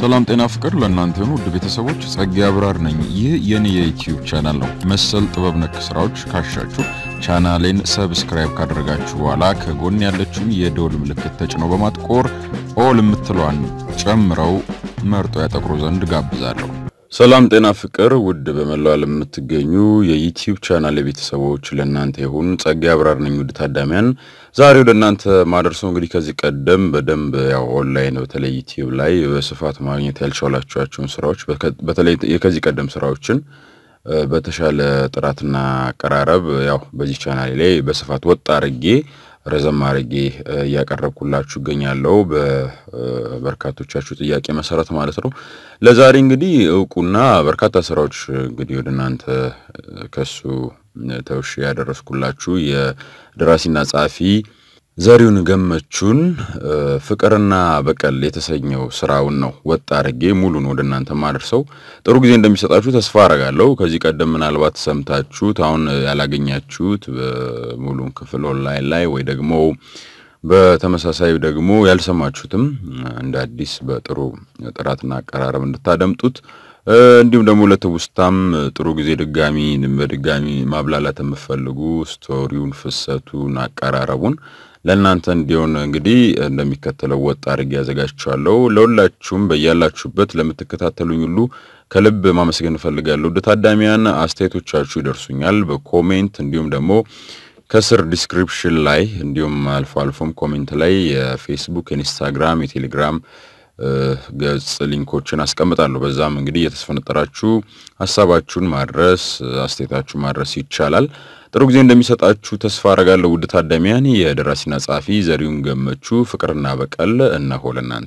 ሰላም ጤና ፍቅር ለእናንተ የሆኑ ውድ ቤተሰቦች ጸጋ አብራር ነኝ። ይህ የኔ የዩቲዩብ ቻናል ነው። መሰል ጥበብ ነክ ስራዎች ካሻችሁ ቻናሌን ሰብስክራይብ ካደረጋችሁ በኋላ ከጎን ያለችውን የደወል ምልክት ተጭነው በማጥቆር ኦል የምትለዋን ጨምረው መርጦ ያጠቅሩ ዘንድ ጋብዛለሁ። ሰላም ጤና ፍቅር ውድ በመላው ዓለም የምትገኙ የዩቲዩብ ቻናል ቤተሰቦች ለእናንተ ይሁን። ጸጋ አብራር ነኝ። ውድ ታዳሚያን ዛሬ ወደ እናንተ ማደርሰው እንግዲህ ከዚህ ቀደም በደንብ ያው ኦንላይን በተለይ ዩቲዩብ ላይ በስፋት ማግኘት ያልቻላችኋቸውን ስራዎች በተለይ የከዚህ ቀደም ስራዎችን በተሻለ ጥራትና አቀራረብ ያው በዚህ ቻናል ላይ በስፋት ወጥ አርጌ ረዘም አርጌ እያቀረብኩላችሁ እገኛለሁ በበርካቶቻችሁ ጥያቄ መሰረት ማለት ነው። ለዛሬ እንግዲህ እውቁና በርካታ ስራዎች እንግዲህ ወደ እናንተ ከሱ ተውሽ ያደረስኩላችሁ የደራሲና ጸሐፊ ዘሪሁን ገመቹን ፍቅርና በቀል የተሰኘው ስራውን ነው ወጥ አድርጌ ሙሉን ወደ እናንተ ማደርሰው። ጥሩ ጊዜ እንደሚሰጣችሁ ተስፋ አረጋለሁ። ከዚህ ቀደም ምናልባት ሰምታችሁት አሁን ያላገኛችሁት ሙሉን ክፍል ኦንላይን ላይ ወይ ደግሞ በተመሳሳይ ደግሞ ያልሰማችሁትም እንደ አዲስ በጥሩ ጥራትና አቀራረብ እንድታደምጡት እንዲሁም ደግሞ ለትውስታም ጥሩ ጊዜ ድጋሚ በድጋሚ ማብላላት የምፈልጉ ስቶሪውን፣ ፍሰቱን፣ አቀራረቡን ለእናንተ እንዲሆን እንግዲህ እንደሚከተለው ወጥ አድርጌ ያዘጋጅቻለሁ። ለሁላችሁም በያላችሁበት ለምትከታተሉኝ ሁሉ ከልብ ማመስገን እፈልጋለሁ። ወደ ታዳሚያን አስተያየቶቻችሁ ይደርሱኛል በኮሜንት እንዲሁም ደግሞ ከስር ዲስክሪፕሽን ላይ እንዲሁም አልፎ አልፎም ኮሜንት ላይ የፌስቡክ፣ የኢንስታግራም፣ የቴሌግራም ገጽ ሊንኮችን አስቀምጣለሁ። በዛም እንግዲህ እየተስፈነጠራችሁ ሀሳባችሁን ማድረስ አስተያየታችሁ ማድረስ ይቻላል። ጥሩ ጊዜ እንደሚሰጣችሁ ተስፋ አረጋለሁ። ውድ ታዳሚያን የደራሲና ጸሐፊ ዘሪሁን ገመቹ ፍቅርና በቀል እነሆ ለእናንተ።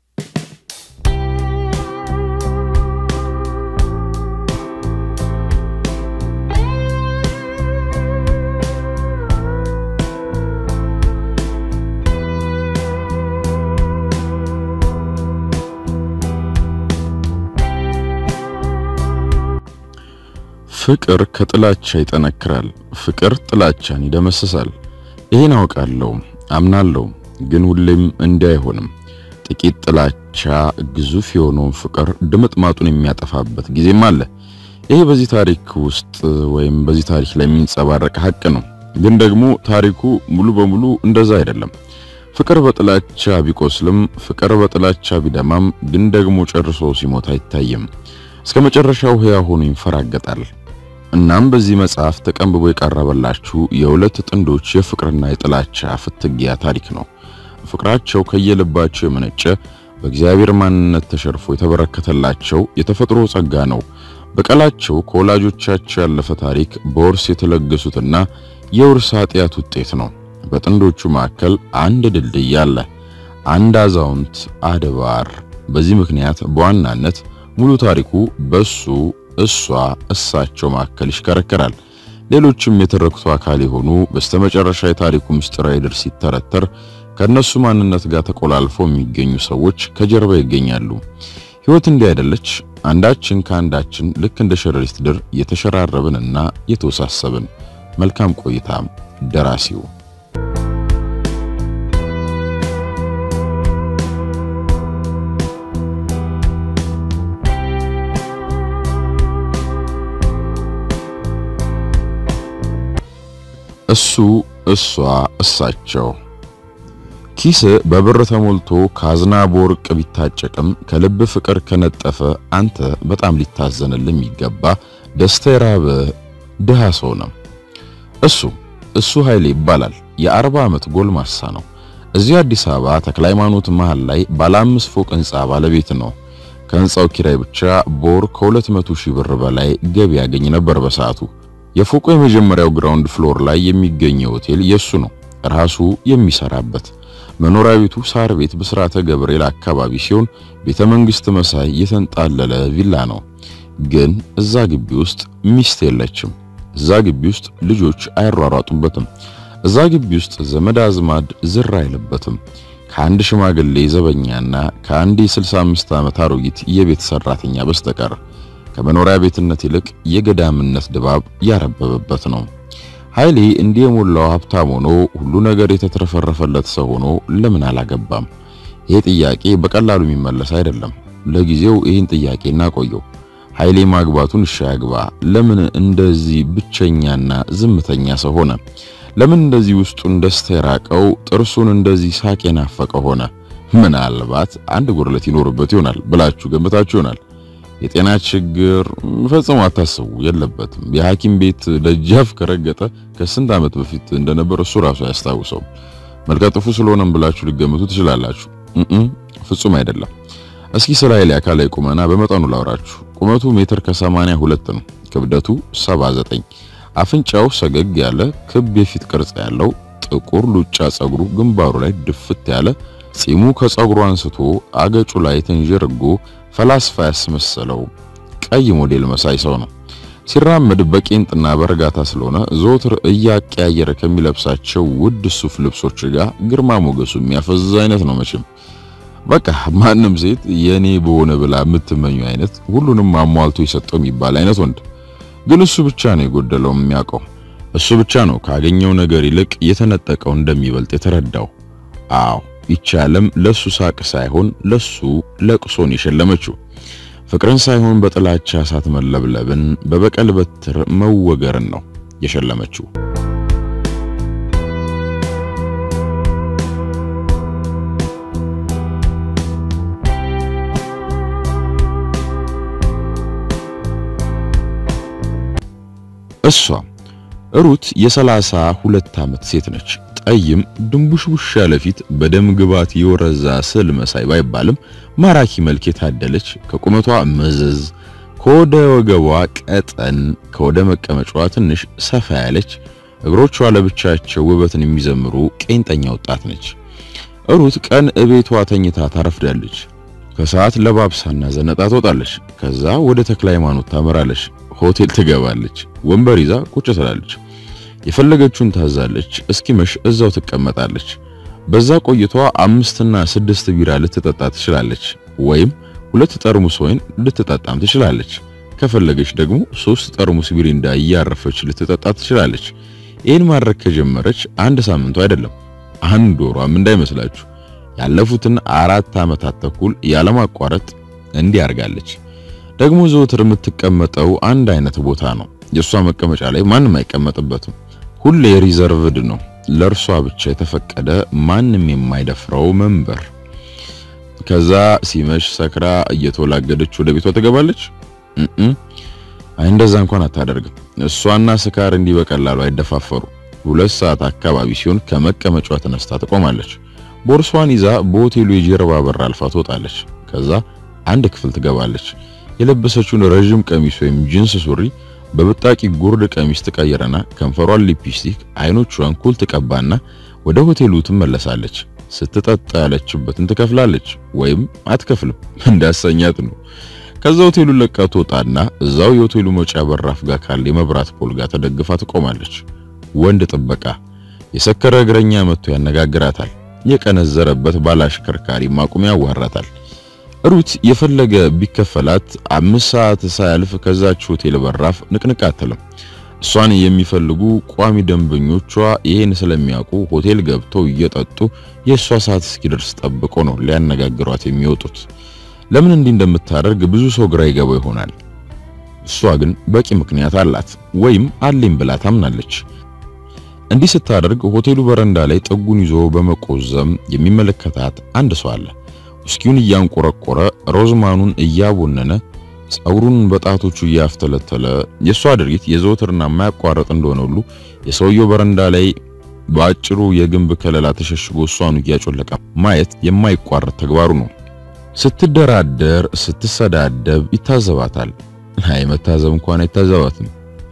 ፍቅር ከጥላቻ ይጠነክራል። ፍቅር ጥላቻን ይደመስሳል። ይሄን አውቃለሁ፣ አምናለሁ። ግን ሁሌም እንዲህ አይሆንም። ጥቂት ጥላቻ ግዙፍ የሆነውን ፍቅር ድምጥማጡን የሚያጠፋበት ጊዜም አለ። ይሄ በዚህ ታሪክ ውስጥ ወይም በዚህ ታሪክ ላይ የሚንጸባረቅ ሀቅ ነው። ግን ደግሞ ታሪኩ ሙሉ በሙሉ እንደዛ አይደለም። ፍቅር በጥላቻ ቢቆስልም፣ ፍቅር በጥላቻ ቢደማም፣ ግን ደግሞ ጨርሶ ሲሞት አይታይም። እስከ መጨረሻው ሕያው ሆኖ ይንፈራገጣል። እናም በዚህ መጽሐፍ ተቀንብቦ የቀረበላችሁ የሁለት ጥንዶች የፍቅርና የጥላቻ ፍትጊያ ታሪክ ነው። ፍቅራቸው ከየልባቸው የመነጨ በእግዚአብሔር ማንነት ተሸርፎ የተበረከተላቸው የተፈጥሮ ጸጋ ነው። በቀላቸው ከወላጆቻቸው ያለፈ ታሪክ በውርስ የተለገሱትና የውርስ ኃጢአት ውጤት ነው። በጥንዶቹ መካከል አንድ ድልድይ አለ፣ አንድ አዛውንት አድባር። በዚህ ምክንያት በዋናነት ሙሉ ታሪኩ በሱ እሷ እሳቸው መካከል ይሽከረከራል። ሌሎችም የተረክቱ አካል የሆኑ በስተመጨረሻ የታሪኩ ምስጢራዊ ድር ሲተረተር ከነሱ ማንነት ጋር ተቆላልፈው የሚገኙ ሰዎች ከጀርባ ይገኛሉ። ሕይወት እንዲህ አይደለች። አንዳችን ከአንዳችን ልክ እንደ ሸረሪት ድር የተሸራረብንና የተወሳሰብን። መልካም ቆይታም። ደራሲው እሱ እሷ እሳቸው ኪስ በብር ተሞልቶ ካዝና በወርቅ ቢታጨቅም ከልብ ፍቅር ከነጠፈ አንተ በጣም ሊታዘንልህ የሚገባ ደስታ የራበ ድሃ ሰው ነው። እሱ እሱ ኃይሌ ይባላል። የአርባ ዓመት ጎልማሳ ነው። እዚህ አዲስ አበባ ተክለ ሃይማኖት መሃል ላይ ባለ አምስት ፎቅ ህንጻ ባለቤት ነው። ከህንጻው ኪራይ ብቻ በወር ከሁለት መቶ ሺህ ብር በላይ ገቢ ያገኝ ነበር በሰዓቱ። የፎቁ የመጀመሪያው ግራውንድ ፍሎር ላይ የሚገኘው ሆቴል የሱ ነው፣ ራሱ የሚሰራበት። መኖሪያ ቤቱ ሳር ቤት ብስራተ ገብርኤል አካባቢ ሲሆን ቤተ መንግስት መሳይ የተንጣለለ ቪላ ነው። ግን እዛ ግቢ ውስጥ ሚስት የለችም። እዛ ግቢ ውስጥ ልጆች አይሯሯጡበትም። እዛ ግቢ ውስጥ ዘመድ አዝማድ ዝር አይልበትም ከአንድ ሽማግሌ ዘበኛና ከአንድ የ65 ዓመት አሮጊት የቤት ሰራተኛ በስተቀር ከመኖሪያ ቤትነት ይልቅ የገዳምነት ድባብ ያረበበበት ነው። ኃይሌ እንዲህ የሞላው ሀብታም ሆኖ ሁሉ ነገር የተትረፈረፈለት ሰው ሆኖ ለምን አላገባም? ይሄ ጥያቄ በቀላሉ የሚመለስ አይደለም። ለጊዜው ይህን ጥያቄ እናቆየው። ኃይሌ ማግባቱን እሺ ያግባ። ለምን እንደዚህ ብቸኛና ዝምተኛ ሰው ሆነ? ለምን እንደዚህ ውስጡን ደስታ የራቀው ጥርሱን እንደዚህ ሳቅ የናፈቀ ሆነ? ምናልባት አንድ ጉድለት ይኖርበት ይሆናል ብላችሁ ገምታችሁ ይሆናል። የጤና ችግር ፈጽሞ አታስቡ፣ የለበትም። የሐኪም ቤት ደጃፍ ከረገጠ ከስንት ዓመት በፊት እንደነበር እሱ ራሱ አያስታውሰው። መልከጥፉ ስለሆነም ብላችሁ ሊገምቱ ትችላላችሁ። ፍጹም አይደለም። እስኪ ስለ ኃይሌ አካላዊ ቁመና በመጠኑ ላውራችሁ። ቁመቱ ሜትር ከሰማንያ ሁለት ነው። ክብደቱ 79። አፍንጫው ሰገግ ያለ ክብ የፊት ቅርጽ ያለው ጥቁር ሉጫ ጸጉሩ ግንባሩ ላይ ድፍት ያለ ጺሙ ከጸጉሩ አንስቶ አገጩ ላይ ተንጀርጎ ፈላስፋ ያስመሰለው ቀይ ሞዴል መሳይ ሰው ነው። ሲራመድ በቄንጥና በእርጋታ ስለሆነ ዘወትር እያቀያየረ ከሚለብሳቸው ውድ ሱፍ ልብሶች ጋር ግርማ ሞገሱ የሚያፈዝ አይነት ነው። መቼም በቃ ማንም ሴት የኔ በሆነ ብላ የምትመኙ አይነት ሁሉንም አሟልቶ የሰጠው የሚባል አይነት ወንድ ግን እሱ ብቻ ነው የጎደለው የሚያውቀው። እሱ ብቻ ነው ካገኘው ነገር ይልቅ የተነጠቀው እንደሚበልጥ የተረዳው። አዎ ይቺ ዓለም ለሱ ሳቅ ሳይሆን ለሱ ለቅሶን የሸለመችው ፍቅርን ሳይሆን በጥላቻ እሳት መለብለብን በበቀል በትር መወገርን ነው የሸለመችው። እሷ ሩት የሰላሳ ሁለት ዓመት ሴት ነች። ጠይም ድንቡሽቡሽ ያለ ፊት በደም ግባት የወረዛ ስዕል መሳይ ባይባልም ማራኪ መልክ የታደለች ከቁመቷ መዘዝ ከወደ ወገቧ ቀጠን ከወደ መቀመጫዋ ትንሽ ሰፋ ያለች እግሮቿ ለብቻቸው ውበትን የሚዘምሩ ቄንጠኛ ወጣት ነች። ሩት ቀን እቤቷ ተኝታ ታረፍዳለች። ከሰዓት ለባብሳና ዘነጣ ትወጣለች። ከዛ ወደ ተክለ ሃይማኖት ታመራለች። ሆቴል ትገባለች። ወንበር ይዛ ቁጭ ትላለች። የፈለገችውን ታዛለች። እስኪመሽ እዛው ትቀመጣለች። በዛ ቆይቷ አምስትና ስድስት ቢራ ልትጠጣ ትችላለች፣ ወይም ሁለት ጠርሙስ ወይን ልትጠጣም ትችላለች። ከፈለገች ደግሞ ሶስት ጠርሙስ ቢሪንዳ እያረፈች ልትጠጣ ትችላለች። ይህን ማድረግ ከጀመረች አንድ ሳምንቱ አይደለም አንድ ወሯም እንዳይመስላችሁ። ያለፉትን አራት ዓመታት ተኩል ያለማቋረጥ እንዲህ አርጋለች። ደግሞ ዘወትር የምትቀመጠው አንድ አይነት ቦታ ነው። የእሷ መቀመጫ ላይ ማንም አይቀመጥበትም። ሁሌ ሪዘርቭድ ነው፣ ለእርሷ ብቻ የተፈቀደ ማንም የማይደፍረው መንበር። ከዛ ሲመሽ ሰክራ እየተወላገደች ወደ ቤቷ ትገባለች። አይ እንደዛ እንኳን አታደርግም። እሷና ስካር እንዲህ በቀላሉ አይደፋፈሩ። ሁለት ሰዓት አካባቢ ሲሆን ከመቀመጫዋ ተነስታ ትቆማለች። ቦርሷን ይዛ በሆቴሉ የጀርባ በር አልፋ ትወጣለች። ከዛ አንድ ክፍል ትገባለች። የለበሰችውን ረዥም ቀሚስ ወይም ጂንስ ሱሪ በብጣቂ ጉርድ ቀሚስ ትቀይረና ከንፈሯን ሊፕስቲክ፣ አይኖቿን ኩል ትቀባና ወደ ሆቴሉ ትመለሳለች። ስትጠጣ ያለችበትን ትከፍላለች ወይም አትከፍልም፣ እንዳሰኛት ነው። ከዛ ሆቴሉን ለቃ ትወጣና እዛው የሆቴሉ መውጫ በራፍ ጋር ካለ የመብራት ፖል ጋር ተደግፋ ትቆማለች። ወንድ ጥበቃ የሰከረ እግረኛ መጥቶ ያነጋግራታል። የቀነዘረበት ባላሽከርካሪ ማቁም ያዋራታል። ሩት የፈለገ ቢከፈላት አምስት ሰዓት ሳያልፍ ከዛች ሆቴል በራፍ ንቅንቅ አትልም። እሷን የሚፈልጉ ቋሚ ደንበኞቿ ይሄን ስለሚያውቁ ሆቴል ገብተው እየጠጡ የእሷ ሰዓት እስኪደርስ ጠብቆ ነው ሊያነጋግሯት የሚወጡት። ለምን እንዲህ እንደምታደርግ ብዙ ሰው ግራ ይገባው ይሆናል። እሷ ግን በቂ ምክንያት አላት ወይም አለኝ ብላ ታምናለች። እንዲህ ስታደርግ ሆቴሉ በረንዳ ላይ ጥጉን ይዞ በመቆዘም የሚመለከታት አንድ ሰው አለ። ውስኪውን እያንቆረቆረ ሮዝማኑን እያቦነነ ጸጉሩን በጣቶቹ እያፍተለተለ የሷ ድርጊት የዘወትርና የማያቋረጥ እንደሆነ ሁሉ የሰውየው በረንዳ ላይ በአጭሩ የግንብ ከለላ ተሸሽጎ እሷኑ እያጮለቀ ማየት የማይቋረጥ ተግባሩ ነው። ስትደራደር፣ ስትሰዳደብ ይታዘባታል። አይ መታዘብ እንኳን አይታዘባትም፣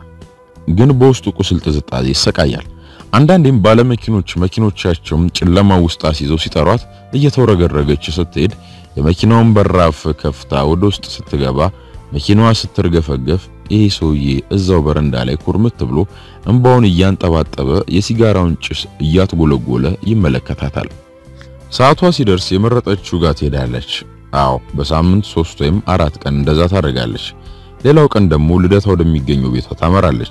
ግን በውስጡ ቁስል ጥዝጣዜ ይሰቃያል። አንዳንዴም ባለመኪኖች መኪኖቻቸውም ጨለማ ውስጥ አስይዘው ሲጠሯት እየተወረገረገች ስትሄድ የመኪናውን በራፍ ከፍታ ወደ ውስጥ ስትገባ መኪናዋ ስትርገፈገፍ ይሄ ሰውዬ እዛው በረንዳ ላይ ኩርምት ብሎ እንባውን እያንጠባጠበ የሲጋራውን ጭስ እያትጎለጎለ ይመለከታታል። ሰዓቷ ሲደርስ የመረጠችው ጋር ትሄዳለች። አዎ በሳምንት ሶስት ወይም አራት ቀን እንደዛ ታደርጋለች። ሌላው ቀን ደግሞ ልደታ ወደሚገኘው ቤቷ ታመራለች።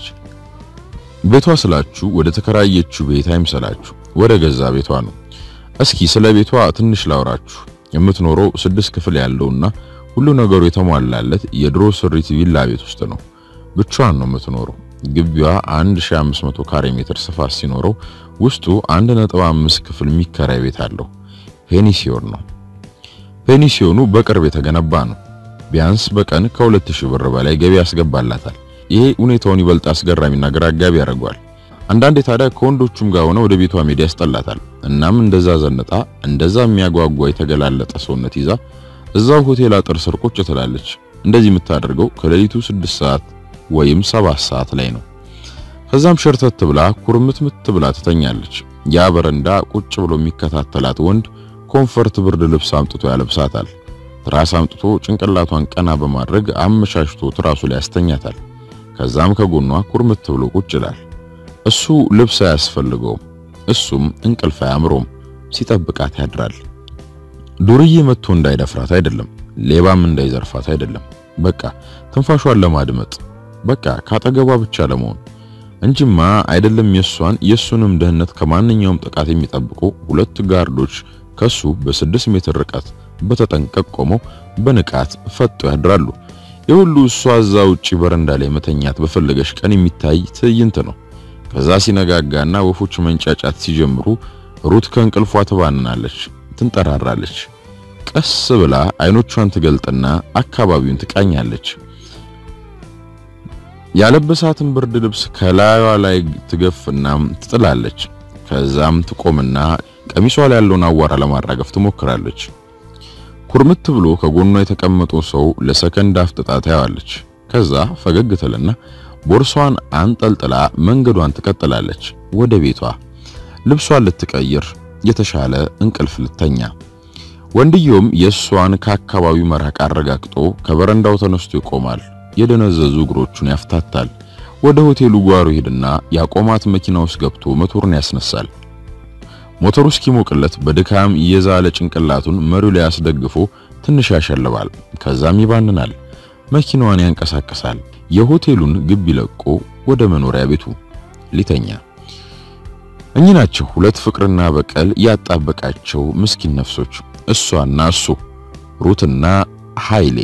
ቤቷ ስላችሁ ወደ ተከራየችው ቤት አይምሰላችሁ፣ ወደ ገዛ ቤቷ ነው። እስኪ ስለ ቤቷ ትንሽ ላውራችሁ። የምትኖረው ስድስት ክፍል ያለውና ሁሉ ነገሩ የተሟላለት የድሮ ስሪት ቪላ ቤት ውስጥ ነው። ብቻዋን ነው የምትኖረው። ግቢዋ 1500 ካሬ ሜትር ስፋት ሲኖረው ውስጡ 1.5 ክፍል የሚከራይ ቤት አለው። ፔኒሲዮን ነው። ፔኒሲዮኑ በቅርብ የተገነባ ነው። ቢያንስ በቀን ከ2000 ብር በላይ ገቢ ያስገባላታል። ይሄ ሁኔታውን ይበልጥ አስገራሚና ግራ አጋቢ ያደርገዋል። አንዳንዴ ታዲያ ከወንዶቹም ጋር ሆነ ወደ ቤቷ ሜዳ ያስጠላታል። እናም እንደዛ ዘንጣ እንደዛ የሚያጓጓ የተገላለጠ ሰውነት ይዛ እዛው ሆቴል አጥር ስር ቁጭ ትላለች። እንደዚህ የምታደርገው ከሌሊቱ 6 ሰዓት ወይም 7 ሰዓት ላይ ነው። ከዛም ሸርተት ብላ ኩርምትምት ብላ ትተኛለች። ያ በረንዳ ቁጭ ብሎ የሚከታተላት ወንድ ኮምፈርት ብርድ ልብስ አምጥቶ ያለብሳታል። ትራስ አምጥቶ ጭንቅላቷን ቀና በማድረግ አመቻችቶ ትራሱ ላይ ያስተኛታል። ከዛም ከጎኗ ኩርምት ብሎ ቁጭ ይላል። እሱ ልብስ አያስፈልገውም። እሱም እንቅልፍ አያምሮም። ሲጠብቃት ያድራል። ዱርዬ መጥቶ እንዳይደፍራት አይደለም፣ ሌባም እንዳይዘርፋት አይደለም። በቃ ትንፋሿን ለማድመጥ በቃ ካጠገቧ ብቻ ለመሆን እንጂማ አይደለም። የሷን የሱንም ደህንነት ከማንኛውም ጥቃት የሚጠብቁ ሁለት ጋርዶች ከሱ በስድስት ሜትር ርቀት በተጠንቀቅ ቆመው በንቃት ፈጦ ያድራሉ። የሁሉ እሷ እዛ ውጪ በረንዳ ላይ መተኛት በፈለገሽ ቀን የሚታይ ትዕይንት ነው። ከዛ ሲነጋጋና ወፎች መንጫጫት ሲጀምሩ ሩት ከእንቅልፏ ትባንናለች፣ ትንጠራራለች። ቀስ ብላ አይኖቿን ትገልጥና አካባቢውን ትቃኛለች። ያለበሳትን ብርድ ልብስ ከላዩዋ ላይ ትገፍና ትጥላለች። ከዛም ትቆምና ቀሚሷ ላይ ያለውን አዋራ ለማራገፍ ትሞክራለች። ኩርምት ብሎ ከጎኗ የተቀመጠው ሰው ለሰከንድ አፍጥጣ ታያዋለች። ከዛ ፈገግ ትልና ቦርሷን አንጠልጥላ መንገዷን ትቀጥላለች ወደ ቤቷ ልብሷን ልትቀይር የተሻለ እንቅልፍ ልተኛ። ወንድየውም የእሷን ከአካባቢው መራቅ አረጋግጦ ከበረንዳው ተነስቶ ይቆማል። የደነዘዙ እግሮቹን ያፍታታል። ወደ ሆቴሉ ጓሮ ሄድና ያቆማት መኪና ውስጥ ገብቶ ሞተሩን ያስነሳል። ሞተሩ እስኪሞቅለት በድካም የዛለ ጭንቅላቱን መሪው ላይ አስደግፎ ትንሽ ያሸልባል። ከዛም ይባንናል። መኪናዋን ያንቀሳቅሳል። የሆቴሉን ግቢ ለቆ ወደ መኖሪያ ቤቱ ሊተኛ። እኚህ ናቸው ሁለት ፍቅርና በቀል ያጣበቃቸው ምስኪን ነፍሶች፣ እሷና እሱ ሩትና ኃይሌ።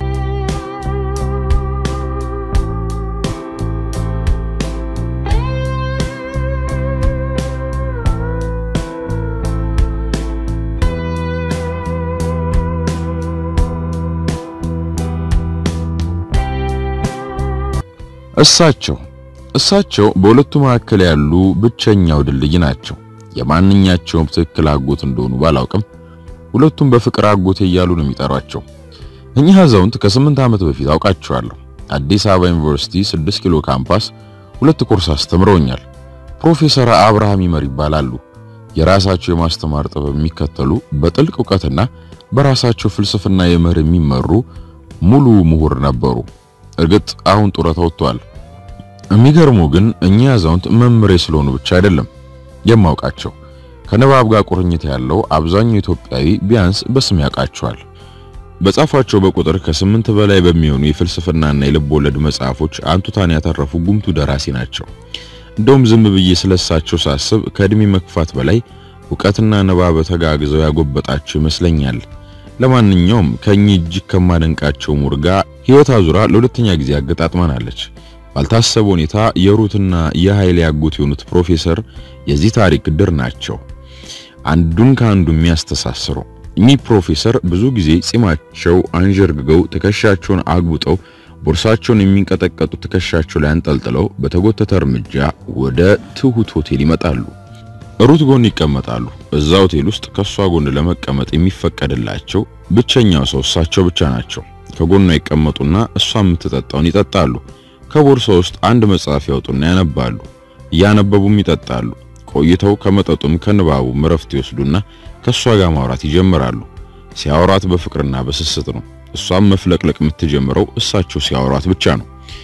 እሳቸው እሳቸው በሁለቱ መካከል ያሉ ብቸኛው ድልድይ ናቸው። የማንኛቸውም ትክክል አጎት እንደሆኑ ባላውቅም ሁለቱም በፍቅር አጎቴ እያሉ ነው የሚጠሯቸው። እኚህ አዛውንት ከስምንት ዓመት በፊት አውቃቸዋለሁ። አዲስ አበባ ዩኒቨርሲቲ 6 ኪሎ ካምፓስ ሁለት ኮርስ አስተምረውኛል። ፕሮፌሰር አብርሃም ይመር ይባላሉ። የራሳቸው የማስተማር ጥበብ የሚከተሉ በጥልቅ እውቀትና በራሳቸው ፍልስፍና የምህር የሚመሩ ሙሉ ምሁር ነበሩ። እርግጥ አሁን ጡረታ ወጥተዋል። የሚገርሙ ግን እኚህ አዛውንት መምሬ ስለሆኑ ብቻ አይደለም የማውቃቸው። ከንባብ ጋር ቁርኝት ያለው አብዛኛው ኢትዮጵያዊ ቢያንስ በስም ያውቃቸዋል። በጻፏቸው በቁጥር ከስምንት በላይ በሚሆኑ የፍልስፍናና የልብ ወለድ መጽሐፎች አንቱታን ያተረፉ ጉምቱ ደራሲ ናቸው። እንደውም ዝም ብዬ ስለሳቸው ሳስብ ከእድሜ መክፋት በላይ እውቀትና ንባብ ተጋግዘው ያጎበጣቸው ይመስለኛል። ለማንኛውም ከኚህ እጅግ ከማደንቃቸው ምሁር ጋር ሕይወት አዙራ ለሁለተኛ ጊዜ አገጣጥመናለች። ባልታሰበ ሁኔታ የሩትና የኃይሌ ያጎት የሆኑት ፕሮፌሰር የዚህ ታሪክ ድር ናቸው። አንዱን ከአንዱ የሚያስተሳስሩ እኚህ ፕሮፌሰር ብዙ ጊዜ ጺማቸው አንዠርግገው ትከሻቸውን አግቡጠው ቦርሳቸውን የሚንቀጠቀጡ ትከሻቸው ላይ አንጠልጥለው በተጎተተ እርምጃ ወደ ትሁት ሆቴል ይመጣሉ። ሩት ጎን ይቀመጣሉ። እዛ ሆቴል ውስጥ ከሷ ጎን ለመቀመጥ የሚፈቀድላቸው ብቸኛው ሰው እሳቸው ብቻ ናቸው። ከጎኗ ይቀመጡና እሷ የምትጠጣውን ይጠጣሉ። ከቦርሳ ውስጥ አንድ መጽሐፍ ያወጡና ያነባሉ። እያነበቡም ይጠጣሉ። ቆይተው ከመጠጡም ከንባቡም እረፍት ይወስዱና ከሷ ጋር ማውራት ይጀምራሉ። ሲያወራት በፍቅርና በስስት ነው። እሷም መፍለቅለቅ የምትጀምረው እሳቸው ሲያወራት ብቻ ነው።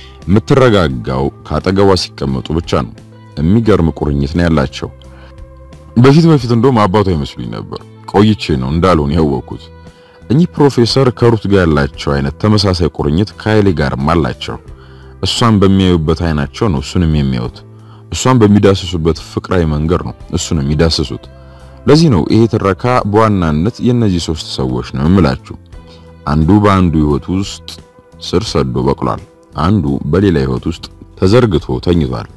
የምትረጋጋው ካጠገቧ ሲቀመጡ ብቻ ነው። የሚገርም ቁርኝት ነው ያላቸው። በፊት በፊት እንደውም አባቷ ይመስሉኝ ነበር። ቆይቼ ነው እንዳልሆነ ያወቅኩት። እኚህ ፕሮፌሰር ከሩት ጋር ያላቸው አይነት ተመሳሳይ ቁርኝት ከኃይሌ ጋርም አላቸው። እሷን በሚያዩበት አይናቸው ነው እሱንም የሚያዩት። እሷን በሚዳስሱበት ፍቅራዊ መንገድ ነው እሱን የሚዳስሱት። ለዚህ ነው ይሄ ትረካ በዋናነት የእነዚህ ሶስት ሰዎች ነው የምላችሁ። አንዱ በአንዱ ህይወት ውስጥ ስር ሰዶ በቅሏል። አንዱ በሌላ ህይወት ውስጥ ተዘርግቶ ተኝቷል።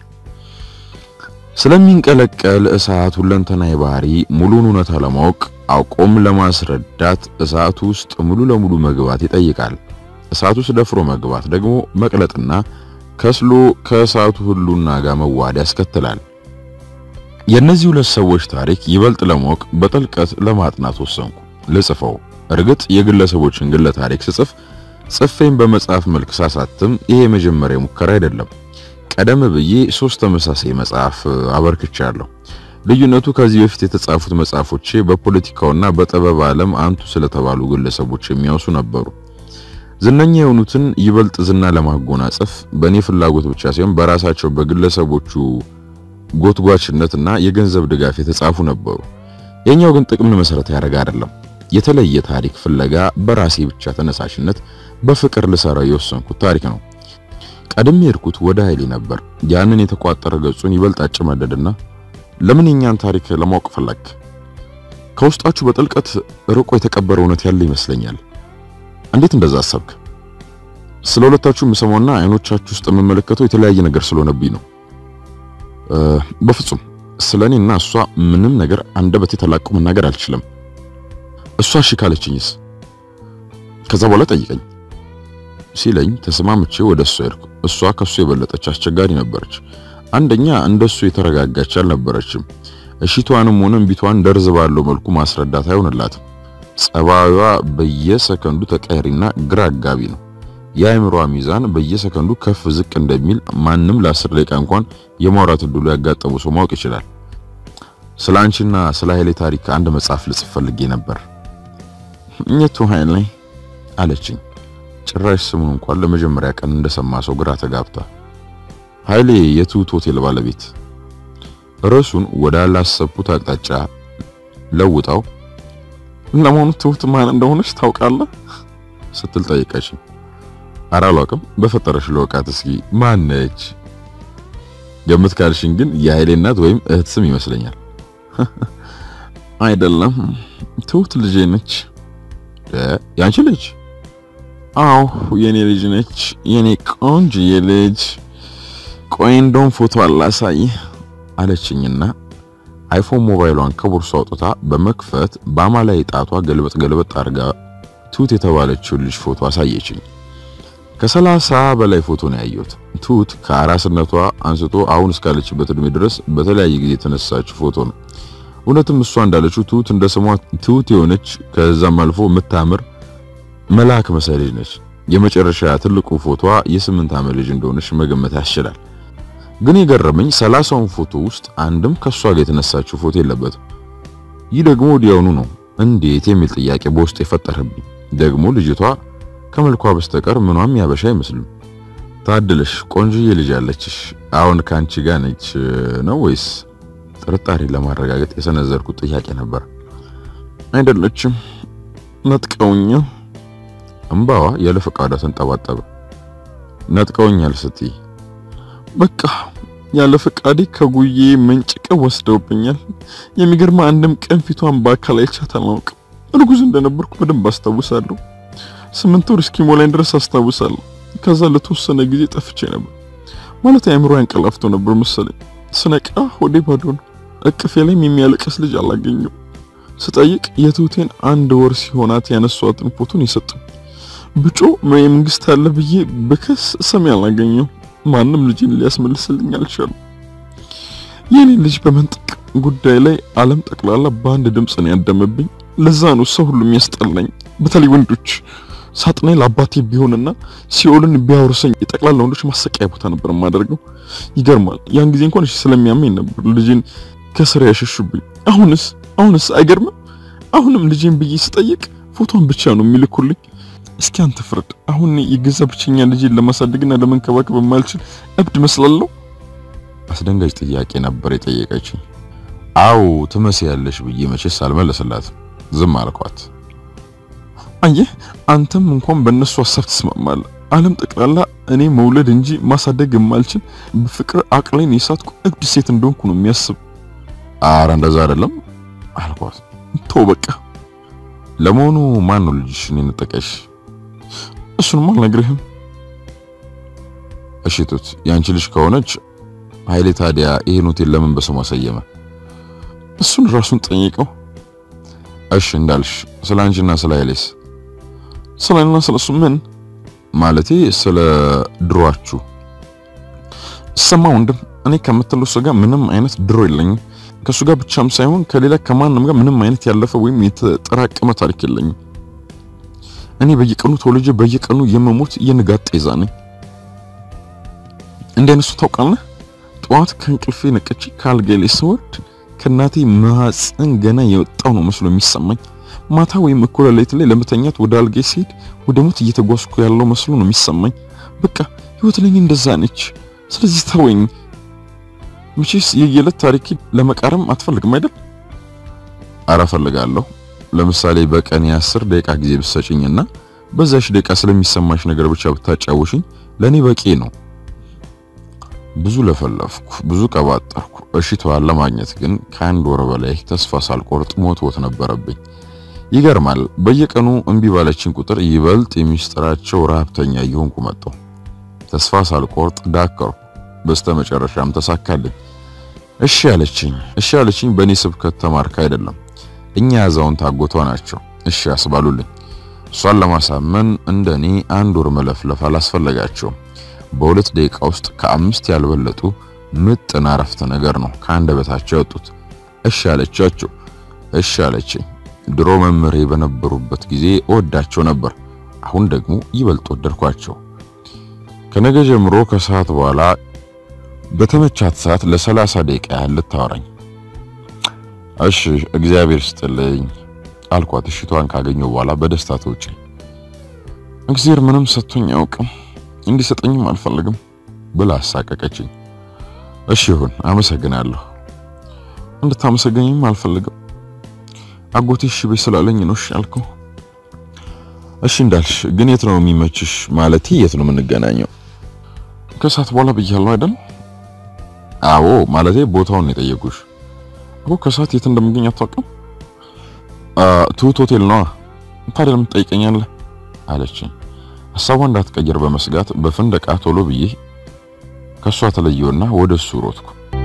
ስለሚንቀለቀል እሳት ሁለንተናዊ ባህሪ ሙሉን እውነታ ለማወቅ አውቆም ለማስረዳት እሳቱ ውስጥ ሙሉ ለሙሉ መግባት ይጠይቃል። እሳቱ ውስጥ ደፍሮ መግባት ደግሞ መቅለጥና ከስሎ ከእሳቱ ህሉና ጋር መዋሃድ ያስከትላል። የእነዚህ ሁለት ሰዎች ታሪክ ይበልጥ ለማወቅ በጥልቀት ለማጥናት ወሰንኩ። ልጽፈው። እርግጥ የግለሰቦችን ግለ ታሪክ ስጽፍ ጽፌን በመጽሐፍ መልክ ሳሳትም ይሄ የመጀመሪያ ሙከራ አይደለም። ቀደም ብዬ ሶስት ተመሳሳይ መጽሐፍ አበርክቻለሁ። ልዩነቱ ከዚህ በፊት የተጻፉት መጽሐፎቼ በፖለቲካውና በጥበብ ዓለም አንቱ ስለተባሉ ግለሰቦች የሚያወሱ ነበሩ። ዝነኛ የሆኑትን ይበልጥ ዝና ለማጎናጸፍ በእኔ ፍላጎት ብቻ ሳይሆን በራሳቸው በግለሰቦቹ ጎትጓችነትና የገንዘብ ድጋፍ የተጻፉ ነበሩ። የኛው ግን ጥቅምን መሰረት ያደረገ አይደለም። የተለየ ታሪክ ፍለጋ በራሴ ብቻ ተነሳሽነት በፍቅር ልሰራው የወሰንኩት ታሪክ ነው። ቀድሜ የሄድኩት ወደ ኃይሌ ነበር። ያንን የተቋጠረ ገጹን ይበልጥ አጨማደድና ለምን የኛን ታሪክ ለማወቅ ፈለግ? ከውስጣችሁ በጥልቀት ርቆ የተቀበረ እውነት ያለ ይመስለኛል። እንዴት እንደዛ አሰብክ? ስለ ሁለታችሁ የምሰማውና አይኖቻችሁ ውስጥ የምመለከተው የተለያየ ነገር ስለሆነብኝ ነው። በፍጹም ስለኔና እሷ ምንም ነገር አንደበቴ ተላቆ መናገር አልችልም። እሷ እሺ ካለችኝስ ከዛ በኋላ ጠይቀኝ ሲለኝ ተስማምቼ ወደ እሷ ሄድኩ። እሷ ከሱ የበለጠች አስቸጋሪ ነበረች። አንደኛ እንደሱ የተረጋጋች አልነበረችም። እሺቷንም ሆነ እምቢቷን ደርዝ ባለው መልኩ ማስረዳት አይሆንላትም። ጸባዩዋ በየሰከንዱ ተቀያሪና ግራ አጋቢ ነው። የአእምሯ ሚዛን በየሰከንዱ ከፍ ዝቅ እንደሚል ማንም ለአስር ደቂቃ እንኳን የማውራት እድሉ ያጋጠሙ ሰው ማወቅ ይችላል። ስለ አንቺና ስለ ኃይሌ ታሪክ አንድ መጽሐፍ ልጽፍ ፈልጌ ነበር። የቱ ኃይሌ አለችኝ። ጭራሽ ስሙን እንኳን ለመጀመሪያ ቀን እንደሰማ ሰው ግራ ተጋብታ። ኃይሌ የትሁት ሆቴል ባለቤት። ርዕሱን ወደ አላሰብኩት አቅጣጫ ለውጣው ለመሆኑ ትሁት ማን እንደሆነች ታውቃለህ? ስትል ጠይቀችኝ። ኧረ አላውቅም፣ በፈጠረሽ ለወቃት እስኪ ማን ነች? ገምት ካልሽኝ ግን የኃይሌ እናት ወይም እህት ስም ይመስለኛል። አይደለም፣ ትሁት ልጄ ነች። ያንቺ ልጅ? አዎ የኔ ልጅ ነች። የኔ ቆንጆዬ ልጅ። ቆይ እንደውም ፎቶ አላሳይ አለችኝና አይፎን ሞባይሏን ከቦርሷ አውጥታ በመክፈት በአማላይ ጣቷ ገልበጥ ገልበጥ አድርጋ ትሁት የተባለችውን ልጅ ፎቶ አሳየችኝ። ከሰላሳ በላይ ፎቶ ነው ያየሁት። ትሁት ከአራስነቷ አንስቶ አሁን እስካለችበት እድሜ ድረስ በተለያየ ጊዜ የተነሳችው ፎቶ ነው። እውነትም እሷ እንዳለችው ትሁት እንደ ስሟ ትሁት የሆነች ከዛም አልፎ የምታምር መልአክ መሳይ ልጅ ነች። የመጨረሻ ትልቁ ፎቶዋ የስምንት ዓመት ልጅ እንደሆነች መገመት ያስችላል። ግን የገረመኝ ሰላሳውን ፎቶ ውስጥ አንድም ከሷ ጋር የተነሳችው ፎቶ የለበትም። ይህ ደግሞ ወዲያውኑ ነው እንዴት የሚል ጥያቄ በውስጥ የፈጠረብኝ። ደግሞ ልጅቷ ከመልኳ በስተቀር ምኗም ያበሻ አይመስልም። ታድለሽ ቆንጆዬ ልጅ አለችሽ። አሁን ካንቺ ጋር ነች ነው ወይስ? ጥርጣሬ ለማረጋገጥ የሰነዘርኩት ጥያቄ ነበር። አይደለችም፣ ነጥቀውኛ። እምባዋ ያለ ፈቃዷ ተንጠባጠበ። ነጥቀውኛል ስትይ በቃ ያለ ፈቃዴ ከጉዬ መንጭቀው ወስደውብኛል። የሚገርማ አንድም ቀን ፊቷን በአካል አይቻት አላውቅም። እርጉዝ እንደነበርኩ በደንብ አስታውሳለሁ። ስምንት ወር እስኪሞላኝ ድረስ አስታውሳለሁ። ከዛ ለተወሰነ ጊዜ ጠፍቼ ነበር። ማለት አእምሮ ያንቀላፍቶ ነበር መሰለኝ። ስነቃ ሆዴ ባዶ ነው። እቅፌ ላይም የሚያለቅስ ልጅ አላገኘው። ስጠይቅ የትሁቴን አንድ ወር ሲሆናት ያነሷትን ፎቶን የሰጡኝ። ብጮ መንግስት አለ ብዬ ብከስ ሰሚ አላገኘው። ማንም ልጅን ሊያስመልስልኝ አልቻለም። የኔ ልጅ በመንጠቅ ጉዳይ ላይ ዓለም ጠቅላላ በአንድ ድምፅ ነው ያደመብኝ። ለዛ ነው ሰው ሁሉ የሚያስጠላኝ፣ በተለይ ወንዶች። ሳጥናይ ለአባቴ ቢሆንና ሲኦልን ቢያወርሰኝ የጠቅላላ ወንዶች ማሰቃያ ቦታ ነበር የማደርገው። ይገርማል። ያን ጊዜ እንኳን እሺ ስለሚያመኝ ነበር ልጅን ከስራ ያሸሹብኝ። አሁንስ አሁንስ አይገርምም? አሁንም ልጅን ብዬ ስጠይቅ ፎቶን ብቻ ነው የሚልኩልኝ። እስኪ አንተ ፍረድ። አሁን የገዛ ብቸኛ ልጅን ለማሳደግና ለመንከባከብ የማልችል እብድ መስላለሁ? አስደንጋጭ ጥያቄ ነበር የጠየቀችኝ። አዎ ትመስያለሽ ብዬ መቼስ አልመለስላትም። ዝም አልኳት። አየህ አንተም እንኳን በእነሱ ሀሳብ ትስማማለህ። ዓለም ጠቅላላ እኔ መውለድ እንጂ ማሳደግ የማልችል በፍቅር አቅሌን የሳትኩ እብድ ሴት እንደሆንኩ ነው የሚያስብ። አረ እንደዛ አይደለም አልኳት። ተው በቃ። ለመሆኑ ማን ነው ልጅሽን የነጠቀሽ? እሱንም አልነግርህም። እሺ ቱት ያንቺ ልጅ ከሆነች ኃይሌ ታዲያ ይሄን ሆቴል ለምን በስሟ ሰየመ? እሱን ራሱን ጠይቀው። እሺ እንዳልሽ ስለ አንቺና ስለ ኃይሌስ? ስለ እኔና ስለ እሱ ምን ማለቴ ስለ ድሯችሁ ሰማ ወንድም፣ እኔ ከምትለው እሱ ጋር ምንም አይነት ድሮ የለኝም። ከእሱ ጋር ብቻም ሳይሆን ከሌላ ከማንም ጋር ምንም አይነት ያለፈ ወይም የተጠራቀመ ታሪክ የለኝም። እኔ በየቀኑ ተወልጄ በየቀኑ የመሞት የንጋት ጤዛ ነኝ። እንደ እነሱ ታውቃለህ። ጠዋት ከእንቅልፌ ነቅቼ ከአልጋዬ ላይ ስወርድ ከእናቴ ማህፀን ገና የወጣው ነው መስሎ የሚሰማኝ። ማታ ወይም እኩለ ሌሊት ላይ ለመተኛት ወደ አልጋዬ ሲሄድ ወደ ሞት እየተጓዝኩ ያለው መስሎ ነው የሚሰማኝ። በቃ ህይወት ለኔ እንደዛ ነች። ስለዚህ ተወኝ። መቼስ የየዕለት ታሪክ ለመቃረም አትፈልግም አይደል? ኧረ እፈልጋለሁ። ለምሳሌ በቀን የአስር ደቂቃ ጊዜ ብትሰጪኝና በዛሽ ደቂቃ ስለሚሰማሽ ነገር ብቻ ብታጫውሽኝ ለኔ በቂ ነው። ብዙ ለፈለፍኩ፣ ብዙ ቀባጠርኩ። እሺቷን ለማግኘት ግን ከአንድ ወር በላይ ተስፋ ሳልቆርጥ ሞትወት ነበረብኝ። ይገርማል። በየቀኑ እምቢ ባለችን ቁጥር ይበልጥ የሚስጥራቸው ረሀብተኛ እየሆንኩ መጣሁ። ተስፋ ሳልቆርጥ ዳከርኩ። በስተመጨረሻም ተሳካልኝ። እሺ ያለችኝ እሺ ያለችኝ በእኔ ስብከት ተማርካ አይደለም። እኛ አዛውንት አጎቷ ናቸው እሺ ያስባሉልኝ። እሷን ለማሳመን እንደኔ አንድ ወር መለፍለፍ አላስፈለጋቸውም። በሁለት ደቂቃ ውስጥ ከአምስት ያልበለጡ ምጥን አረፍተ ነገር ነው ከአንደበታቸው ያወጡት። እሺ ያለቻቸው እሺ ያለችኝ። ድሮ መምህሬ በነበሩበት ጊዜ እወዳቸው ነበር። አሁን ደግሞ ይበልጥ ወደድኳቸው። ከነገ ጀምሮ ከሰዓት በኋላ በተመቻት ሰዓት ለሰላሳ ደቂቃ ያህል ልታወራኝ። እሺ እግዚአብሔር ስጥልኝ አልኳት። እሽቷን ካገኘው በኋላ በደስታ ተውጬ እግዚአብሔር ምንም ሰጥቶኝ አያውቅም እንዲሰጠኝም አልፈልግም ብላ አሳቀቀችኝ። እሺ ይሁን አመሰግናለሁ። እንድታመሰገኝም አልፈልግም። አጎቴ እሺ በይ ስላለኝ ነው እሺ ያልከው። እሺ እንዳልሽ ግን የት ነው የሚመችሽ? ማለቴ የት ነው የምንገናኘው? ከሰዓት በኋላ ብያለሁ አይደል? አዎ ማለቴ ቦታውን ነው የጠየቁሽ እኮ። ከሰዓት የት እንደምገኝ አታውቅም? ትሁት ሆቴል ነዋ። ታዲያ ለምን ትጠይቀኛለህ? አለችኝ። ሀሳቧ እንዳትቀየር በመስጋት በፍንደቃ ቶሎ ብዬ ከሷ ተለየውና ወደ እሱ ሮጥኩ።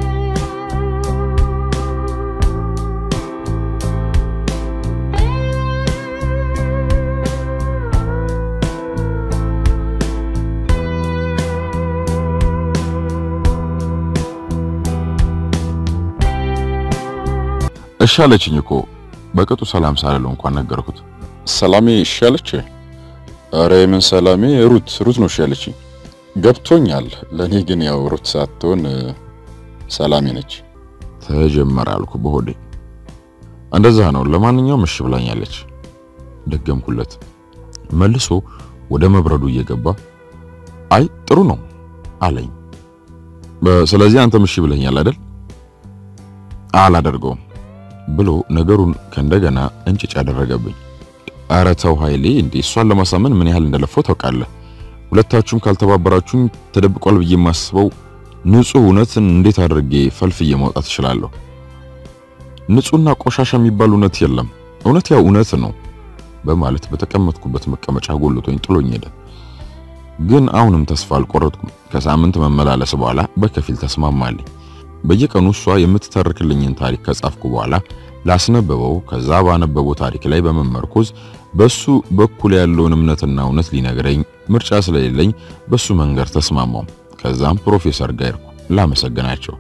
እሺ አለችኝ እኮ በቅጡ ሰላም ሳልለው እንኳን ነገርኩት። ሰላሜ እሺ አለች። ኧረ የምን ሰላሜ ሩት ሩት ነው እሺ አለችኝ። ገብቶኛል። ለኔ ግን ያው ሩት ሳትሆን ሰላሜ ነች። ተጀመረ አልኩ በሆዴ። እንደዛ ነው። ለማንኛውም እሺ ብላኛለች። ደገምኩለት። መልሶ ወደ መብረዱ እየገባ አይ ጥሩ ነው አለኝ። ስለዚህ አንተም እሺ ብለኛል አይደል? አላደርገውም ብሎ ነገሩን ከእንደገና እንጭጭ ያደረገብኝ። ኧረ ተው ኃይሌ፣ እንዴ እሷን ለማሳመን ምን ያህል እንደለፈው ታውቃለህ? ሁለታችሁም ካልተባበራችሁኝ ተደብቋል ብዬ የማስበው ንጹህ እውነትን እንዴት አድርጌ ፈልፍዬ ማውጣት እችላለሁ? ንጹህና ቆሻሻ የሚባል እውነት የለም። እውነት ያው እውነት ነው በማለት በተቀመጥኩበት መቀመጫ ጎልቶኝ ጥሎኝ ሄደ። ግን አሁንም ተስፋ አልቆረጥኩም። ከሳምንት መመላለስ በኋላ በከፊል ተስማማልኝ። በየቀኑ እሷ የምትተርክልኝን ታሪክ ከጻፍኩ በኋላ ላስነበበው፣ ከዛ ባነበበው ታሪክ ላይ በመመርኮዝ በሱ በኩል ያለውን እምነትና እውነት ሊነግረኝ ምርጫ ስለሌለኝ በሱ መንገድ ተስማማው። ከዛም ፕሮፌሰር ጋር ሄድኩ ላመሰግናቸው።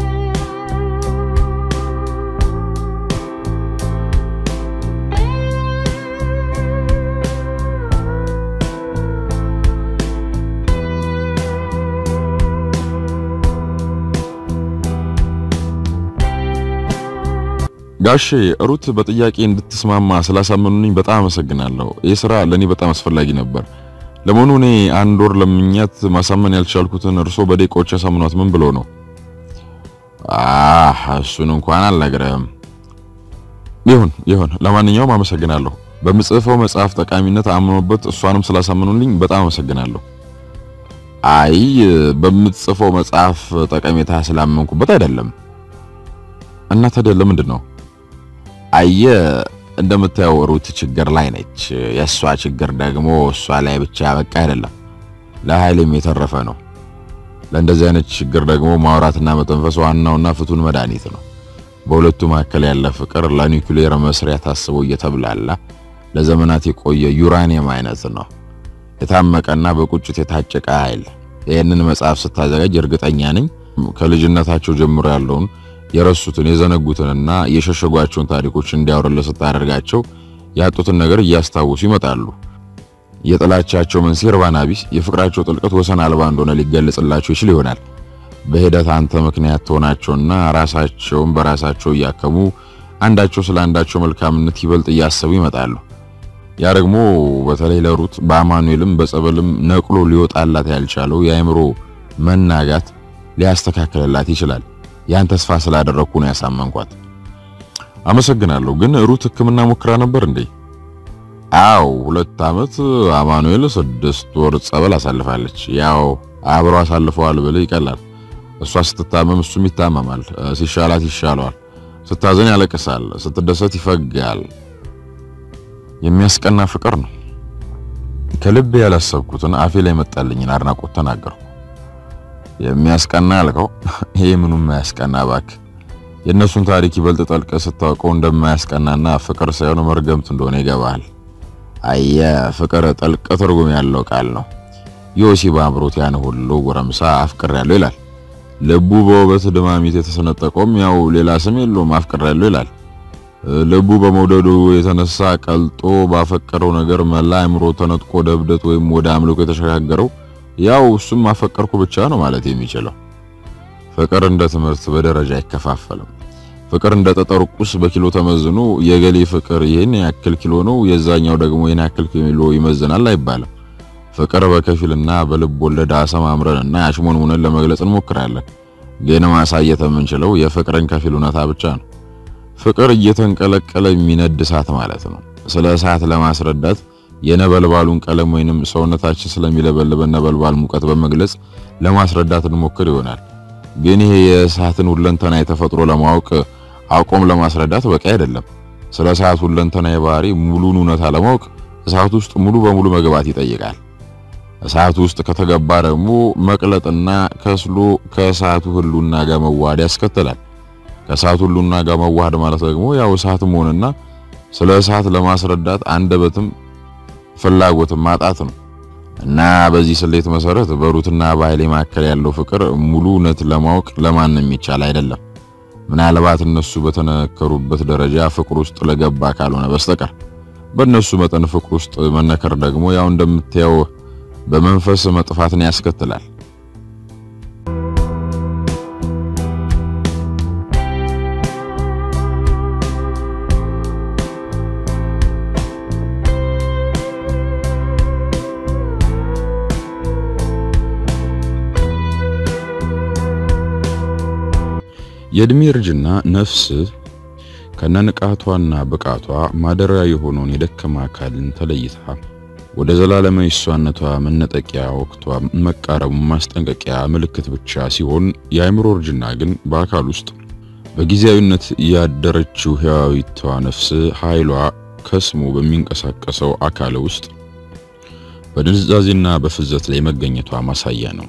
ጋሼ ሩት በጥያቄ እንድትስማማ ስላሳመኑኝ በጣም አመሰግናለሁ። ይህ ስራ ለኔ በጣም አስፈላጊ ነበር። ለመሆኑ እኔ አንድ ወር ለምኛት ማሳመን ያልቻልኩትን እርሶ በደቂቃዎች ያሳምኗት ምን ብሎ ነው? አህ እሱን እንኳን አልነግረህም። ይሁን ይሁን፣ ለማንኛውም አመሰግናለሁ። በምጽፈው መጽሐፍ ጠቃሚነት አምኖበት እሷንም ስላሳመኑልኝ በጣም አመሰግናለሁ። አይ በምትጽፈው መጽሐፍ ጠቀሜታ ስላመንኩበት አይደለም። እና ታዲያ ለምንድን ነው? አየ እንደምታየው ሩት ችግር ላይ ነች። የእሷ ችግር ደግሞ እሷ ላይ ብቻ በቃ አይደለም፣ ለኃይልም የተረፈ ነው። ለእንደዚህ አይነት ችግር ደግሞ ማውራትና መተንፈስ ዋናውና ፍቱን መድኃኒት ነው። በሁለቱ መካከል ያለ ፍቅር ለኒውክሌር መስሪያ ታስቦ እየተብላላ ለዘመናት የቆየ ዩራኒየም አይነት ነው። የታመቀና በቁጭት የታጨቀ ኃይል። ይህንን መጽሐፍ ስታዘጋጅ እርግጠኛ ነኝ ከልጅነታቸው ጀምሮ ያለውን የረሱትን የዘነጉትንና የሸሸጓቸውን ታሪኮች እንዲያወሩልህ ስታደርጋቸው ያጡትን ነገር እያስታወሱ ይመጣሉ። የጥላቻቸው መንስኤ እርባና ቢስ፣ የፍቅራቸው ጥልቀት ወሰን አልባ እንደሆነ ሊገለጽላቸው ይችል ይሆናል። በሂደት አንተ ምክንያት ትሆናቸውና ራሳቸውን በራሳቸው እያከሙ አንዳቸው ስለ አንዳቸው መልካምነት ይበልጥ እያሰቡ ይመጣሉ። ያ ደግሞ በተለይ ለሩት በአማኑኤልም በጸበልም ነቅሎ ሊወጣላት ያልቻለው የአእምሮ መናጋት ሊያስተካክልላት ይችላል። ያን ተስፋ ስላደረግኩ ነው ያሳመንኳት። አመሰግናለሁ። ግን ሩት ሕክምና ሞክራ ነበር እንዴ? አው ሁለት ዓመት አማኑኤል ስድስት ወር ጸበል አሳልፋለች። ያው አብረው አሳልፈዋል ብለ ይቀላል። እሷ ስትታመም እሱም ይታመማል። ሲሻላት ይሻለዋል። ስታዘን ያለቅሳል፣ ስትደሰት ይፈጋል። የሚያስቀና ፍቅር ነው። ከልቤ ያላሰብኩትን አፌ ላይ መጣልኝን አድናቆት ተናገርኩ። የሚያስቀና አልከው? ይሄ ምኑም ማያስቀና ባክ። የእነሱን ታሪክ ይበልጥ ጠልቀ ስታውቀው እንደማያስቀናና ፍቅር ሳይሆን መርገምት እንደሆነ ይገባሃል። አየ ፍቅር ጥልቅ ትርጉም ያለው ቃል ነው። ዮሲብ አምሮት ያን ሁሉ ጎረምሳ አፍቅሬያለሁ ይላል። ልቡ በውበት ድማሚት የተሰነጠቀውም ያው ሌላ ስም የለውም አፍቅሬያለሁ ይላል። ልቡ በመውደዱ የተነሳ ቀልጦ ባፈቀረው ነገር መላ አእምሮ ተነጥቆ ወደ እብደት ወይም ወደ አምልኮ የተሸጋገረው ያው እሱም አፈቀርኩ ብቻ ነው ማለት የሚችለው። ፍቅር እንደ ትምህርት በደረጃ አይከፋፈልም። ፍቅር እንደ ጠጠር ቁስ በኪሎ ተመዝኖ የገሌ ፍቅር ይህን ያክል ኪሎ ነው፣ የዛኛው ደግሞ ይህን ያክል ኪሎ ይመዝናል አይባልም። ፍቅር በከፊልና በልብ ወለድ አሰማምረንና አሽሞንሙነን ለመግለጽ እንሞክራለን። ግን ማሳየት የምንችለው የፍቅርን ከፊል እውነታ ብቻ ነው። ፍቅር እየተንቀለቀለ የሚነድ እሳት ማለት ነው። ስለ እሳት ለማስረዳት የነበልባሉን ቀለም ወይንም ሰውነታችን ስለሚለበልበን ነበልባል ሙቀት በመግለጽ ለማስረዳት እንሞክር ይሆናል። ግን ይሄ የእሳትን ሁለንተና የተፈጥሮ ለማወቅ አቆም ለማስረዳት በቂ አይደለም። ስለ እሳት ሁለንተና የባህሪ ሙሉን እውነታ ለማወቅ እሳት ውስጥ ሙሉ በሙሉ መግባት ይጠይቃል። እሳት ውስጥ ከተገባ ደግሞ መቅለጥና ከስሎ ከእሳቱ ህሉና ጋር መዋሃድ ያስከትላል። ከእሳቱ ህሉና ጋር መዋሃድ ማለት ደግሞ ያው እሳት መሆንና ስለ እሳት ለማስረዳት አንደበትም ፍላጎትም ማጣት ነው። እና በዚህ ስሌት መሰረት በሩትና በኃይሌ መካከል ያለው ፍቅር ሙሉ እውነት ለማወቅ ለማንም ይቻል አይደለም። ምናልባት እነሱ በተነከሩበት ደረጃ ፍቅር ውስጥ ለገባ ካልሆነ በስተቀር በእነሱ መጠን ፍቅር ውስጥ መነከር ደግሞ ያው እንደምታየው በመንፈስ መጥፋትን ያስከትላል። የእድሜ እርጅና ነፍስ ከነንቃቷና ብቃቷ ማደሪያ የሆነውን የደከማ አካልን ተለይታ ወደ ዘላለማዊ እሷነቷ መነጠቂያ ወቅቷ መቃረቡ ማስጠንቀቂያ ምልክት ብቻ ሲሆን የአእምሮ እርጅና ግን በአካል ውስጥ በጊዜያዊነት ያደረችው ሕያዊቷ ነፍስ ኃይሏ ከስሞ በሚንቀሳቀሰው አካል ውስጥ በድንዛዜና በፍዘት ላይ መገኘቷ ማሳያ ነው።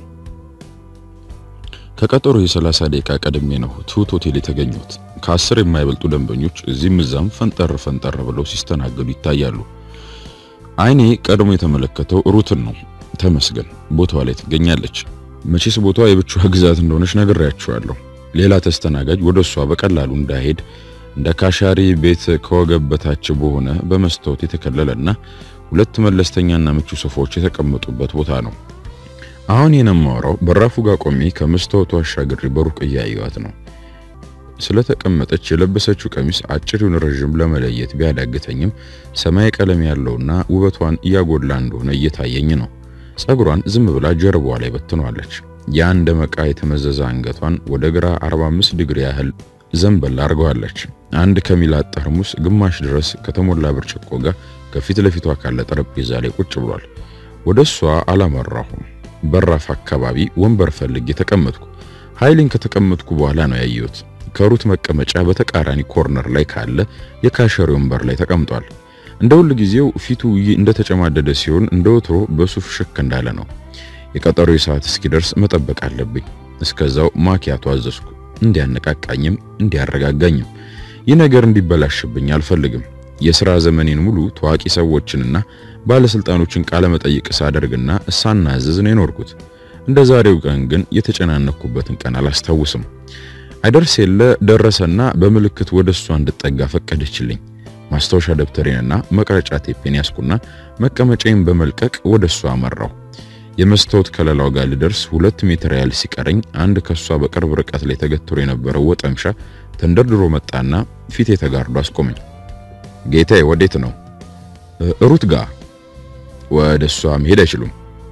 ከቀጠሮ የ30 ደቂቃ ቀድሜ ነው ትሁት ሆቴል የተገኙት። ከአስር የማይበልጡ ደንበኞች እዚህም እዛም ፈንጠር ፈንጠር ብለው ሲስተናገዱ ይታያሉ። አይኔ ቀድሞ የተመለከተው ሩትን ነው። ተመስገን ቦታዋ ላይ ትገኛለች። መቼስ ቦታዋ የብቻዋ ግዛት እንደሆነች ነግሬያቸዋለሁ። ሌላ ተስተናጋጅ ወደ እሷ በቀላሉ እንዳይሄድ እንደ ካሻሪ ቤት ከወገብ በታች በሆነ በመስታወት የተከለለና ሁለት መለስተኛና ምቹ ሶፋዎች የተቀመጡበት ቦታ ነው። አሁን የነማወራው በራፉ ጋር ቆሜ ከመስታወቱ አሻግሬ በሩቅ እያየዋት ነው። ስለተቀመጠች የለበሰችው ቀሚስ አጭር ይሁን ረዥም ለመለየት ቢያዳግተኝም ሰማይ ቀለም ያለውና ውበቷን እያጎላ እንደሆነ እየታየኝ ነው። ጸጉሯን ዝም ብላ ጀርባዋ ላይ በትኗለች። የአንድ መቃ የተመዘዘ አንገቷን ወደ ግራ 45 ዲግሪ ያህል ዘንበል አድርገዋለች። አንድ ከሚላት ጠርሙስ ግማሽ ድረስ ከተሞላ ብርጭቆ ጋር ከፊት ለፊቷ ካለ ጠረጴዛ ላይ ቁጭ ብሏል። ወደ እሷ አላመራሁም። በራፍ አካባቢ ወንበር ፈልጌ ተቀመጥኩ። ኃይሌን ከተቀመጥኩ በኋላ ነው ያየሁት። ከሩት መቀመጫ በተቃራኒ ኮርነር ላይ ካለ የካሸሪ ወንበር ላይ ተቀምጧል። እንደ ሁል ጊዜው ፊቱ እንደተጨማደደ ሲሆን እንደ ወትሮ በሱፍ ሽክ እንዳለ ነው። የቀጠሮ ሰዓት እስኪደርስ መጠበቅ አለብኝ። እስከዛው ማኪያቶ አዘዝኩ። እንዲያነቃቃኝም እንዲያረጋጋኝም። ይህ ነገር እንዲበላሽብኝ አልፈልግም። የሥራ ዘመኔን ሙሉ ታዋቂ ሰዎችንና ባለስልጣኖችን ቃለ መጠይቅ ሳደርግና ሳናዝዝ ነው የኖርኩት። እንደ ዛሬው ቀን ግን የተጨናነኩበትን ቀን አላስታውስም። አይደርስ የለ ደረሰና በምልክት ወደ እሷ እንድጠጋ ፈቀደችልኝ። ማስታወሻ ደብተሬንና መቅረጫ ቴፔን ያስኩና መቀመጫዬን በመልቀቅ ወደ እሷ አመራው። የመስታወት ከለላው ጋር ልደርስ ሁለት ሜትር ያህል ሲቀረኝ አንድ ከሷ በቅርብ ርቀት ላይ ተገትሮ የነበረው ወጠምሻ ተንደርድሮ መጣና ፊቴ ተጋርዶ አስቆመኝ። ጌታዬ ወዴት ነው? ሩት ጋር። ወደ እሷ መሄድ አይችሉም።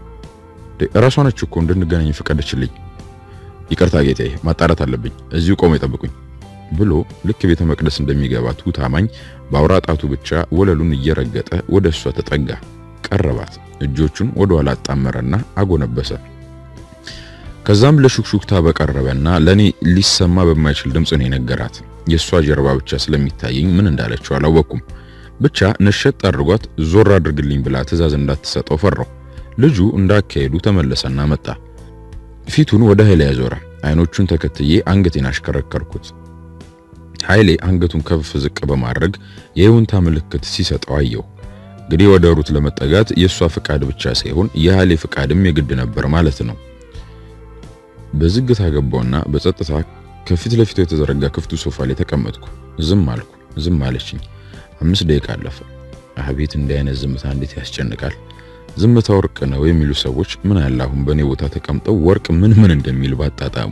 እራሷ ነች እኮ እንድንገናኝ ፈቀደችልኝ። ይቅርታ ጌታዬ፣ ማጣራት አለብኝ። እዚሁ ቆሞ ይጠብቁኝ ብሎ ልክ ቤተ መቅደስ እንደሚገባ ትሁት አማኝ በአውራ ጣቱ ብቻ ወለሉን እየረገጠ ወደ እሷ ተጠጋ፣ ቀረባት። እጆቹን ወደ ኋላ አጣመረና አጎነበሰ። ከዛም ለሹክሹክታ በቀረበና ለኔ ሊሰማ በማይችል ድምፅ ነው የነገራት። የእሷ ጀርባ ብቻ ስለሚታየኝ ምን እንዳለችው አላወቅኩም። ብቻ ነሸጥ አድርጓት ዞር አድርግልኝ ብላ ትዕዛዝ እንዳትሰጠው ፈራው። ልጁ እንዳካሄዱ ተመለሰና መጣ። ፊቱን ወደ ኃይሌ ያዞረ። አይኖቹን ተከትዬ አንገቴን አሽከረከርኩት። ኃይሌ አንገቱን ከፍ ዝቅ በማድረግ የይሁንታ ምልክት ሲሰጠው አየሁ። እንግዲህ ወደ ሩት ለመጠጋት የእሷ ፍቃድ ብቻ ሳይሆን የኃይሌ ፍቃድም የግድ ነበር ማለት ነው። በዝግታ ገባውና በጸጥታ ከፊት ለፊቱ የተዘረጋ ክፍቱ ሶፋ ላይ ተቀመጥኩ። ዝም አልኩ። ዝም አለችኝ። አምስት ደቂቃ አለፈ። አቤት እንዲህ አይነት ዝምታ እንዴት ያስጨንቃል! ዝምታ ወርቅ ነው የሚሉ ሰዎች ምን ያለ አሁን በእኔ ቦታ ተቀምጠው ወርቅ ምን ምን እንደሚል ባጣጣሙ።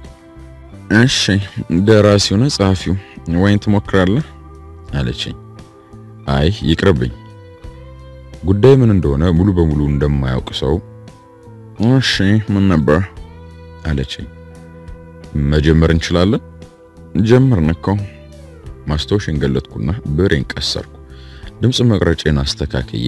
እሺ ደራሲው ነው ጸሐፊው፣ ወይን ትሞክራለህ አለችኝ። አይ ይቅርብኝ። ጉዳይ ምን እንደሆነ ሙሉ በሙሉ እንደማያውቅ ሰው እሺ ምን ነበር አለችኝ። መጀመር እንችላለን። ጀመርን እኮ። ማስታወሻን ገለጥኩና ብሬን ቀሰርኩ። ድምፅ መቅረጬን አስተካክዬ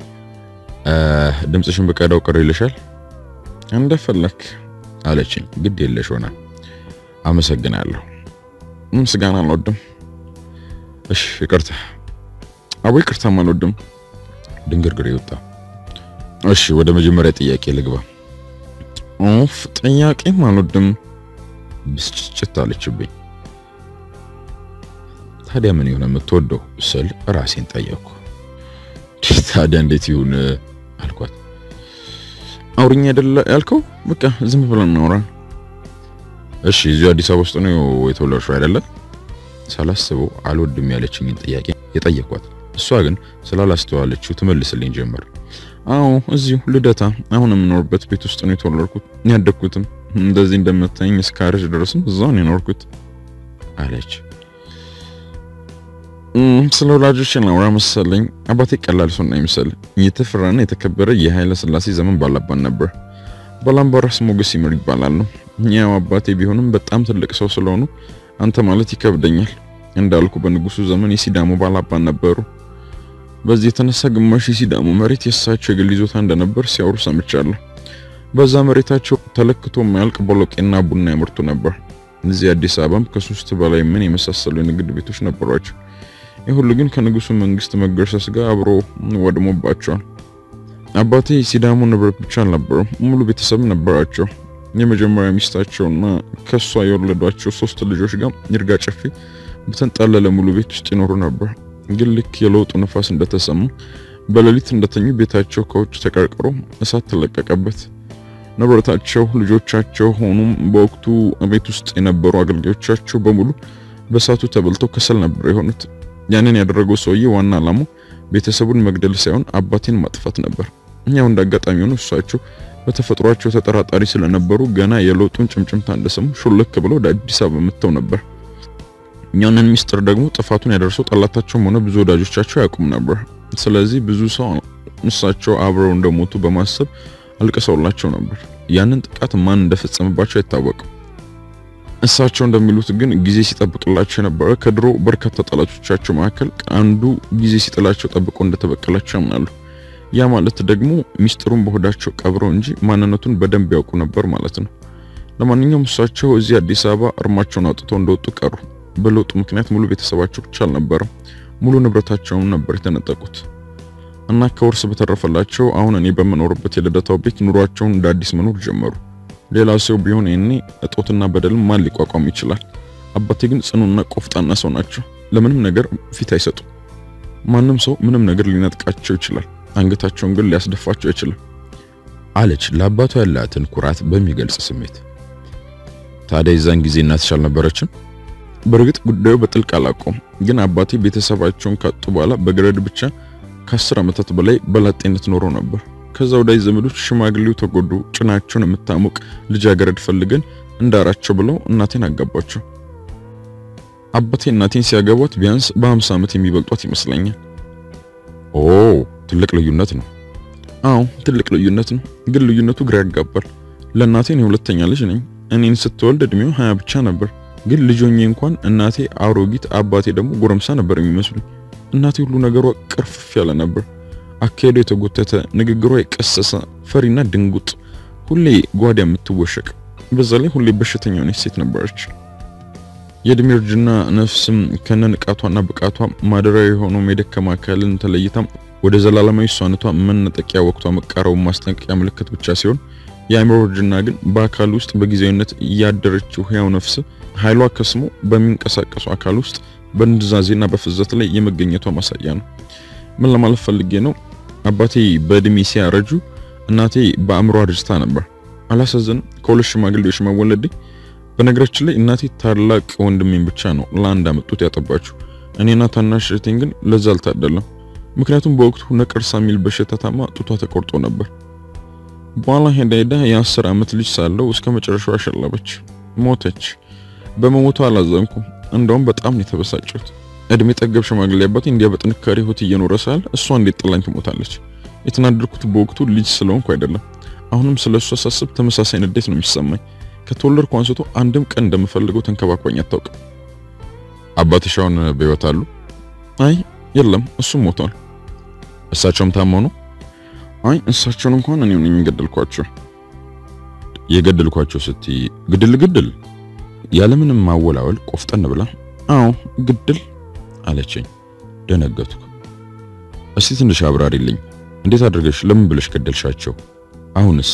ድምፅሽን ብቀዳው ቅር ይልሻል? እንደፈለክ አለችኝ። ግድ የለሽ ሆና አመሰግናለሁ። ምስጋና አልወድም። እሺ ይቅርታ። አቦ ይቅርታም አልወድም። ድንግርግር ይወጣ። እሺ ወደ መጀመሪያ ጥያቄ ልግባ። ኦፍ ጥያቄም አልወድም። ብስጭት አለችብኝ። ታዲያ ምን ይሆን የምትወደው ስል ራሴን ጠየቅኩ። ታዲያ እንዴት ይሁን አልኳት። አውሪኝ አይደለ ያልከው? በቃ ዝም ብለን እናውራ። እሺ እዚሁ አዲስ አበባ ውስጥ ነው የተወለድሽው አይደለ? ሳላስበው አልወድም ያለችኝን ጥያቄ የጠየኳት፣ እሷ ግን ስላላስተዋለችው ትመልስልኝ ጀመር። አዎ እዚሁ ልደታ፣ አሁን የምኖርበት ቤት ውስጥ ነው የተወለድኩት ያደግኩትም። እንደዚህ እንደምታየኝ እስከ አረጅ ድረስም እዛው ነው የኖርኩት አለች። ስለ ወላጆች ላውራ መሰለኝ። አባቴ ቀላል ሰው አይመስል የተፈራና የተከበረ የኃይለ ሥላሴ ዘመን ባላባን ነበር። ባላምባራስ ሞገስ ይመር ይባላሉ። ያው አባቴ ቢሆንም በጣም ትልቅ ሰው ስለሆኑ አንተ ማለት ይከብደኛል። እንዳልኩ በንጉሱ ዘመን የሲዳሞ ባላባን ነበሩ። በዚህ የተነሳ ግማሽ የሲዳሞ መሬት የእሳቸው የግል ይዞታ እንደነበር ሲያወሩ ሰምቻለሁ። በዛ መሬታቸው ተለክቶ የማያልቅ ቦሎቄና ቡና ያመርቱ ነበር። እዚህ አዲስ አበባም ከሶስት በላይ ምን የመሳሰሉ የንግድ ቤቶች ነበሯቸው። ይህ ሁሉ ግን ከንጉሱ መንግስት መገርሰስ ጋር አብሮ ወድሞባቸዋል። አባቴ ሲዳሞ ንብረት ብቻ አልነበረም፣ ሙሉ ቤተሰብ ነበራቸው። የመጀመሪያ ሚስታቸውና ከሷ የወለዷቸው ሶስት ልጆች ጋር ይርጋ ጨፌ በተንጣለለ ሙሉ ቤት ውስጥ ይኖሩ ነበር። ግን ልክ የለውጡ ነፋስ እንደተሰማ በሌሊት እንደተኙ ቤታቸው ከውጭ ተቀርቅሮ እሳት ተለቀቀበት። ንብረታቸው፣ ልጆቻቸው ሆኑም በወቅቱ ቤት ውስጥ የነበሩ አገልጋዮቻቸው በሙሉ በእሳቱ ተበልተው ከሰል ነበር የሆኑት። ያንን ያደረገው ሰውዬ ዋና ዓላማው ቤተሰቡን መግደል ሳይሆን አባቴን ማጥፋት ነበር። እኛው እንዳጋጣሚ ሆኖ እሳቸው በተፈጥሯቸው ተጠራጣሪ ስለነበሩ ገና የለውጡን ጭምጭምታ እንደሰሙ ሹልክ ብለው ወደ አዲስ አበባ መጥተው ነበር። ያንን ሚስጥር ደግሞ ጥፋቱን ያደርሰው ጠላታቸውም ሆነ ብዙ ወዳጆቻቸው አያውቁም ነበር። ስለዚህ ብዙ ሰው እሳቸው አብረው እንደሞቱ በማሰብ አልቅሰውላቸው ነበር። ያንን ጥቃት ማን እንደፈጸመባቸው አይታወቅም። እሳቸው እንደሚሉት ግን ጊዜ ሲጠብቅላቸው የነበረ ከድሮ በርካታ ጠላቶቻቸው መካከል አንዱ ጊዜ ሲጥላቸው ጠብቆ እንደተበቀላቸው ያምናሉ። ያ ማለት ደግሞ ሚስጥሩን በሆዳቸው ቀብረው እንጂ ማንነቱን በደንብ ያውቁ ነበር ማለት ነው። ለማንኛውም እሳቸው እዚህ አዲስ አበባ እርማቸውን አውጥተው እንደወጡ ቀሩ። በለውጡ ምክንያት ሙሉ ቤተሰባቸው ብቻ አልነበረም፣ ሙሉ ንብረታቸውን ነበር የተነጠቁት እና ከውርስ በተረፈላቸው አሁን እኔ በምኖርበት የልደታው ቤት ኑሯቸውን እንደ አዲስ መኖር ጀመሩ። ሌላ ሰው ቢሆን ይሄኔ እጦትና በደልም ማን ሊቋቋም ይችላል? አባቴ ግን ጽኑና ቆፍጣና ሰው ናቸው። ለምንም ነገር ፊት አይሰጡም። ማንም ሰው ምንም ነገር ሊነጥቃቸው ይችላል፣ አንገታቸውን ግን ሊያስደፋቸው አይችልም አለች ለአባቷ ያላትን ኩራት በሚገልጽ ስሜት። ታዲያ የዛን ጊዜ እናትሽ አልነበረችም? በእርግጥ ጉዳዩ በጥልቅ አላውቀውም፣ ግን አባቴ ቤተሰባቸውን ካጡ በኋላ በገረድ ብቻ ከአስር ዓመታት በላይ በላጤነት ኖሮ ነበር። ከዛ ወዳጅ ዘመዶች ሽማግሌው ተጎዱ፣ ጭናቸውን የምታሞቅ ልጃገረድ ፈልገን እንዳራቸው ብለው እናቴን አጋባቸው። አባቴ እናቴን ሲያገቧት ቢያንስ በ50 ዓመት የሚበልጧት ይመስለኛል። ኦ ትልቅ ልዩነት ነው። አዎ ትልቅ ልዩነት ነው፣ ግን ልዩነቱ ግራ ያጋባል። ለእናቴ እኔ ሁለተኛ ልጅ ነኝ። እኔን ስትወልድ እድሜው ሀያ ብቻ ነበር፣ ግን ልጆኜ እንኳን እናቴ አሮጊት፣ አባቴ ደግሞ ጎረምሳ ነበር የሚመስሉኝ። እናቴ ሁሉ ነገሯ ቅርፍፍ ያለ ነበር። አካሄዷ የተጎተተ፣ ንግግሯ የቀሰሰ፣ ፈሪና ድንጉጥ፣ ሁሌ ጓዳ የምትወሸቅ፣ በዛ ላይ ሁሌ በሽተኛ የሆነች ሴት ነበረች። የእድሜ እርጅና ነፍስም ከነ ንቃቷና ብቃቷ ማደሪያ የሆነው የደከማ አካልን ተለይታም ወደ ዘላለማዊ እሷነቷ መነጠቂያ ወቅቷ መቃረቡ ማስጠንቀቂያ ምልክት ብቻ ሲሆን የአእምሮ እርጅና ግን በአካል ውስጥ በጊዜያዊነት እያደረችው ሕያው ነፍስ ኃይሏ ከስሞ በሚንቀሳቀሱ አካል ውስጥ በንድዛዜና በፍዘት ላይ የመገኘቷ ማሳያ ነው። ምን ለማለት ፈልጌ ነው? አባቴ በእድሜ ሲያረጁ እናቴ በአእምሮ አርጅታ ነበር። አላሳዝንም? ከሁለት ሽማግሌዎች መወለዴ። በነገራችን ላይ እናቴ ታላቅ ወንድሜን ብቻ ነው ለአንድ አመጡት ያጠባችሁ። እኔና ታናሽ እህቴን ግን ለዛ አልታደለም። ምክንያቱም በወቅቱ ነቀርሳ የሚል በሽታ ታማ ጡቷ ተቆርጦ ነበር። በኋላ ሄዳ ሄዳ የአስር ዓመት ልጅ ሳለው እስከ መጨረሻው አሸለበች፣ ሞተች። በመሞቷ አላዘንኩም፣ እንደውም በጣም ነው የተበሳጨሁት። እድሜ ጠገብ ሽማግሌ አባቴ እንዲያ በጥንካሬ ህይወት እየኖረ ሳለ እሷ እንዴት ጥላኝ ትሞታለች? የተናደድኩት በወቅቱ ልጅ ስለሆንኩ አይደለም። አሁንም ስለሷ ሳስብ ተመሳሳይ ንዴት ነው የሚሰማኝ። ከተወለድኩ አንስቶ አንድም ቀን እንደምፈልገው ተንከባክባኝ አታውቅም። አባትሽ አሁን በህይወት አሉ? አይ የለም፣ እሱም ሞቷል። እሳቸውም ታመው ነው? አይ እሳቸውን እንኳን እኔው ነኝ የገደልኳቸው። የገደልኳቸው ስትይ ግድል ግድል ያለምንም ማወላወል ቆፍጠን ብላ አዎ ግድል አለችኝ። ደነገጥኩ። እስቲ ትንሽ አብራሪልኝ። እንዴት አድርገሽ ለምን ብለሽ ገደልሻቸው? አሁንስ?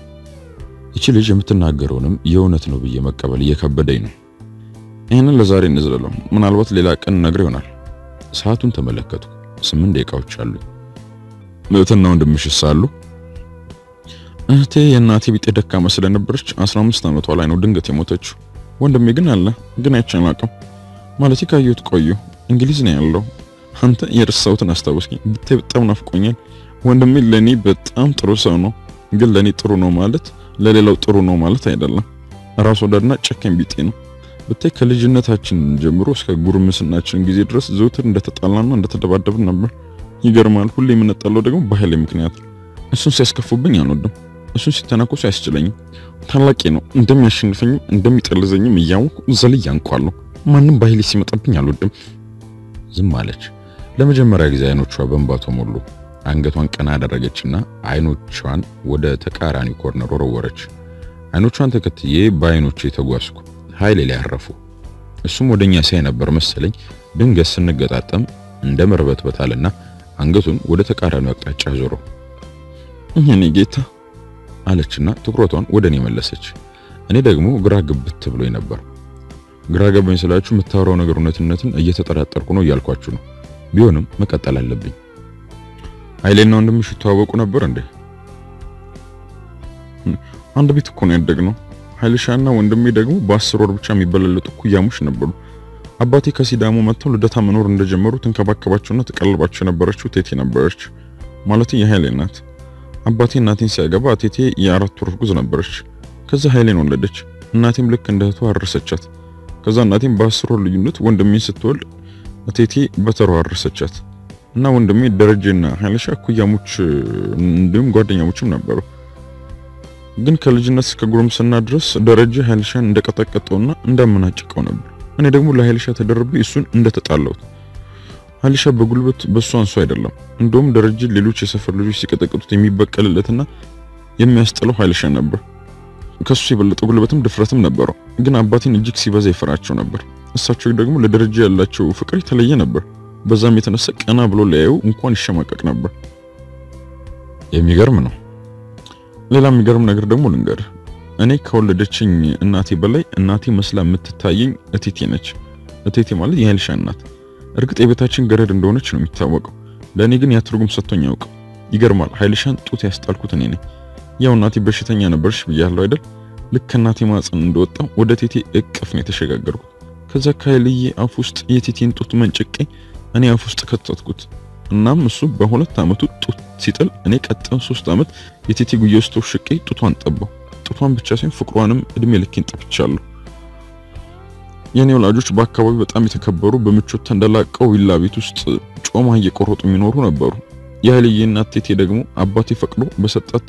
ይቺ ልጅ የምትናገረውንም የእውነት ነው ብዬ መቀበል እየከበደኝ ነው። ይህንን ለዛሬ እንዝለለው፣ ምናልባት ሌላ ቀን ነግር ይሆናል። ሰዓቱን ተመለከቱ። ስምንት ደቂቃዎች አሉ። እህትና ወንድምሽስ አሉ? እህቴ የእናቴ ቢጤ ደካማ ስለነበረች 15 ዓመቷ ላይ ነው ድንገት የሞተችው። ወንድሜ ግን አለ፣ ግን አይቼን አላውቅም። ማለት ካየሁት ቆየሁ። እንግሊዝ ነው ያለው። አንተ የረሳሁትን አስታወስኝ። ብታይ በጣም ናፍቆኛል። ወንድሜ ለኔ በጣም ጥሩ ሰው ነው፣ ግን ለኔ ጥሩ ነው ማለት ለሌላው ጥሩ ነው ማለት አይደለም። ራስ ወዳድና ጨካኝ ቢጤ ነው። ብታይ ከልጅነታችን ጀምሮ እስከ ጉርምስናችን ጊዜ ድረስ ዘውትር እንደተጣላና እንደተደባደብን ነበር። ይገርማል። ሁሌ የምንጣለው ደግሞ በኃይሌ ምክንያት ነው። እሱን ሲያስከፉብኝ አልወድም። እሱን ሲተናኮሱ አያስችለኝም። ታላቄ ነው። እንደሚያሸንፈኝም እንደሚጠልዘኝም እያወቅሁ ዘልዬ አንቋለሁ። ማንም በኃይሌ ሲመጣብኝ አልወድም። ዝም አለች። ለመጀመሪያ ጊዜ አይኖቿ በእንባ ተሞሉ። አንገቷን ቀና አደረገችና አይኖቿን ወደ ተቃራኒ ኮርነር ወረወረች። አይኖቿን ተከትዬ በአይኖቼ ተጓዝኩ። ኃይሌ ላይ አረፉ። እሱም ወደኛ ሲያይ ነበር መሰለኝ። ድንገት ስንገጣጠም እንደ መርበትበታልና አንገቱን ወደ ተቃራኒው አቅጣጫ ዞሮ እኔ ጌታ አለችና ትኩረቷን ወደ እኔ መለሰች። እኔ ደግሞ ግራ ግብት ብሎኝ ነበር። ግራ ገባኝ ስላችሁ የምታወራው ነገር እውነትነትን እየተጠራጠርኩ ነው እያልኳችሁ ነው። ቢሆንም መቀጠል አለብኝ። ኃይሌና ወንድምሽ ይተዋወቁ ነበር እንዴ? አንድ ቤት እኮ ነው ያደግነው። ኃይልሻና ወንድሜ ደግሞ በአስር ወር ብቻ የሚበላለጡ ኩያሞች ነበሩ። አባቴ ከሲዳሞ መጥተው ልደታ መኖር እንደጀመሩ ትንከባከባቸውና ትቀልባቸው የነበረችው ቴቴ ነበረች። ማለት የኃይሌ እናት። አባቴ እናቴን ሲያገባ ቴቴ የአራት ወር እርጉዝ ነበረች። ከዛ ኃይሌን ወለደች። እናቴም ልክ እንደ እህቷ አረሰቻት። ከዛ እናቴም በአስር ወር ልዩነት ወንድሜን ስትወልድ ቴቴ በተሯ አረሰቻት እና ወንድሜ ደረጀና ኃይልሻ ኩያሞች እንዲሁም ጓደኛሞችም ነበሩ። ግን ከልጅነት እስከ ጉርምስና ድረስ ደረጀ ኃይልሻን እንደቀጠቀጠውና እንዳመናጭቀው ነበር። እኔ ደግሞ ለኃይልሻ ተደርቤ እሱን እንደተጣላሁት። ኃይልሻ በጉልበት በሱ አንሱ አይደለም። እንደውም ደረጀ ሌሎች የሰፈር ልጆች ሲቀጠቅጡት የሚበቀልለትና የሚያስጥለው ኃይልሻ ነበር። ከሱ የበለጠ ጉልበትም ድፍረትም ነበረው። ግን አባቴን እጅግ ሲበዛ ይፈራቸው ነበር። እሳቸው ደግሞ ለደረጃ ያላቸው ፍቅር የተለየ ነበር። በዛም የተነሳ ቀና ብሎ ሊያየው እንኳን ይሸማቀቅ ነበር። የሚገርም ነው። ሌላ የሚገርም ነገር ደግሞ ልንገርህ። እኔ ከወለደችኝ እናቴ በላይ እናቴ መስላ የምትታየኝ እቴቴ ነች። እቴቴ ማለት የኃይልሻ እናት። እርግጥ የቤታችን ገረድ እንደሆነች ነው የሚታወቀው። ለእኔ ግን ያ ትርጉም ሰጥቶኝ ያውቅም። ይገርማል። ኃይልሻን ጡት ያስጣልኩት እኔ ነኝ። ያው እናቴ በሽተኛ ነበርሽ ብያለሁ አይደል? ልክ እናቴ ማጽን እንደወጣው ወደ ቴቴ እቅፍ ነው የተሸጋገርኩት። ከዛ ከኃይልዬ አፍ ውስጥ የቴቴን ጡት መንጭቄ እኔ አፍ ውስጥ ከተትኩት። እናም እሱ በሁለት ዓመቱ ጡት ሲጥል እኔ ቀጣዩን ሶስት ዓመት የቴቴ ጉያ ውስጥ ተውሽቄ ጡቷን ጠባው። ጡቷን ብቻ ሳይሆን ፍቅሯንም እድሜ ልኬን ጠብቻለሁ። የኔ ወላጆች በአካባቢው በጣም የተከበሩ በምቾት ተንደላቀው ቪላ ቤት ውስጥ ጮማ እየቆረጡ የሚኖሩ ነበሩ። የኃይልዬ እናት ቴቴ ደግሞ አባቴ ፈቅዶ በሰጣት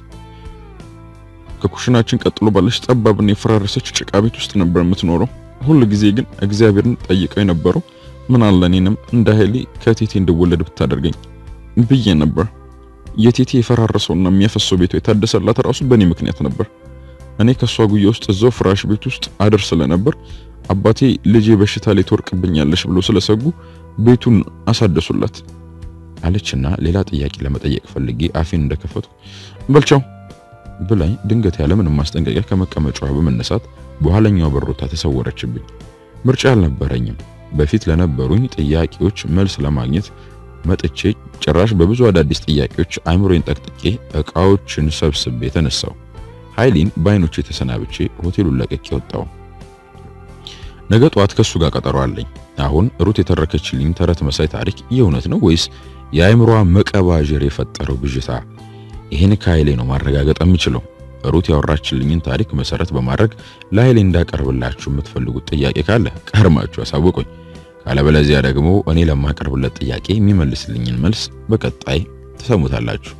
ከኩሽናችን ቀጥሎ ባለች ጠባብና የፈራረሰች ጭቃ ቤት ውስጥ ነበር የምትኖረው። ሁል ጊዜ ግን እግዚአብሔርን ጠይቀው የነበረው ምን አለ እኔንም እንደ ኃይሌ ከቴቴ እንድወለድ ብታደርገኝ ብዬ ነበር። የቴቴ የፈራረሰውና የሚያፈሰው ቤቷ የታደሰላት ራሱ በእኔ ምክንያት ነበር። እኔ ከሷ ጉያ ውስጥ እዛው ፍራሽ ቤት ውስጥ አድር ስለነበር አባቴ ልጄ በሽታ ላይ ትወርቅብኛለሽ ብሎ ስለሰጉ ቤቱን አሳደሱላት አለችና ሌላ ጥያቄ ለመጠየቅ ፈልጌ አፌን እንደከፈቱ በልቻው ብላኝ ድንገት ያለ ምንም ማስጠንቀቂያ ከመቀመጫዋ በመነሳት በኋለኛው በሮታ ተሰወረችብኝ። ምርጫ አልነበረኝም። በፊት ለነበሩኝ ጥያቄዎች መልስ ለማግኘት መጥቼ ጭራሽ በብዙ አዳዲስ ጥያቄዎች አይምሮዬን ጠቅጥቄ እቃዎችን ሰብስቤ ተነሳው። ኃይሌን በአይኖቼ ተሰናብቼ ሆቴሉን ለቅቄ ወጣው። ነገ ጠዋት ከሱ ጋር ቀጠሮ አለኝ። አሁን ሩት የተረከችልኝ ተረት መሳይ ታሪክ የእውነት ነው ወይስ የአይምሮዋ መቀባጀር የፈጠረው ብዥታ? ይህን ከኃይሌ ነው ማረጋገጥ የምችለው። ሩት ያወራችልኝን ታሪክ መሰረት በማድረግ ለኃይሌ እንዳቀርብላችሁ የምትፈልጉት ጥያቄ ካለ ቀርማችሁ አሳውቁኝ። ካለበለዚያ ደግሞ እኔ ለማቀርብለት ጥያቄ የሚመልስልኝን መልስ በቀጣይ ትሰሙታላችሁ።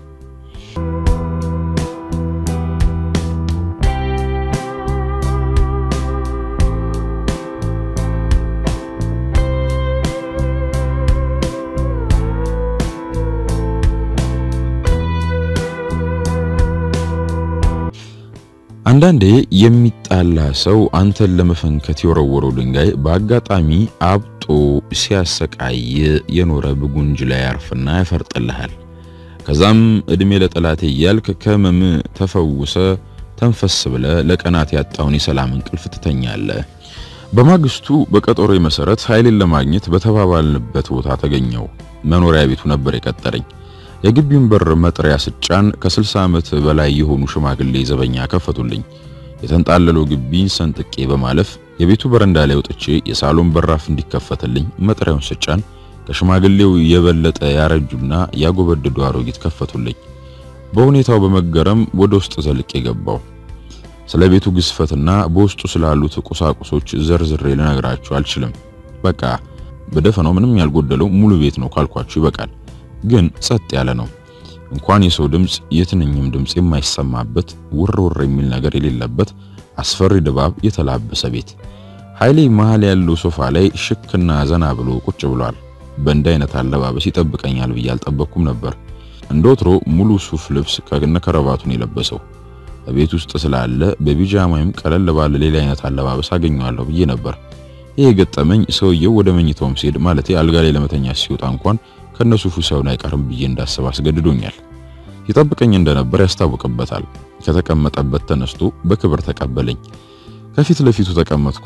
አንዳንዴ የሚጣላ ሰው አንተን ለመፈንከት የወረወረው ድንጋይ በአጋጣሚ አብጦ ሲያሰቃይ የኖረ ብጉንጅ ላይ ያርፍና ያፈርጥልሃል። ከዛም እድሜ ለጠላቴ እያልክ ከህመም ተፈውሰ ተንፈስ ብለ ለቀናት ያጣውን የሰላም እንቅልፍ ትተኛለህ። በማግስቱ በቀጠሮ መሰረት ኃይሌን ለማግኘት በተባባልንበት ቦታ ተገኘው። መኖሪያ ቤቱ ነበር የቀጠረኝ። የግቢውን በር መጥሪያ ስጫን ከ60 ዓመት በላይ የሆኑ ሽማግሌ ዘበኛ ከፈቱልኝ። የተንጣለለው ግቢን ሰንጥቄ በማለፍ የቤቱ በረንዳ ላይ ወጥቼ የሳሎን በራፍ እንዲከፈትልኝ መጥሪያውን ስጫን ከሽማግሌው የበለጠ ያረጁና ያጎበደዱ አሮጊት ከፈቱልኝ። በሁኔታው በመገረም ወደ ውስጥ ዘልቄ ገባው። ስለ ቤቱ ግዝፈትና በውስጡ ስላሉት ቁሳቁሶች ዘርዝሬ ልነግራችሁ አልችልም። በቃ በደፈናው ምንም ያልጎደለው ሙሉ ቤት ነው ካልኳችሁ ይበቃል። ግን ጸጥ ያለ ነው። እንኳን የሰው ድምፅ የትንኝም ድምፅ የማይሰማበት ውር ውር የሚል ነገር የሌለበት አስፈሪ ድባብ የተላበሰ ቤት። ኃይሌ መሃል ያለው ሶፋ ላይ ሽክና ዘና ብሎ ቁጭ ብሏል። በእንዲህ አይነት አለባበስ ይጠብቀኛል ብዬ አልጠበቅኩም ነበር። እንደ ወትሮ ሙሉ ሱፍ ልብስ ከነ ከረባቱን የለበሰው ቤት ውስጥ ስላለ በቢጃማ ወይም ቀለል ባለ ሌላ አይነት አለባበስ አገኘዋለሁ ብዬ ነበር። ይሄ ገጠመኝ ሰውየው ወደ መኝታውም ሲሄድ ማለቴ አልጋ ላይ ለመተኛ ሲወጣ እንኳን ከነሱፉ ሳይሆን አይቀርም ብዬ እንዳስብ አስገድዶኛል። ይጠብቀኝ እንደነበር ያስታውቅበታል። ከተቀመጠበት ተነስቶ በክብር ተቀበለኝ። ከፊት ለፊቱ ተቀመጥኩ።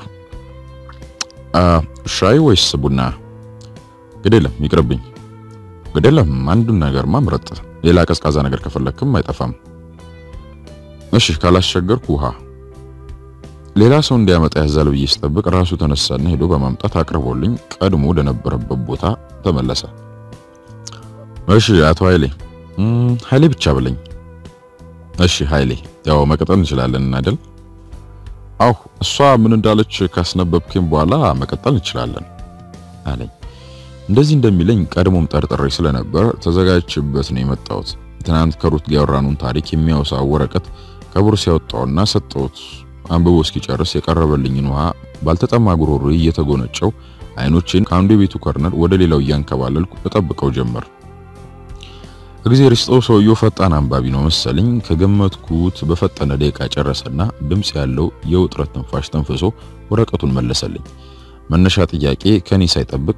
ሻይ ወይስ ቡና? ግዴለም ይቅርብኝ። ግዴለም አንዱን ነገርማ ምረጥ። ሌላ ቀዝቃዛ ነገር ከፈለክም አይጠፋም። እሺ ካላስቸገርኩ ውሃ። ሌላ ሰው እንዲያመጣ ያዛል ብዬ ስጠብቅ ራሱ ተነሳና ሄዶ በማምጣት አቅርቦልኝ ቀድሞ ወደ ነበረበት ቦታ ተመለሰ። እሺ አቶ ኃይሌ ኃይሌ ብቻ ብለኝ። እሺ ኃይሌ፣ ያው መቀጠል እንችላለን አይደል? አው እሷ ምን እንዳለች ካስነበብከኝ በኋላ መቀጠል እንችላለን አለኝ። እንደዚህ እንደሚለኝ ቀድሞም ጠርጥሬ ስለነበር ተዘጋጅችበት ነው የመጣሁት። ትናንት ከሩት ጋር ያወራኑን ታሪክ የሚያወሳ ወረቀት ከቦርሳ ያወጣውና ሰጠሁት። አንብቦ እስኪጨርስ የቀረበልኝን ውሃ ባልተጠማ ጉሮሮ እየተጎነጨው አይኖቼን ከአንዱ የቤቱ ኮርነር ወደ ሌላው እያንከባለልኩ እጠብቀው ጀመር። እግዚአብሔር ይስጠው ሰውየው ፈጣን አንባቢ ነው መሰለኝ። ከገመትኩት በፈጠነ ደቂቃ ጨረሰና ድምጽ ያለው የውጥረት ትንፋሽ ተንፍሶ ወረቀቱን መለሰልኝ። መነሻ ጥያቄ ከኔ ሳይጠብቅ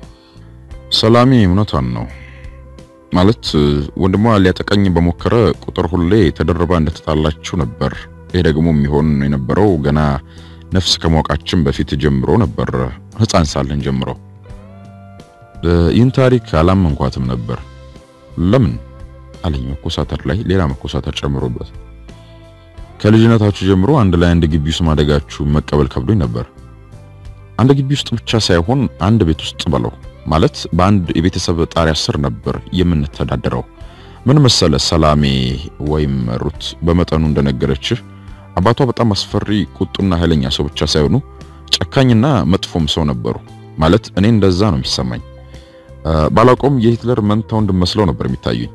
ሰላሜ እውነቷን ነው ማለት ወንድሟ ሊያጠቀኝ በሞከረ ቁጥር ሁሌ ተደርባ እንደተጣላችሁ ነበር። ይሄ ደግሞ የሚሆን የነበረው ገና ነፍስ ከማወቃችን በፊት ጀምሮ ነበር፣ ሕፃን ሳለን ጀምሮ። ይህን ታሪክ አላመንኳትም ነበር። ለምን አለኝ፣ መኮሳተር ላይ ሌላ መኮሳተር ጨምሮበት። ከልጅነታችሁ ጀምሮ አንድ ላይ አንድ ግቢ ውስጥ ማደጋችሁ መቀበል ከብዶኝ ነበር። አንድ ግቢ ውስጥ ብቻ ሳይሆን አንድ ቤት ውስጥ በለው ማለት በአንድ የቤተሰብ ጣሪያ ስር ነበር የምንተዳደረው። ምን መሰለ ሰላሜ ወይም ሩት በመጠኑ እንደነገረችህ አባቷ በጣም አስፈሪ ቁጡና ኃይለኛ ሰው ብቻ ሳይሆኑ ጨካኝና መጥፎም ሰው ነበሩ። ማለት እኔ እንደዛ ነው የሚሰማኝ። ባላውቀውም የሂትለር መንታ ወንድም መስለው ነበር የሚታዩኝ።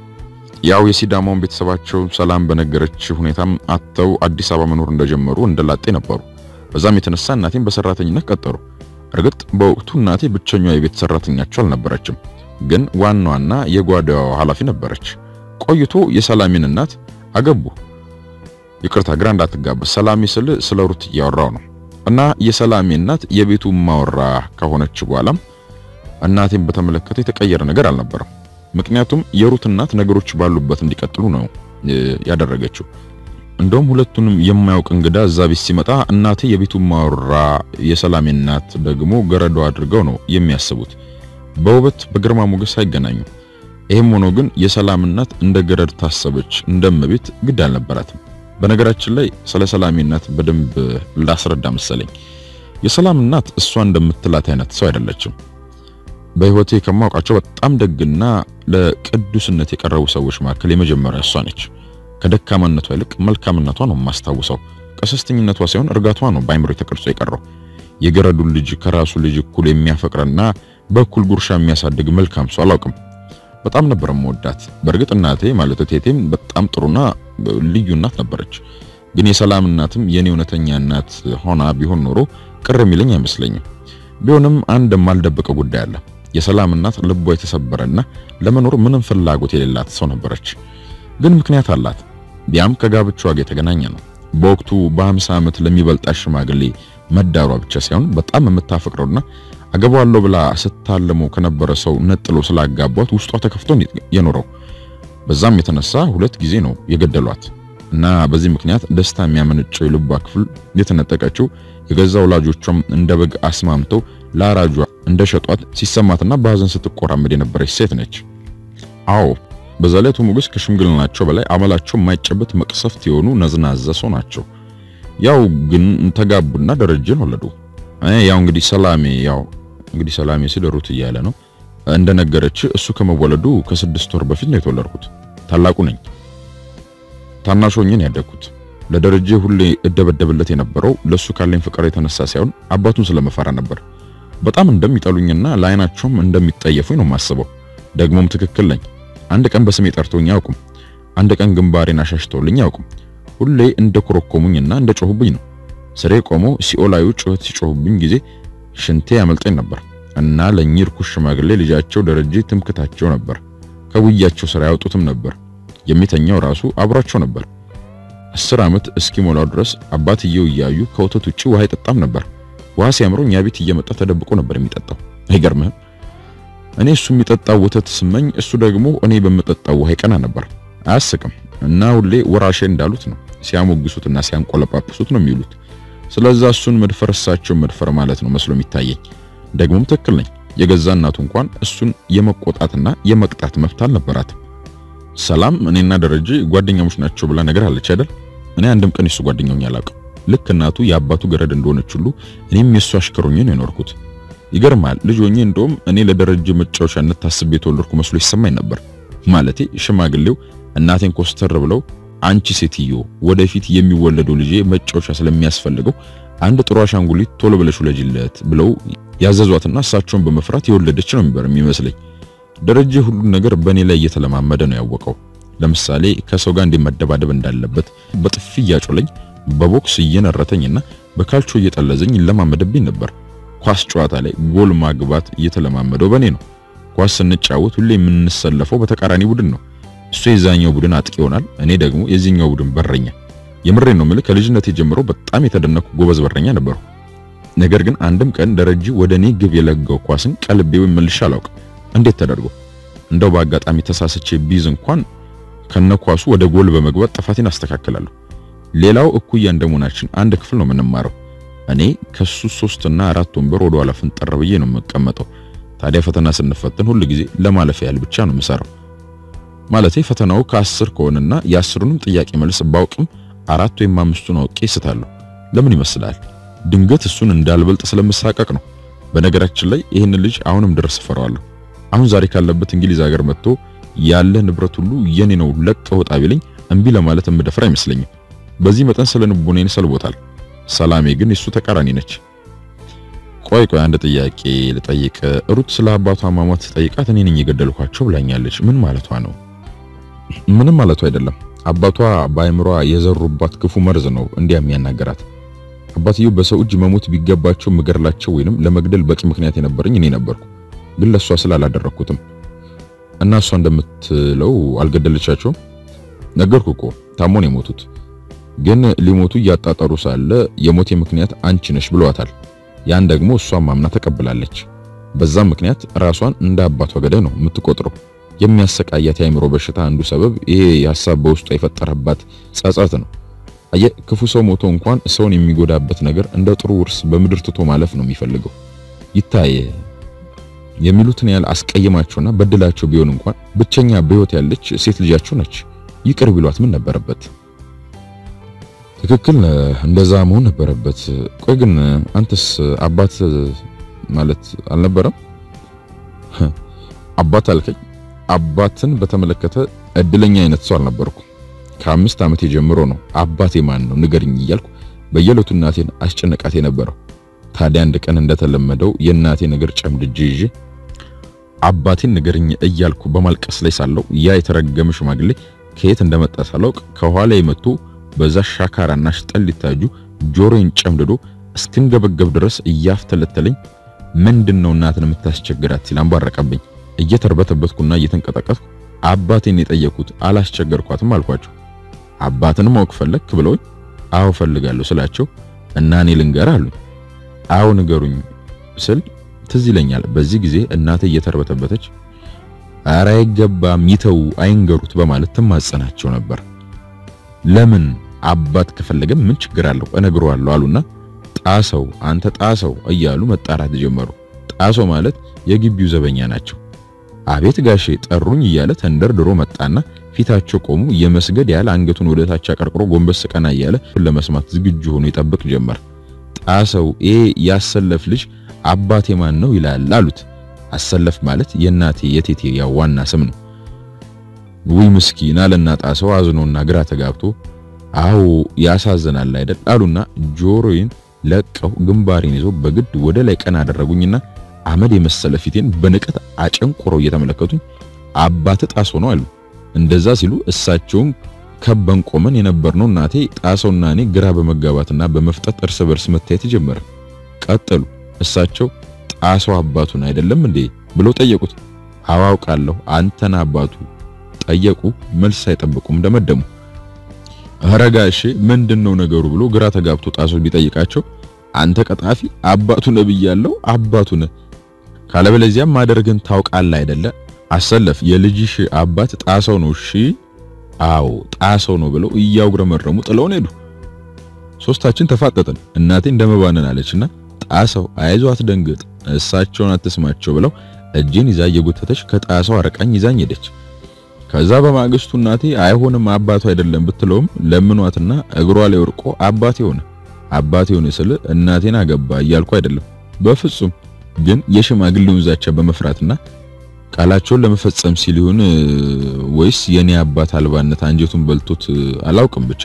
ያው የሲዳማውን ቤተሰባቸው ሰላም በነገረች ሁኔታም አጥተው አዲስ አበባ መኖር እንደጀመሩ እንደላጤ ነበሩ። በዛም የተነሳ እናቴን በሰራተኝነት ቀጠሩ። እርግጥ በወቅቱ እናቴ ብቸኛዋ የቤት ሰራተኛቸው አልነበረችም፣ ግን ዋናዋና የጓዳዋ ኃላፊ ነበረች። ቆይቶ የሰላሜን እናት አገቡ። ይቅርታ ግራ እንዳትጋባ፣ ሰላሜ ስል ስለ ሩት እያወራው ነው። እና የሰላሜ እናት የቤቱ ማወራ ከሆነች በኋላም እናቴን በተመለከተ የተቀየረ ነገር አልነበረም። ምክንያቱም የሩት እናት ነገሮች ባሉበት እንዲቀጥሉ ነው ያደረገችው። እንደውም ሁለቱንም የማያውቅ እንግዳ እዛ ቤት ሲመጣ እናቴ የቤቱ ማወራ የሰላሜ እናት ደግሞ ገረዶ አድርገው ነው የሚያስቡት። በውበት በግርማ ሞገስ አይገናኙ። ይህም ሆኖ ግን የሰላም እናት እንደ ገረድ ታሰበች፣ እንደምቤት ግድ አልነበራትም። በነገራችን ላይ ስለ ሰላሜ እናት በደንብ ላስረዳ መሰለኝ። የሰላም እናት እሷ እንደምትላት አይነት ሰው አይደለችም። በህይወቴ ከማውቃቸው በጣም ደግና ለቅዱስነት የቀረቡ ሰዎች መካከል የመጀመሪያ እሷ ነች። ከደካማነቷ ይልቅ መልካምነቷ ነው የማስታውሰው። ቀሰስተኝነቷ ሳይሆን እርጋቷ ነው በአይምሮ ተቀርጾ የቀረው። የገረዱን ልጅ ከራሱ ልጅ እኩል የሚያፈቅርና በእኩል ጉርሻ የሚያሳድግ መልካም ሰው አላውቅም። በጣም ነበር የምወዳት። በእርግጥ እናቴ ማለት እቴቴም በጣም ጥሩና ልዩ እናት ነበረች። ግን የሰላም እናትም የኔ እውነተኛ እናት ሆና ቢሆን ኖሮ ቅር የሚለኝ አይመስለኝም። ቢሆንም አንድ የማልደብቀው ጉዳይ አለ። የሰላም እናት ልቧ የተሰበረና ለመኖር ምንም ፍላጎት የሌላት ሰው ነበረች። ግን ምክንያት አላት። ቢያም ከጋብቻዋ ጋር የተገናኘ ነው። በወቅቱ በ50 ዓመት ለሚበልጣ ሽማግሌ መዳሯ ብቻ ሳይሆን በጣም የምታፈቅረውና አገባዋለሁ ብላ ስታለመው ከነበረ ሰው ነጥሎ ስላጋቧት ውስጧ ተከፍቶ የኖረው። በዛም የተነሳ ሁለት ጊዜ ነው የገደሏት እና በዚህ ምክንያት ደስታ የሚያመነጨው የልቧ ክፍል የተነጠቀችው የገዛ ወላጆቿም እንደ በግ አስማምተው ለአራጇ እንደሸጧት ሲሰማትና በሐዘን ስትቆራመድ የነበረች ሴት ነች። አዎ በዛ ላይ አቶ ሞገስ ከሽምግልናቸው በላይ አመላቸው የማይጨበት መቅሰፍት የሆኑ ነዝናዛ ሰው ናቸው። ያው ግን ተጋቡና ደረጀን ወለዱ። ያው እንግዲህ ሰላሜ ያው እንግዲህ ሰላሜ ሲል ሩት እያለ ነው እንደነገረች እሱ ከመወለዱ ከስድስት ወር በፊት ነው የተወለድኩት። ታላቁ ነኝ። ታናሽ ሆኜ ነው ያደግኩት። ለደረጀ ሁሌ እደበደብለት የነበረው ለሱ ካለኝ ፍቅር የተነሳ ሳይሆን አባቱን ስለመፈራ ነበር። በጣም እንደሚጠሉኝና ለአይናቸውም እንደሚጠየፉኝ ነው የማስበው። ደግሞም ትክክል ነኝ። አንድ ቀን በስሜ ጠርቶኝ አያውቁም። አንድ ቀን ግንባሬን አሻሽተውልኝ አያውቁም። ሁሌ እንደ ኮረኮሙኝና እንደ ጮሁብኝ ነው። ስሬ ቆሞ ሲኦላዩ ጩኸት ሲጮሁብኝ ጊዜ ሽንቴ ያመልጠኝ ነበር እና ለእኚህ ርኩስ ሽማግሌ ልጃቸው ደረጀ ትምክታቸው ነበር። ከጉያቸው ስራ ያወጡትም ነበር። የሚተኛው ራሱ አብሯቸው ነበር። አስር ዓመት እስኪሞላው ድረስ አባትየው እያዩ ከወተት ውጪ ውሃ አይጠጣም ነበር። ውሃ ሲያምረው እኛ ቤት እየመጣ ተደብቆ ነበር የሚጠጣው። አይገርምህም? እኔ እሱ የሚጠጣው ወተት ስመኝ፣ እሱ ደግሞ እኔ በምጠጣው ውሃ ይቀና ነበር። አያስቅም? እና ሁሌ ወራሼ እንዳሉት ነው ሲያሞግሱትና ሲያንቆለጳጵሱት ነው የሚውሉት። ስለዛ እሱን መድፈር እሳቸው መድፈር ማለት ነው መስሎ የሚታየኝ። ደግሞም ትክክል ነኝ። የገዛ እናቱ እንኳን እሱን የመቆጣትና የመቅጣት መብት አልነበራትም። ሰላም እኔና ደረጀ ጓደኛሞች ናቸው ብላ ነገር አለች አይደል? እኔ አንድም ቀን የሱ ጓደኛ ሆኜ አላውቅም። ልክ እናቱ የአባቱ ገረድ እንደሆነች ሁሉ እኔም የሱ አሽከር ሆኜ ነው የኖርኩት። ይገርማል። ልጅ ሆኜ እንደውም እኔ ለደረጀ መጫወቻነት ታስቤ የተወለድኩ መስሎ ይሰማኝ ነበር። ማለቴ ሽማግሌው እናቴን ኮስተር ብለው አንቺ ሴትዮ ወደፊት የሚወለደው ልጄ መጫወቻ ስለሚያስፈልገው አንድ ጥሩ አሻንጉሊት ቶሎ ብለሽ ውለጅለት ብለው ያዘዟትና እሳቸውን በመፍራት የወለደች ነው የሚበር የሚመስለኝ። ደረጀ ሁሉን ነገር በእኔ ላይ እየተለማመደ ነው ያወቀው። ለምሳሌ ከሰው ጋር እንዲመደባደብ እንዳለበት በጥፊ እያጮለኝ በቦክስ እየነረተኝና በካልቾ እየጠለዘኝ ይለማመደብኝ ነበር። ኳስ ጨዋታ ላይ ጎል ማግባት እየተለማመደው በእኔ ነው። ኳስ ስንጫወት ሁሌ የምንሰለፈው በተቃራኒ ቡድን ነው። እሱ የዛኛው ቡድን አጥቂ ይሆናል፣ እኔ ደግሞ የዚህኛው ቡድን በረኛ። የምሬን ነው የምልህ ከልጅነቴ ጀምሮ በጣም የተደነኩ ጎበዝ በረኛ ነበሩ። ነገር ግን አንድም ቀን ደረጃ ወደ እኔ ግብ የለጋው ኳስን ቀልቤ ወይም መልሼ አላውቅም። እንዴት ተደርጎ እንደው በአጋጣሚ ተሳስቼ ቢዝ እንኳን ከነኳሱ ወደ ጎል በመግባት ጥፋቴን አስተካክላለሁ። ሌላው እኩያ እንደመሆናችን አንድ ክፍል ነው የምንማረው። እኔ ከሱ ሶስትና አራት ወንበር ወደ ኋላ ፍንጠር ብዬ ነው የምቀመጠው። ታዲያ ፈተና ስንፈትን ሁል ጊዜ ለማለፍ ያህል ብቻ ነው የምሰራው። ማለቴ ፈተናው ከአስር ከሆነና የአስሩንም ጥያቄ መልስ ባውቅም አራት ወይም አምስቱን አውቄ ስታለሁ። ለምን ይመስላል? ድንገት እሱን እንዳልበልጥ ስለምሳቀቅ ነው። በነገራችን ላይ ይህን ልጅ አሁንም ድረስ እፈራዋለሁ። አሁን ዛሬ ካለበት እንግሊዝ ሀገር መጥቶ ያለ ንብረት ሁሉ የኔ ነው ለቀህ ውጣ ቢለኝ እምቢ ለማለት የምደፍር አይመስለኝም። በዚህ መጠን ስለ ንቦኔን ሰልቦታል። ሰላሜ ግን የሱ ተቃራኒ ነች። ቆይ ቆይ አንድ ጥያቄ ልጠይቅ። ሩት ስለ አባቷ አሟሟት ጠይቃት እኔ ነኝ የገደልኳቸው ብላኛለች። ምን ማለቷ ነው? ምንም ማለቷ አይደለም። አባቷ በአይምሯ የዘሩባት ክፉ መርዝ ነው እንዲያ የሚያናገራት። አባትየው በሰው እጅ መሞት ቢገባቸው ምገድላቸው ወይንም ለመግደል በቂ ምክንያት የነበረኝ እኔ ነበርኩ። ግን ለሷ ስላላደረኩትም እና እሷ እንደምትለው አልገደለቻቸውም። ነገርኩ እኮ ታሞን የሞቱት ግን ሊሞቱ እያጣጠሩ ሳለ የሞቴ ምክንያት አንቺ ነሽ ብለዋታል። ያን ደግሞ እሷን ማምና ተቀብላለች። በዛም ምክንያት ራሷን እንደ አባቷ ገዳይ ነው የምትቆጥረው። የሚያሰቃያት የአእምሮ በሽታ አንዱ ሰበብ ይሄ የሐሳብ በውስጧ የፈጠረባት ጸጸት ነው። አየ ክፉ ሰው ሞቶ እንኳን ሰውን የሚጎዳበት ነገር እንደ ጥሩ ውርስ በምድር ትቶ ማለፍ ነው የሚፈልገው። ይታየ የሚሉትን ያህል አስቀይማቸውና በድላቸው ቢሆን እንኳን ብቸኛ በሕይወት ያለች ሴት ልጃቸው ነች። ይቅር ቢሏት ምን ነበረበት? ትክክል እንደዛ መሆን ነበረበት። ቆይ ግን አንተስ አባት ማለት አልነበረም? አባት አልከኝ። አባትን በተመለከተ እድለኛ አይነት ሰው አልነበርኩም። ከአምስት ዓመቴ ጀምሮ ነው አባቴ ማን ነው ንገርኝ እያልኩ በየዕለቱ እናቴን አስጨነቃት የነበረው። ታዲያ አንድ ቀን እንደተለመደው የእናቴን እግር ጨምድጄ ይዤ አባቴን ንገርኝ እያልኩ በማልቀስ ላይ ሳለው ያ የተረገመ ሽማግሌ ከየት እንደመጣ ሳላውቅ ከኋላ የመጡ በዛ ሻካራና ሽጠሊታ እጁ ጆሮዬን ጨምድዶ እስክንገበገብ ድረስ እያፍተለተለኝ ምንድነው እናትን የምታስቸግራት ሲል አንባረቀብኝ። እየተርበተበትኩና እየተንቀጠቀጥኩ አባቴን የጠየኩት አላስቸገርኳትም አልኳቸው። አባትን ማወቅ ፈለክ ብለውኝ አዎ ፈልጋለሁ ስላቸው እና እኔ ልንገር አሉኝ። አዎ ንገሩኝ ስል ትዝ ይለኛል። በዚህ ጊዜ እናቴ እየተርበተበተች ኧረ አይገባም ይተው አይንገሩት በማለት ትማጸናቸው ነበር። ለምን አባት ከፈለገ ምን ችግር አለው እነግረዋለሁ አሉና ጣሰው አንተ ጣሰው እያሉ መጣራት ጀመሩ። ጣሰው ማለት የግቢው ዘበኛ ናቸው። አቤት ጋሼ ጠሩኝ እያለ ተንደርድሮ መጣና ፊታቸው ቆሙ። የመስገድ ያህል አንገቱን ወደ ታች አቀርቅሮ ጎንበስ ቀና እያለ ለመስማት ዝግጁ ሆኖ ይጠብቅ ጀመር። ጣሰው ኤ ያሰለፍ ልጅ አባቴ ማን ነው ይላል አሉት። አሰለፍ ማለት የእናቴ የቴቴ ያው ዋና ስም ነው። ውይ ምስኪን አለና ጣሰው አዝኖና ግራ ተጋብቶ አዎ ያሳዝናል አይደል አሉና ጆሮዬን ለቀው ግንባሬን ይዘው በግድ ወደ ላይ ቀና አደረጉኝና አመድ የመሰለ ፊቴን በንቀት አጨንቆረው እየተመለከቱኝ አባት ጣሶ ነው አሉ። እንደዛ ሲሉ እሳቸውም ከበን ቆመን የነበርነው እናቴ ጣሰውና እኔ ግራ በመጋባትና በመፍጠጥ እርስ በርስ መታየት ጀመረ። ቀጠሉ። እሳቸው ጣሰው አባቱን አይደለም እንዴ ብለው ጠየቁት። አዋውቃለሁ አንተና አባቱ ጠየቁ። መልስ ሳይጠብቁም ደመደሙ። ኧረ ጋሼ ምንድነው ነገሩ ብሎ ግራ ተጋብቶ ጣሰው ቢጠይቃቸው አንተ ቀጣፊ አባቱ ነህ ብያለሁ አባቱ ነህ ካለበለዚያም ማደርግን ታውቃለህ አይደለ አሰለፍ የልጅሽ አባት ጣሰው ነው እሺ አዎ ጣሰው ነው ብለው እያጉረመረሙ ጥለውን ሄዱ ሶስታችን ተፋጠጥን እናቴ እንደመባነን አለችና ጣሰው አይዞ አትደንግጥ እሳቸውን አትስማቸው ብለው እጄን ይዛ እየጎተተች ከጣሰው አረቃኝ ይዛኝ ሄደች ከዛ በማግስቱ እናቴ አይሆንም አባቱ አይደለም ብትለውም ለምኗትና እግሯ ላይ ወርቆ አባቴ ሆነ አባቴ ሆነ ስል እናቴን አገባ እያልኩ አይደለም በፍጹም ግን የሽማግሌውን ዛቻ በመፍራትና ቃላቸውን ለመፈጸም ሲል ይሁን ወይስ የኔ አባት አልባነት አንጀቱን በልቶት አላውቅም ብቻ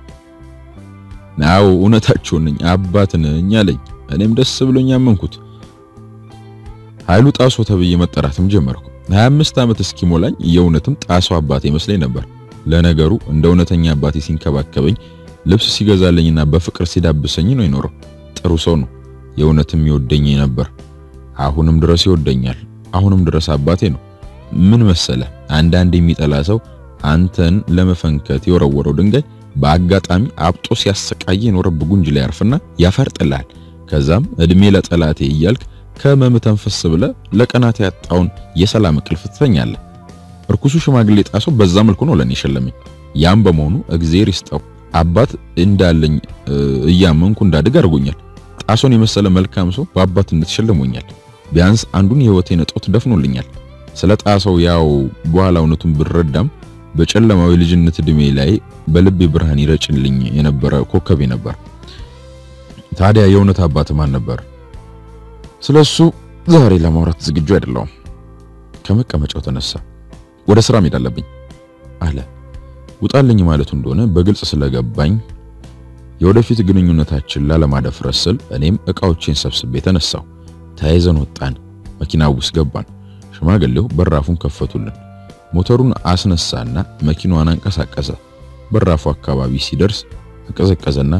ናው እውነታቸው ነኝ አባት ነኝ አለኝ እኔም ደስ ብሎኝ አመንኩት ኃይሉ ጣሶ ተብዬ መጠራትም ጀመርኩ 25 ዓመት እስኪሞላኝ የእውነትም ጣሶ አባቴ ይመስለኝ ነበር ለነገሩ እንደ እውነተኛ አባቴ ሲንከባከበኝ ልብስ ሲገዛልኝና በፍቅር ሲዳብሰኝ ነው የኖረው ጥሩ ሰው ነው የእውነትም ይወደኝ ነበር አሁንም ድረስ ይወደኛል አሁንም ድረስ አባቴ ነው። ምን መሰለ፣ አንዳንድ የሚጠላ ሰው አንተን ለመፈንከት የወረወረው ድንጋይ በአጋጣሚ አብጦ ሲያሰቃይ የኖረብህ ጉንጅ ላይ ያርፍና ያፈርጥልሃል። ከዛም እድሜ ለጠላቴ እያልክ ከመም ተንፈስ ብለህ ለቀናት ያጣውን የሰላም እንቅልፍ ትተኛለህ። እርኩሱ ሽማግሌ ጣሰው በዛ መልኩ ነው ለኔ የሸለመኝ። ያም በመሆኑ እግዜር ይስጠው አባት እንዳለኝ እያመንኩ እንዳድግ አድርጎኛል። ጣሶን የመሰለ መልካም ሰው በአባትነት ሸልሞኛል። ቢያንስ አንዱን የህይወቴን እጦት ደፍኖልኛል። ስለ ጣሰው ያው በኋላ እውነቱን ብረዳም በጨለማው የልጅነት እድሜ ላይ በልቤ ብርሃን ይረጭልኝ የነበረ ኮከቤ ነበር። ታዲያ የእውነት አባት ማን ነበር? ስለሱ ዛሬ ለማውራት ዝግጁ አይደለሁም። ከመቀመጫው ተነሳ። ወደ ስራ መሄድ አለብኝ አለ። ውጣልኝ ማለቱ እንደሆነ በግልጽ ስለገባኝ የወደፊት ግንኙነታችን ላለማደፍረስ ስል እኔም እቃዎቼን ሰብስቤ ተነሳሁ። ተያይዘን ወጣን። መኪና ውስጥ ገባን። ሽማግሌው በራፉን ከፈቱልን። ሞተሩን አስነሳና መኪናዋን አንቀሳቀሰ። በራፉ አካባቢ ሲደርስ ተቀዘቀዘና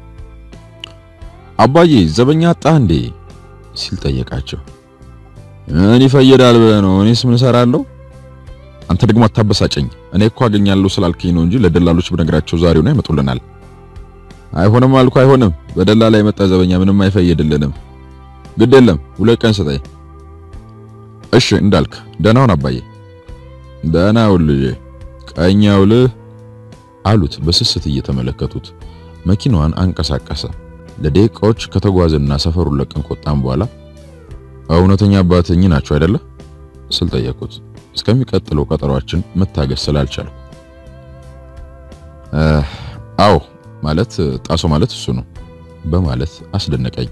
አባዬ ዘበኛ አጣ እንዴ ሲል ጠየቃቸው። ምን ይፈየዳል ብለህ ነው? እኔስ ምን እሰራለሁ? አንተ ደግሞ አታበሳጨኝ። እኔ እኮ አገኛለሁ ስላልከኝ ነው እንጂ ለደላሎች ብነግራቸው ዛሬው ነው ያመጡልናል። አይሆንም አልኩ አይሆንም። በደላላ የመጣ ዘበኛ ምንም አይፈየድልንም። ግድ የለም ሁለት ቀን ስጠኝ። እሺ እንዳልክ ደህና ሁን አባዬ። ደህና ሁን ልጄ። ቀኝ ያውልህ አሉት በስስት እየተመለከቱት። መኪናዋን አንቀሳቀሰ። ለደቂቃዎች ከተጓዘና ሰፈሩን ለቀን ከወጣን በኋላ እውነተኛ አባትኝ ናቸው አይደለ ስል ጠየቁት። እስከሚቀጥለው ቀጠሯችን መታገስ ስላልቻልኩ አዎ ማለት ጣሶ ማለት እሱ ነው በማለት አስደነቀኝ።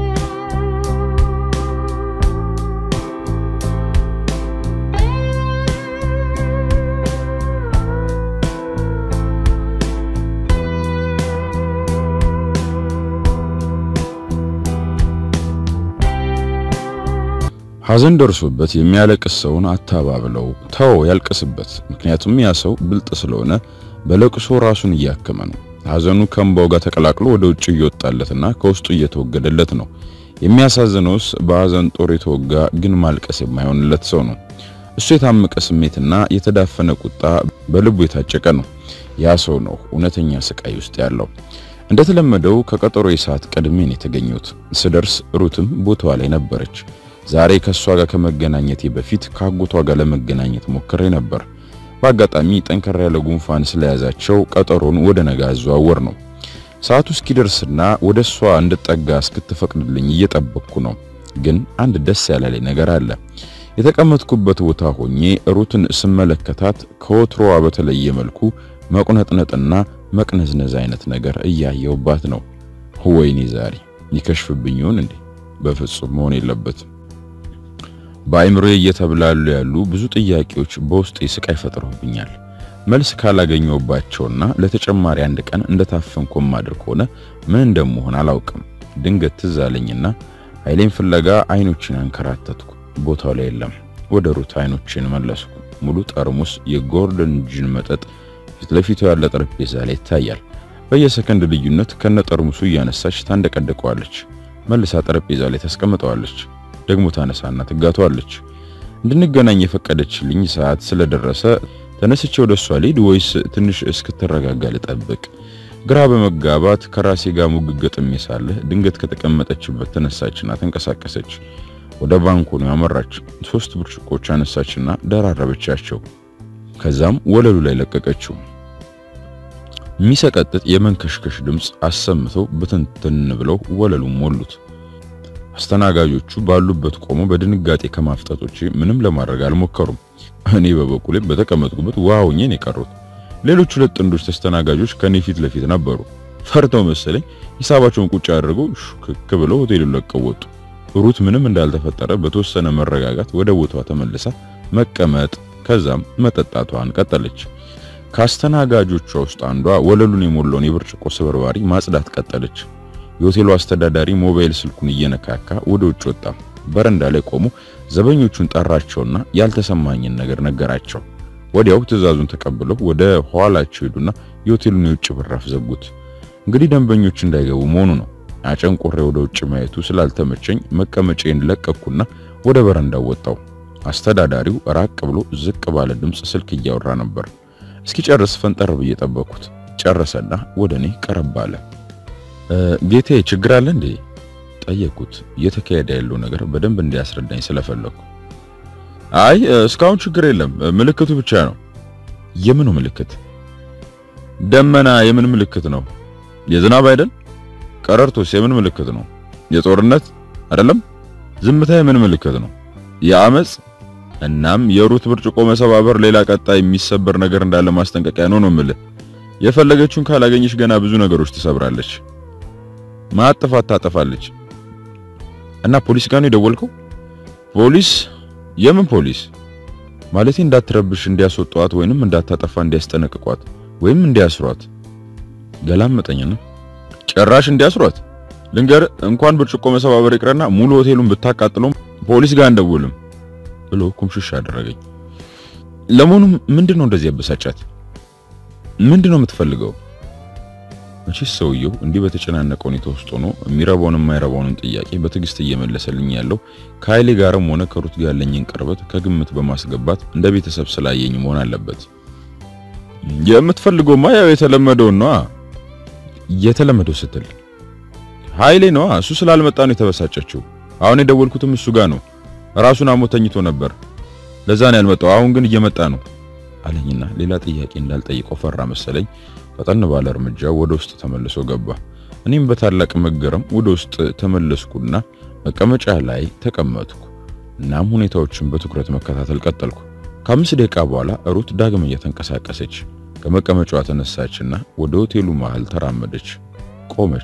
ሐዘን ደርሶበት የሚያለቅስ ሰውን አታባብለው፣ ተው ያልቅስበት። ምክንያቱም ያ ሰው ብልጥ ስለሆነ በለቅሶ ራሱን እያከመ ነው። ሐዘኑ ከእንባው ጋር ተቀላቅሎ ወደ ውጭ እየወጣለትና ከውስጡ እየተወገደለት ነው። የሚያሳዝነውስ በሐዘን ጦር የተወጋ ግን ማልቀስ የማይሆንለት ሰው ነው። እሱ የታመቀ ስሜትና የተዳፈነ ቁጣ በልቡ የታጨቀ ነው። ያ ሰው ነው እውነተኛ ስቃይ ውስጥ ያለው። እንደተለመደው ከቀጠሮ ሰዓት ቀድሜን የተገኘሁት ስደርስ ሩትም ቦታዋ ላይ ነበረች። ዛሬ ከሷ ጋር ከመገናኘቴ በፊት ከአጎቷ ጋር ለመገናኘት ሞክሬ ነበር። በአጋጣሚ ጠንከር ያለ ጉንፋን ስለያዛቸው ቀጠሮን ወደ ነገ አዘዋወር ነው። ሰዓቱ እስኪደርስና ወደ እሷ እንድጠጋ እስክትፈቅድልኝ እየጠበቅኩ ነው። ግን አንድ ደስ ያላለኝ ነገር አለ። የተቀመጥኩበት ቦታ ሆኜ ሩትን ስመለከታት ከወትሮዋ በተለየ መልኩ መቁነጥነጥና መቅነዝነዝ አይነት ነገር እያየውባት ነው። ወይኔ ዛሬ ይከሽፍብኝ ይሆን እንዴ? በፍጹም መሆን የለበትም። በአይምሮዬ እየተብላሉ ያሉ ብዙ ጥያቄዎች በውስጤ ስቃይ ፈጥረውብኛል። መልስ ካላገኘሁባቸውና ለተጨማሪ አንድ ቀን እንደታፈንኩ ማድር ከሆነ ምን እንደምሆን አላውቅም። ድንገት ትዝ አለኝና ኃይሌን ፍለጋ አይኖችን አንከራተትኩ። ቦታው ላይ የለም። ወደ ሩት አይኖችን መለስኩ። ሙሉ ጠርሙስ የጎርደን ጂን መጠጥ ፊት ለፊቱ ያለ ጠረጴዛ ላይ ይታያል። በየሰከንድ ልዩነት ከነ ጠርሙሱ እያነሳች ታንደቀደቀዋለች። መልሳ ጠረጴዛ ላይ ታስቀምጠዋለች። ደግሞ ታነሳና ትጋቷለች። እንድንገናኝ የፈቀደችልኝ ሰዓት ስለደረሰ ተነስቼ ወደ እሷ ልሂድ ወይስ ትንሽ እስክትረጋጋ ልጠብቅ? ግራ በመጋባት ከራሴ ጋር ሙግገጥም ሳለህ ድንገት ከተቀመጠችበት ተነሳችና ተንቀሳቀሰች። ወደ ባንኮኑ ያመራች። ሶስት ብርጭቆች አነሳችና ደራረበቻቸው። ከዛም ወለሉ ላይ ለቀቀችው። የሚሰቀጥጥ የመንከሽከሽ ድምፅ አሰምተው በትንትን ብለው ወለሉን ሞሉት። አስተናጋጆቹ ባሉበት ቆሞ በድንጋጤ ከማፍጠጦች ምንም ለማድረግ አልሞከሩም። እኔ በበኩሌ በተቀመጥኩበት ውሃ ሆኜ ነው የቀሩት። ሌሎች ሁለት ጥንዶች ተስተናጋጆች ከኔ ፊት ለፊት ነበሩ። ፈርተው መሰለኝ ሂሳባቸውን ቁጭ አድርገው ሹክክ ብለው ሆቴሉን ለቀው ወጡ። ሩት ምንም እንዳልተፈጠረ በተወሰነ መረጋጋት ወደ ቦታዋ ተመልሳ መቀመጥ ከዛም መጠጣቷን ቀጠለች። ከአስተናጋጆቿ ውስጥ አንዷ ወለሉን የሞላውን የብርጭቆ ስብርባሪ ማጽዳት ቀጠለች። የሆቴሉ አስተዳዳሪ ሞባይል ስልኩን እየነካካ ወደ ውጭ ወጣ። በረንዳ ላይ ቆሞ ዘበኞቹን ጠራቸውና ያልተሰማኝን ነገር ነገራቸው። ወዲያው ትዕዛዙን ተቀብለው ወደ ኋላቸው ሄዱና የሆቴሉን የውጭ በራፍ ዘጉት። እንግዲህ ደንበኞች እንዳይገቡ መሆኑ ነው። አጨንቆሬ ወደ ውጭ ማየቱ ስላልተመቸኝ መቀመጫዬን ለቀኩና ወደ በረንዳው ወጣው። አስተዳዳሪው ራቅ ብሎ ዝቅ ባለ ድምፅ ስልክ እያወራ ነበር። እስኪጨርስ ፈንጠር ብዬ ጠበቅኩት። ጨረሰና ወደ እኔ ቀረብ አለ። ጌቴ ችግር አለ እንዴ? ጠየቅኩት። እየተካሄደ ያለው ነገር በደንብ እንዲያስረዳኝ ስለፈለኩ። አይ እስካሁን ችግር የለም፣ ምልክቱ ብቻ ነው። የምኑ ምልክት? ደመና የምን ምልክት ነው? የዝናብ አይደል? ቀረርቶስ የምን ምልክት ነው? የጦርነት አይደለም? ዝምታ የምን ምልክት ነው? የአመጽ እናም የሩት ብርጭቆ መሰባበር ሌላ ቀጣይ የሚሰበር ነገር እንዳለ ማስጠንቀቂያ ነው ነው የምልህ። የፈለገችውን ካላገኘች ገና ብዙ ነገሮች ትሰብራለች፣ ማጥፋት ታጠፋለች። እና ፖሊስ ጋር ነው የደወልከው? ፖሊስ? የምን ፖሊስ? ማለቴ እንዳትረብሽ እንዲያስወጧት ወይንም እንዳታጠፋ እንዲያስጠነቅቋት ወይም እንዲያስሯት። ገላመጠኝና ጭራሽ እንዲያስሯት ልንገር፣ እንኳን ብርጭቆ መሰባበር ይቅርና ሙሉ ሆቴሉን ብታቃጥሎም ፖሊስ ጋር እንደውልም ብሎ ኩምሽሽ አደረገኝ። ለመሆኑ ምንድነው እንደዚህ ያበሳጫት? ምንድነው የምትፈልገው? መቼስ ሰውየው እንዲህ በተጨናነቀ ሁኔታ ውስጥ ሆኖ የሚረባውን የማይረባውንም ጥያቄ በትዕግስት እየመለሰልኝ ያለው ከኃይሌ ጋርም ሆነ ከሩት ጋር ያለኝን ቅርበት ከግምት በማስገባት እንደ ቤተሰብ ስላየኝ መሆን አለበት። የምትፈልገውማ ያው የተለመደው ነው። የተለመደው ስትል ኃይሌ ነው። እሱ ስላልመጣ ነው የተበሳጨችው። አሁን የደወልኩትም እሱ ጋር ነው። ራሱን አሞት ተኝቶ ነበር። ለዛ ነው ያልመጣው። አሁን ግን እየመጣ ነው አለኝና ሌላ ጥያቄ እንዳልጠይቀው ፈራ መሰለኝ። ፈጠን ባለ እርምጃ ወደ ውስጥ ተመልሶ ገባ። እኔም በታላቅ መገረም ወደ ውስጥ ተመለስኩና መቀመጫ ላይ ተቀመጥኩ። እናም ሁኔታዎችን በትኩረት መከታተል ቀጠልኩ። ከአምስት ደቂቃ በኋላ ሩት ዳግም እየተንቀሳቀሰች ከመቀመጫዋ ተነሳችና ወደ ሆቴሉ መሃል ተራመደች። ቆመች።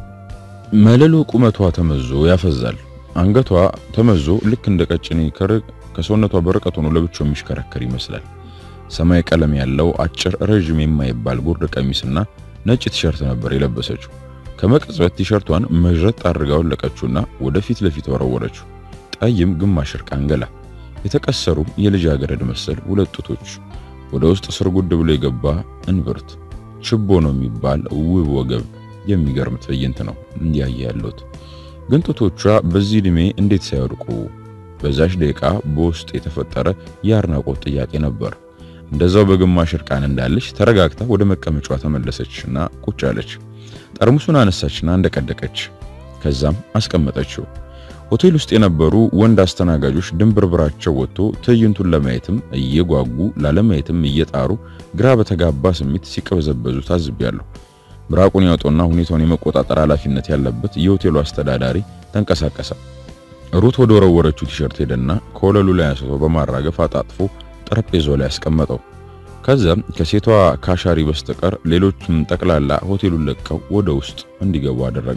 መለሎ ቁመቷ ተመዞ ያፈዛል። አንገቷ ተመዞ ልክ እንደ ቀጭኔ ክር ከሰውነቷ በርቀት ሆኖ ለብቻው የሚሽከረከር ይመስላል። ሰማይ ቀለም ያለው አጭር ረዥም የማይባል ጉርድ ቀሚስና ነጭ ቲሸርት ነበር የለበሰችው። ከመቅጽበት ቲሸርቷን መዥረጥ አድርጋ ወለቀችውና ወደ ፊት ለፊት ወረወረችው። ጠይም ግማሽ እርቃን ገላ፣ የተቀሰሩ የልጃገረድ መሰል ሁለት ጡቶች፣ ወደ ውስጥ ስርጉድ ብሎ የገባ እንብርት፣ ችቦ ነው የሚባል ውብ ወገብ። የሚገርም ትዕይንት ነው እንዲያየ ያለሁት። ግን ጡቶቿ በዚህ ዕድሜ እንዴት ሳይወድቁ? በዛች ደቂቃ በውስጥ የተፈጠረ የአድናቆት ጥያቄ ነበር። እንደዛው በግማሽ እርቃን እንዳለች ተረጋግታ ወደ መቀመጫዋ ተመለሰችና ቁጭ አለች። ጠርሙሱን አነሳችና እንደቀደቀች፣ ከዛም አስቀመጠችው። ሆቴል ውስጥ የነበሩ ወንድ አስተናጋጆች ድንብርብራቸው ወጥቶ ትዕይንቱን ለማየትም እየጓጉ ላለማየትም እየጣሩ ግራ በተጋባ ስሜት ሲቀበዘበዙ ታዝቤያለሁ። ምራቁን ያወጣውና ሁኔታውን የመቆጣጠር ኃላፊነት ያለበት የሆቴሉ አስተዳዳሪ ተንቀሳቀሰ። ሩት ወደ ወረወረችው ቲሸርት ሄደና ከወለሉ ላይ አንስቶ በማራገፍ አጣጥፎ ጠረጴዛው ላይ ያስቀመጠው። ከዛም ከሴቷ ካሻሪ በስተቀር ሌሎችም ጠቅላላ ሆቴሉን ለቀው ወደ ውስጥ እንዲገቡ አደረገ።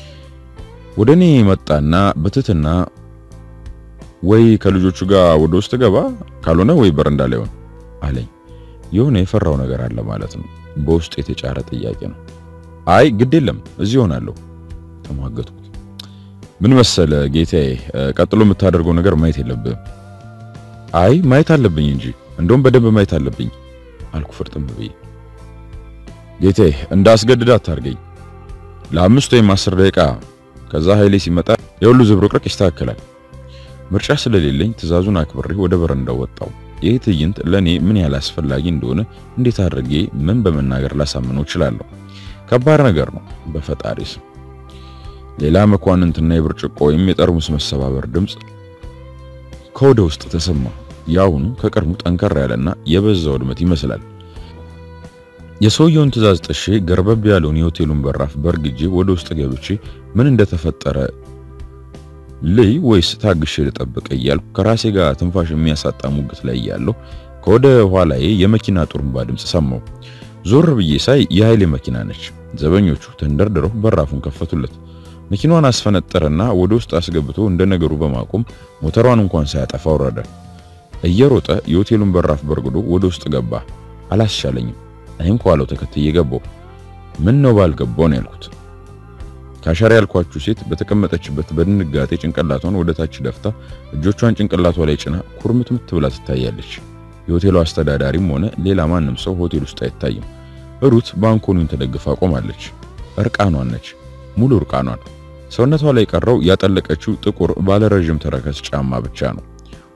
ወደ እኔ መጣና በትህትና ወይ ከልጆቹ ጋር ወደ ውስጥ ገባ፣ ካልሆነ ወይ በረንዳ ላይ ሆን አለኝ። የሆነ የፈራው ነገር አለ ማለት ነው። በውስጥ የተጫረ ጥያቄ ነው። አይ ግድ የለም እዚህ ሆናለሁ ተሟገጥኩት። ምን መሰለ ጌታዬ፣ ቀጥሎ የምታደርገው ነገር ማየት የለብህም። አይ ማየት አለብኝ እንጂ እንደውም በደንብ ማየት አለብኝ አልኩ ፍርጥም ብዬ። ጌታዬ እንዳስገድድ አታርገኝ። ለአምስት ወይም አስር ደቂቃ ከዛ ኃይሌ ሲመጣ የሁሉ ዝብርቅርቅ ይስተካከላል። ምርጫ ስለሌለኝ ትዕዛዙን አክብሬ ወደ በረንዳው ወጣው። ይህ ትዕይንት ለኔ ምን ያህል አስፈላጊ እንደሆነ እንዴት አድርጌ ምን በመናገር ላሳምነው እችላለሁ? ከባድ ነገር ነው። በፈጣሪ ስም ሌላ መኳንንትና የብርጭቆ ወይም የጠርሙስ መሰባበር ድምፅ ከወደ ውስጥ ተሰማ። ያሁኑ ከቀድሞ ጠንከር ያለና የበዛ ውድመት ይመስላል። የሰውየውን ትዕዛዝ ጥሼ ገርበብ ያለውን የሆቴሉን በራፍ በርግጄ ወደ ውስጥ ገብቼ ምን እንደተፈጠረ ልይ ወይስ ታግሼ ልጠብቅ እያልኩ ከራሴ ጋር ትንፋሽ የሚያሳጣ ሙግት ላይ እያለሁ ከወደ ኋላዬ የመኪና ጡሩምባ ድምፅ ሰማሁ። ዞር ብዬ ሳይ የኃይሌ መኪና ነች። ዘበኞቹ ተንደርድረው በራፉን ከፈቱለት። መኪናዋን አስፈነጠረና ወደ ውስጥ አስገብቶ እንደ ነገሩ በማቆም ሞተሯን እንኳን ሳያጠፋ ወረደ። እየሮጠ የሆቴሉን በራፍ በርግዶ ወደ ውስጥ ገባ። አላስቻለኝም። እኔም ከኋላው ተከትዬ ገባሁ። ምን ነው ባልገባው ነው ያልኩት። ካሻሪ ያልኳችሁ ሴት በተቀመጠችበት በድንጋጤ ጭንቅላቷን ወደ ታች ደፍታ እጆቿን ጭንቅላቷ ላይ ጭና ኩርምትምት ብላ ትታያለች። የሆቴሉ አስተዳዳሪም ሆነ ሌላ ማንም ሰው ሆቴል ውስጥ አይታይም። ሩት ባንኮኒን ተደግፋ ቆማለች። እርቃኗን ነች፣ ሙሉ እርቃኗን። ሰውነቷ ላይ ቀረው ያጠለቀችው ጥቁር ባለረዥም ተረከዝ ጫማ ብቻ ነው።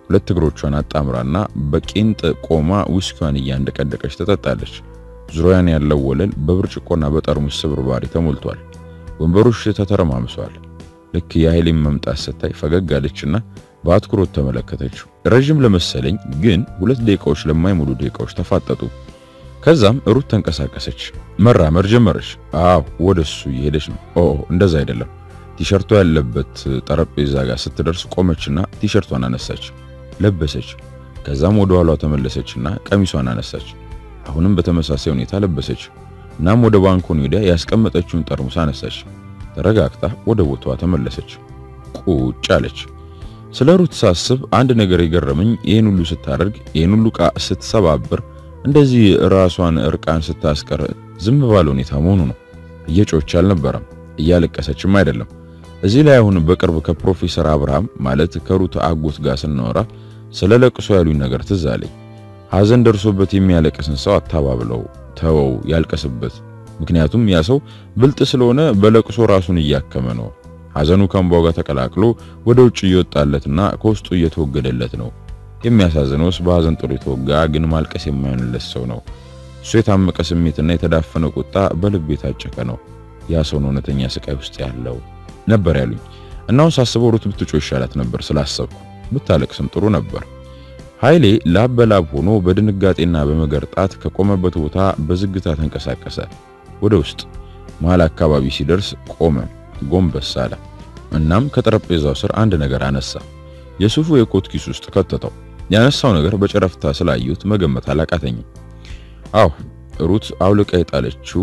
ሁለት እግሮቿን አጣምራና በቄንጥ ቆማ ውስኪዋን እያንደቀደቀች ትጠጣለች። ዙሪያን ያለው ወለል በብርጭቆና በጠርሙስ ስብርባሪ ተሞልቷል። ወንበሮች ተተረማምሰዋል። ልክ የኃይሌን መምጣት ስታይ ፈገግ አለችና በአትኩሮት ተመለከተችው። ረዥም ለመሰለኝ ግን ሁለት ደቂቃዎች ለማይሞሉ ደቂቃዎች ተፋጠጡ። ከዛም ሩት ተንቀሳቀሰች፣ መራመድ ጀመረች። አዎ ወደሱ እየሄደች ነው። ኦ እንደዛ አይደለም። ቲሸርቷ ያለበት ጠረጴዛ ጋር ስትደርስ ቆመችና ቲሸርቷን አነሳች፣ ለበሰች። ከዛም ወደ ኋላዋ ተመለሰችና ቀሚሷን አነሳች። አሁንም በተመሳሳይ ሁኔታ ለበሰች። እናም ወደ ባንኮኒ ወዲያ ያስቀመጠችውን ጠርሙስ አነሳች። ተረጋግታ ወደ ቦታዋ ተመለሰች። ቁጭ አለች። ስለ ሩት ሳስብ አንድ ነገር የገረመኝ ይህን ሁሉ ስታደርግ፣ ይህን ሁሉ ዕቃ ስትሰባብር፣ እንደዚህ ራሷን እርቃን ስታስቀር ዝም ባለ ሁኔታ መሆኑ ነው። እየጮች አልነበረም፣ እያለቀሰችም አይደለም። እዚህ ላይ አሁን በቅርብ ከፕሮፌሰር አብርሃም ማለት ከሩት አጎት ጋር ስናወራ ስለ ለቅሶ ያሉኝ ነገር ትዝ አለኝ። ሐዘን ደርሶበት የሚያለቅስን ሰው አታባብለው፣ ተወው ያልቀስበት። ምክንያቱም ያ ሰው ብልጥ ስለሆነ በለቅሶ ራሱን እያከመ ነው። ሐዘኑ ከእንባው ጋር ተቀላቅሎ ወደ ውጭ እየወጣለትና ከውስጡ እየተወገደለት ነው። የሚያሳዝነውስ በሐዘን ጥሩ የተወጋ ግን ማልቀስ የማይሆንለት ሰው ነው። እሱ የታመቀ ስሜትና የተዳፈነ ቁጣ በልብ የታጨቀ ነው። ያ ሰው ነው እውነተኛ ስቃይ ውስጥ ያለው ነበር ያሉኝ። እናውን ሳስበው ሩት ብትጮ ይሻላት ነበር ስላሰብኩ፣ ብታለቅስም ጥሩ ነበር። ኃይሌ ላብ በላብ ሆኖ በድንጋጤና በመገርጣት ከቆመበት ቦታ በዝግታ ተንቀሳቀሰ። ወደ ውስጥ መሃል አካባቢ ሲደርስ ቆመ፣ ጎንበስ አለ። እናም ከጠረጴዛው ስር አንድ ነገር አነሳ። የሱፉ የኮት ኪስ ውስጥ ከተተው። ያነሳው ነገር በጨረፍታ ስላየሁት መገመት አላቃተኝም። አዎ ሩት አውልቃ የጣለችው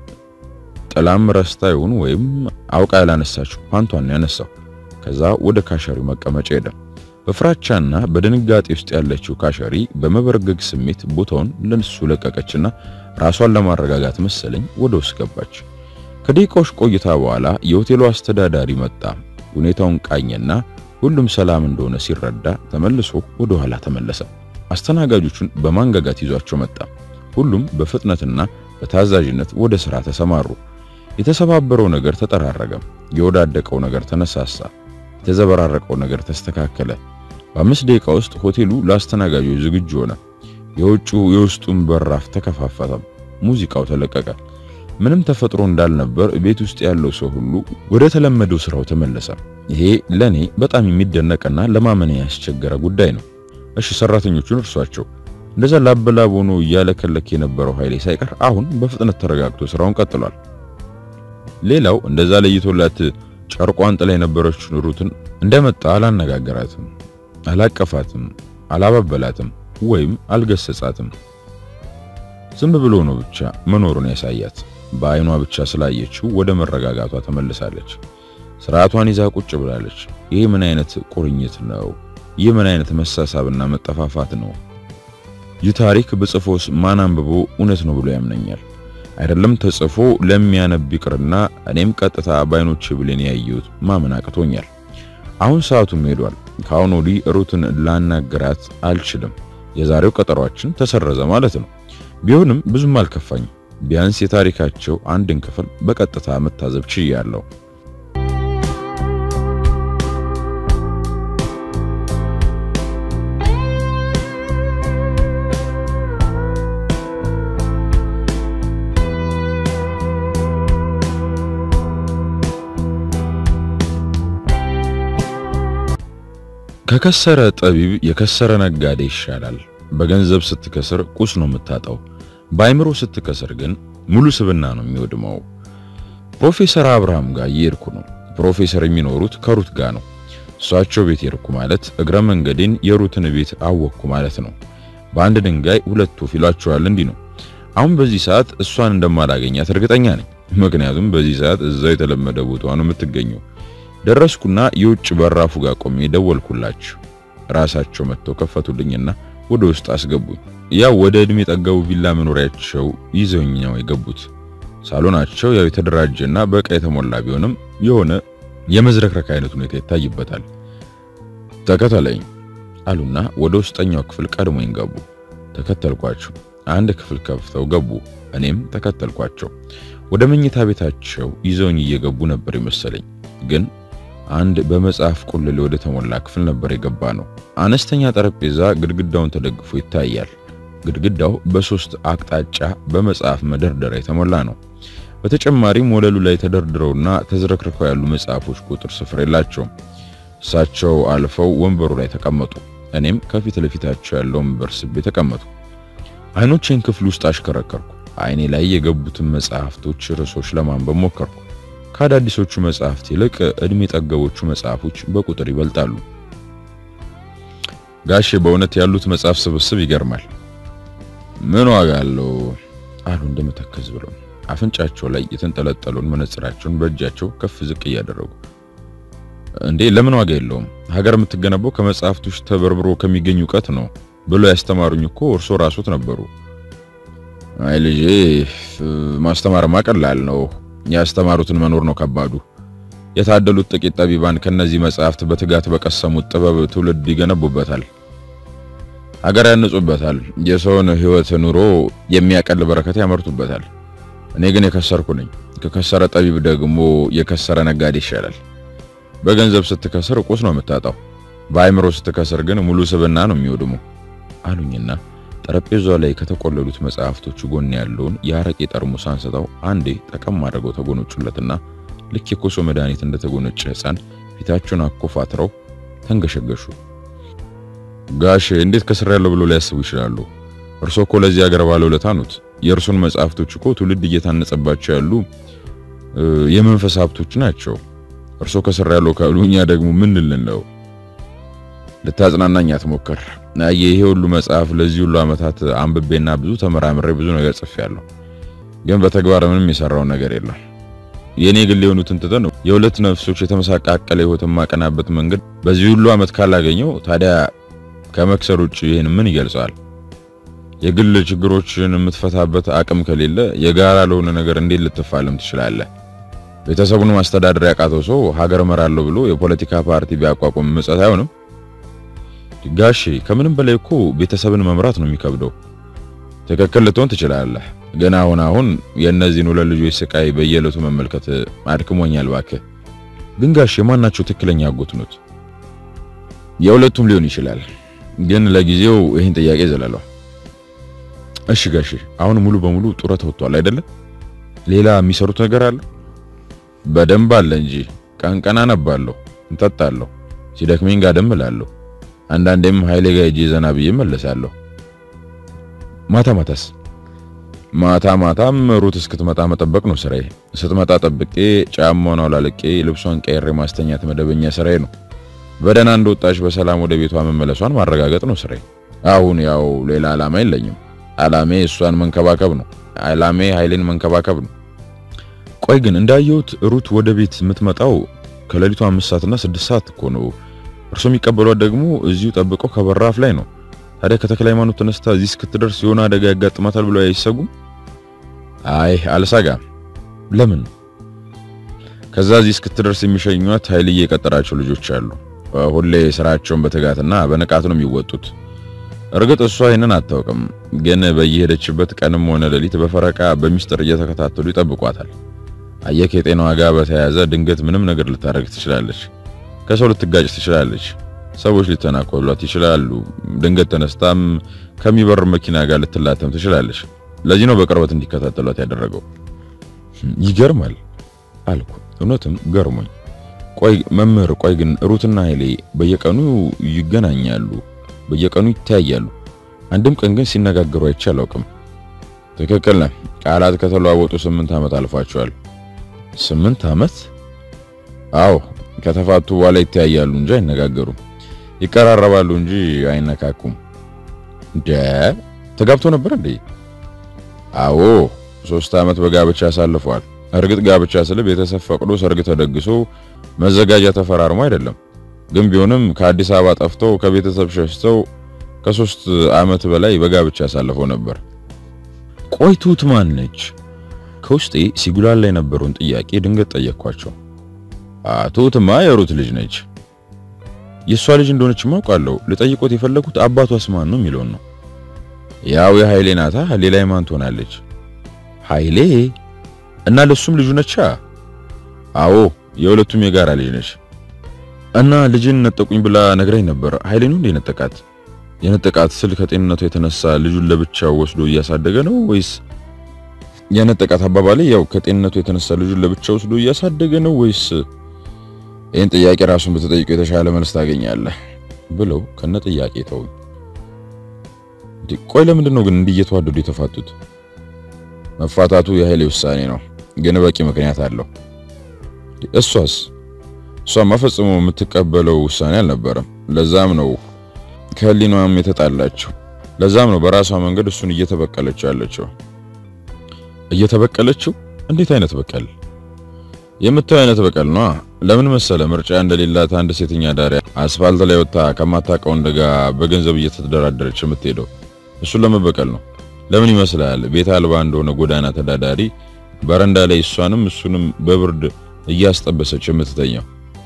ጥላም ረስታ ይሁን ወይም አውቃ ያላነሳችው ፓንቷን ያነሳው። ከዛ ወደ ካሸሪው መቀመጫ ሄደ። በፍራቻና በድንጋጤ ውስጥ ያለችው ካሸሪ በመበርገግ ስሜት ቦታውን ለንሱ ለቀቀችና ራሷን ለማረጋጋት መሰለኝ ወደ ውስጥ ገባች። ከደቂቃዎች ቆይታ በኋላ የሆቴሉ አስተዳዳሪ መጣ። ሁኔታውን ቃኘና ሁሉም ሰላም እንደሆነ ሲረዳ ተመልሶ ወደ ኋላ ተመለሰ። አስተናጋጆቹን በማንጋጋት ይዟቸው መጣ። ሁሉም በፍጥነትና በታዛዥነት ወደ ሥራ ተሰማሩ። የተሰባበረው ነገር ተጠራረገ። የወዳደቀው ነገር ተነሳሳ። የተዘበራረቀው ነገር ተስተካከለ። በአምስት ደቂቃ ውስጥ ሆቴሉ ለአስተናጋጆች ዝግጁ ሆነ። የውጩ የውስጡን በራፍ ተከፋፈተ። ሙዚቃው ተለቀቀ። ምንም ተፈጥሮ እንዳልነበር ቤት ውስጥ ያለው ሰው ሁሉ ወደ ተለመደው ስራው ተመለሰ። ይሄ ለኔ በጣም የሚደነቅና ለማመን ያስቸገረ ጉዳይ ነው። እሺ ሰራተኞቹን እርሷቸው። እንደዛ ላበላብ ሆኖ እያለከለክ የነበረው ኃይሌ ሳይቀር አሁን በፍጥነት ተረጋግቶ ስራውን ቀጥሏል። ሌላው እንደዛ ለይቶላት ጨርቋን ጥላ የነበረችውን ሩትን እንደመጣ አላነጋገራትም፣ አላቀፋትም፣ አላባበላትም ወይም አልገሰጻትም። ዝም ብሎ ነው ብቻ መኖሩን ያሳያት። በአይኗ ብቻ ስላየችው ወደ መረጋጋቷ ተመልሳለች። ስርዓቷን ይዛ ቁጭ ብላለች። ይህ ምን አይነት ቁርኝት ነው? ይህ ምን አይነት መሳሳብና መጠፋፋት ነው? ይህ ታሪክ በጽፎስ ማን አንብቦ እውነት ነው ብሎ ያምነኛል? አይደለም ተጽፎ ለሚያነብ ይቅርና እኔም ቀጥታ በአይኖቼ ብሌን ያየሁት ማመን አቅቶኛል። አሁን ሰዓቱም ሄዷል። ከአሁን ወዲህ ሩትን ላናገራት አልችልም። የዛሬው ቀጠሯችን ተሰረዘ ማለት ነው። ቢሆንም ብዙም አልከፋኝም። ቢያንስ የታሪካቸው አንድን ክፍል በቀጥታ መታዘብ ችያለሁ። ከከሰረ ጠቢብ የከሰረ ነጋዴ ይሻላል። በገንዘብ ስትከስር ቁስ ነው የምታጣው። በአይምሮ ስትከስር ግን ሙሉ ስብና ነው የሚወድመው። ፕሮፌሰር አብርሃም ጋር እየሄድኩ ነው። ፕሮፌሰር የሚኖሩት ከሩት ጋር ነው። እሷቸው ቤት ሄድኩ ማለት እግረ መንገዴን የሩትን ቤት አወቅኩ ማለት ነው። በአንድ ድንጋይ ሁለት ወፍ ይሏቸዋል። እንዲህ ነው። አሁን በዚህ ሰዓት እሷን እንደማላገኛት እርግጠኛ ነኝ። ምክንያቱም በዚህ ሰዓት እዛው የተለመደ ቦታዋ ነው የምትገኘው። ደረስኩና የውጭ በራፉ ጋር ቆሜ ደወልኩላቸው። ራሳቸው መጥተው ከፈቱልኝና ወደ ውስጥ አስገቡኝ። ያው ወደ እድሜ ጠገቡ ቪላ መኖሪያቸው ይዘውኝ ነው የገቡት። ሳሎናቸው ያው የተደራጀና በዕቃ የተሞላ ቢሆንም የሆነ የመዝረክረክ አይነት ሁኔታ ይታይበታል። ተከተለኝ አሉና ወደ ውስጠኛው ክፍል ቀድሞኝ ገቡ። ተከተልኳቸው። አንድ ክፍል ከፍተው ገቡ። እኔም ተከተልኳቸው። ወደ መኝታ ቤታቸው ይዘውኝ እየገቡ ነበር የመሰለኝ። ግን አንድ በመጽሐፍ ቁልል ወደ ተሞላ ክፍል ነበር የገባ ነው። አነስተኛ ጠረጴዛ ግድግዳውን ተደግፎ ይታያል። ግድግዳው በሶስት አቅጣጫ በመጽሐፍ መደርደሪያ የተሞላ ነው። በተጨማሪም ወለሉ ላይ ተደርድረውና ተዝረክርከው ያሉ መጽሐፎች ቁጥር ስፍር የላቸውም። እሳቸው አልፈው ወንበሩ ላይ ተቀመጡ። እኔም ከፊት ለፊታቸው ያለው ወንበር ስቤ ተቀመጡ። አይኖቼን ክፍል ውስጥ አሽከረከርኩ። አይኔ ላይ የገቡትን መጽሐፍቶች ርዕሶች ለማንበብ ሞከርኩ። ከአዳዲሶቹ መጽሐፍት ይልቅ እድሜ ጠገቦቹ መጽሐፎች በቁጥር ይበልጣሉ። ጋሼ በእውነት ያሉት መጽሐፍ ስብስብ ይገርማል። ምን ዋጋ አለው አሉ እንደመተከዝ ብለው አፍንጫቸው ላይ የተንጠለጠለውን መነጽራቸውን በእጃቸው ከፍ ዝቅ እያደረጉ እንዴ ለምን ዋጋ የለውም? ሀገር የምትገነባው ከመጽሐፍቶች ተበርብሮ ከሚገኝ እውቀት ነው ብሎ ያስተማሩኝ እኮ እርሶ ራሶት ነበሩ። አይ ልጄ ማስተማርማ ቀላል ነው፣ ያስተማሩትን መኖር ነው ከባዱ። የታደሉት ጥቂት ጠቢባን ከነዚህ መጽሐፍት በትጋት በቀሰሙት ጥበብ ትውልድ ይገነቡበታል፣ ሀገር ያንጹበታል፣ የሰውን ሕይወት ኑሮ የሚያቀል በረከት ያመርቱበታል። እኔ ግን የከሰርኩ ነኝ። ከከሰረ ጠቢብ ደግሞ የከሰረ ነጋዴ ይሻላል። በገንዘብ ስትከስር ቁስ ነው የምታጣው፣ በአይምሮ ስትከስር ግን ሙሉ ስብና ነው የሚወድሙ አሉኝና ጠረጴዛው ላይ ከተቆለሉት መጽሐፍቶቹ ጎን ያለውን የአረቄ ጠርሙስ አንስተው አንዴ ጠቀም አድርገው ተጎነጩለትና ልክ የኮሶ መድኃኒት እንደተጎነጨ ሕፃን ፊታቸውን አኮፋትረው ተንገሸገሹ። ጋሽ እንዴት ከስር ያለው ብሎ ሊያስቡ ይችላሉ? እርሶ እኮ ለዚህ ሀገር ባለውለታ ኖት። የእርሶን መጽሐፍቶች እኮ ትውልድ እየታነጸባቸው ያሉ የመንፈስ ሀብቶች ናቸው። እርሶ ከስር ያለው ካሉ እኛ ደግሞ ምን ልንለው? ልታጽናናኝ አትሞክር። ይሄ ሁሉ መጽሐፍ ለዚህ ሁሉ ዓመታት አንብቤና ብዙ ተመራምሬ ብዙ ነገር ጽፌያለሁ፣ ግን በተግባር ምንም የሰራው ነገር የለም። የኔ ግል የሆኑትን ትተን የሁለት ነፍሶች የተመሳቃቀለ ሕይወት የማቀናበት መንገድ በዚህ ሁሉ ዓመት ካላገኘው ታዲያ ከመክሰር ውጭ ይህን ምን ይገልጸዋል? የግል ችግሮችን የምትፈታበት አቅም ከሌለ የጋራ ለሆነ ነገር እንዴት ልትፋለም ትችላለህ? ቤተሰቡን ማስተዳደር ያቃተው ሰው ሀገር እመራለሁ ብሎ የፖለቲካ ፓርቲ ቢያቋቁም ምጸት አይሆንም? ጋሼ ከምንም በላይ እኮ ቤተሰብን መምራት ነው የሚከብደው። ትክክል ልትሆን ትችላለህ፣ ግን አሁን አሁን የእነዚህን ሁለት ልጆች ስቃይ በየዕለቱ መመልከት አድክሞኛል። እባክህ ግን ጋሼ ማናቸው ትክክለኛ አጎት ኖት? የሁለቱም ሊሆን ይችላል፣ ግን ለጊዜው ይህን ጥያቄ ዘለለው። እሺ ጋሼ አሁን ሙሉ በሙሉ ጡረታ ወጥቷል አይደለ? ሌላ የሚሰሩት ነገር አለ? በደንብ አለ እንጂ ቀን ቀን አነባለሁ፣ እንጠጣለሁ፣ ሲደክመኝ ጋደም እላለሁ። አንዳንዴም ኃይሌ ጋር ሄጄ ዘና ብዬ እመለሳለሁ። ማታ ማታስ? ማታ ማታም ሩት እስክትመጣ መጠበቅ ነው ስራዬ። ስትመጣ ጠብቄ ጫማውን አውላልቄ ልብሷን ቀይሬ ማስተኛት መደበኛ ስራዬ ነው። በደህና እንደወጣች በሰላም ወደ ቤቷ መመለሷን ማረጋገጥ ነው ስራዬ። አሁን ያው ሌላ ዓላማ የለኝም። ዓላሜ እሷን መንከባከብ ነው። ዓላሜ ኃይሌን መንከባከብ ነው። ቆይ ግን እንዳየሁት ሩት ወደ ቤት የምትመጣው ከሌሊቱ አምስት ሰዓትና ስድስት ሰዓት እኮ ነው። እርሶ የሚቀበሏት ደግሞ እዚሁ ጠብቀው ከበራፍ ላይ ነው። ታዲያ ከተክለ ሃይማኖት ተነስታ እዚህ እስክትደርስ የሆነ አደጋ ያጋጥማታል ብለው አይሰጉም? አይ አልሰጋም። ለምን? ከዛ እዚህ እስክትደርስ የሚሸኟት ኃይልዬ የቀጠራቸው ልጆች አሉ። ሁሌ ስራቸውን በትጋትና በንቃት ነው የሚወጡት። እርግጥ እሷ ይህንን አታውቅም፣ ግን በየሄደችበት ቀንም ሆነ ሌሊት በፈረቃ በሚስጥር እየተከታተሉ ይጠብቋታል። አየክ የጤናዋ ጋር በተያያዘ ድንገት ምንም ነገር ልታደርግ ትችላለች። ከሰው ልትጋጭ ትችላለች። ሰዎች ሊተናኮሏት ይችላሉ። ድንገት ተነስታም ከሚበር መኪና ጋር ልትላተም ትችላለች። ለዚህ ነው በቅርበት እንዲከታተሏት ያደረገው። ይገርማል አልኩ። እውነትም ገርሞኝ። ቆይ መምህር፣ ቆይ ግን ሩትና ኃይሌ በየቀኑ ይገናኛሉ፣ በየቀኑ ይተያያሉ። አንድም ቀን ግን ሲነጋገሩ አይቼ አላውቅም። ትክክል ነህ። ቃላት ከተለዋወጡ ስምንት ዓመት አልፏቸዋል። ስምንት ዓመት? አዎ ከተፋቱ በኋላ ይተያያሉ እንጂ አይነጋገሩም። ይቀራረባሉ እንጂ አይነካኩም። እንደ ተጋብቶ ነበር እንዴ? አዎ ሶስት ዓመት በጋብቻ አሳልፈዋል። እርግጥ ጋብቻ ስለ ቤተሰብ ፈቅዶ ሰርግ ተደግሶ መዘጋጃ ተፈራርሞ አይደለም። ግን ቢሆንም ከአዲስ አበባ ጠፍተው ከቤተሰብ ሸሽተው ከሶስት ዓመት በላይ በጋብቻ አሳልፈው ነበር። ቆይ ትሁት ማን ነች? ከውስጤ ሲጉላላ የነበረውን ጥያቄ ድንገት ጠየቅኳቸው። ትሁትማ የሩት ልጅ ነች። የእሷ ልጅ እንደሆነች ማውቃለሁ። ልጠይቆት የፈለኩት አባቷስ ማን ነው የሚለውን ነው። ያው የኃይሌ ናታ። ሌላ ማን ትሆናለች? ኃይሌ እና ለሱም ልጁ ነቻ። አዎ የሁለቱም የጋራ ልጅ ነች። እና ልጅን ነጠቁኝ ብላ ነግራኝ ነበር። ኃይሌ ነው እንዴ ነጠቃት? የነጠቃት ስል ከጤንነቱ የተነሳ ልጁን ለብቻው ወስዶ እያሳደገ ነው ወይስ የነጠቃት አባባሌ ያው ከጤንነቱ የተነሳ ልጁን ለብቻው ወስዶ እያሳደገ ነው ወይስ ይህን ጥያቄ ራሱን በተጠይቀው የተሻለ መልስ ታገኛለህ ብለው ከነ ጥያቄ ተውኝ። ቆይ ለምንድን ነው ግን እንዲህ እየተዋደዱ የተፋቱት? መፋታቱ የኃይሌ ውሳኔ ነው፣ ግን በቂ ምክንያት አለው። እሷስ እሷማ ፈጽሞ የምትቀበለው ውሳኔ አልነበረም። ለዛም ነው ከህሊናዋም የተጣላችው። ለዛም ነው በራሷ መንገድ እሱን እየተበቀለችው ያለችው። እየተበቀለችው? እንዴት አይነት በቀል? የምታየው አይነት በቀል ነው። ለምን መሰለ ምርጫ እንደሌላት አንድ ሴተኛ ዳሪ አስፋልት ላይ ወጣ ከማታውቀው ወንድ ጋር በገንዘብ እየተደራደረች የምትሄደው እሱን ለመበቀል ነው። ለምን ይመስላል ቤት አልባ እንደሆነ ጎዳና ተዳዳሪ በረንዳ ላይ እሷንም እሱንም በብርድ እያስጠበሰች የምትተኛው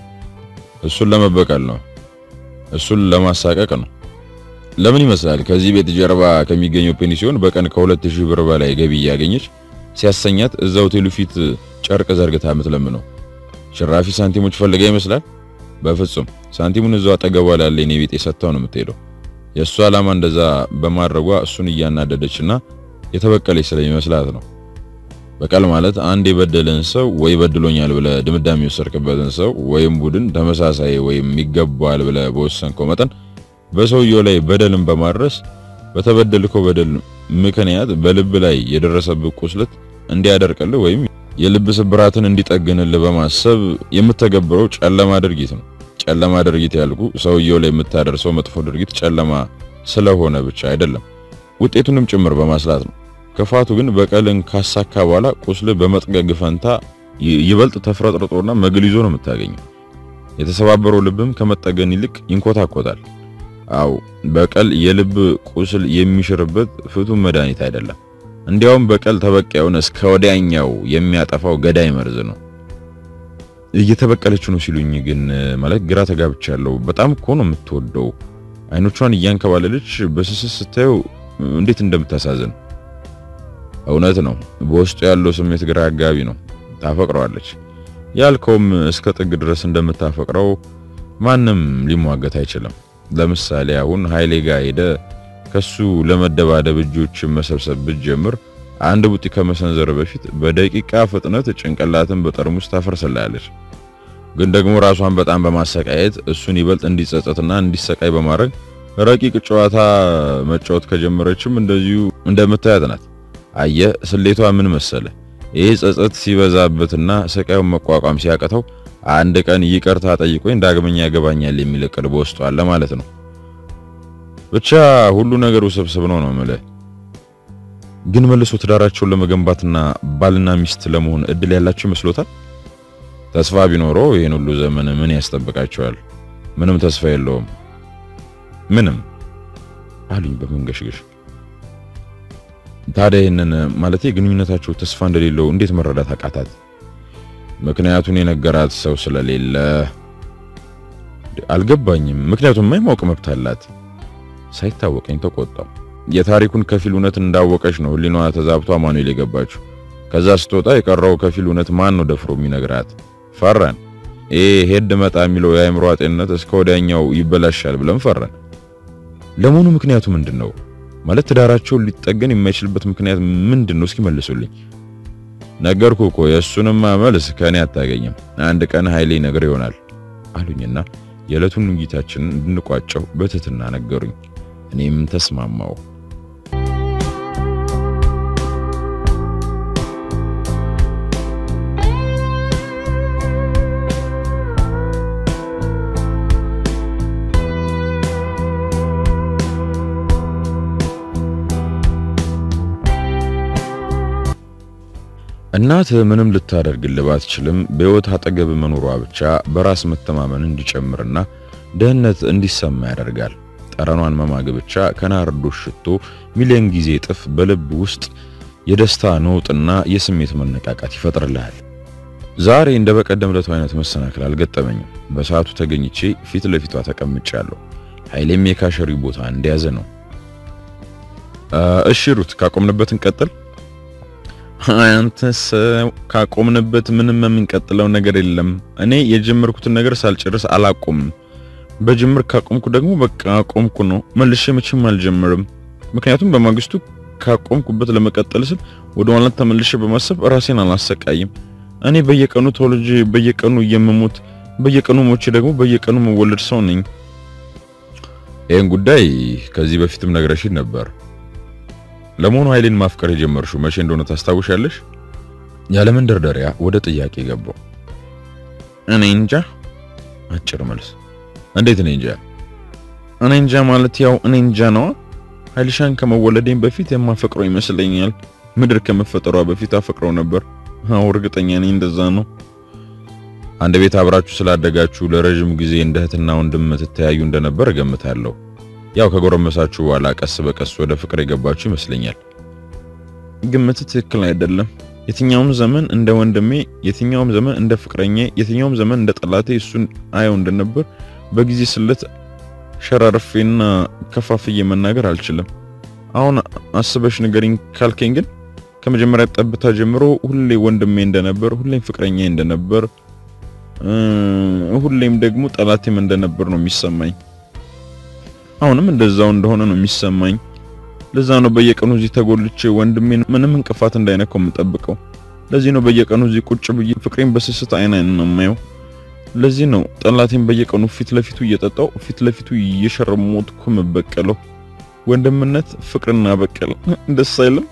እሱን ለመበቀል ነው። እሱን ለማሳቀቅ ነው። ለምን ይመስላል ከዚህ ቤት ጀርባ ከሚገኘው ፔንሲዮን በቀን ከሁለት ሺህ ብር በላይ ገቢ እያገኘች ሲያሰኛት እዛ ሆቴሉ ፊት ጨርቅ ዘርግታ የምትለምነው ሽራፊ ሳንቲሞች ፈልጋ ይመስላል። በፍጹም ሳንቲሙን እዛው አጠገቧ ላለ የኔ ቤት የሰጥታው ነው የምትሄደው። የእሱ ዓላማ እንደዛ በማድረጓ እሱን እያናደደችና የተበቀለች ስለሚመስላት ነው። በቀል ማለት አንድ የበደለን ሰው ወይ በድሎኛል ብለ ድምዳሜ የወሰድክበትን ሰው ወይም ቡድን ተመሳሳይ ወይም ይገባዋል ብለ በወሰንከው መጠን በሰውየው ላይ በደልን በማድረስ በተበደልከው በደል ምክንያት በልብ ላይ የደረሰብህ ቁስለት እንዲያደርቅልህ ወይም የልብ ስብራትን እንዲጠግንልህ በማሰብ የምተገብረው ጨለማ ድርጊት ነው። ጨለማ ድርጊት ያልኩ ሰውየው ላይ የምታደርሰው መጥፎ ድርጊት ጨለማ ስለሆነ ብቻ አይደለም፣ ውጤቱንም ጭምር በማስላት ነው። ክፋቱ ግን በቀልን ካሳካ በኋላ ቁስል በመጥገግ ፈንታ ይበልጥ ተፍረጥርጦና መግል ይዞ ነው የምታገኘው። የተሰባበረው ልብም ከመጠገን ይልቅ ይንኮታኮታል። አው በቀል የልብ ቁስል የሚሽርበት ፍቱን መድኃኒት አይደለም። እንዲያውም በቀል ተበቃዩን እስከ ወዲያኛው የሚያጠፋው ገዳይ መርዝ ነው። እየተበቀለች ነው ሲሉኝ ግን ማለት ግራ ተጋብቻለሁ። በጣም እኮ ነው የምትወደው። አይኖቿን እያንከባለለች በስስት ስታየው እንዴት እንደምታሳዝን እውነት ነው። በውስጡ ያለው ስሜት ግራ አጋቢ ነው። ታፈቅረዋለች ያልከውም እስከ ጥግ ድረስ እንደምታፈቅረው ማንም ሊሟገት አይችልም። ለምሳሌ አሁን ኃይሌ ጋር ሄደ ከሱ ለመደባደብ እጆችን መሰብሰብ ብትጀምር አንድ ቡጢ ከመሰንዘር በፊት በደቂቃ ፍጥነት ጭንቅላትን በጠርሙስ ታፈርስላለች። ግን ደግሞ ራሷን በጣም በማሰቃየት እሱን ይበልጥ እንዲጸጸትና እንዲሰቃይ በማድረግ ረቂቅ ጨዋታ መጫወት ከጀመረችም እንደዚሁ እንደምታያት ናት። አየህ ስሌቷ ምን መሰለ? ይሄ ጸጸት ሲበዛበትና ስቃዩን መቋቋም ሲያቅተው አንድ ቀን ይቅርታ ጠይቆኝ ዳግመኛ ያገባኛል የሚል እቅድ በውስጡ አለ ማለት ነው። ብቻ ሁሉ ነገር ውስብስብ ነው ነው የምልህ። ግን መልሶ ትዳራቸውን ለመገንባትና ባልና ሚስት ለመሆን እድል ያላቸው ይመስሎታል? ተስፋ ቢኖረው ይሄን ሁሉ ዘመን ምን ያስጠብቃቸዋል? ምንም ተስፋ የለውም። ምንም አሉኝ በመንገሽገሽ። ታዲያ ይህንን ማለት ግንኙነታቸው ተስፋ እንደሌለው እንዴት መረዳት አቃታት? ምክንያቱን የነገራት ሰው ስለሌለ አልገባኝም። ምክንያቱም የማይማወቅ መብት አላት። ሳይታወቀኝ ተቆጣው። የታሪኩን ከፊል እውነት እንዳወቀች ነው ህሊናዋ ተዛብቶ አማኑኤል የገባችው። ከዛ ስትወጣ የቀረው ከፊል እውነት ማን ነው ደፍሮ የሚነግራት? ፈራን። ይሄ ሄድ መጣ የሚለው የአእምሮ ጤንነት እስከ ወዲያኛው ይበላሻል ብለን ፈራን። ለመሆኑ ምክንያቱ ምንድን ነው? ማለት ትዳራቸውን ሊጠገን የማይችልበት ምክንያት ምንድን ነው? እስኪ መልሱልኝ። ነገርኩ እኮ የእሱንማ መልስ ከእኔ አታገኝም። አንድ ቀን ኃይሌ ነገር ይሆናል አሉኝና የዕለቱን ውይይታችንን እንድንቋጨው በትህትና ነገሩኝ። እኔም ተስማማው። እናት ምንም ልታደርግልህ ባትችልም በሕይወት አጠገብ መኖሯ ብቻ በራስ መተማመን እንዲጨምርና ደህንነት እንዲሰማ ያደርጋል። ጠረኗን መማግ ብቻ ከናርዶስ ሽቶ ሚሊዮን ጊዜ እጥፍ በልብ ውስጥ የደስታ ነውጥና የስሜት መነቃቃት ይፈጥርልሃል። ዛሬ እንደ በቀደም ዕለቱ አይነት መሰናክል አልገጠመኝም። በሰዓቱ ተገኝቼ ፊት ለፊቷ ተቀምጫለሁ። ኃይሌም የካሸሪ ቦታ እንደያዘ ነው። እሺ ሩት ካቆምንበት እንቀጥል። አንተ ሰው ካቆምንበት ምንም የምንቀጥለው ነገር የለም። እኔ የጀመርኩትን ነገር ሳልጨርስ አላቆምም። በጅምር ካቆምኩ ደግሞ በቃ አቆምኩ ነው። መልሼ መቼም አልጀምርም። ምክንያቱም በማግስቱ ካቆምኩበት ለመቀጠል ስል ወደ ኋላ ተመልሼ በማሰብ ራሴን አላሰቃይም። እኔ በየቀኑ ተወልጄ በየቀኑ የምሞት በየቀኑ ሞቼ ደግሞ በየቀኑ መወለድ ሰው ነኝ። ይህን ጉዳይ ከዚህ በፊትም ነግረሽኝ ነበር። ለመሆኑ ኃይሌን ማፍቀር የጀመርሽው መቼ እንደሆነ ታስታውሻለሽ? ያለ መንደርደሪያ ወደ ጥያቄ ገባው። እኔ እንጃ። አጭር መልስ። እንዴት እኔ እንጃ? እኔ እንጃ ማለት ያው እኔ እንጃ ነዋ። ኃይልሻን ከመወለዴም በፊት የማፈቅረው ይመስለኛል። ምድር ከመፈጠሯ በፊት አፈቅረው ነበር። አዎ እርግጠኛ ነኝ እንደዛ ነው። አንድ ቤት አብራችሁ ስላደጋችሁ ለረጅም ጊዜ እንደ እህትና ወንድም ትተያዩ እንደነበር እገምታለሁ። ያው ከጎረመሳችሁ በኋላ ቀስ በቀስ ወደ ፍቅር የገባችሁ ይመስለኛል። ግምት ትክክል አይደለም። የትኛውም ዘመን እንደ ወንድሜ፣ የትኛውም ዘመን እንደ ፍቅረኛ፣ የትኛውም ዘመን እንደ ጠላቴ እሱን አየው እንደነበር በጊዜ ስለት ሸራርፌና ከፋፍዬ መናገር አልችልም። አሁን አስበሽ ንገሪኝ ካልከኝ ግን ከመጀመሪያ ጠብታ ጀምሮ ሁሌ ወንድሜ እንደነበር፣ ሁሌም ፍቅረኛ እንደነበር፣ ሁሌም ደግሞ ጠላቴም እንደነበር ነው የሚሰማኝ። አሁንም እንደዛው እንደሆነ ነው የሚሰማኝ። ለዛ ነው በየቀኑ እዚህ ተጎልቼ ወንድሜን ምንም እንቅፋት እንዳይነካው የምጠብቀው። ለዚህ ነው በየቀኑ እዚህ ቁጭ ብዬ ፍቅሬን በስስት አይን አይን ነው የማየው። ለዚህ ነው ጠላቴን በየቀኑ ፊት ለፊቱ እየጠጣው ፊት ለፊቱ እየሸረሞትኩ የምበቀለው። ወንድምነት ፍቅርና በቀል ደስ አይልም?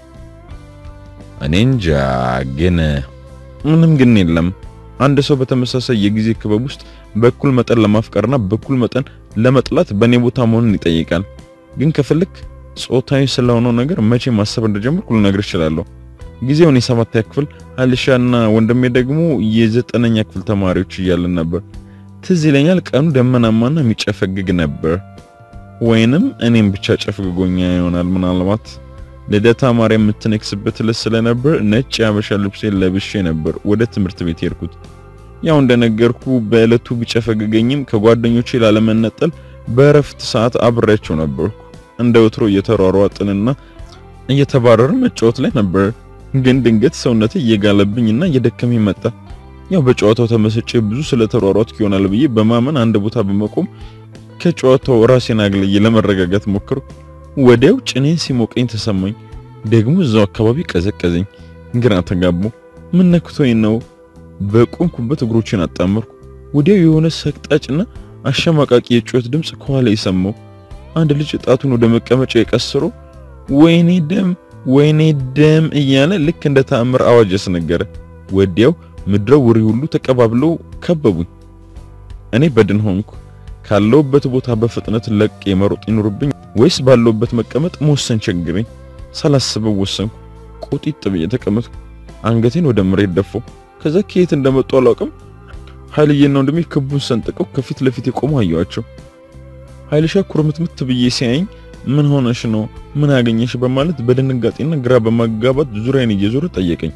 እኔ እንጃ። ግን ምንም ግን የለም። አንድ ሰው በተመሳሳይ የጊዜ ክበብ ውስጥ በኩል መጠን ለማፍቀርና በኩል መጠን ለመጥላት በእኔ ቦታ መሆንን ይጠይቃል። ግን ከፍልክ ጾታዊ ስለሆነው ነገር መቼ ማሰብ እንደጀመርኩ ልነግር እችላለሁ። ጊዜውን የሰባተኛ ክፍል ሀልሻና ወንድሜ ደግሞ የዘጠነኛ ክፍል ተማሪዎች እያለን ነበር። ትዝ ይለኛል ቀኑ ደመናማና የሚጨፈግግ ነበር። ወይንም እኔም ብቻ ጨፍግጎኛ ይሆናል ምናልባት ልደታ ማርያም የምትነክስበት ዕለት ስለነበር ነጭ የሀበሻ ልብሴን ለብሼ ነበር ወደ ትምህርት ቤት የሄድኩት። ያው እንደነገርኩ በዕለቱ ቢጨፈግገኝም ከጓደኞቼ ላለመነጠል በእረፍት ሰዓት አብሬያቸው ነበርኩ። እንደ ወትሮ እየተሯሯጥንና እየተባረርን መጫወት ላይ ነበር። ግን ድንገት ሰውነቴ እየጋለብኝና እየደከመኝ መጣ። ያው በጨዋታው ተመሰጬ ብዙ ስለተሯሯጥኩ ይሆናል ብዬ በማመን አንድ ቦታ በመቆም ከጨዋታው ራሴን አግልዬ ለመረጋጋት ሞክርኩ። ወዲያው ጭኔን ሲሞቀኝ ተሰማኝ። ደግሞ እዛው አካባቢ ቀዘቀዘኝ። ግራ ተጋባሁ። ምን ነክቶኝ ነው? በቆምኩበት እግሮችን አጣመርኩ። ወዲያው የሆነ ሰቅጣጭና አሸማቃቂ የጩኸት ድምፅ ከኋላ የሰማው አንድ ልጅ ጣቱን ወደ መቀመጫ የቀስሮ ወይኔ ደም ወይኔ ደም እያለ ልክ እንደ ተአምር አዋጅ ያስነገረ። ወዲያው ምድረ ውሪ ሁሉ ተቀባብለው ከበቡኝ። እኔ በድን ሆንኩ። ካለውበት ቦታ በፍጥነት ለቅ መሮጥ ይኖርብኝ ወይስ ባለውበት መቀመጥ መወሰን ቸግረኝ። ሳላስበው ወሰንኩ። ቁጢጥ ብዬ ተቀመጥኩ። አንገቴን ወደ መሬት ደፋው። ከዛ ከየት እንደመጡ አላውቅም። ኃይልዬና ወንድሜ ክቡን ሰንጥቀው ከፊት ለፊት የቆሙ አየኋቸው። ኃይልሻ ኩርምትምት ብዬ ሲያየኝ ምን ሆነሽ ነው? ምን አገኘሽ? በማለት በድንጋጤና ግራ በማጋባት ዙሪያን እየዞረ ጠየቀኝ።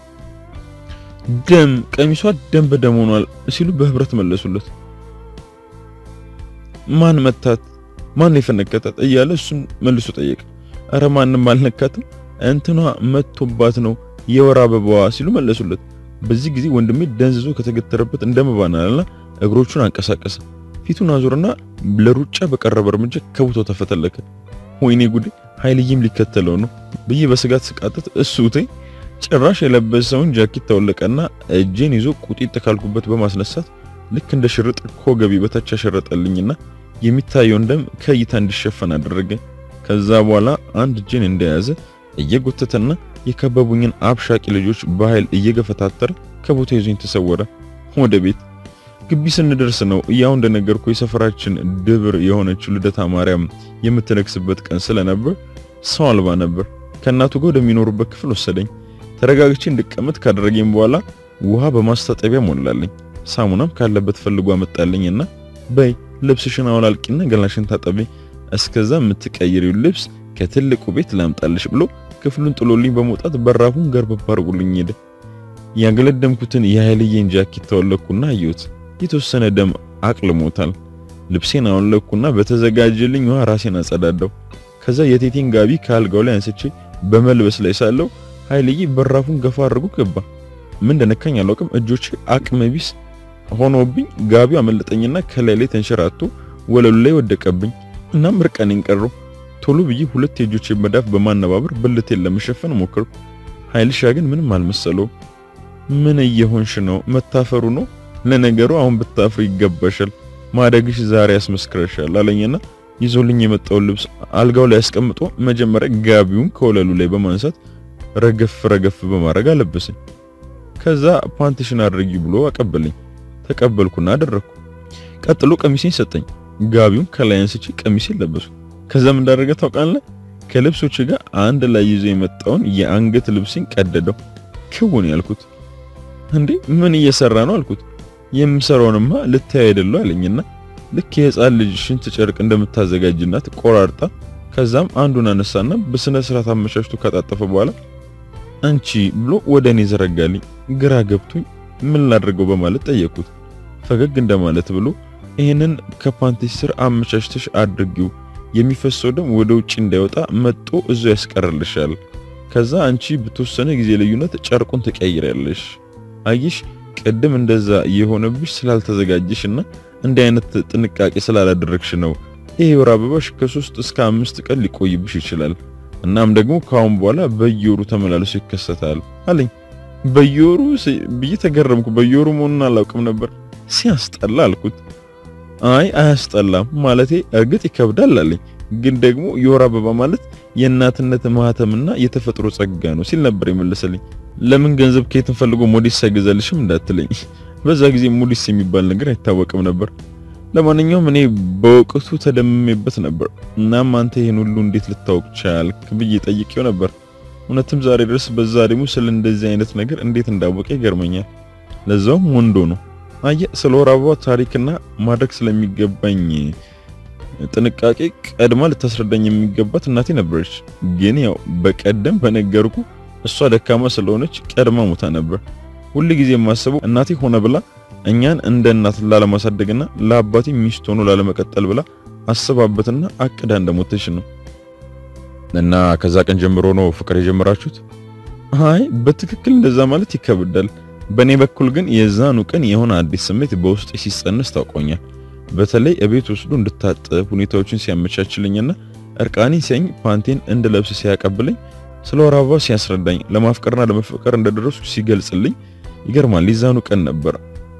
ደም ቀሚሷ ደም በደም ሆኗል ሲሉ በህብረት መለሱለት። ማን መታት? ማን የፈነከታት? እያለ እሱም መልሶ ጠየቀ። አረ ማንም አልነካትም፣ እንትኗ መቶባት ነው የወር አበባዋ ሲሉ መለሱለት። በዚህ ጊዜ ወንድሜ ደንዝዞ ከተገተረበት እንደመባናልና እግሮቹን አንቀሳቀሰ። ፊቱን አዞርና ለሩጫ በቀረበ እርምጃ ከቦታው ተፈተለከ። ወይኔ ጉዴ ኃይልዬም ሊከተለው ነው ብዬ በስጋት ስቃጠት እሱ ተይ ጭራሽ የለበሰውን ጃኬት ተወለቀና እጄን ይዞ ቁጢጥ ካልኩበት በማስነሳት ልክ እንደ ሽርጥ ከወገቤ በታች ያሸረጠልኝና የሚታየውን ደም ከእይታ እንዲሸፈን አደረገ። ከዛ በኋላ አንድ እጄን እንደያዘ እየጎተተና የከበቡኝን አብሻቂ ልጆች በኃይል እየገፈታተረ ከቦታ ይዞኝ ተሰወረ። ወደ ቤት ግቢ ስንደርስ ነው ያው እንደነገርኩ የሰፈራችን ድብር የሆነችው ልደታ ማርያም የምትነግስበት ቀን ስለነበር ሰው አልባ ነበር። ከእናቱ ጋር ወደሚኖሩበት ክፍል ወሰደኝ። ተረጋግቼ እንድቀመጥ ካደረገኝ በኋላ ውሃ በማስታጠቢያ ሞላልኝ። ሳሙናም ካለበት ፈልጎ አመጣልኝና በይ ልብስሽን አውላልቂና ገላሽን ታጠቢ፣ እስከዛ የምትቀይሪው ልብስ ከትልቁ ቤት ላምጣልሽ ብሎ ክፍሉን ጥሎልኝ በመውጣት በራፉን ገርበብ አድርጎልኝ ሄደ። ያገለደምኩትን የኃይልዬን ጃኬት ተወለኩና አየሁት። የተወሰነ ደም አቅልሞታል። ልብሴን አወለኩና በተዘጋጀልኝ ውሃ ራሴን አጸዳዳው። ከዛ የቴቴን ጋቢ ከአልጋው ላይ አንስቼ በመልበስ ላይ ሳለው ኃይልዬ በራፉን ገፋ አድርጎ ገባ። ምን እንደነካኝ አላውቅም። እጆቼ አቅመ ቢስ ሆኖብኝ ጋቢው አመለጠኝና ከላይ ላይ ተንሸራቶ ወለሉ ላይ ወደቀብኝ። እናም ርቀኔን ቀረው። ቶሎ ብዬ ሁለት የእጆቼ መዳፍ በማነባበር ብልቴን ለመሸፈን ሞከርኩ። ኃይልሻ ግን ምንም አልመሰለው። ምን እየሆንሽ ነው? መታፈሩ ነው? ለነገሩ አሁን ብታፍሩ ይገባሻል። ማደግሽ ዛሬ ያስመስክረሻል አለኝና ይዞልኝ የመጣውን ልብስ አልጋው ላይ አስቀምጦ መጀመሪያ ጋቢውን ከወለሉ ላይ በማንሳት ረገፍ ረገፍ በማድረግ አለበሰኝ። ከዛ ፓንትሽን አድርጊ ብሎ አቀበለኝ። ተቀበልኩና አደረግኩ። ቀጥሎ ቀሚሴን ሰጠኝ። ጋቢውን ከላይ አንስቼ ቀሚሴን ለበስኩ። ከዛም እንዳደረገ ታውቃለህ? ከልብሶች ጋር አንድ ላይ ይዞ የመጣውን የአንገት ልብሴን ቀደደው። ክውን ያልኩት እንዴ ምን እየሰራ ነው አልኩት። የምሰራውንማ ልታይ አይደለው አለኝና ልክ የህፃን ልጅ ሽንት ጨርቅ እንደምታዘጋጅናት ቆራርጣ ከዛም አንዱን አነሳና በስነ ስርዓት አመቻችቶ ካጣጠፈ በኋላ አንቺ ብሎ ወደ እኔ ዘረጋልኝ። ግራ ገብቶኝ ምን ላድርገው በማለት ጠየቅኩት። ፈገግ እንደማለት ብሎ ይህንን ከፓንቲሽ ስር አመቻችተሽ አድርጊው፣ የሚፈሰው ደም ወደ ውጭ እንዳይወጣ መጦ እዞ ያስቀርልሻል። ከዛ አንቺ በተወሰነ ጊዜ ልዩነት ጨርቁን ትቀይሪያለሽ። አየሽ ቅድም እንደዛ የሆነብሽ ስላልተዘጋጀሽና እንዲህ አይነት ጥንቃቄ ስላላደረግሽ ነው። ይሄ ወር አበባሽ ከሶስት እስከ አምስት ቀን ሊቆይብሽ ይችላል። እናም ደግሞ ከአሁን በኋላ በየወሩ ተመላልሶ ይከሰታል አለኝ። በየወሩ ብዬ ተገረምኩ። በየወሩ መሆኑን አላውቅም ነበር። ሲያስጠላ አልኩት። አይ አያስጠላም ማለቴ እርግጥ ይከብዳል አለኝ። ግን ደግሞ የወር አበባ ማለት የእናትነት ማህተምና የተፈጥሮ ጸጋ ነው ሲል ነበር የመለሰልኝ። ለምን ገንዘብ ከየትን ፈልጎ ሞዴስ ሳይገዛልሽም እንዳትለኝ። በዛ ጊዜ ሞዴስ የሚባል ነገር አይታወቅም ነበር። ለማንኛውም እኔ በወቅቱ ተደምሜበት ነበር። እናም አንተ ይሄን ሁሉ እንዴት ልታወቅ ቻልክ ብዬ ጠይቄው ነበር። እውነትም ዛሬ ድረስ በዛ ደግሞ ስለ እንደዚህ አይነት ነገር እንዴት እንዳወቀ ይገርመኛል። ለዛውም ወንዶ ነው። አየ ስለ ወር አበባ ታሪክና ማድረግ ስለሚገባኝ ጥንቃቄ ቀድማ ልታስረዳኝ የሚገባት እናቴ ነበረች። ግን ያው በቀደም በነገርኩ እሷ ደካማ ስለሆነች ቀድማ ሞታ ነበር። ሁል ጊዜ የማስበው እናቴ ሆነ ብላ እኛን እንደ እናት ላለማሳደግና ለአባቴ ሚስት ሆኖ ላለመቀጠል ብላ አስባበትና አቅዳ እንደሞተች ነው። እና ከዛ ቀን ጀምሮ ነው ፍቅር የጀመራችሁት? አይ በትክክል እንደዛ ማለት ይከብዳል። በእኔ በኩል ግን የዛኑ ቀን የሆነ አዲስ ስሜት በውስጤ ሲጸንስ ታውቆኛል። በተለይ እቤት ወስዶ እንድታጠብ ሁኔታዎችን ሲያመቻችልኝና እርቃኔን ሲያኝ ፓንቴን እንድለብስ ሲያቀብለኝ ስለ ወር አበባ ሲያስረዳኝ ለማፍቀርና ለመፈቀር እንደደረስኩ ሲገልጽልኝ ይገርማል። የዛኑ ቀን ነበር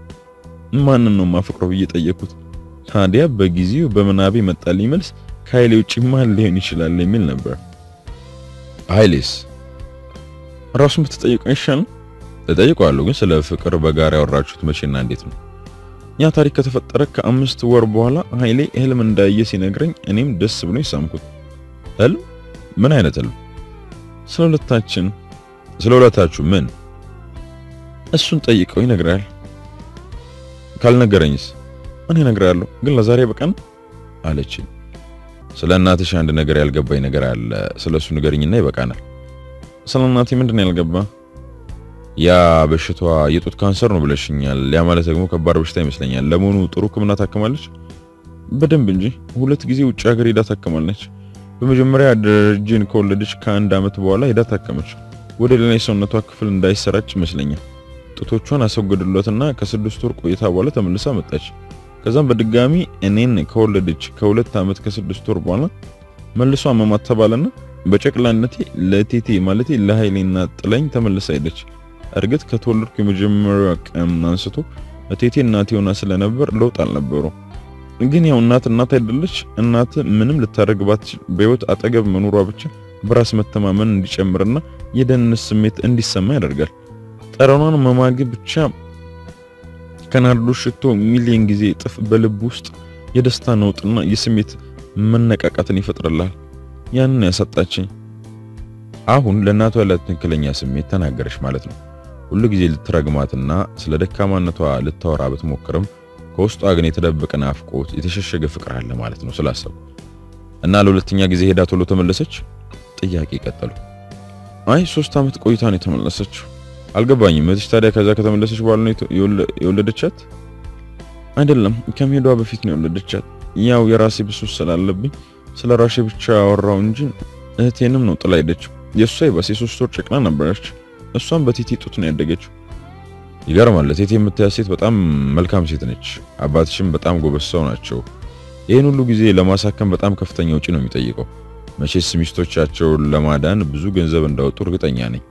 ማንን ነው ማፈቅረው ብዬ ጠየቅኩት። ታዲያ በጊዜው በምናቤ መጣልኝ መልስ ከኃይሌ ውጭ ማን ሊሆን ይችላል የሚል ነበር። ኃይሌስ ራሱን ብትጠይቀው ይሻል ተጠይቀዋለሁ። ግን ስለ ፍቅር በጋራ ያወራችሁት መቼና እንዴት ነው? ያ ታሪክ ከተፈጠረ ከአምስት ወር በኋላ ኃይሌ ህልም እንዳየ ሲነግረኝ እኔም ደስ ብሎኝ ሳምኩት። ህልም? ምን አይነት ህልም? ስለ ሁለታችን። ስለ ሁለታችሁ ምን? እሱን ጠይቀው ይነግራል። ካልነገረኝስ? እኔ እነግራለሁ፣ ግን ለዛሬ በቀን አለችኝ። ስለ እናትሽ አንድ ነገር ያልገባኝ ነገር አለ። ስለሱ ንገርኝና ይበቃናል። ስለ እናቴ ምንድን ነው ያልገባ? ያ በሽታዋ የጡት ካንሰር ነው ብለሽኛል። ያ ማለት ደግሞ ከባድ በሽታ ይመስለኛል። ለመሆኑ ጥሩ ሕክምና ታክማለች? በደንብ እንጂ ሁለት ጊዜ ውጭ ሀገር ሄዳ ታክማለች። በመጀመሪያ ደረጀን ከወለደች ከአንድ ዓመት በኋላ ሄዳ ታከመች። ወደ ሌላ የሰውነቷ ክፍል እንዳይሰራጭ ይመስለኛል። ጡቶቿን አስወገዱላትና ከስድስት ወር ቆይታ በኋላ ተመልሳ መጣች። ከዛም በድጋሚ እኔን ከወለደች ከሁለት ዓመት ከስድስት ወር በኋላ መልሶ አመማት ተባለና በጨቅላነቴ ለቴቴ ማለቴ ለኃይሌና ጥላኝ ተመልሳ ሄደች። እርግጥ ከተወለድኩ የመጀመሪያው ቀን አንስቶ እቴቴ እናቴ ሆና ስለነበር ለውጥ አልነበረው። ግን ያው እናት እናት አይደለች። እናት ምንም ልታደርግባት በህይወት አጠገብ መኖሯ ብቻ በራስ መተማመን እንዲጨምርና የደህንነት ስሜት እንዲሰማ ያደርጋል። ጠረኗን መማገብ ብቻ ከናርዶ ሽቶ ሚሊዮን ጊዜ እጥፍ በልብ ውስጥ የደስታ ነውጥና የስሜት መነቃቃትን ይፈጥርልሃል። ያንን ያሳጣችኝ። አሁን ለእናቷ ያላት ትክክለኛ ስሜት ተናገረች ማለት ነው። ሁሉ ጊዜ ልትረግማትና ስለ ደካማነቷ ልታወራ ብትሞክርም ከውስጧ ግን የተደበቀ ናፍቆት፣ የተሸሸገ ፍቅር አለ ማለት ነው ስላሰቡ እና ለሁለተኛ ጊዜ ሄዳ ቶሎ ተመለሰች። ጥያቄ ቀጠሉ። አይ ሶስት ዓመት ቆይታ ነው የተመለሰችው። አልገባኝም። እህትሽ ታዲያ ከዛ ከተመለሰች በኋላ ነው የወለደቻት? አይደለም ከመሄዷ በፊት ነው የወለደቻት። ያው የራሴ ብሱስ ስላለብኝ ስለ ራሴ ብቻ ያወራው እንጂ እህቴንም ነው ጥላ ሄደችው። የእሷ ይባስ የሶስት ወር ጨቅላ ነበረች። እሷም በቴቴ ጡት ነው ያደገችው። ይገርማል። ቴቴ የምታያት ሴት በጣም መልካም ሴት ነች። አባትሽም በጣም ጎበዝ ሰው ናቸው። ይህን ሁሉ ጊዜ ለማሳከም በጣም ከፍተኛ ውጪ ነው የሚጠይቀው። መቼስ ሚስቶቻቸውን ለማዳን ብዙ ገንዘብ እንዳወጡ እርግጠኛ ነኝ።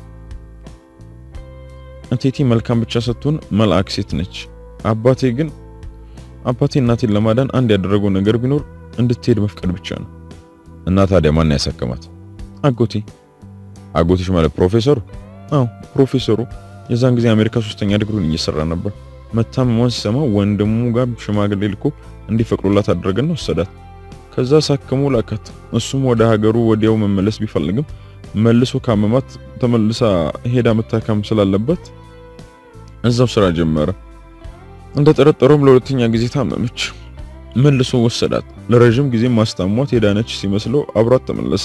ቴቴ መልካም ብቻ ስትሆን መልአክ ሴት ነች። አባቴ ግን አባቴ እናቴን ለማዳን አንድ ያደረገው ነገር ቢኖር እንድትሄድ መፍቀድ ብቻ ነው። እና ታዲያ ማን ያሳከማት? አጎቴ። አጎቴሽ ማለት ፕሮፌሰሩ? አዎ ፕሮፌሰሩ የዛን ጊዜ አሜሪካ ሶስተኛ ዲግሪውን እየሰራ ነበር። መታመሟን ሲሰማ ወንድሙ ጋር ሽማግሌ ልኮ እንዲፈቅዱላት አደረገና ወሰዳት። ከዛ ሳከሙ ላካት። እሱም ወደ ሀገሩ ወዲያው መመለስ ቢፈልግም መልሶ ካመማት ተመልሳ ሄዳ መታከም ስላለባት እዛው ስራ ጀመረ። እንደጠረጠረውም ለሁለተኛ ጊዜ ታመመች። መልሶ ወሰዳት። ለረጅም ጊዜ ማስታሟት የዳነች ሲመስለው አብሯት ተመለሰ።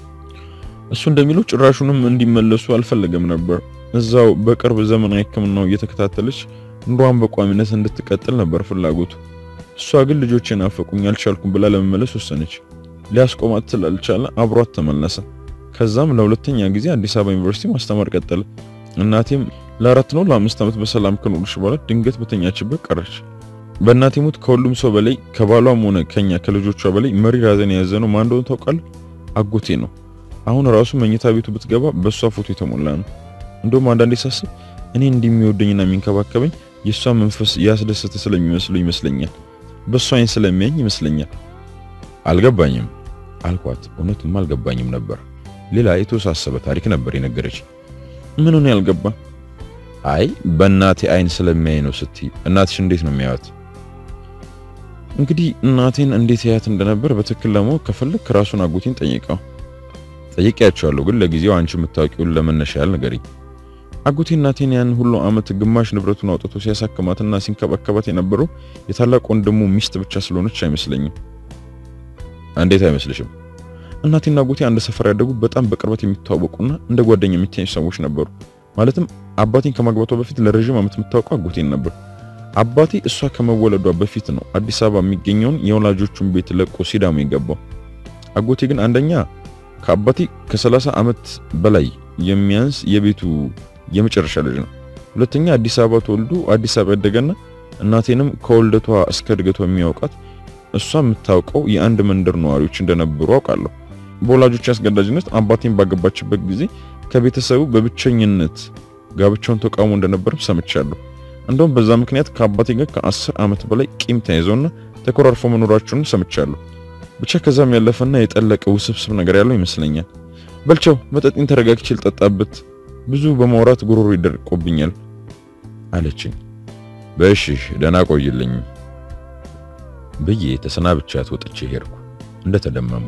እሱ እንደሚለው ጭራሹንም እንዲመለሱ አልፈለገም ነበር። እዛው በቅርብ ዘመናዊ ሕክምናው እየተከታተለች ኑሯን በቋሚነት እንድትቀጥል ነበር ፍላጎቱ። እሷ ግን ልጆቼ ናፈቁኝ አልቻልኩም ብላ ለመመለስ ወሰነች። ሊያስቆማት ስላልቻለ አብሯት ተመለሰ። ከዛም ለሁለተኛ ጊዜ አዲስ አበባ ዩኒቨርሲቲ ማስተማር ቀጠለ። እናቴም ለአራት ነው ለአምስት ዓመት በሰላም ከኖረች በኋላ ድንገት በተኛችበት ቀረች። በእናቴ ሞት ከሁሉም ሰው በላይ ከባሏም ሆነ ከኛ ከልጆቿ በላይ መሪር ሐዘን የያዘነው ማን እንደሆነ ታውቃለህ? አጎቴ ነው። አሁን ራሱ መኝታ ቤቱ ብትገባ በእሷ ፎቶ የተሞላ ነው። እንደውም አንዳንዴ ሳስብ እኔ እንደሚወደኝና የሚንከባከበኝ የእሷ መንፈስ ያስደሰተ ስለሚመስለው ይመስለኛል። በእሷ አይን ስለሚያኝ ይመስለኛል። አልገባኝም አልኳት። እውነትም አልገባኝም ነበር። ሌላ የተወሳሰበ ታሪክ ነበር የነገረች። ምን ሆነ ያልገባ? አይ በእናቴ አይን ስለሚያይ ነው ስትይ፣ እናትሽ እንዴት ነው የሚያዩት? እንግዲህ እናቴን እንዴት ያያት እንደነበር በትክክል ለማወቅ ከፈለክ ራሱን አጎቴን ጠይቀው። ጠይቄያቸዋለሁ፣ ግን ለጊዜው አንቺ የምታውቂውን ለመነሻ ያህል ንገሪኝ። አጎቴ እናቴን ያን ሁሉ ዓመት ግማሽ ንብረቱን አውጥቶ ሲያሳክማትና ሲንከባከባት የነበረው የታላቅ ወንድሙ ሚስት ብቻ ስለሆነች አይመስለኝም። እንዴት አይመስልሽም? እናቴና አጎቴ አንድ ሰፈር ያደጉ በጣም በቅርበት የሚተዋወቁና እንደ ጓደኛ የሚታዩ ሰዎች ነበሩ። ማለትም አባቴን ከማግባቷ በፊት ለረጅም ዓመት የምታውቀው አጎቴን ነበር። አባቴ እሷ ከመወለዷ በፊት ነው አዲስ አበባ የሚገኘውን የወላጆቹን ቤት ለቆ ሲዳሞ የገባው። አጎቴ ግን አንደኛ ከአባቴ ከ30 ዓመት በላይ የሚያንስ የቤቱ የመጨረሻ ልጅ ነው። ሁለተኛ አዲስ አበባ ተወልዶ አዲስ አበባ ያደገና እናቴንም ከወልደቷ እስከ እድገቷ የሚያውቃት እሷ የምታውቀው የአንድ መንደር ነዋሪዎች እንደነበሩ አውቃለሁ። በወላጆች አስገዳጅነት አባቴን ባገባችበት ጊዜ ከቤተሰቡ በብቸኝነት ጋብቻውን ተቃውሞ እንደነበርም ሰምቻለሁ። እንደውም በዛ ምክንያት ከአባቴ ጋር ከአስር ዓመት በላይ ቂም ተያይዘውና ተኮራርፎ መኖራቸውን ሰምቻለሁ። ብቻ ከዛም ያለፈና የጠለቀ ውስብስብ ነገር ያለው ይመስለኛል። በልቻው መጠጤን ተረጋግቼ ልጠጣበት፣ ብዙ በማውራት ጉሮሮ ይደርቆብኛል አለችኝ። በእሺ ደህና ቆይልኝ ብዬ ተሰናብቻት ወጥቼ ሄድኩ እንደተደመምኩ።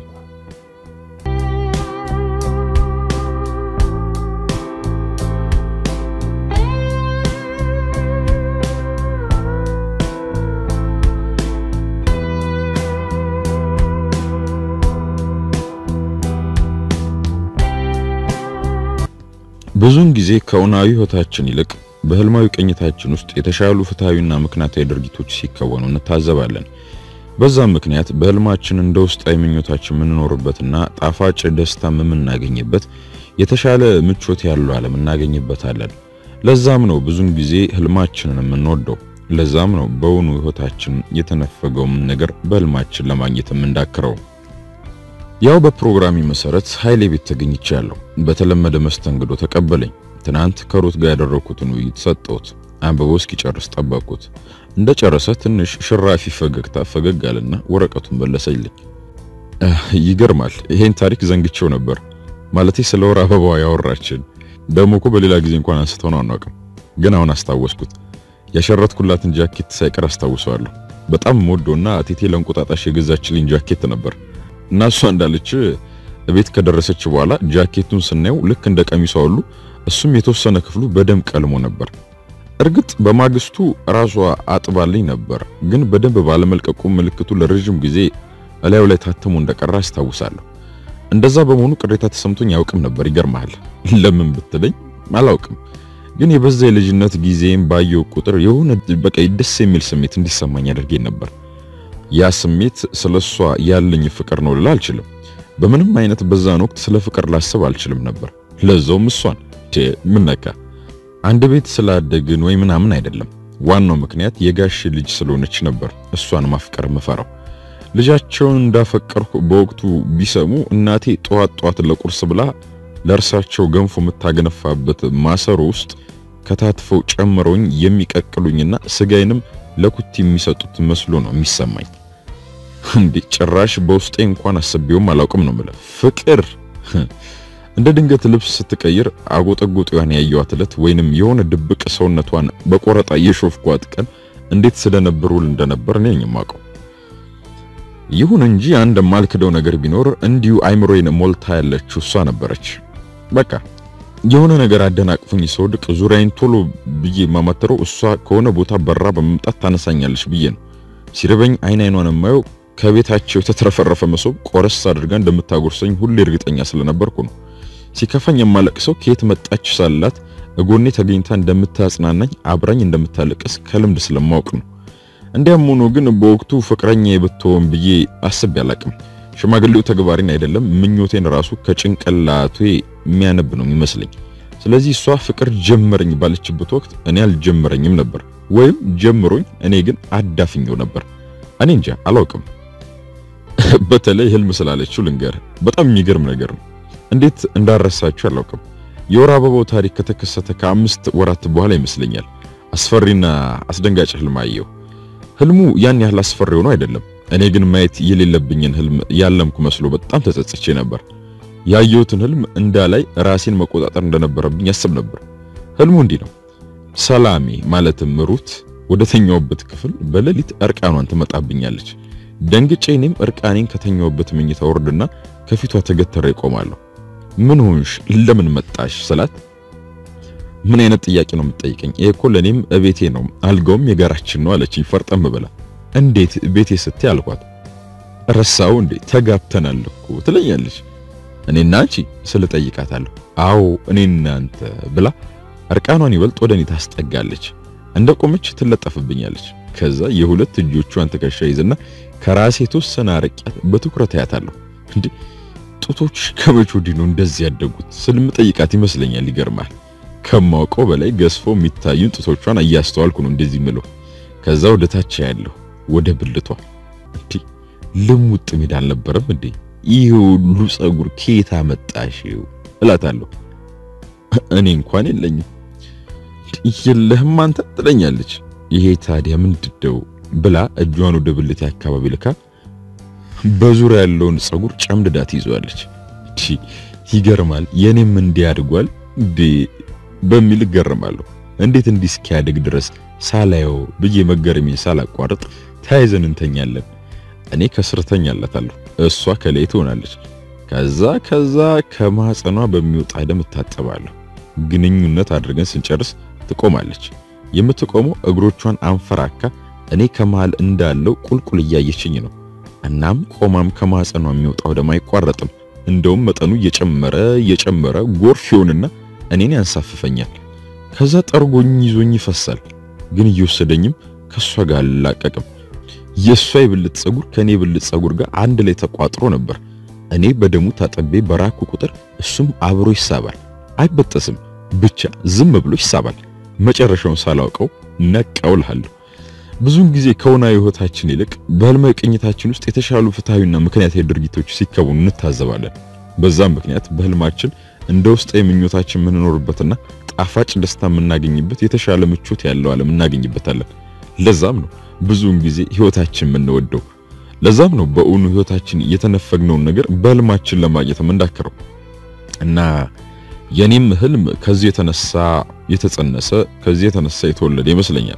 ብዙውን ጊዜ ከእውናዊ ሕይወታችን ይልቅ በህልማዊ ቅኝታችን ውስጥ የተሻሉ ፍትሃዊና ምክንያታዊ ድርጊቶች ሲከወኑ እንታዘባለን። በዛም ምክንያት በህልማችን እንደ ውስጣዊ ምኞታችን የምንኖርበትና ጣፋጭ ደስታ የምናገኝበት የተሻለ ምቾት ያለው ዓለም እናገኝበታለን። ለዛም ነው ብዙውን ጊዜ ህልማችንን የምንወደው። ለዛም ነው በእውኑ ሕይወታችን የተነፈገውን ነገር በህልማችን ለማግኘት የምንዳክረው። ያው በፕሮግራሚ መሰረት ኃይሌ ቤት ተገኝቻለሁ። በተለመደ መስተንግዶ ተቀበለኝ። ትናንት ከሩት ጋር ያደረኩትን ውይይት ሰጠሁት። አንብቦ እስኪጨርስ ጠበቅኩት። እንደጨረሰ ትንሽ ሽራፊ ፈገግታ ፈገግ አለና ወረቀቱን መለሰልኝ። ይገርማል፣ ይሄን ታሪክ ዘንግቼው ነበር። ማለቴ ስለ ወር አበባዋ ያወራችን ደግሞ እኮ በሌላ ጊዜ እንኳን አንስተው ነው አናውቅም። ግን አሁን አስታወስኩት። ያሸረትኩላትን ጃኬት ሳይቀር አስታውሰዋለሁ። በጣም ሞዶና ቴቴ ለእንቁጣጣሽ የገዛችልኝ ጃኬት ነበር እና እሷ እንዳለች ቤት ከደረሰች በኋላ ጃኬቱን ስናየው ልክ እንደ ቀሚሷ ሁሉ እሱም የተወሰነ ክፍሉ በደም ቀልሞ ነበር። እርግጥ በማግስቱ ራሷ አጥባልኝ ነበር፣ ግን በደንብ ባለመልቀቁ ምልክቱ ለረጅም ጊዜ እላዩ ላይ ታትሞ እንደቀረ አስታውሳለሁ። እንደዛ በመሆኑ ቅሬታ ተሰምቶኝ ያውቅም ነበር። ይገርማል። ለምን ብትለኝ አላውቅም፣ ግን የበዛ የልጅነት ጊዜም ባየው ቁጥር የሆነ በቃ ደስ የሚል ስሜት እንዲሰማኝ አድርጌ ነበር። ያ ስሜት ስለሷ ያለኝ ፍቅር ነው ልል አልችልም። በምንም አይነት በዛን ወቅት ስለ ፍቅር ላስብ አልችልም ነበር። ለዛውም እሷን ምን ነካ አንድ ቤት ስላደግን ወይ ምናምን አይደለም። ዋናው ምክንያት የጋሽ ልጅ ስለሆነች ነበር እሷን ማፍቀር ምፈራው። ልጃቸውን እንዳፈቀርኩ በወቅቱ ቢሰሙ እናቴ ጠዋት ጠዋት ለቁርስ ብላ ለእርሳቸው ገንፎ የምታገነፋበት ማሰሮ ውስጥ ከታትፈው ጨምረውኝ የሚቀቅሉኝና ስጋዬንም ለኩት የሚሰጡት መስሎ ነው የሚሰማኝ። እንዴ ጭራሽ በውስጤ እንኳን አስቤውም አላውቅም ነው የምልህ። ፍቅር እንደ ድንገት ልብስ ስትቀይር አጎጠጎጤዋን ያየዋት ዕለት ወይንም የሆነ ድብቅ ሰውነቷን በቆረጣ የሾፍኳት ቀን እንዴት ስለነበር ውል እንደነበር እኔ የማውቀው። ይሁን እንጂ አንድ የማልክደው ነገር ቢኖር እንዲሁ አይምሮዬን ሞልታ ያለችው እሷ ነበረች። በቃ የሆነ ነገር አደናቅፉኝ ስወድቅ ዙሪያዬን ቶሎ ብዬ የማማተረው እሷ ከሆነ ቦታ በራ በመምጣት ታነሳኛለች ብዬ ነው። ሲርበኝ አይን አይኗን የማየው ከቤታቸው የተትረፈረፈ መሶብ ቆረስ አድርጋ እንደምታጎርሰኝ ሁሌ እርግጠኛ ስለነበርኩ ነው። ሲከፋኝ የማለቅሰው ከየት መጣች ሳላት እጎኔ ተገኝታ እንደምታጽናናኝ አብራኝ እንደምታለቅስ ከልምድ ስለማወቅ ነው። እንዲያም ሆኖ ግን በወቅቱ ፍቅረኛ የብትሆን ብዬ አስቤ አላቅም። ሽማግሌው ተግባሪን አይደለም ምኞቴን ራሱ ከጭንቅላቴ የሚያነብ ነው የሚመስለኝ። ስለዚህ እሷ ፍቅር ጀመረኝ ባለችበት ወቅት እኔ አልጀመረኝም ነበር፣ ወይም ጀምሮኝ እኔ ግን አዳፍኘው ነበር። እኔ እንጃ አላውቅም። በተለይ ህልም ስላለችው ልንገር፣ በጣም የሚገርም ነገር ነው። እንዴት እንዳረሳችሁ አላውቅም። የወር አበባው ታሪክ ከተከሰተ ከአምስት ወራት በኋላ ይመስለኛል አስፈሪና አስደንጋጭ ህልም አየሁ። ህልሙ ያን ያህል አስፈሪ ሆኖ አይደለም። እኔ ግን ማየት የሌለብኝን ህልም ያለምኩ መስሎ በጣም ተጸጽቼ ነበር። ያየሁትን ህልም እንዳላይ ራሴን መቆጣጠር እንደነበረብኝ ያስብ ነበር። ህልሙ እንዲህ ነው። ሰላሜ ማለትም ሩት ወደ ተኛውበት ክፍል በሌሊት እርቃኗን ትመጣብኛለች። ደንግጬ እኔም እርቃኔን ከተኛውበት መኝታ ወርድና ከፊቷ ተገተረ ይቆማለሁ። ምን ሆንሽ? ለምን መጣሽ ስላት ምን አይነት ጥያቄ ነው የምትጠይቀኝ? ይሄ እኮ ለኔም እቤቴ ነው፣ አልጋውም የጋራችን ነው አለችኝ ፈርጠም ብላ። እንዴት ቤቴ ስትይ አልኳት። ረሳው እንዴ ተጋብተናል እኮ ትለኛለች። እኔና አንቺ ስለ ጠይቃታለሁ። አዎ እኔና አንተ ብላ እርቃኗን ይበልጥ ወደ እኔ ታስጠጋለች። እንደ ቆመች ትለጠፍብኛለች። ከዛ የሁለት እጆቿን ትከሻ ይዝና ከራሴ የተወሰነ አርቂያት በትኩረት አያታለሁ። እንዴ ጡቶች ከመቼ ወዲህ ነው እንደዚህ ያደጉት ስልም ጠይቃት ይመስለኛል። ይገርማል። ከማውቀው በላይ ገዝፎ የሚታዩን ጡቶቿን እያስተዋልኩ ነው እንደዚህ ምለው። ከዛ ወደ ታች ያለው ወደ ብልቷ እንዴ ልሙጥ ሜዳ አልነበረም እንዴ? ይህ ሁሉ ጸጉር ከየት አመጣሽው እላታለሁ። እኔ እንኳን የለኝም። የለህም አንተ ትለኛለች። ይሄ ታዲያ ምንድነው ብላ እጇን ወደ ብልቴ አካባቢ ልካ በዙሪያ ያለውን ጸጉር ጨምድዳ ትይዟለች። ይገርማል። የኔም እንዲያድጓል እንዴ በሚል እገረማለሁ። እንዴት እንዲህ እስኪያድግ ድረስ ሳላየው ብዬ መገረሜን ሳላቋርጥ ተያይዘን እንተኛለን። እኔ ከስር ተኛላታለሁ፣ እሷ ከላይ ትሆናለች። ከዛ ከዛ ከማህፀኗ በሚወጣ ደም እታጠባለሁ። ግንኙነት አድርገን ስንጨርስ ትቆማለች። የምትቆመው እግሮቿን አንፈራካ እኔ ከመሃል እንዳለው ቁልቁል እያየችኝ ነው። እናም ቆማም ከማህፀኗ የሚወጣው ደም አይቋረጥም። እንደውም መጠኑ እየጨመረ እየጨመረ ጎርፍ ይሆንና እኔን ያንሳፍፈኛል። ከዛ ጠርጎኝ ይዞኝ ይፈሳል። ግን እየወሰደኝም ከሷ ጋር አልላቀቅም። የሷ የብልት ጸጉር ከኔ የብልት ጸጉር ጋር አንድ ላይ ተቋጥሮ ነበር። እኔ በደሙ ታጠቤ በራኩ ቁጥር እሱም አብሮ ይሳባል። አይበጠስም፣ ብቻ ዝም ብሎ ይሳባል። መጨረሻውን ሳላውቀው ነቀውልሃለሁ። ብዙውን ጊዜ ከሆናዊ ህይወታችን ይልቅ በህልማዊ ቅኝታችን ውስጥ የተሻሉ ፍትሃዊና ምክንያታዊ ድርጊቶች ሲከወኑ እንታዘባለን። በዛም ምክንያት በህልማችን እንደ ውስጥ የምኞታችን የምንኖርበትና ጣፋጭ ደስታ የምናገኝበት የተሻለ ምቾት ያለው ዓለም እናገኝበታለን። ለዛም ነው ብዙውን ጊዜ ህይወታችን የምንወደው። ለዛም ነው በእውኑ ህይወታችን የተነፈግነውን ነገር በህልማችን ለማግኘት የምንዳከረው። እና የኔም ህልም ከዚህ የተነሳ የተጸነሰ ከዚህ የተነሳ የተወለደ ይመስለኛል።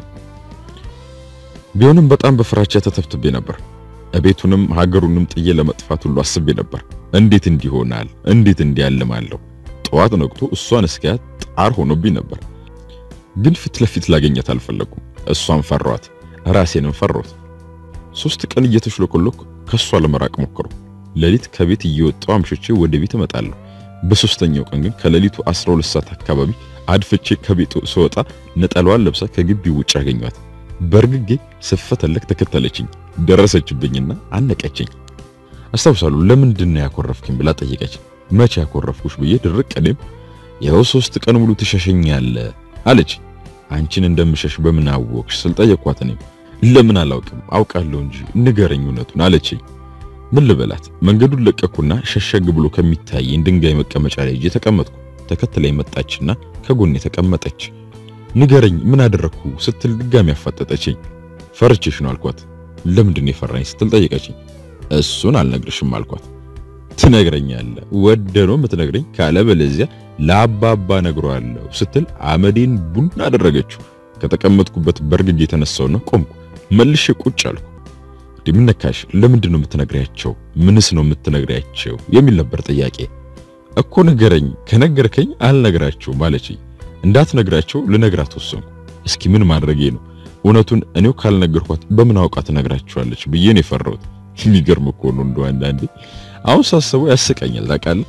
ቢሆንም በጣም በፍራቻ ተተብትቤ ነበር። እቤቱንም ሀገሩንም ጥዬ ለመጥፋት ሁሉ አስቤ ነበር። እንዴት እንዲሆናል እንዴት እንዲያልማለሁ ጠዋት ነቅቶ እሷን እስኪያት ጣር ሆኖብኝ ነበር። ግን ፊት ለፊት ላገኘት አልፈለኩም። እሷን ፈሯት፣ ራሴንም ፈሯት። ሶስት ቀን እየተሽለኮለኩ ከሷ ለመራቅ ሞከሩ። ሌሊት ከቤት እየወጣው አምሽቼ ወደ ቤት እመጣለሁ። በሶስተኛው ቀን ግን ከሌሊቱ 12 ሰዓት አካባቢ አድፍቼ ከቤቱ ስወጣ ነጠላዋን ለብሳ ከግቢው ውጭ አገኘኋት። በርግጌ ስፈተለክ ተከተለችኝ። ደረሰችብኝና አነቀችኝ። አስታውሳለሁ። ለምንድን ነው ያኮረፍክኝ ብላ ጠየቀች። መቼ ያኮረፍኩሽ ብዬ ድርቅ እኔም ይኸው ሶስት ቀን ሙሉ ትሸሸኛለህ አለች። አንቺን እንደምሸሽ በምን አወቅሽ ስል ጠየኳት። እኔም ለምን አላውቅም አውቃለሁ እንጂ ንገረኝ እውነቱን አለችኝ። ምን ልበላት? መንገዱን ለቀኩና ሸሸግ ብሎ ከሚታየኝ ድንጋይ መቀመጫ ላይ እጄ ተቀመጥኩ። ተከትላይ መጣችና ከጎኔ ተቀመጠች። ንገረኝ ምን አደረግኩ ስትል ድጋሚ አፋጠጠችኝ። ፈርቼሽ ነው አልኳት። ለምንድን ነው የፈራኝ ስትል ጠየቀችኝ። እሱን አልነግርሽም አልኳት። ትነግረኛለህ ወደ ነው የምትነግረኝ፣ ካለበለዚያ ለአባባ ነግረዋለሁ ስትል አመዴን ቡን አደረገችው። ከተቀመጥኩበት በርግግ የተነሳውና ቆምኩ። መልሼ ቁጭ አልኩ። ምን ነካሽ? ለምንድን ነው የምትነግሪያቸው? ምንስ ነው የምትነግሪያቸው? የሚል ነበር ጥያቄ። እኮ ንገረኝ፣ ከነገርከኝ አልነግራቸውም አለችኝ። እንዳትነግራቸው ልነግራት ወሰንኩ። እስኪ ምን ማድረጌ ነው? እውነቱን እኔው ካልነገርኳት በምን አውቃ ትነግራቸዋለች ብዬ ነው የፈራሁት። የሚገርም እኮ ነው እንደው አንዳንዴ አሁን ሳስበው ያስቀኛል። ታውቃለህ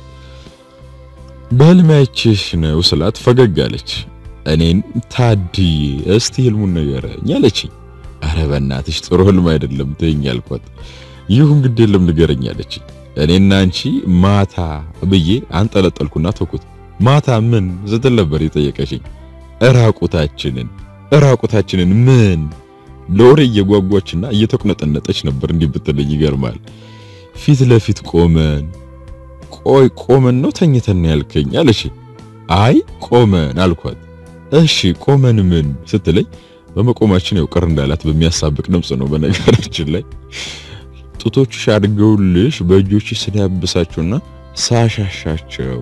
በህልሜ አይቼሽ ነው ስላት ፈገግ አለች። እኔን ታድዬ እስቲ ህልሙን ንገረኝ አለችኝ። አረ በእናትሽ ጥሩ ህልም አይደለም ተይኝ አልኳት። ይሁን ግድ የለም ንገረኝ አለችኝ። እኔና አንቺ ማታ ብዬ አንጠለጠልኩና ተኩት። ማታ ምን ስትል ነበር የጠየቀችኝ። እራቁታችንን እራቁታችንን ምን ለወሬ እየጓጓችና እየተቁነጠነጠች ነበር። እንዲህ ብትለኝ ይገርማል። ፊት ለፊት ቆመን ቆይ ቆመን ነው ተኝተን ነው ያልከኝ አለች። አይ ቆመን አልኳት። እሺ ቆመን ምን ስትለኝ በመቆማችን ያው ቅር እንዳላት በሚያሳብቅ ድምጽ ነው። በነገራችን ላይ ጡቶችሽ አድገውልሽ በእጆች ስዳብሳቸውና ሳሻሻቸው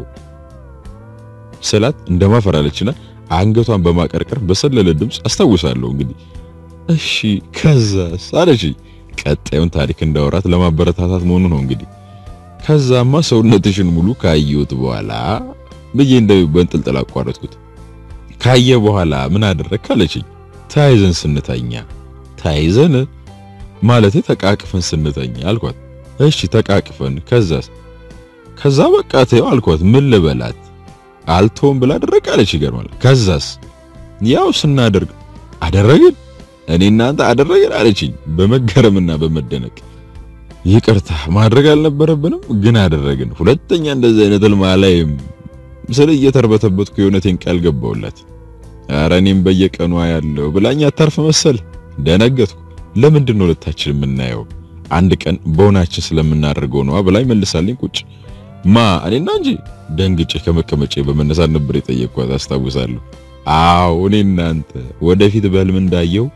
ስላት እንደማፈራለችና አንገቷን በማቀርቀር በሰለለ ድምጽ አስታውሳለሁ። እንግዲህ እሺ ከዛስ አለች። ቀጣዩን ታሪክ እንዳወራት ለማበረታታት መሆኑ ነው እንግዲህ። ከዛማ ሰውነትሽን ሙሉ ካየሁት በኋላ ብዬ እንደው በእንጥልጥል አቋረጥኩት። ካየ በኋላ ምን አደረክ አለችኝ። ተያይዘን ስንተኛ። ተያይዘን ማለቴ ተቃቅፈን ስንተኛ አልኳት። እሺ ተቃቅፈን ከዛስ? ከዛ በቃ ተይው አልኳት። ምን ልበላት አልተውም ብላ አደረግ አለች። ይገርማል። ከዛስ? ያው ስናደርግ አደረግን እኔ እናንተ አደረግን አለችኝ በመገረምና በመደነቅ ይቅርታ ማድረግ አልነበረብንም ግን አደረግን። ሁለተኛ እንደዚህ አይነት ህልም አላይም ስለ እየተርበተበትኩ የእውነቴን ቃል ገባሁላት። ኧረ እኔም በየቀኑ ያለው ብላኝ አታርፍ መሰል ደነገጥኩ። ለምንድን ነው ሁለታችን የምናየው? አንድ ቀን በሆናችን ስለምናደርገው ነዋ ብላኝ መልሳልኝ ቁጭ ማ እኔና እንጂ ደንግጬ ከመቀመጬ በመነሳት ነበር የጠየቅኳት አስታውሳለሁ። አዎ እኔ እናንተ ወደፊት በህልም እንዳየው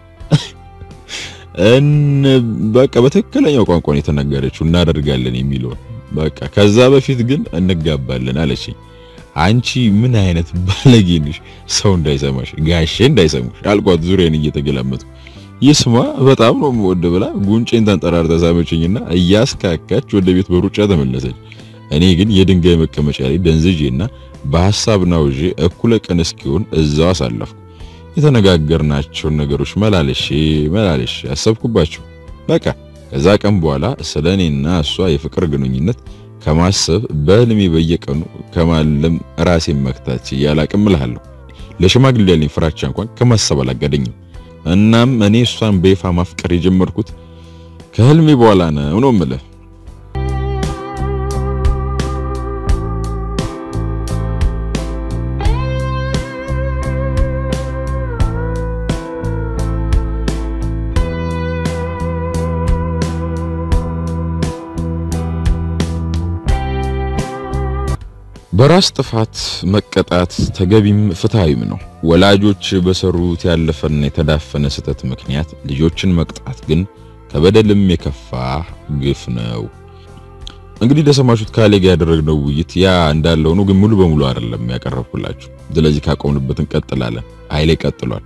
እን በቃ በትክክለኛው ቋንቋ ነው የተነገረችው እናደርጋለን የሚለውን በቃ ከዛ በፊት ግን እንጋባለን አለችኝ። አንቺ ምን አይነት ባለጌ ነሽ! ሰው እንዳይሰማሽ ጋሼ እንዳይሰሙሽ አልኳት ዙሪያን እየተገላመጥኩ። ይስማ በጣም ነው የምወድ ብላ ጉንጬን ተንጠራርታ ሳመችኝና እያስካካች ወደ ቤት በሩጫ ተመለሰች። እኔ ግን የድንጋይ መቀመጫ ላይ ደንዝዤና በሐሳብ ናውዤ እኩለ ቀን እስኪሆን እዛው አሳለፍኩ። የተነጋገርናቸውን ነገሮች መላለሼ መላለሼ አሰብኩባቸው። በቃ ከዛ ቀን በኋላ ስለ እኔና እሷ የፍቅር ግንኙነት ከማሰብ በህልሜ በየቀኑ ከማለም ራሴን መክታት እያላቅም እልሃለሁ። ለሽማግሌ ያለኝ ፍራቻ እንኳን ከማሰብ አላጋደኝም። እናም እኔ እሷን በይፋ ማፍቀር የጀመርኩት ከህልሜ በኋላ ነው ነው የምልህ። በራስ ጥፋት መቀጣት ተገቢም ፍትሃዊም ነው። ወላጆች በሰሩት ያለፈና የተዳፈነ ስህተት ምክንያት ልጆችን መቅጣት ግን ከበደልም የከፋ ግፍ ነው። እንግዲህ እንደሰማችሁት ካሌ ጋር ያደረግነው ውይይት ያ እንዳለው ነው፣ ግን ሙሉ በሙሉ አይደለም ያቀረብኩላችሁ። ስለዚህ ካቆምንበት እንቀጥላለን። ኃይሌ ቀጥሏል።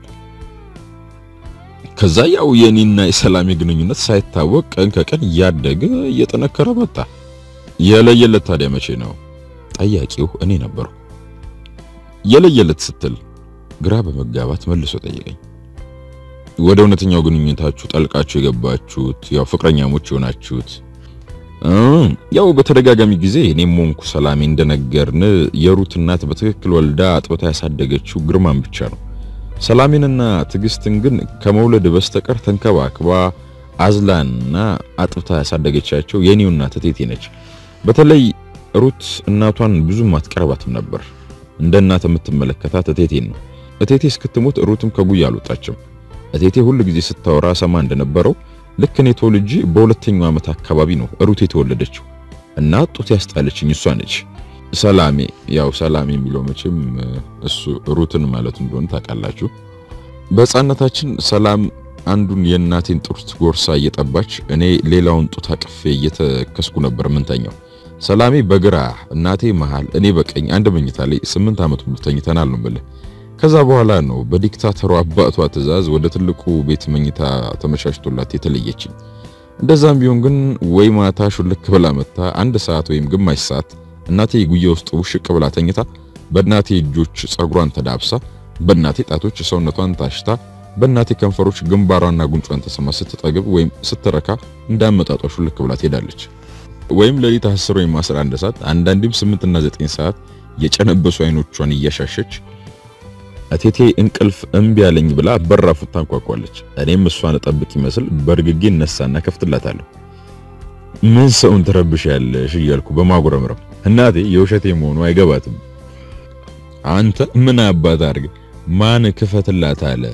ከዛ ያው የኔና የሰላሜ ግንኙነት ሳይታወቅ ቀን ከቀን እያደገ እየጠነከረ መጣ። የለየለት ታዲያ መቼ ነው? ጠያቂው እኔ ነበርኩ። የለየለት ስትል ግራ በመጋባት መልሶ ጠየቀኝ። ወደ እውነተኛው ግንኙነታችሁ ጠልቃችሁ የገባችሁት ያው ፍቅረኛሞች የሆናችሁት ያው በተደጋጋሚ ጊዜ እኔም ሆንኩ ሰላሜ እንደነገርን የሩት እናት በትክክል ወልዳ አጥብታ ያሳደገችው ግርማን ብቻ ነው። ሰላሜንና ትዕግስትን ግን ከመውለድ በስተቀር ተንከባክባ አዝላና አጥብታ ያሳደገቻቸው የኔው እናት እቴቴ ነች። በተለይ ሩት እናቷን ብዙም አትቀርባትም ነበር። እንደ እናት የምትመለከታት እቴቴን ነው። እቴቴ እስክትሞት ሩትም ከጉያ አልወጣችም። እቴቴ ሁል ጊዜ ስታወራ ሰማ እንደነበረው ልክ እኔ ተወልጄ በሁለተኛው ዓመት አካባቢ ነው ሩት የተወለደችው እና ጡት ያስጣለችኝ እሷ ነች። ሰላሜ ያው ሰላሜ የሚለው መቼም እሱ ሩትን ማለት እንደሆነ ታውቃላችሁ። በሕፃንነታችን ሰላም አንዱን የእናቴን ጡት ጎርሳ እየጠባች እኔ ሌላውን ጡት አቅፌ እየተከስኩ ነበር ምንተኛው። ሰላሜ በግራ እናቴ መሃል እኔ በቀኝ አንድ መኝታ ላይ ስምንት ዓመት ሙሉ ተኝተናል ነው የምልህ። ከዛ በኋላ ነው በዲክታተሩ አባቷ ትዕዛዝ ወደ ትልቁ ቤት መኝታ ተመቻችቶላት የተለየችኝ። እንደዛም ቢሆን ግን ወይ ማታ ሹልክ ብላ መታ አንድ ሰዓት ወይም ግማሽ ሰዓት እናቴ ጉያ ውስጥ ውሽቅ ብላ ተኝታ በእናቴ እጆች ጸጉሯን ተዳብሳ በእናቴ ጣቶች ሰውነቷን ታሽታ በእናቴ ከንፈሮች ግንባሯና ጉንጯን ተሰማ ስትጠግብ ወይም ስትረካ እንዳመጣጧ ሹልክ ብላ ትሄዳለች። ወይም ሌሊት 10 ወይም 11 ሰዓት አንዳንዴም 8 እና 9 ሰዓት የጨነበሱ አይኖቿን እያሻሸች እቴቴ እንቅልፍ እምቢ ያለኝ ብላ በራፉት ታንኳኳለች። እኔም እሷን እጠብቅ ይመስል በርግጌ እነሳና ከፍትላታለሁ። ምን ሰውን ትረብሻለሽ እያልኩ በማጉረምረም እናቴ የውሸቴ መሆኑ አይገባትም። አንተ ምን አባት አድርግ ማን ክፈትላት አለ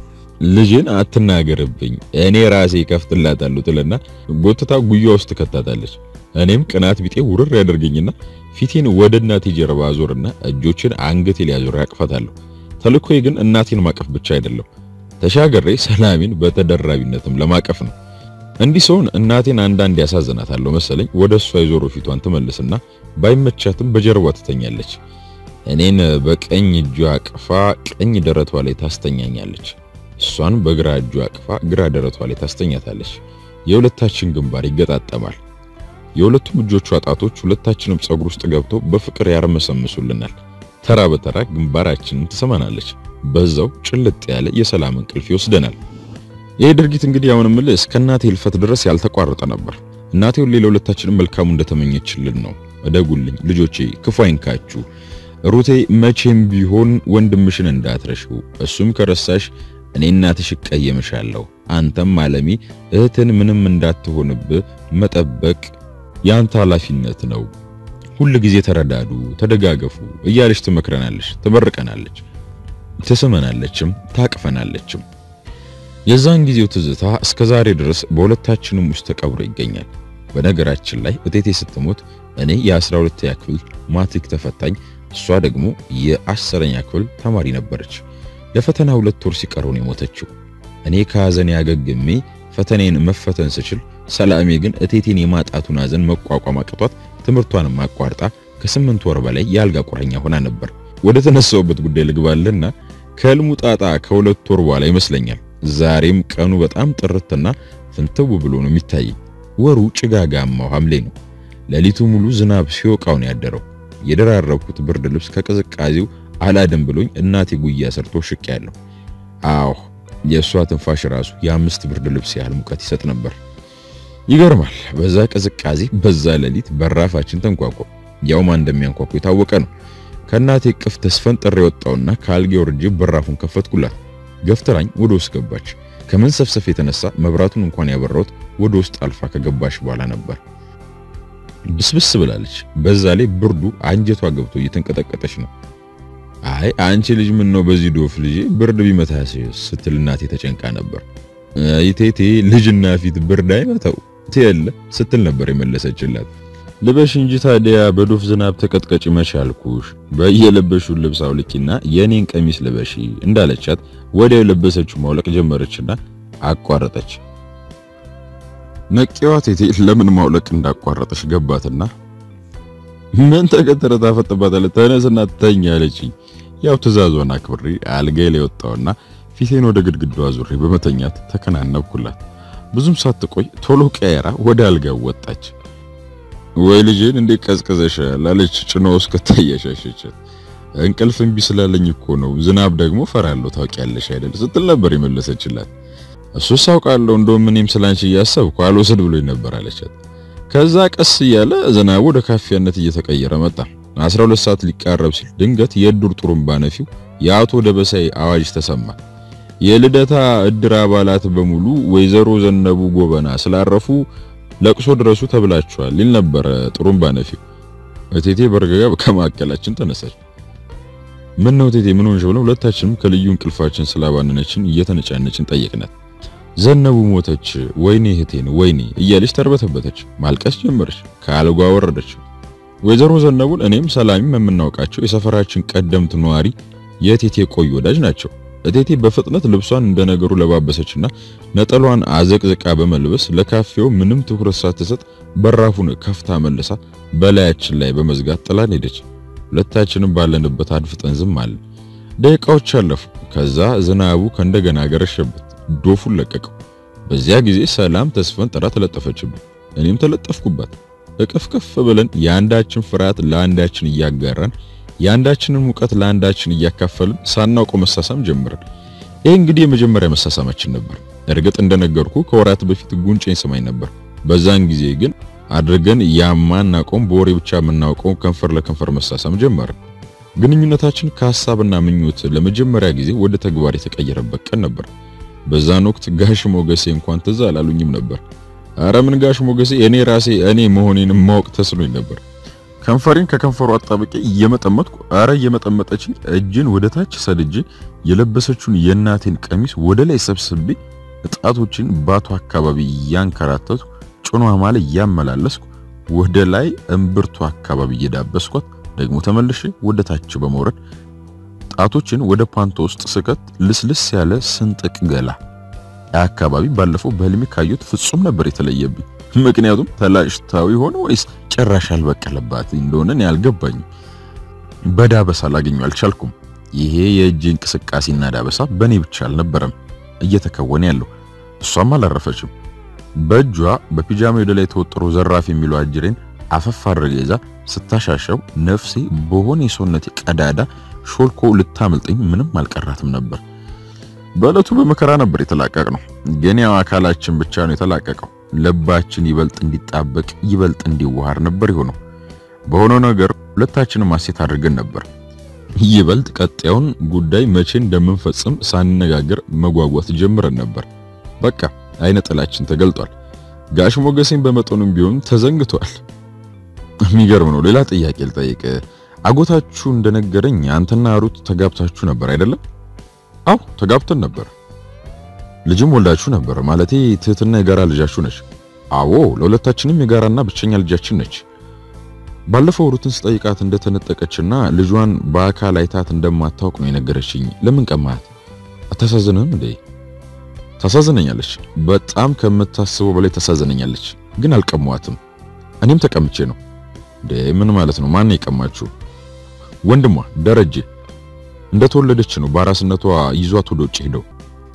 ልጅን አትናገርብኝ እኔ ራሴ ከፍትላታለሁ ትልና ጎትታ ጉያ ውስጥ ከታታለች። እኔም ቅናት ቢጤ ውርር ያደርገኝና ፊቴን ወደ እናቴ ጀርባ አዞርና እጆችን አንገቴ ላይ አዞር ያቅፋታለሁ። ተልኮዬ ግን እናቴን ማቀፍ ብቻ አይደለም፣ ተሻገሬ ሰላሜን በተደራቢነትም ለማቀፍ ነው። እንዲህ ሰውን እናቴን አንዳንድ ያሳዝናታለሁ መሰለኝ። ወደ እሷ የዞሮ ፊቷን ትመልስና ባይመቻትም በጀርባ ትተኛለች። እኔን በቀኝ እጇ አቅፋ ቀኝ ደረቷ ላይ ታስተኛኛለች። እሷን በግራ እጇ አቅፋ ግራ ደረቷ ላይ ታስተኛታለች። የሁለታችን ግንባር ይገጣጠማል። የሁለቱም እጆቿ ጣቶች ሁለታችንም ጸጉር ውስጥ ገብተው በፍቅር ያርመሰምሱልናል። ተራ በተራ ግንባራችንን ትሰማናለች። በዛው ጭልጥ ያለ የሰላም እንቅልፍ ይወስደናል። ይሄ ድርጊት እንግዲህ አሁን ምልህ እስከ እናቴ ህልፈት ድረስ ያልተቋረጠ ነበር። እናቴ ሁሌ ለሁለታችንም መልካሙ እንደተመኘችልን ነው። እደጉልኝ ልጆቼ፣ ክፉ አይንካችሁ። ሩቴ መቼም ቢሆን ወንድምሽን እንዳትረሺው፣ እሱም ከረሳሽ እኔ እናትሽ እቀየምሻለሁ። አንተም አለሚ እህትን ምንም እንዳትሆንብህ መጠበቅ ያንተ ኃላፊነት ነው። ሁል ጊዜ ተረዳዱ፣ ተደጋገፉ እያለች ትመክረናለች፣ ትመርቀናለች፣ ትስመናለችም ታቅፈናለችም። የዛን ጊዜው ትዝታ እስከ ዛሬ ድረስ በሁለታችንም ውስጥ ተቀብሮ ይገኛል። በነገራችን ላይ እቴቴ ስትሞት እኔ የ12ኛ ክፍል ማትሪክ ተፈታኝ፣ እሷ ደግሞ የአስረኛ ክፍል ተማሪ ነበረች። ለፈተና ሁለት ወር ሲቀረው ነው የሞተችው። እኔ ከሐዘን ያገግሜ ፈተናዬን መፈተን ስችል፣ ሰላሜ ግን እቴቴን የማጣቱን ሐዘን መቋቋም አቅቷት ትምህርቷንም አቋርጣ ከስምንት ወር በላይ የአልጋ ቁረኛ ሆና ነበር። ወደ ተነሳውበት ጉዳይ ልግባልና ከህልሙ ጣጣ ከሁለት ወር በኋላ ይመስለኛል ዛሬም ቀኑ በጣም ጥርትና ፍንትው ብሎ ነው የሚታየኝ። ወሩ ጭጋጋማው ሐምሌ ነው። ሌሊቱ ሙሉ ዝናብ ሲወቃው ነው ያደረው። የደራረብኩት ብርድ ልብስ ከቅዝቃዜው አላድም ብሎኝ እናቴ ጉያ ሰርቶ ሽቅ ያለው። አዎ የእሷ ትንፋሽ ራሱ የአምስት ብርድ ልብስ ያህል ሙቀት ይሰጥ ነበር። ይገርማል። በዛ ቅዝቃዜ በዛ ሌሊት በራፋችን ተንኳኳ። ያው ማን እንደሚያንኳኩ የታወቀ ነው። ከእናቴ ቅፍ ተስፈንጥሬ የወጣውና ከአልጌ ወርጄ በራፉን ከፈትኩላት። ገፍትራኝ ወደ ውስጥ ገባች። ከመንሰፍሰፍ የተነሳ መብራቱን እንኳን ያበራሁት ወደ ውስጥ አልፋ ከገባች በኋላ ነበር። ብስብስ ብላለች። በዛ ላይ ብርዱ አንጀቷ ገብቶ እየተንቀጠቀጠች ነው። አይ አንቺ ልጅ ምን ነው በዚህ ዶፍ ልጅ ብርድ ቢመታሽ ስትል እናቴ ተጨንቃ ነበር። አይቴቴ ልጅና ፊት ብርድ አይመታው ትየለ ስትል ነበር የመለሰችላት። ልበሽ እንጂ ታዲያ በዶፍ ዝናብ ተቀጥቀጭ መቻልኩሽ። በየለበሽው ልብስ አውልቂና የኔን ቀሚስ ልበሺ እንዳለቻት ወዲያው የለበሰችው ማውለቅ ጀመረችና አቋረጠች። ነቂዋ ቴቴ ለምን ማውለቅ እንዳቋረጠች ገባትና ምን ተከተረ ታፈጥባታለህ፣ ተነስና ተኛ አለችኝ። ያው ትዕዛዟን አክብሬ አልጋዬ ላይ ወጣሁና ፊቴን ወደ ግድግዳዋ ዙሬ በመተኛት ተከናነብኩላት። ብዙም ሳትቆይ ቶሎ ቀየራ ወደ አልጋው ወጣች። ወይ ልጄን እንዴት ቀዝቅዘሻል አለች ጭኖ ውስጥ ከታያሻሸቻት። እንቅልፍ እምቢ ስላለኝ እኮ ነው፣ ዝናብ ደግሞ ፈራለሁ ታውቂያለሽ አይደል ስትል ነበር የመለሰችላት። እሱስ አውቃለሁ፣ እንደውም እኔም ስላንቺ እያሰብኩ አልወስድ ብሎኝ ነበር አለቻት። ከዛ ቀስ እያለ ዝናቡ ወደ ካፊያነት እየተቀየረ መጣ። 12 ሰዓት ሊቃረብ ሲል ድንገት የዱር ጥሩምባ ነፊው የአቶ ደበሳይ አዋጅ ተሰማ። የልደታ እድር አባላት በሙሉ ወይዘሮ ዘነቡ ጎበና ስላረፉ ለቅሶ ድረሱ ተብላችኋል ይል ነበረ ጥሩምባ ነፊው። እቴቴ በርገጋ ከማዕከላችን ተነሳች። ምን ነው እቴቴ ምን ሆንሽ ብለው ሁለታችንም ከልዩ እንቅልፋችን ስላባነነችን እየተነጫነችን ጠየቅናት። ዘነቡ ሞተች፣ ወይኔ እህቴን ወይኔ እያለች ተርበተበተች፣ ማልቀስ ጀመረች፣ ከአልጓ ወረደች። ወይዘሮ ዘነቡን እኔም ሰላሚም የምናውቃቸው የሰፈራችን ቀደምት ነዋሪ የእቴቴ ቆይ ወዳጅ ናቸው። እቴቴ በፍጥነት ልብሷን እንደነገሩ ለባበሰችና ነጠሏን አዘቅዝቃ በመልበስ ለካፌው ምንም ትኩረት ሳትሰጥ በራፉን ከፍታ መልሳ በላያችን ላይ በመዝጋት ጥላን ሄደች። ሁለታችንም ባለንበት አድፍጠን ዝም አለን። ደቂቃዎች አለፉ። ከዛ ዝናቡ ከእንደገና ገረሸበት፣ ዶፉን ለቀቀው። በዚያ ጊዜ ሰላም ተስፈን ጥራ ተለጠፈችብን፣ እኔም ተለጠፍኩባት። እቅፍቅፍ ብለን የአንዳችን ፍርሃት ለአንዳችን እያጋራን የአንዳችንን ሙቀት ለአንዳችን እያካፈልን ሳናውቀው መሳሳም ጀመርን። ይህ እንግዲህ የመጀመሪያ መሳሳማችን ነበር። እርግጥ እንደነገርኩ ከወራት በፊት ጉንጬን ስማኝ ነበር። በዛን ጊዜ ግን አድርገን ያማናውቀውን በወሬ ብቻ የምናውቀውን ከንፈር ለከንፈር መሳሳም ጀመርን። ግንኙነታችን ከሐሳብና ምኞት ለመጀመሪያ ጊዜ ወደ ተግባር የተቀየረበት ቀን ነበር። በዛን ወቅት ጋሽ ሞገሴ እንኳን ትዝ አላሉኝም ነበር። አረ ምን ጋሽ ሞገሴ እኔ ራሴ እኔ መሆኔንም ማወቅ ተስኖኝ ነበር። ከንፈሬን ከከንፈሩ አጣብቄ እየመጠመጥኩ አረ እየመጠመጠችኝ እጅን ወደ ታች ሰድጄ የለበሰችውን የእናቴን ቀሚስ ወደ ላይ ሰብስቤ እጣቶችን ባቱ አካባቢ እያንከራተቱ ጭኗ ማለ እያመላለስኩ ወደ ላይ እምብርቱ አካባቢ እየዳበስኳት ደግሞ ተመልሼ ወደ ታች በመውረድ ጣቶችን ወደ ፓንቶ ውስጥ ስከት ልስልስ ያለ ስንጥቅ ገላ አካባቢ ባለፈው በህልሜ ካዩት ፍጹም ነበር የተለየብኝ። ምክንያቱም ተላጭታው ይሆን ወይስ ጭራሽ አልበቀለባት እንደሆነ እኔ አልገባኝም። በዳበሳ ላገኘው አልቻልኩም። ይሄ የእጅ እንቅስቃሴና ዳበሳ በእኔ ብቻ አልነበረም እየተከወነ ያለው። እሷም አላረፈችም። በእጇ በፒጃማ ወደ ላይ ተወጥሮ ዘራፍ የሚለው አጅሬን አፈፍ አድርጋ ይዛ ስታሻሸው ነፍሴ በሆነ የሰውነቴ ቀዳዳ ሾልኮ ልታመልጠኝ ምንም አልቀራትም ነበር። በዕለቱ በመከራ ነበር የተላቀቅ ነው። ግን ያው አካላችን ብቻ ነው የተላቀቀው። ልባችን ይበልጥ እንዲጣበቅ ይበልጥ እንዲዋሃር ነበር የሆነው። በሆነው ነገር ሁለታችንም ማሴት አድርገን ነበር። ይበልጥ ቀጣዩን ጉዳይ መቼ እንደምንፈጽም ሳንነጋገር መጓጓት ጀምረን ነበር። በቃ አይነ ጥላችን ተገልጧል። ጋሽ ሞገሴን በመጠኑም ቢሆን ተዘንግቷል። የሚገርም ነው። ሌላ ጥያቄ ልጠይቅ። አጎታችሁ እንደነገረኝ አንተና ሩት ተጋብታችሁ ነበር አይደለም? አው ተጋብተን ነበር። ልጅም ወልዳችሁ ነበር። ማለቴ ትህትና የጋራ ልጃችሁ ነች? አዎ ለሁለታችንም የጋራና ብቸኛ ልጃችን ነች። ባለፈው ሩትን ስጠይቃት እንደተነጠቀችና ልጇን በአካል አይታት እንደማታውቅ ነው የነገረችኝ። ለምን ቀማት? አታሳዝንም እንዴ? ታሳዝነኛለች። በጣም ከምታስበው በላይ ታሳዝነኛለች። ግን አልቀሟትም። እኔም ተቀምቼ ነው። እንዴ ምን ማለት ነው? ማን የቀማችሁ? ወንድሟ ደረጀ እንደተወለደች ነው በአራስነቷ ይዟት ወደ ውጭ ሄደው።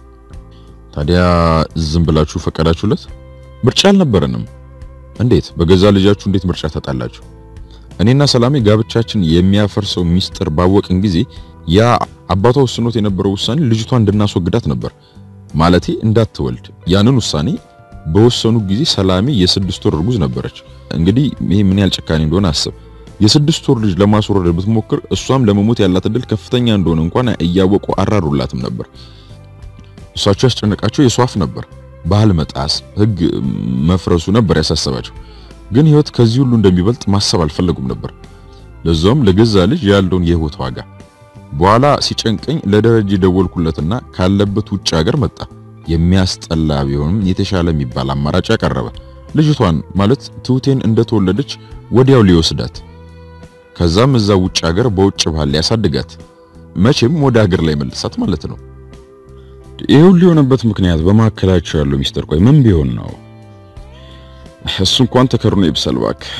ታዲያ ዝም ብላችሁ ፈቀዳችሁለት? ምርጫ አልነበረንም። እንዴት በገዛ ልጃችሁ እንዴት ምርጫ ታጣላችሁ? እኔና ሰላሜ ጋብቻችን የሚያፈርሰው ሚስጥር ባወቅን ጊዜ ያ አባቷ ወስኖት የነበረው ውሳኔ ልጅቷን እንድናስወግዳት ነበር። ማለቴ እንዳትወልድ። ያንን ውሳኔ በወሰኑ ጊዜ ሰላሜ የስድስት ወር እርጉዝ ነበረች። እንግዲህ ይሄ ምን ያህል ጭካኔ እንደሆነ አስብ። የስድስት ወር ልጅ ለማስወረድ ብትሞክር እሷም ለመሞት ያላት እድል ከፍተኛ እንደሆነ እንኳን እያወቁ አራሩላትም ነበር። እሷቸው ያስጨነቃቸው የሷፍ ነበር። ባህል መጣስ፣ ሕግ መፍረሱ ነበር ያሳሰባቸው። ግን ህይወት ከዚህ ሁሉ እንደሚበልጥ ማሰብ አልፈለጉም ነበር። ለዛውም ለገዛ ልጅ ያለውን የህይወት ዋጋ። በኋላ ሲጨንቀኝ ለደረጀ ደወልኩለትና ካለበት ውጭ ሀገር መጣ። የሚያስጠላ ቢሆንም የተሻለ የሚባል አማራጭ ያቀረበ ልጅቷን ማለት ትሁቴን እንደተወለደች ወዲያው ሊወስዳት ከዛም እዛ ውጭ ሀገር በውጭ ባህል ሊያሳድጋት መቼም ወደ ሀገር ላይ መልሳት ማለት ነው። ይሄ ሁሉ የሆነበት ምክንያት በመካከላቸው ያለው ሚስጥር ቆይ ምን ቢሆን ነው? እሱ እንኳን ተከርኖ ይብሰል እባክህ።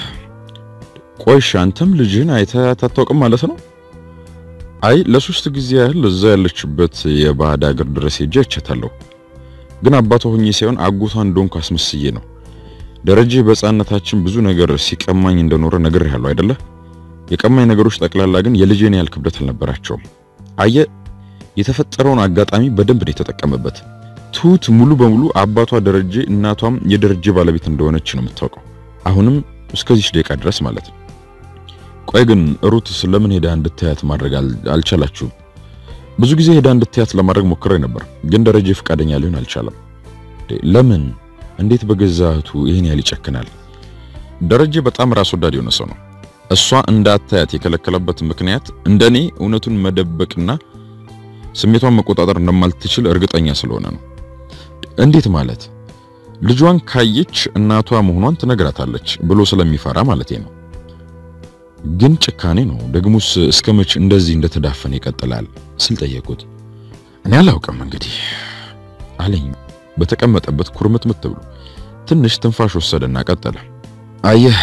ቆይሽ አንተም ልጅህን አይተህ አታውቅም ማለት ነው? አይ ለሶስት ጊዜ ያህል እዛ ያለችበት የባዕድ ሀገር ድረስ ሄጄ አይቻታለሁ። ግን አባቷ ሆኜ ሳይሆን አጎቷ እንደሆንኩ አስመስዬ ነው። ደረጀ በሕፃንነታችን ብዙ ነገር ሲቀማኝ እንደኖረ ነግሬሃለሁ አይደለ? የቀማኝ ነገሮች ጠቅላላ ግን የልጄን ያህል ክብደት አልነበራቸውም። አየ የተፈጠረውን አጋጣሚ በደንብ ነው የተጠቀመበት። ትሁት ሙሉ በሙሉ አባቷ ደረጀ እናቷም የደረጀ ባለቤት እንደሆነች ነው የምታውቀው። አሁንም እስከዚህ ደቂቃ ድረስ ማለት ነው። ቆይ ግን ሩት ስለምን ሄዳ እንድታያት ማድረግ አልቻላችሁም? ብዙ ጊዜ ሄዳ እንድትያት ለማድረግ ሞክሬ ነበር፣ ግን ደረጀ ፈቃደኛ ሊሆን አልቻለም። ለምን? እንዴት በገዛ እህቱ ይሄን ያህል ይጨክናል? ደረጀ በጣም ራስ ወዳድ የሆነ ሰው ነው። እሷ እንዳታያት የከለከለበት ምክንያት እንደኔ እውነቱን መደበቅና ስሜቷን መቆጣጠር እንደማልትችል እርግጠኛ ስለሆነ ነው። እንዴት ማለት? ልጇን ካየች እናቷ መሆኗን ትነግራታለች ብሎ ስለሚፈራ ማለቴ ነው። ግን ጭካኔ ነው። ደግሞስ እስከ መቼ እንደዚህ እንደተዳፈነ ይቀጥላል ስል ጠየቁት። እኔ አላውቅም እንግዲህ አለኝ በተቀመጠበት ኩርምትምት ብሎ። ትንሽ ትንፋሽ ወሰደና ቀጠለ። አየህ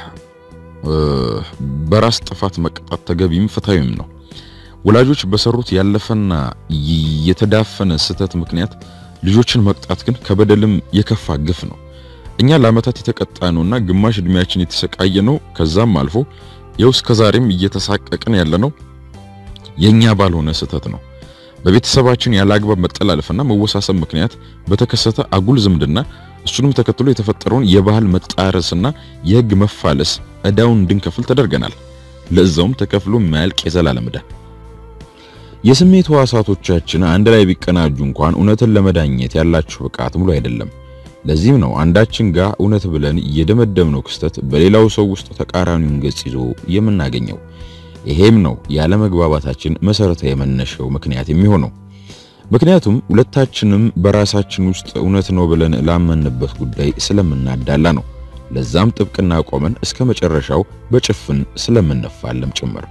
በራስ ጥፋት መቀጣት ተገቢም ፍትሃዊም ነው። ወላጆች በሰሩት ያለፈና የተዳፈነ ስህተት ምክንያት ልጆችን መቅጣት ግን ከበደልም የከፋ ግፍ ነው። እኛ ለዓመታት የተቀጣ ነውና ግማሽ እድሜያችን የተሰቃየ ነው። ከዛም አልፎ ይኸው እስከ ዛሬም እየተሳቀቅን ያለነው የኛ ባልሆነ ስህተት ነው። በቤተሰባችን ያለ አግባብ መጠላለፍና መወሳሰብ ምክንያት በተከሰተ አጉል ዝምድና እሱንም ተከትሎ የተፈጠረውን የባህል መጣረስና የሕግ መፋለስ ዕዳውን እንድንከፍል ተደርገናል። ለዛውም ተከፍሎ የማያልቅ የዘላለም ዕዳ። የስሜት ሕዋሳቶቻችን አንድ ላይ ቢቀናጁ እንኳን እውነትን ለመዳኘት ያላቸው ብቃት ሙሉ አይደለም። ለዚህም ነው አንዳችን ጋር እውነት ብለን የደመደምነው ክስተት በሌላው ሰው ውስጥ ተቃራኒውን ገጽ ይዞ የምናገኘው። ይሄም ነው ያለመግባባታችን መሰረታዊ የመነሻው ምክንያት የሚሆነው። ምክንያቱም ሁለታችንም በራሳችን ውስጥ እውነት ነው ብለን ላመንበት ጉዳይ ስለምናዳላ ነው። ለዛም ጥብቅና ቆመን እስከ መጨረሻው በጭፍን ስለምንፋለም ጭምር።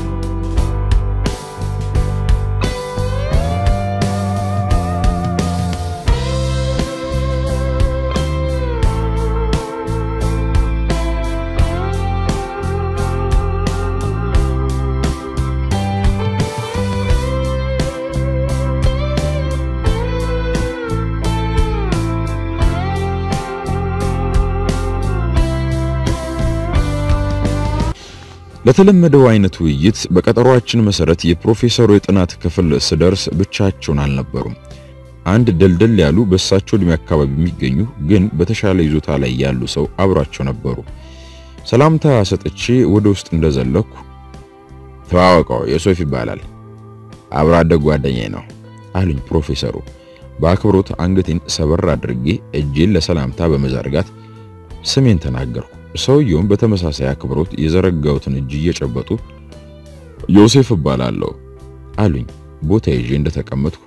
ለተለመደው አይነት ውይይት በቀጠሯችን መሰረት የፕሮፌሰሩ የጥናት ክፍል ስደርስ ብቻቸውን አልነበሩም። አንድ ደልደል ያሉ በእሳቸው እድሜ አካባቢ የሚገኙ ግን በተሻለ ይዞታ ላይ ያሉ ሰው አብሯቸው ነበሩ። ሰላምታ ሰጥቼ ወደ ውስጥ እንደዘለኩ ተዋወቀው ዮሴፍ ይባላል፣ አብሮ አደግ ጓደኛዬ ነው አሉኝ ፕሮፌሰሩ። በአክብሮት አንገቴን ሰበር አድርጌ እጄን ለሰላምታ በመዘርጋት ስሜን ተናገርኩ። ሰውየውም በተመሳሳይ አክብሮት የዘረጋሁትን እጅ እየጨበጡ ዮሴፍ እባላለሁ አሉኝ። ቦታ ይዤ እንደተቀመጥኩ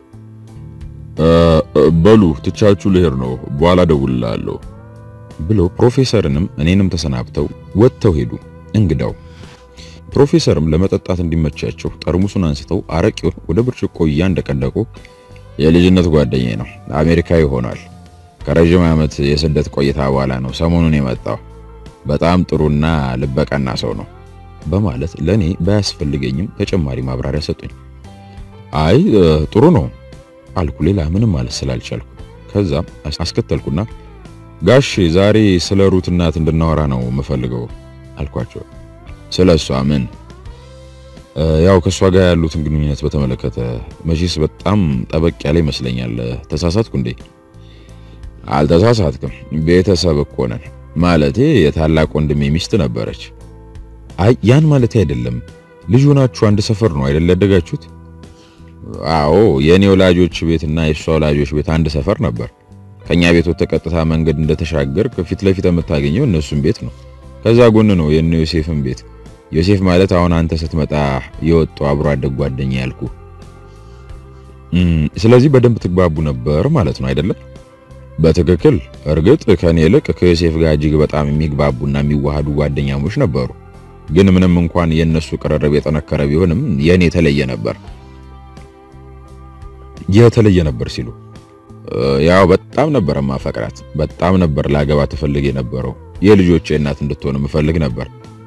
በሉ ትቻችሁ ልሄድ ነው፣ በኋላ ደውልላለሁ ብለው ፕሮፌሰርንም እኔንም ተሰናብተው ወጥተው ሄዱ። እንግዳው ፕሮፌሰርም ለመጠጣት እንዲመቻቸው ጠርሙሱን አንስተው አረቄውን ወደ ብርጭቆ እያንደቀደቁ የልጅነት ጓደኛዬ ነው፣ አሜሪካዊ ሆኗል። ከረዥም ዓመት የስደት ቆይታ በኋላ ነው ሰሞኑን የመጣው በጣም ጥሩና ልበቀና ሰው ነው በማለት ለኔ ባያስፈልገኝም ተጨማሪ ማብራሪያ ሰጡኝ። አይ ጥሩ ነው አልኩ፣ ሌላ ምንም ማለት ስላልቻልኩ። ከዛም አስከተልኩና ጋሽ ዛሬ ስለ ሩት እናት እንድናወራ ነው የምፈልገው አልኳቸው። ስለ እሷ ምን? ያው ከእሷ ጋር ያሉትን ግንኙነት በተመለከተ መቼስ በጣም ጠበቅ ያለ ይመስለኛል። ተሳሳትኩ እንዴ? አልተሳሳትክም። ቤተሰብ እኮ ነን ማለቴ የታላቅ ወንድሜ ሚስት ነበረች። አይ ያን ማለቴ አይደለም። ልጅ ሆናችሁ አንድ ሰፈር ነው አይደል ያደጋችሁት? አዎ የኔ ወላጆች ቤትና የሷ ወላጆች ቤት አንድ ሰፈር ነበር። ከኛ ቤት ወጥተህ ቀጥታ መንገድ እንደተሻገር ከፊት ለፊት የምታገኘው እነሱን ቤት ነው። ከዛ ጎን ነው የነ ዮሴፍን ቤት። ዮሴፍ ማለት አሁን አንተ ስትመጣ የወጣው አብሮ አደግ ጓደኛ ያልኩ። ስለዚህ በደንብ ትግባቡ ነበር ማለት ነው አይደለም? በትክክል እርግጥ ከኔ ይልቅ ከዮሴፍ ጋር እጅግ በጣም የሚግባቡና የሚዋሃዱ ጓደኛሞች ነበሩ። ግን ምንም እንኳን የነሱ ቅርርብ የጠነከረ ቢሆንም የኔ የተለየ ነበር። የተለየ ነበር ሲሉ ያው በጣም ነበር ማፈቅራት፣ በጣም ነበር ላገባ ትፈልግ የነበረው። የልጆቼ እናት እንድትሆን ምፈልግ ነበር።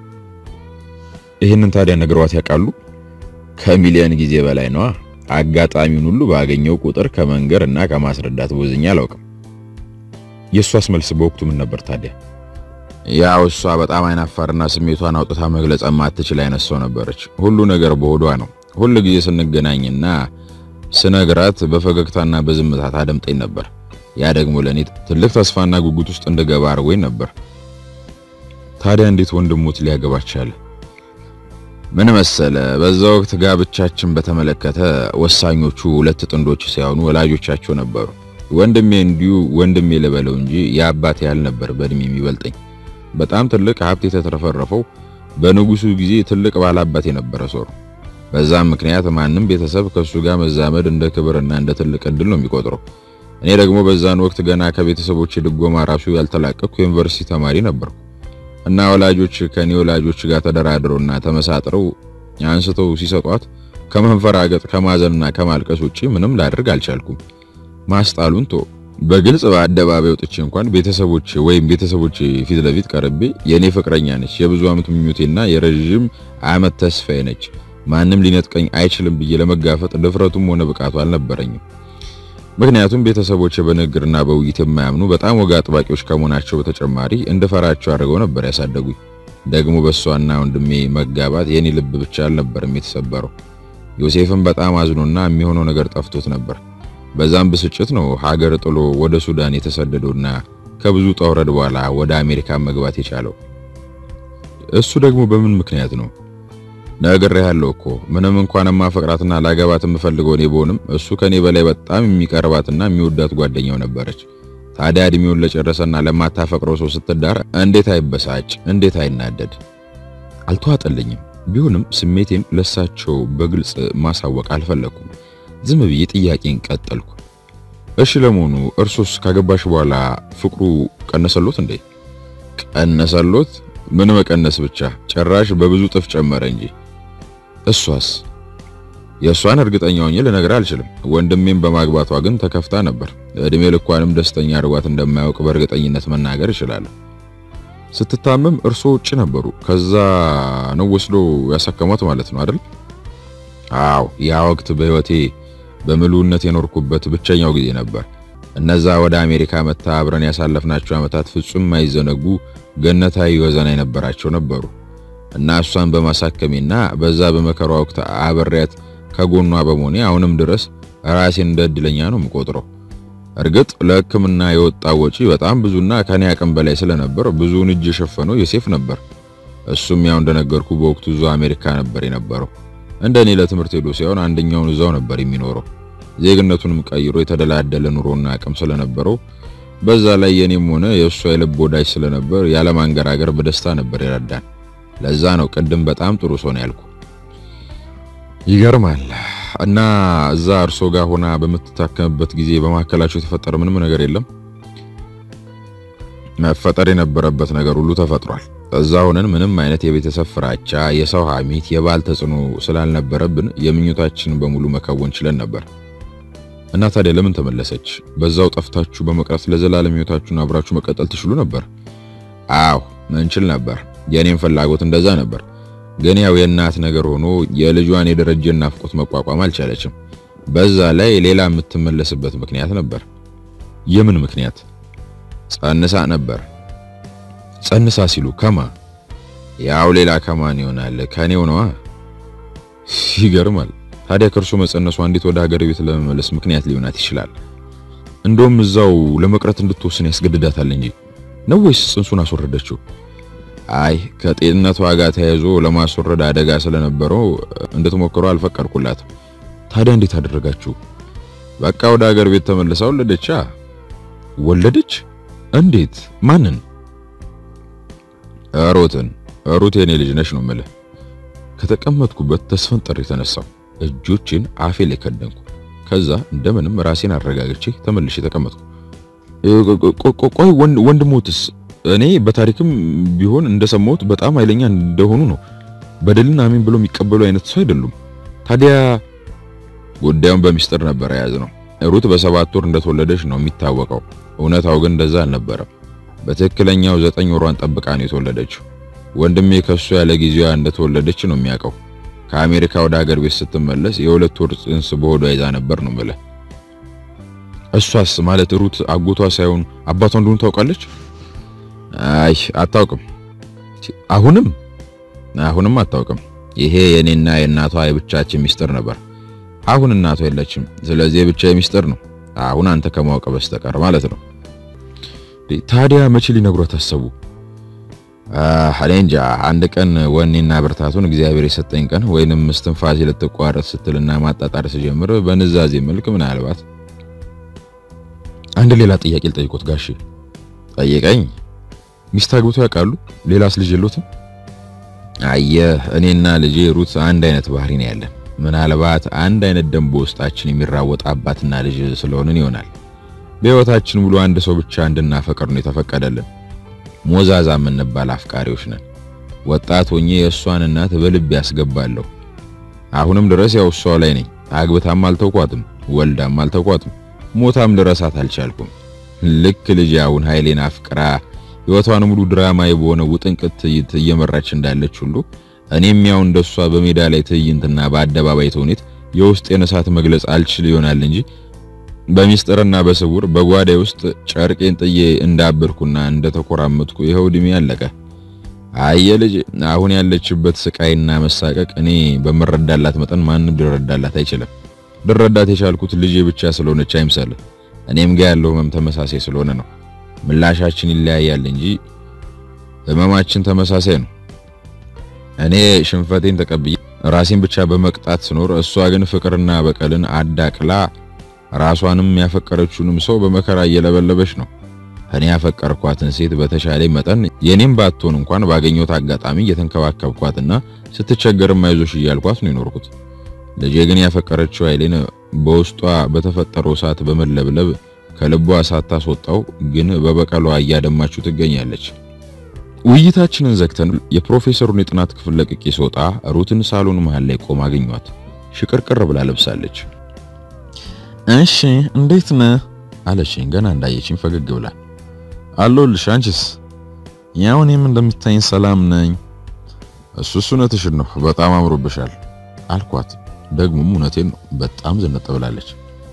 ይህንን ታዲያ ነግረዋት ያውቃሉ? ከሚሊዮን ጊዜ በላይ ነዋ። አጋጣሚውን ሁሉ ባገኘው ቁጥር ከመንገር እና ከማስረዳት ቦዝኛ አላውቅም። የእሷስ መልስ በወቅቱ ምን ነበር ታዲያ? ያው እሷ በጣም አይናፋርና ስሜቷን አውጥታ መግለጽ የማትችል አይነት ሰው ነበረች። ሁሉ ነገር በሆዷ ነው። ሁሉ ጊዜ ስንገናኝና ስነግራት በፈገግታና በዝምታ ታደምጠኝ ነበር። ያ ደግሞ ለእኔ ትልቅ ተስፋና ጉጉት ውስጥ እንደገባ አድርጎኝ ነበር። ታዲያ እንዴት ወንድሞት ሊያገባ ቻለ? ምን መሰለ፣ በዛ ወቅት ጋብቻችን በተመለከተ ወሳኞቹ ሁለት ጥንዶች ሳይሆኑ ወላጆቻቸው ነበሩ። ወንድሜ እንዲሁ ወንድሜ ልበለው እንጂ የአባቴ ያህል ነበር በእድሜ የሚበልጠኝ። በጣም ትልቅ ሀብት የተትረፈረፈው በንጉሱ ጊዜ ትልቅ ባላባት የነበረ ሰው ነው። በዛም ምክንያት ማንም ቤተሰብ ከሱ ጋር መዛመድ እንደ ክብርና እንደ ትልቅ እድል ነው የሚቆጥረው። እኔ ደግሞ በዛን ወቅት ገና ከቤተሰቦች ድጎማ ራሱ ያልተላቀቅኩ ዩኒቨርሲቲ ተማሪ ነበርኩ እና ወላጆች ከኔ ወላጆች ጋር ተደራድረውና ተመሳጥረው አንስተው ሲሰጧት ከመንፈራገጥ ከማዘንና ከማልቀስ ውጪ ምንም ላደርግ አልቻልኩም። ማስጣሉን ቶ በግልጽ በአደባባይ ወጥቼ እንኳን ቤተሰቦች ወይም ቤተሰቦች ፊት ለፊት ቀርቤ የኔ ፍቅረኛ ነች፣ የብዙ ዓመት ምኞቴና የረዥም ዓመት ተስፋዬ ነች፣ ማንም ሊነጥቀኝ አይችልም ብዬ ለመጋፈጥ ድፍረቱም ሆነ ብቃቱ አልነበረኝም። ምክንያቱም ቤተሰቦች በንግግርና በውይይት የማያምኑ በጣም ወግ አጥባቂዎች ከመሆናቸው በተጨማሪ እንድፈራቸው አድርገው ነበር ያሳደጉኝ። ደግሞ በሷና ወንድሜ መጋባት የኔ ልብ ብቻ አልነበረም የተሰበረው። ዮሴፍም በጣም አዝኖና የሚሆነው ነገር ጠፍቶት ነበር። በዛም ብስጭት ነው ሀገር ጥሎ ወደ ሱዳን የተሰደደውና ከብዙ ጠውረድ በኋላ ወደ አሜሪካ መግባት የቻለው። እሱ ደግሞ በምን ምክንያት ነው? ነግሬሃለሁ እኮ ምንም እንኳን ማፈቅራትና ላገባት የምፈልገው እኔ ብሆንም እሱ ከኔ በላይ በጣም የሚቀርባትና የሚወዳት ጓደኛው ነበረች። ታዲያ እድሜውን ለጨረሰና ለማታፈቅረው ሰው ስትዳር እንዴት አይበሳጭ? እንዴት አይናደድ? አልተዋጠልኝም። ቢሆንም ስሜቴን ለሳቸው በግልጽ ማሳወቅ አልፈለኩም። ዝም ብዬ ጥያቄን ቀጠልኩ። እሺ ለመሆኑ እርሶስ ካገባሽ በኋላ ፍቅሩ ቀነሰሎት እንዴ? ቀነሰሎት? ምን መቀነስ ብቻ ጭራሽ በብዙ ጥፍ ጨመረ እንጂ። እሷስ? የእሷን እርግጠኛ ሆኜ ልነግርህ አልችልም። ወንድሜም በማግባቷ ግን ተከፍታ ነበር። እድሜ ልኳንም ደስተኛ አድርጓት እንደማያውቅ በእርግጠኝነት መናገር እችላለሁ። ስትታመም እርሶ ውጭ ነበሩ። ከዛ ነው ወስዶ ያሳከሟት ማለት ነው አይደል? አዎ፣ ያ ወቅት በህይወቴ በምሉነት የኖርኩበት ብቸኛው ጊዜ ነበር። እነዛ ወደ አሜሪካ መታ አብረን ያሳለፍናቸው ዓመታት ፍጹም የማይዘነጉ ገነታዊ ወዘና የነበራቸው ነበሩ እና እሷን በማሳከሜና በዛ በመከራ ወቅት አብሬያት ከጎኗ በመሆኔ አሁንም ድረስ ራሴን እንደ እድለኛ ነው የምቆጥረው። እርግጥ ለሕክምና የወጣው ወጪ በጣም ብዙና ከኔ አቅም በላይ ስለነበር ብዙውን እጅ የሸፈነው ዮሴፍ ነበር። እሱም ያው እንደነገርኩ በወቅቱ እዛው አሜሪካ ነበር የነበረው። እንደኔ ለትምህርት ሄዶ ሳይሆን አንደኛውን እዛው ነበር የሚኖረው። ዜግነቱንም ቀይሮ የተደላደለ ኑሮና አቅም ስለነበረው በዛ ላይ የኔም ሆነ የእሷ የልብ ወዳጅ ስለነበር ያለማንገራገር በደስታ ነበር ይረዳን። ለዛ ነው ቅድም በጣም ጥሩ ሰው ነው ያልኩ። ይገርማል። እና እዛ እርሶ ጋር ሆና በምትታከምበት ጊዜ በመካከላቸው የተፈጠረ ምንም ነገር የለም? መፈጠር የነበረበት ነገር ሁሉ ተፈጥሯል። እዛ ሆነን ምንም አይነት የቤተሰብ ፍራቻ፣ የሰው ሐሜት፣ የባል ተጽዕኖ ስላልነበረብን የምኞታችንን በሙሉ መከወን ችለን ነበር። እና ታዲያ ለምን ተመለሰች? በዛው ጠፍታችሁ በመቅረት ለዘላለም ሕይወታችሁን አብራችሁ መቀጠል ትችሉ ነበር። አዎ እንችል ነበር። የኔም ፍላጎት እንደዛ ነበር። ግን ያው የእናት ነገር ሆኖ የልጇን የደረጀን ናፍቆት መቋቋም አልቻለችም። በዛ ላይ ሌላ የምትመለስበት ምክንያት ነበር። የምን ምክንያት? ጸንሳ ነበር። ጸንሳ ሲሉ ከማ? ያው ሌላ ከማን ይሆናል? ከኔው ነዋ። ይገርማል። ታዲያ ከእርሱ መጸነሷ እንዴት ወደ ሀገር ቤት ለመመለስ ምክንያት ሊሆናት ይችላል? እንደውም እዛው ለመቅረት እንድትወስን ያስገድዳታል እንጂ ነው ወይስ ጽንሱን አስወረደችው? አይ ከጤንነቷ ጋር ተያይዞ ለማስወረድ አደጋ ስለነበረው እንድትሞክረው አልፈቀድኩላትም። ታዲያ እንዴት አደረጋችሁ? በቃ ወደ ሀገር ቤት ተመልሳ ወለደቻ። ወለደች? እንዴት? ማንን? ሩትን። ሩት የኔ ልጅ ነሽ ነው የምልህ። ከተቀመጥኩበት ተስፈንጥሬ የተነሳው እጆቼን አፌ ላይ ከደንኩ። ከዛ እንደምንም ራሴን አረጋግቼ ተመልሼ ተቀመጥኩ። ቆይ ወንድሞትስ? እኔ በታሪክም ቢሆን እንደሰማሁት በጣም ኃይለኛ እንደሆኑ ነው። በደልን አሜን ብሎ የሚቀበሉ አይነት ሰው አይደሉም። ታዲያ ጉዳዩን በሚስጥር ነበር የያዝነው። ሩት በሰባት ወር እንደተወለደች ነው የሚታወቀው። እውነታው ግን እንደዛ አልነበረም። በትክክለኛው ዘጠኝ ወሯን ጠብቃ ነው የተወለደችው። ወንድሜ ከሱ ያለ ጊዜዋ እንደተወለደች ነው የሚያውቀው። ከአሜሪካ ወደ ሀገር ቤት ስትመለስ የሁለት ወር ጽንስ በሆዷ ይዛ ነበር ነው የምልህ። እሷስ ማለት ሩት አጎቷ ሳይሆን አባቷ እንደሆኑ ታውቃለች? አይ አታውቅም። አሁንም አሁንም አታውቅም። ይሄ የኔና የእናቷ የብቻችን ሚስጥር ነበር። አሁን እናቷ የለችም። ስለዚህ የብቻ ሚስጥር ነው። አሁን አንተ ከማወቅ በስተቀር ማለት ነው። ታዲያ መቼ ሊነግሯት አሰቡ? እኔ እንጃ አንድ ቀን ወኔና ብርታቱን እግዚአብሔር የሰጠኝ ቀን ወይንም እስትንፋሴ ልትቋረጥ ስትልና ማጣጣር ስጀምር በንዛዜ መልክ ምናልባት አንድ ሌላ ጥያቄ ልጠይቆት ጋሼ። ጠይቀኝ። ሚስት አግብቶ ያውቃሉ? ሌላስ ልጅ የሉትም? አየህ እኔና ልጄ ሩት አንድ አይነት ባህሪ ነው ያለን። ምናልባት አንድ አይነት ደም በውስጣችን የሚራወጥ አባትና ልጅ ስለሆንን ይሆናል። በሕይወታችን ሙሉ አንድ ሰው ብቻ እንድናፈቅር ነው የተፈቀደልን። ሞዛዛ የምንባል አፍቃሪዎች ነን። ወጣት ሆኜ የእሷን እናት በልብ ያስገባለሁ። አሁንም ድረስ ያው እሷ ላይ ነኝ። አግብታም አልተውኳትም፣ ወልዳም አልተውኳትም፣ ሞታም ልረሳት አልቻልኩም። ልክ ልጅ አሁን ኃይሌን አፍቅራ ሕይወቷን ሙሉ ድራማዊ በሆነ ውጥንቅጥ ትዕይንት እየመራች እንዳለች ሁሉ እኔም ያው እንደሷ በሜዳ ላይ ትዕይንትና በአደባባይ ተውኔት የውስጤን እሳት መግለጽ አልችል ይሆናል እንጂ በሚስጥርና በስውር በጓዳይ ውስጥ ጨርቄን ጥዬ እንዳበርኩና እንደተኮራመጥኩ ይኸው ዕድሜ አለቀ። አየ ልጅ አሁን ያለችበት ስቃይና መሳቀቅ እኔ በምረዳላት መጠን ማንም ሊረዳላት አይችልም። ልረዳት የቻልኩት ልጄ ብቻ ስለሆነች አይምሰልህ። እኔም ጋር ያለው ህመም ተመሳሳይ ስለሆነ ነው። ምላሻችን ይለያያል እንጂ ህመማችን ተመሳሳይ ነው። እኔ ሽንፈቴን ተቀብዬ ራሴን ብቻ በመቅጣት ስኖር፣ እሷ ግን ፍቅርና በቀልን አዳቅላ ራሷንም ያፈቀረችውንም ሰው በመከራ እየለበለበች ነው። እኔ ያፈቀርኳትን ሴት በተሻለ መጠን የኔም ባትሆን እንኳን ባገኘሁት አጋጣሚ እየተንከባከብኳትና ስትቸገርም አይዞሽ እያልኳት ነው የኖርኩት። ልጄ ግን ያፈቀረችው ኃይሌን በውስጧ በተፈጠረው እሳት በመለብለብ ከልቧ ሳታስወጣው ግን በበቀሏ እያደማችው ትገኛለች። ውይይታችንን ዘግተን የፕሮፌሰሩን የጥናት ክፍል ለቅቄ ስወጣ ሩትን ሳሎን መሃል ላይ ቆማ አገኘኋት። ሽቅርቅር ብላ ለብሳለች። እሺ እንዴት ነህ አለችኝ ገና እንዳየችኝ ፈገግ ብላ። አለሁልሽ። አንቺስ? ያው እኔም እንደምታይኝ ሰላም ነኝ። እሱ እሱ እውነትሽን ነው፣ በጣም አምሮብሻል አልኳት። ደግሞም እውነቴን ነው፣ በጣም ዘነጥ ብላለች።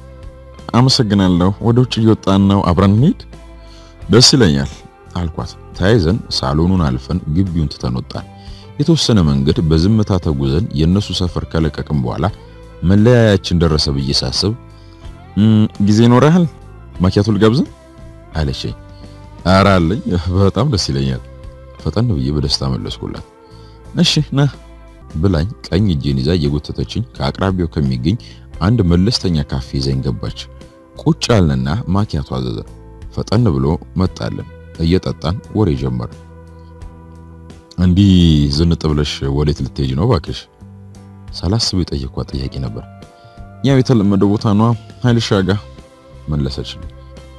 አመሰግናለሁ። ወደ ውጭ እየወጣን ነው፣ አብረን እንሂድ። ደስ ይለኛል አልኳት። ተያይዘን ሳሎኑን አልፈን ግቢውን ትተን ወጣን። የተወሰነ መንገድ በዝምታ ተጉዘን የነሱ ሰፈር ከለቀቅም በኋላ መለያያችን ደረሰ ብዬ ሳስብ ጊዜ ይኖርሃል? ማኪያቶ ልጋብዝ አለችኝ። ኧረ አለኝ፣ በጣም ደስ ይለኛል። ፈጠን ብዬ በደስታ መለስኩላት። እሺ ና ብላኝ ቀኝ እጄን ይዛ እየጎተተችኝ ከአቅራቢያው ከሚገኝ አንድ መለስተኛ ካፌ ይዘኝ ገባች። ቁጭ አልንና ማኪያቶ አዘዘን። ፈጠን ብሎ መጣልን። እየጠጣን ወሬ ጀመር። እንዲህ ዝንጥ ብለሽ ወዴት ልትሄጂ ነው ባክሽ? ሳላስበው የጠየኳት ጥያቄ ነበር። ያው የተለመደ ቦታ ነው ኃይልሻ ጋ መለሰችልኝ።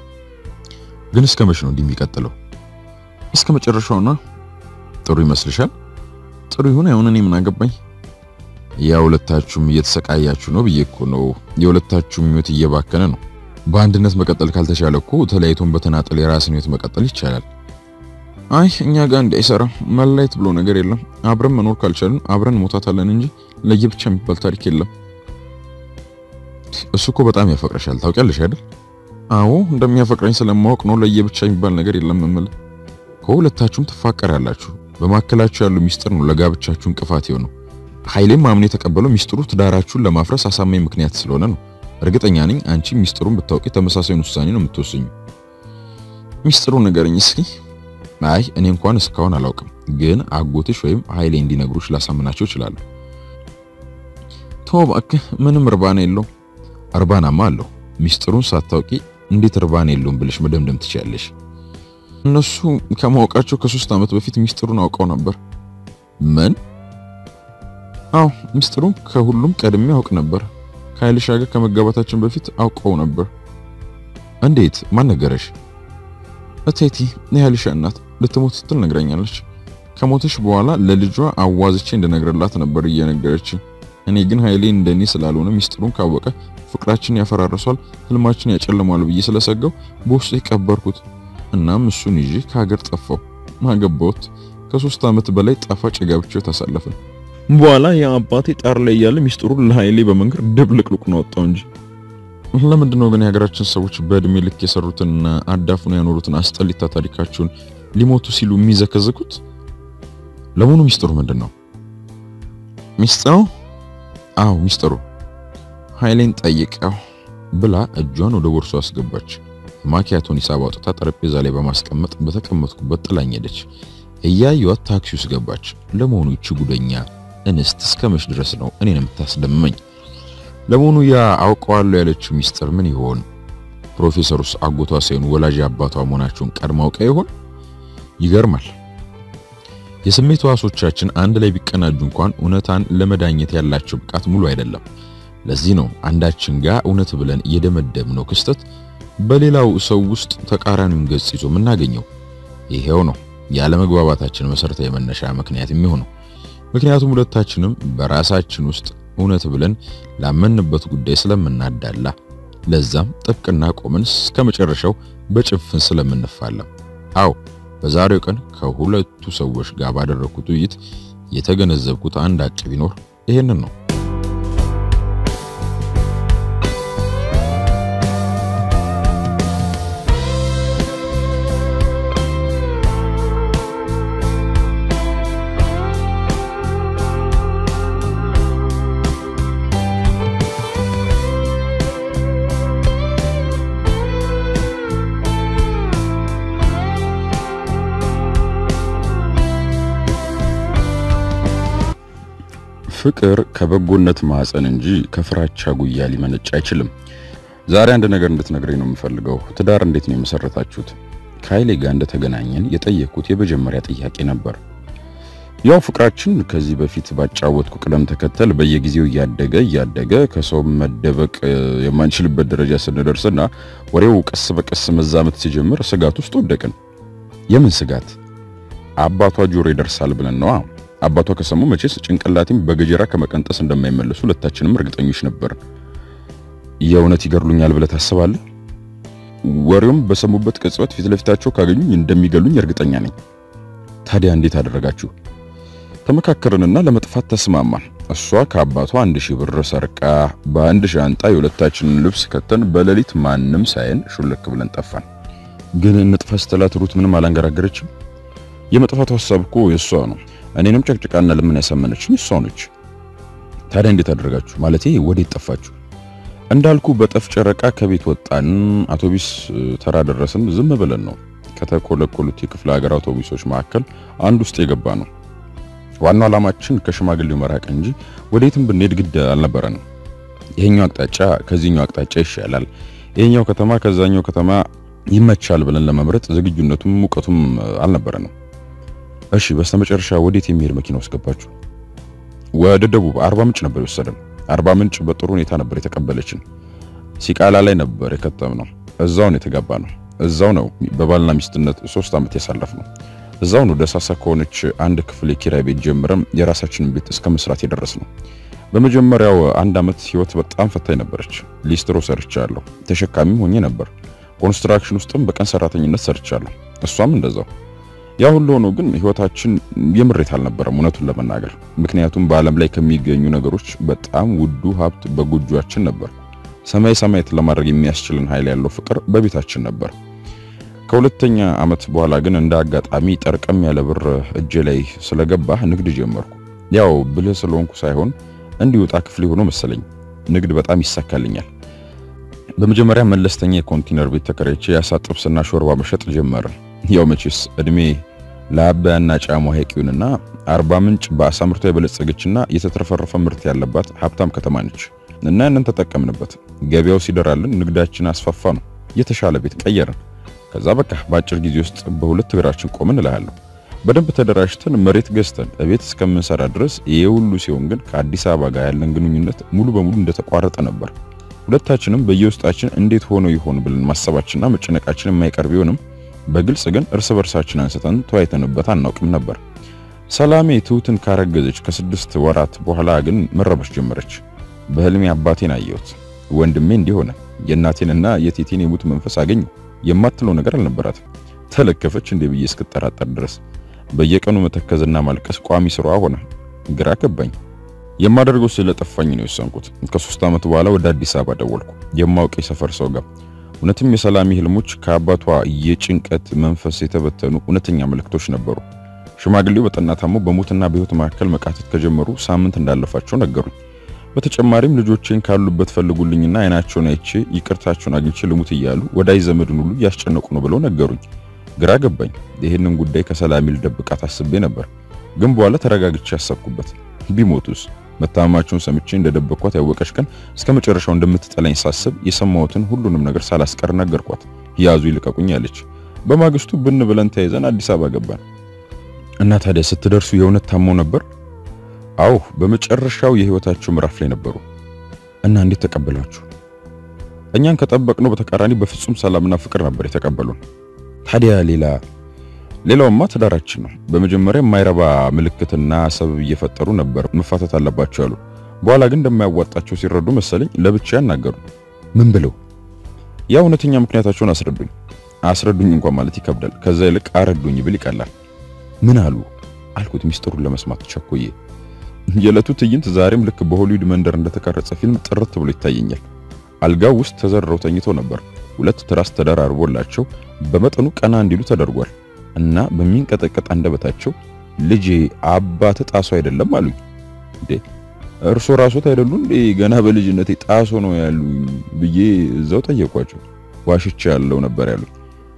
ግን እስከ መቼ ነው እንዲህ የሚቀጥለው? እስከ መጨረሻው ነው። ጥሩ ይመስልሻል? ጥሩ ይሁን አይሁን እኔ ምን አገባኝ? ያ ሁለታችሁም እየተሰቃያችሁ ነው ብዬ እኮ ነው። የሁለታችሁም ሕይወት እየባከነ ነው። በአንድነት መቀጠል ካልተቻለ እኮ ተለያይቶን በተናጠል የራስን ሕይወት መቀጠል ይቻላል። አይ እኛ ጋር እንዳይሰራ መለያየት ብሎ ነገር የለም። አብረን መኖር ካልቻልን አብረን ሞታታለን እንጂ ለየብቻ የሚባል ታሪክ የለም። እሱ እኮ በጣም ያፈቅረሻል ታውቂያለሽ አይደል? አዎ እንደሚያፈቅረኝ ስለማወቅ ነው ለየብቻ የሚባል ነገር የለም የምልህ። ከሁለታችሁም ትፋቀራላችሁ። በመካከላችሁ ያለው ሚስጥር ነው ለጋብቻችሁ እንቅፋት የሆነው። ኃይሌም አምኖ የተቀበለው ሚስጥሩ ትዳራችሁን ለማፍረስ አሳማኝ ምክንያት ስለሆነ ነው። እርግጠኛ ነኝ አንቺ ሚስጥሩን ብታውቂ ተመሳሳዩን ውሳኔ ነው የምትወስኙ። ሚስጥሩን ንገረኝ እስኪ። አይ እኔ እንኳን እስካሁን አላውቅም፣ ግን አጎትሽ ወይም ኃይሌ እንዲነግሩሽ ላሳምናቸው እችላለሁ። ተው እባክህ፣ ምንም እርባና የለው። እርባናማ አለው። ሚስጥሩን ሳታውቂ እንዴት እርባና የለውም ብለሽ መደምደም ትችያለሽ? እነሱ ከማወቃቸው ከሶስት ዓመት በፊት ሚስጥሩን አውቀው ነበር። ምን? አዎ ሚስጥሩን ከሁሉም ቀድሜ አውቅ ነበር። ከኃይልሻ ጋር ከመጋባታችን በፊት አውቀው ነበር። እንዴት? ማን ነገረሽ? እቴቲ የኃይልሻ እናት ልትሞት ስትል ነግረኛለች። ከሞተች በኋላ ለልጇ አዋዝቼ እንድነግርላት ነበር እየነገረችኝ። እኔ ግን ኃይሌ እንደኔ ስላልሆነ ሚስጥሩን ካወቀ ፍቅራችን ያፈራርሷል፣ ህልማችን ያጨልማል ብዬ ስለሰጋው በውስጡ የቀበርኩት። እናም እሱን ይዤ ከሀገር ጠፋው። አገባሁት። ከሶስት ዓመት በላይ ጣፋጭ ጋብቻው ታሳለፍን። በኋላ የአባቴ ጣር ላይ እያለ ሚስጥሩን ለኃይሌ በመንገር ድብልቅልቁን አወጣው እንጂ። ለምንድን ነው ግን የሀገራችን ሰዎች በእድሜ ልክ የሰሩትንና አዳፍኖ ያኖሩትን አስጠሊታ ታሪካቸውን ሊሞቱ ሲሉ የሚዘከዝኩት? ለመሆኑ ሚስጥሩ ምንድን ነው? ሚስጥሩ? አዎ ሚስጥሩ ኃይሌን ጠይቀው ብላ እጇን ወደ ቦርሷ አስገባች። ማኪያቶን ሂሳብ አውጥታ ጠረጴዛ ላይ በማስቀመጥ በተቀመጥኩበት ጥላኝ ሄደች። እያዩት ታክሲ ውስጥ ገባች። ለመሆኑ ይቺ ጉደኛ እንስት እስከ መች ድረስ ነው እኔን የምታስደምመኝ? ለመሆኑ ያ አውቀዋለሁ ያለችው ሚስጥር ምን ይሆን? ፕሮፌሰሩስ አጎቷ ሳይሆን ወላጅ አባቷ መሆናቸውን ቀድማ አውቃ ይሆን? ይገርማል። የስሜት ሕዋሶቻችን አንድ ላይ ቢቀናጁ እንኳን እውነታን ለመዳኘት ያላቸው ብቃት ሙሉ አይደለም። ለዚህ ነው አንዳችን ጋር እውነት ብለን የደመደምነው ክስተት በሌላው ሰው ውስጥ ተቃራኒውን ገጽ ይዞ የምናገኘው። ይሄው ነው ያለመግባባታችን መሰረታዊ መነሻ ምክንያት የሚሆነው። ምክንያቱም ሁለታችንም በራሳችን ውስጥ እውነት ብለን ላመንበት ጉዳይ ስለምናዳላ፣ ለዛም ጥብቅና ቆመን እስከ መጨረሻው በጭፍን ስለምንፋለም። አዎ በዛሬው ቀን ከሁለቱ ሰዎች ጋር ባደረኩት ውይይት የተገነዘብኩት አንድ ሀቅ ቢኖር ይሄንን ነው። ፍቅር ከበጎነት ማዕፀን እንጂ ከፍራቻ ጉያ ሊመነጭ አይችልም። ዛሬ አንድ ነገር እንድትነግረኝ ነው የምፈልገው። ትዳር እንዴት ነው የመሰረታችሁት? ከኃይሌ ጋር እንደተገናኘን የጠየቅኩት የመጀመሪያ ጥያቄ ነበር። ያው ፍቅራችን ከዚህ በፊት ባጫወትኩ ቅደም ተከተል በየጊዜው እያደገ እያደገ ከሰው መደበቅ የማንችልበት ደረጃ ስንደርስና ወሬው ቀስ በቀስ መዛመት ሲጀምር ስጋት ውስጥ ወደቅን። የምን ስጋት? አባቷ ጆሮ ይደርሳል ብለን ነዋ። አባቷ ከሰሙ መቼስ ጭንቅላቴም በገጀራ ከመቀንጠስ እንደማይመለሱ ሁለታችንም እርግጠኞች ነበር። የእውነት ይገድሉኛል ብለህ ታስባለህ? ወሬውም በሰሙበት ቅጽበት ፊት ለፊታቸው ካገኙኝ እንደሚገሉኝ እርግጠኛ ነኝ። ታዲያ እንዴት አደረጋችሁ? ተመካከርንና ለመጥፋት ተስማማን። እሷ ከአባቷ አንድ ሺህ ብር ሰርቃ በአንድ ሻንጣ የሁለታችንን ልብስ ከተን በሌሊት ማንም ሳይን ሹልክ ብለን ጠፋን። ግን እንጥፋ ስትላት ሩት ምንም አላንገራገረችም። የመጥፋቱ ሐሳብ እኮ የእሷ ነው። እኔንም ጨቅጭቃና ለምን ያሳመነችኝ እሷ ነች። ታዲያ እንዴት አደረጋችሁ? ማለቴ ወዴት ጠፋችሁ? እንዳልኩ በጠፍ ጨረቃ ከቤት ወጣን። አውቶቡስ ተራ ደረስን። ዝም ብለን ነው ከተኮለኮሉት የክፍለ ሀገር አውቶቡሶች መካከል አንድ ውስጥ የገባ ነው። ዋናው ዓላማችን ከሽማግሌው መራቅ እንጂ ወዴትም ብንሄድ ግድ አልነበረንም። ይሄኛው አቅጣጫ ከዚህኛው አቅጣጫ ይሻላል፣ ይሄኛው ከተማ ከዛኛው ከተማ ይመቻል ብለን ለመምረጥ ዝግጁነቱም ሙቀቱም አልነበረንም። እሺ በስተመጨረሻ ወዴት የሚሄድ መኪና ውስጥ ገባችሁ? ወደ ደቡብ አርባ ምንጭ ነበር የወሰደን። አርባ ምንጭ በጥሩ ሁኔታ ነበር የተቀበለችን። ሲቃላ ላይ ነበር የከተምነው። እዛው ነው የተጋባ ነው። እዛው ነው በባልና ሚስትነት ሶስት ዓመት ያሳለፍ ነው። እዛው ነው ደሳሳ ከሆነች አንድ ክፍል የኪራይ ቤት ጀምረም የራሳችንን ቤት እስከ መስራት የደረስ ነው። በመጀመሪያው አንድ ዓመት ህይወት በጣም ፈታኝ ነበረች። ሊስትሮ ሰርቻለሁ፣ ተሸካሚም ሆኜ ነበር። ኮንስትራክሽን ውስጥም በቀን ሰራተኝነት ሰርቻለሁ። እሷም እንደዛው። ያ ሁሉ ሆኖ ግን ህይወታችን የምሬት አልነበረም እውነቱን ለመናገር ምክንያቱም በዓለም ላይ ከሚገኙ ነገሮች በጣም ውዱ ሀብት በጎጆአችን ነበር። ሰማይ ሰማያት ለማድረግ የሚያስችልን ኃይል ያለው ፍቅር በቤታችን ነበር። ከሁለተኛ ዓመት በኋላ ግን እንደ አጋጣሚ ጠርቀም ያለ ብር እጄ ላይ ስለገባ ንግድ ጀመርኩ። ያው ብልህ ስለሆንኩ ሳይሆን እንዲወጣ ክፍል ሆኖ መሰለኝ ንግድ በጣም ይሳካልኛል። በመጀመሪያ መለስተኛ የኮንቲነር ቤት ተከራይቼ የአሳ ጥብስና ሾርባ መሸጥ ጀመረ። ያው መቼስ እድሜ ለአባያና ጫሞ ሐይቅዩንና አርባ ምንጭ በአሳ ምርቷ የበለጸገችና የተትረፈረፈ ምርት ያለባት ሀብታም ከተማ ነች እና ያንን ተጠቀምንበት። ገበያው ሲደራልን ንግዳችን አስፋፋ ነው። የተሻለ ቤት ቀየርን። ከዛ በቃ በአጭር ጊዜ ውስጥ በሁለት እግራችን ቆምን እልሃለሁ። በደንብ ተደራጅተን መሬት ገዝተን ቤት እስከምንሰራ ድረስ ይሄ ሁሉ ሲሆን ግን ከአዲስ አበባ ጋር ያለን ግንኙነት ሙሉ በሙሉ እንደተቋረጠ ነበር። ሁለታችንም በየውስጣችን እንዴት ሆኖ ይሆን ብለን ማሰባችንና መጨነቃችን የማይቀር ቢሆንም በግልጽ ግን እርስ በርሳችን አንስተን ተወያይተንበት አናውቅም ነበር። ሰላሜ ትሁትን ካረገዘች ከስድስት ወራት በኋላ ግን መረበሽ ጀመረች። በህልሜ አባቴን አየሁት። ወንድሜ እንዲህ ሆነ። የእናቴንና የቴቴን የሙት መንፈስ አገኘሁ። የማትለው ነገር አልነበራትም። ተለከፈች እንዴ ብዬ እስክጠራጠር ድረስ በየቀኑ መተከዝና ማልቀስ ቋሚ ስራዋ ሆነ። ግራ ገባኝ። የማደርገው ስለጠፋኝ ነው የወሰንኩት። ከሶስት ዓመት በኋላ ወደ አዲስ አበባ ደወልኩ። የማውቅ የሰፈር ሰው ጋር እውነትም የሰላሚ ህልሞች ከአባቷ የጭንቀት መንፈስ የተበተኑ እውነተኛ ምልክቶች ነበሩ። ሽማግሌው በጠና ታሞ በሞትና በህይወት መካከል መቃተት ከጀመሩ ሳምንት እንዳለፋቸው ነገሩኝ። በተጨማሪም ልጆቼን ካሉበት ፈልጉልኝና አይናቸውን አይቼ ይቅርታቸውን አግኝቼ ልሙት እያሉ ወዳጅ ዘመድን ሁሉ እያስጨነቁ ነው ብለው ነገሩኝ። ግራ ገባኝ። ይህንን ጉዳይ ከሰላሚ ልደብቃት አስቤ ነበር፣ ግን በኋላ ተረጋግቼ ያሰብኩበት ቢሞቱስ መታመማቸውን ሰምቼ እንደደበቅኳት ያወቀች ቀን እስከ መጨረሻው እንደምትጠላኝ ሳስብ የሰማሁትን ሁሉንም ነገር ሳላስቀር ነገርኳት። ያዙ ይልቀቁኝ አለች። በማግስቱ ብን ብለን ተይዘን አዲስ አበባ ገባን እና ታዲያ ስትደርሱ የእውነት ታመው ነበር? አዎ፣ በመጨረሻው የህይወታቸው ምዕራፍ ላይ ነበሩ። እና እንዴት ተቀበሏችሁ? እኛን ከጠበቅነው በተቃራኒ በፍጹም ሰላምና ፍቅር ነበር የተቀበሉን። ታዲያ ሌላ ሌላውማ ትዳራችን ነው። በመጀመሪያ የማይረባ ምልክትና ሰበብ እየፈጠሩ ነበር መፋታት አለባቸው ያሉ። በኋላ ግን እንደማያዋጣቸው ሲረዱ መሰለኝ ለብቻ ያናገሩ። ምን ብለው? ያ እውነተኛ ምክንያታቸውን አስረዱኝ። አስረዱኝ እንኳን ማለት ይከብዳል። ከዛ ይልቅ አረዱኝ ብል ይቀላል። ምን አሉ አልኩት ሚስጥሩን ለመስማት ቸኮዬ። የዕለቱ ትዕይንት ዛሬም ልክ በሆሊውድ መንደር እንደተቀረጸ ፊልም ጥርት ብሎ ይታየኛል። አልጋው ውስጥ ተዘርረው ተኝተው ነበር። ሁለት ትራስ ተደራርቦላቸው በመጠኑ ቀና እንዲሉ ተደርጓል እና በሚንቀጠቀጥ አንደበታቸው ልጄ አባት ጣሶ አይደለም አሉኝ። እንዴ እርሶ ራሶት አይደሉ እንዴ ገና በልጅነቴ ጣሶ ነው ያሉኝ ብዬ እዛው ጠየቋቸው። ዋሽቼ ያለው ነበር ያሉኝ።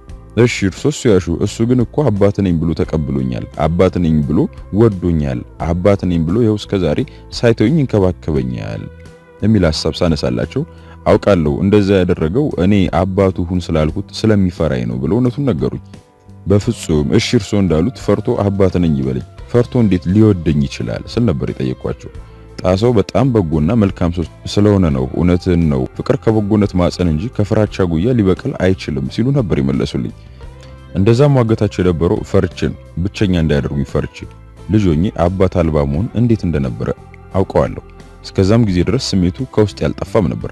እሺ እርሶስ ያሹ፣ እሱ ግን እኮ አባት ነኝ ብሎ ተቀብሎኛል፣ አባት ነኝ ብሎ ወዶኛል፣ አባት ነኝ ብሎ ይኸው እስከ ዛሬ ሳይተውኝ ይንከባከበኛል የሚል ሐሳብ ሳነሳላቸው አውቃለሁ እንደዛ ያደረገው እኔ አባቱ ሁን ስላልኩት ስለሚፈራኝ ነው ብለው እውነቱን ነገሩኝ። በፍጹም እሺ እርሶ እንዳሉት ፈርቶ አባት ነኝ ይበለኝ፣ ፈርቶ እንዴት ሊወደኝ ይችላል ስል ነበር የጠየኳቸው። ጣሰው በጣም በጎና መልካም ሰው ስለሆነ ነው። እውነትን ነው። ፍቅር ከበጎነት ማጸን እንጂ ከፍራቻ ጉያ ሊበቅል አይችልም ሲሉ ነበር ይመለሱልኝ። እንደዛ ሟገታቸው የነበረው ፈርቼ ነው። ብቸኛ እንዳያደርጉኝ ፈርቼ ልጅ ሆኜ አባት አልባ መሆን እንዴት እንደነበረ አውቀዋለሁ። እስከዛም ጊዜ ድረስ ስሜቱ ከውስጥ ያልጠፋም ነበር።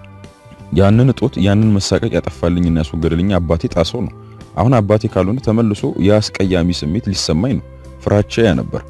ያንን እጦት ያንን መሳቀቅ ያጠፋልኝና ያስወገደልኝ አባቴ ጣሰው ነው። አሁን አባቴ ካልሆነ ተመልሶ የአስቀያሚ ስሜት ሊሰማኝ ነው። ፍራቻ ያ ነበር።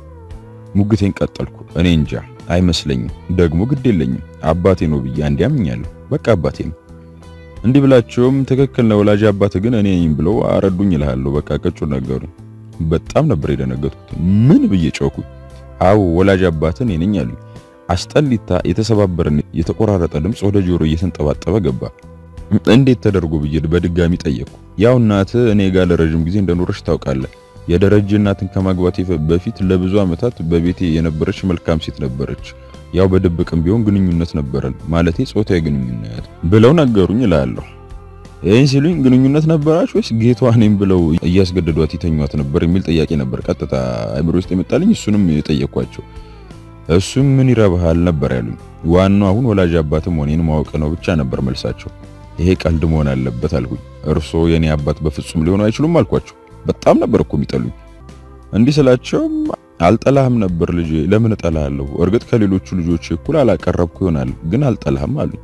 ሙግቴን ቀጠልኩ። እኔ እንጃ አይመስለኝም፣ ደግሞ ግድ የለኝም። አባቴ ነው ብዬ አንዴ አምኛለሁ። በቃ አባቴ ነው። እንዲህ ብላቸውም ትክክል ነው ወላጅ አባት ግን እኔ ነኝ ብለው አረዱኝ እልሃለሁ። በቃ ቀጩ ነገሩኝ። በጣም ነበር የደነገጥኩት። ምን ብዬ ጮኩኝ። አዎ ወላጅ አባት እኔ ነኝ አሉኝ። አስጠሊታ የተሰባበረን የተቆራረጠ ድምፅ ወደ ጆሮ እየተንጠባጠበ ገባ። እንዴት ተደርጎ ብዬ በድጋሚ ጠየቅኩ። ያው እናት እኔ ጋር ለረጅም ጊዜ እንደኖረች ታውቃለህ። የደረጀ እናትን ከማግባቴ በፊት ለብዙ ዓመታት በቤቴ የነበረች መልካም ሴት ነበረች። ያው በድብቅም ቢሆን ግንኙነት ነበረን፣ ማለቴ ጾታዊ ግንኙነት ብለው ነገሩኝ እላለሁ። ይህን ሲሉኝ ግንኙነት ነበራች ወይስ ጌቷ እኔም ብለው እያስገደዷት ይተኟት ነበር የሚል ጥያቄ ነበር ቀጥታ አእምሮ ውስጥ የመጣልኝ። እሱንም የጠየኳቸው እሱም ምን ይረባሃል ነበር ያሉኝ። ዋናው አሁን ወላጅ አባትም ሆኔን ማወቅ ነው ብቻ ነበር መልሳቸው። ይሄ ቀልድ መሆን አለበት አልኩኝ። እርሶ የኔ አባት በፍጹም ሊሆኑ አይችሉም አልኳቸው። በጣም ነበር እኮ የሚጠሉኝ። እንዲህ ስላቸውም አልጠላህም ነበር ልጄ። ለምን እጠላሃለሁ? እርግጥ ከሌሎቹ ልጆች እኩል አላቀረብኩ ይሆናል፣ ግን አልጠላህም አሉኝ።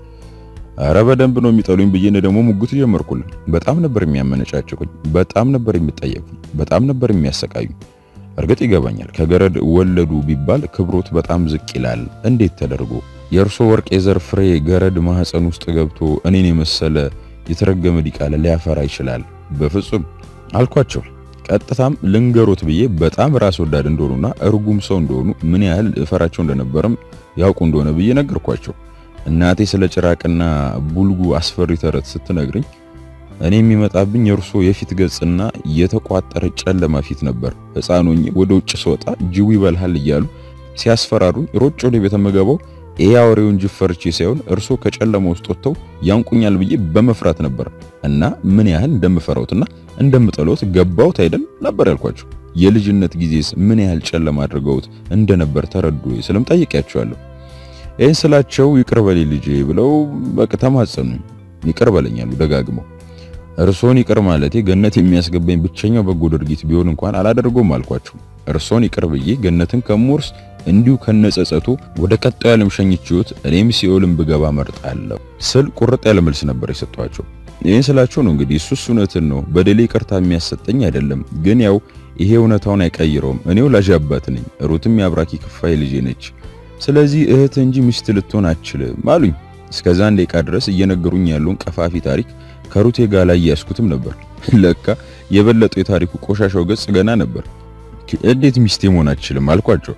አረ በደንብ ነው የሚጠሉኝ ብዬ እኔ ደግሞ ሙግት ጀመርኩልን። በጣም ነበር የሚያመነጫጭቁኝ፣ በጣም ነበር የሚጠየፉኝ፣ በጣም ነበር የሚያሰቃዩኝ። እርግጥ ይገባኛል ከገረድ ወለዱ ቢባል ክብሮት በጣም ዝቅ ይላል። እንዴት ተደርጎ የእርሶ ወርቅ የዘር ፍሬ ገረድ ማህፀን ውስጥ ገብቶ እኔን የመሰለ የተረገመ ዲቃላ ሊያፈራ ይችላል? በፍጹም አልኳቸው። ቀጥታም ልንገሮት ብዬ በጣም ራስ ወዳድ እንደሆኑና እርጉም ሰው እንደሆኑ ምን ያህል እፈራቸው እንደነበረም ያውቁ እንደሆነ ብዬ ነገርኳቸው። እናቴ ስለ ጭራቅና ቡልጉ አስፈሪ ተረት ስትነግርኝ እኔ የሚመጣብኝ የእርሶ የፊት ገጽና የተቋጠረ ጨለማ ፊት ነበር። ሕፃኖኝ ወደ ውጭ ስወጣ ጅቡ ይበልሃል እያሉ ሲያስፈራሩኝ ሮጭ ወደ ቤተ መገባው ይሄ አውሬውን ጅብ ፈርቼ ሳይሆን እርሶ ከጨለማ ውስጥ ወጥተው ያንቁኛል ብዬ በመፍራት ነበር እና ምን ያህል እንደምፈራውትና እንደምጠለውት ገባውት አይደል ነበር ያልኳቸው። የልጅነት ጊዜስ ምን ያህል ጨለማ አድርገውት እንደነበር ተረዱ ስለም ጠይቄያቸዋለሁ። ይህን ስላቸው ይቅር በሌ ልጄ ብለው በቃ ተማጸኑኝ። ይቅር በለኛሉ ደጋግመው። እርሶን ይቅር ማለቴ ገነት የሚያስገባኝ ብቸኛው በጎ ድርጊት ቢሆን እንኳን አላደርገውም አልኳቸው። እርሶን ይቅር ብዬ ገነትን ከምወርስ እንዲሁ ከነጸጸቱ ወደ ቀጣዩ ዓለም ሸኝቼዎት እኔም ሲኦልን ብገባ መርጣለሁ ስል ቁርጥ ያለ መልስ ነበር የሰጧቸው። ይህን ስላቸው ነው እንግዲህ እሱስ እውነትን ነው በደሌ ይቅርታ የሚያሰጠኝ አይደለም፣ ግን ያው ይሄ እውነታውን አይቀይረውም። እኔ ወላጅ አባት ነኝ፣ ሩትም የአብራኪ ክፋይ ልጄ ነች። ስለዚህ እህት እንጂ ሚስት ልትሆን አትችልም አሉኝ። እስከዛ አንድ ደቂቃ ድረስ እየነገሩኝ ያለውን ቀፋፊ ታሪክ ከሩቴ ጋር ላይ ያስኩትም ነበር። ለካ የበለጠው የታሪኩ ቆሻሻው ገጽ ገና ነበር። እንዴት ሚስቴ መሆን አትችልም አልኳቸው።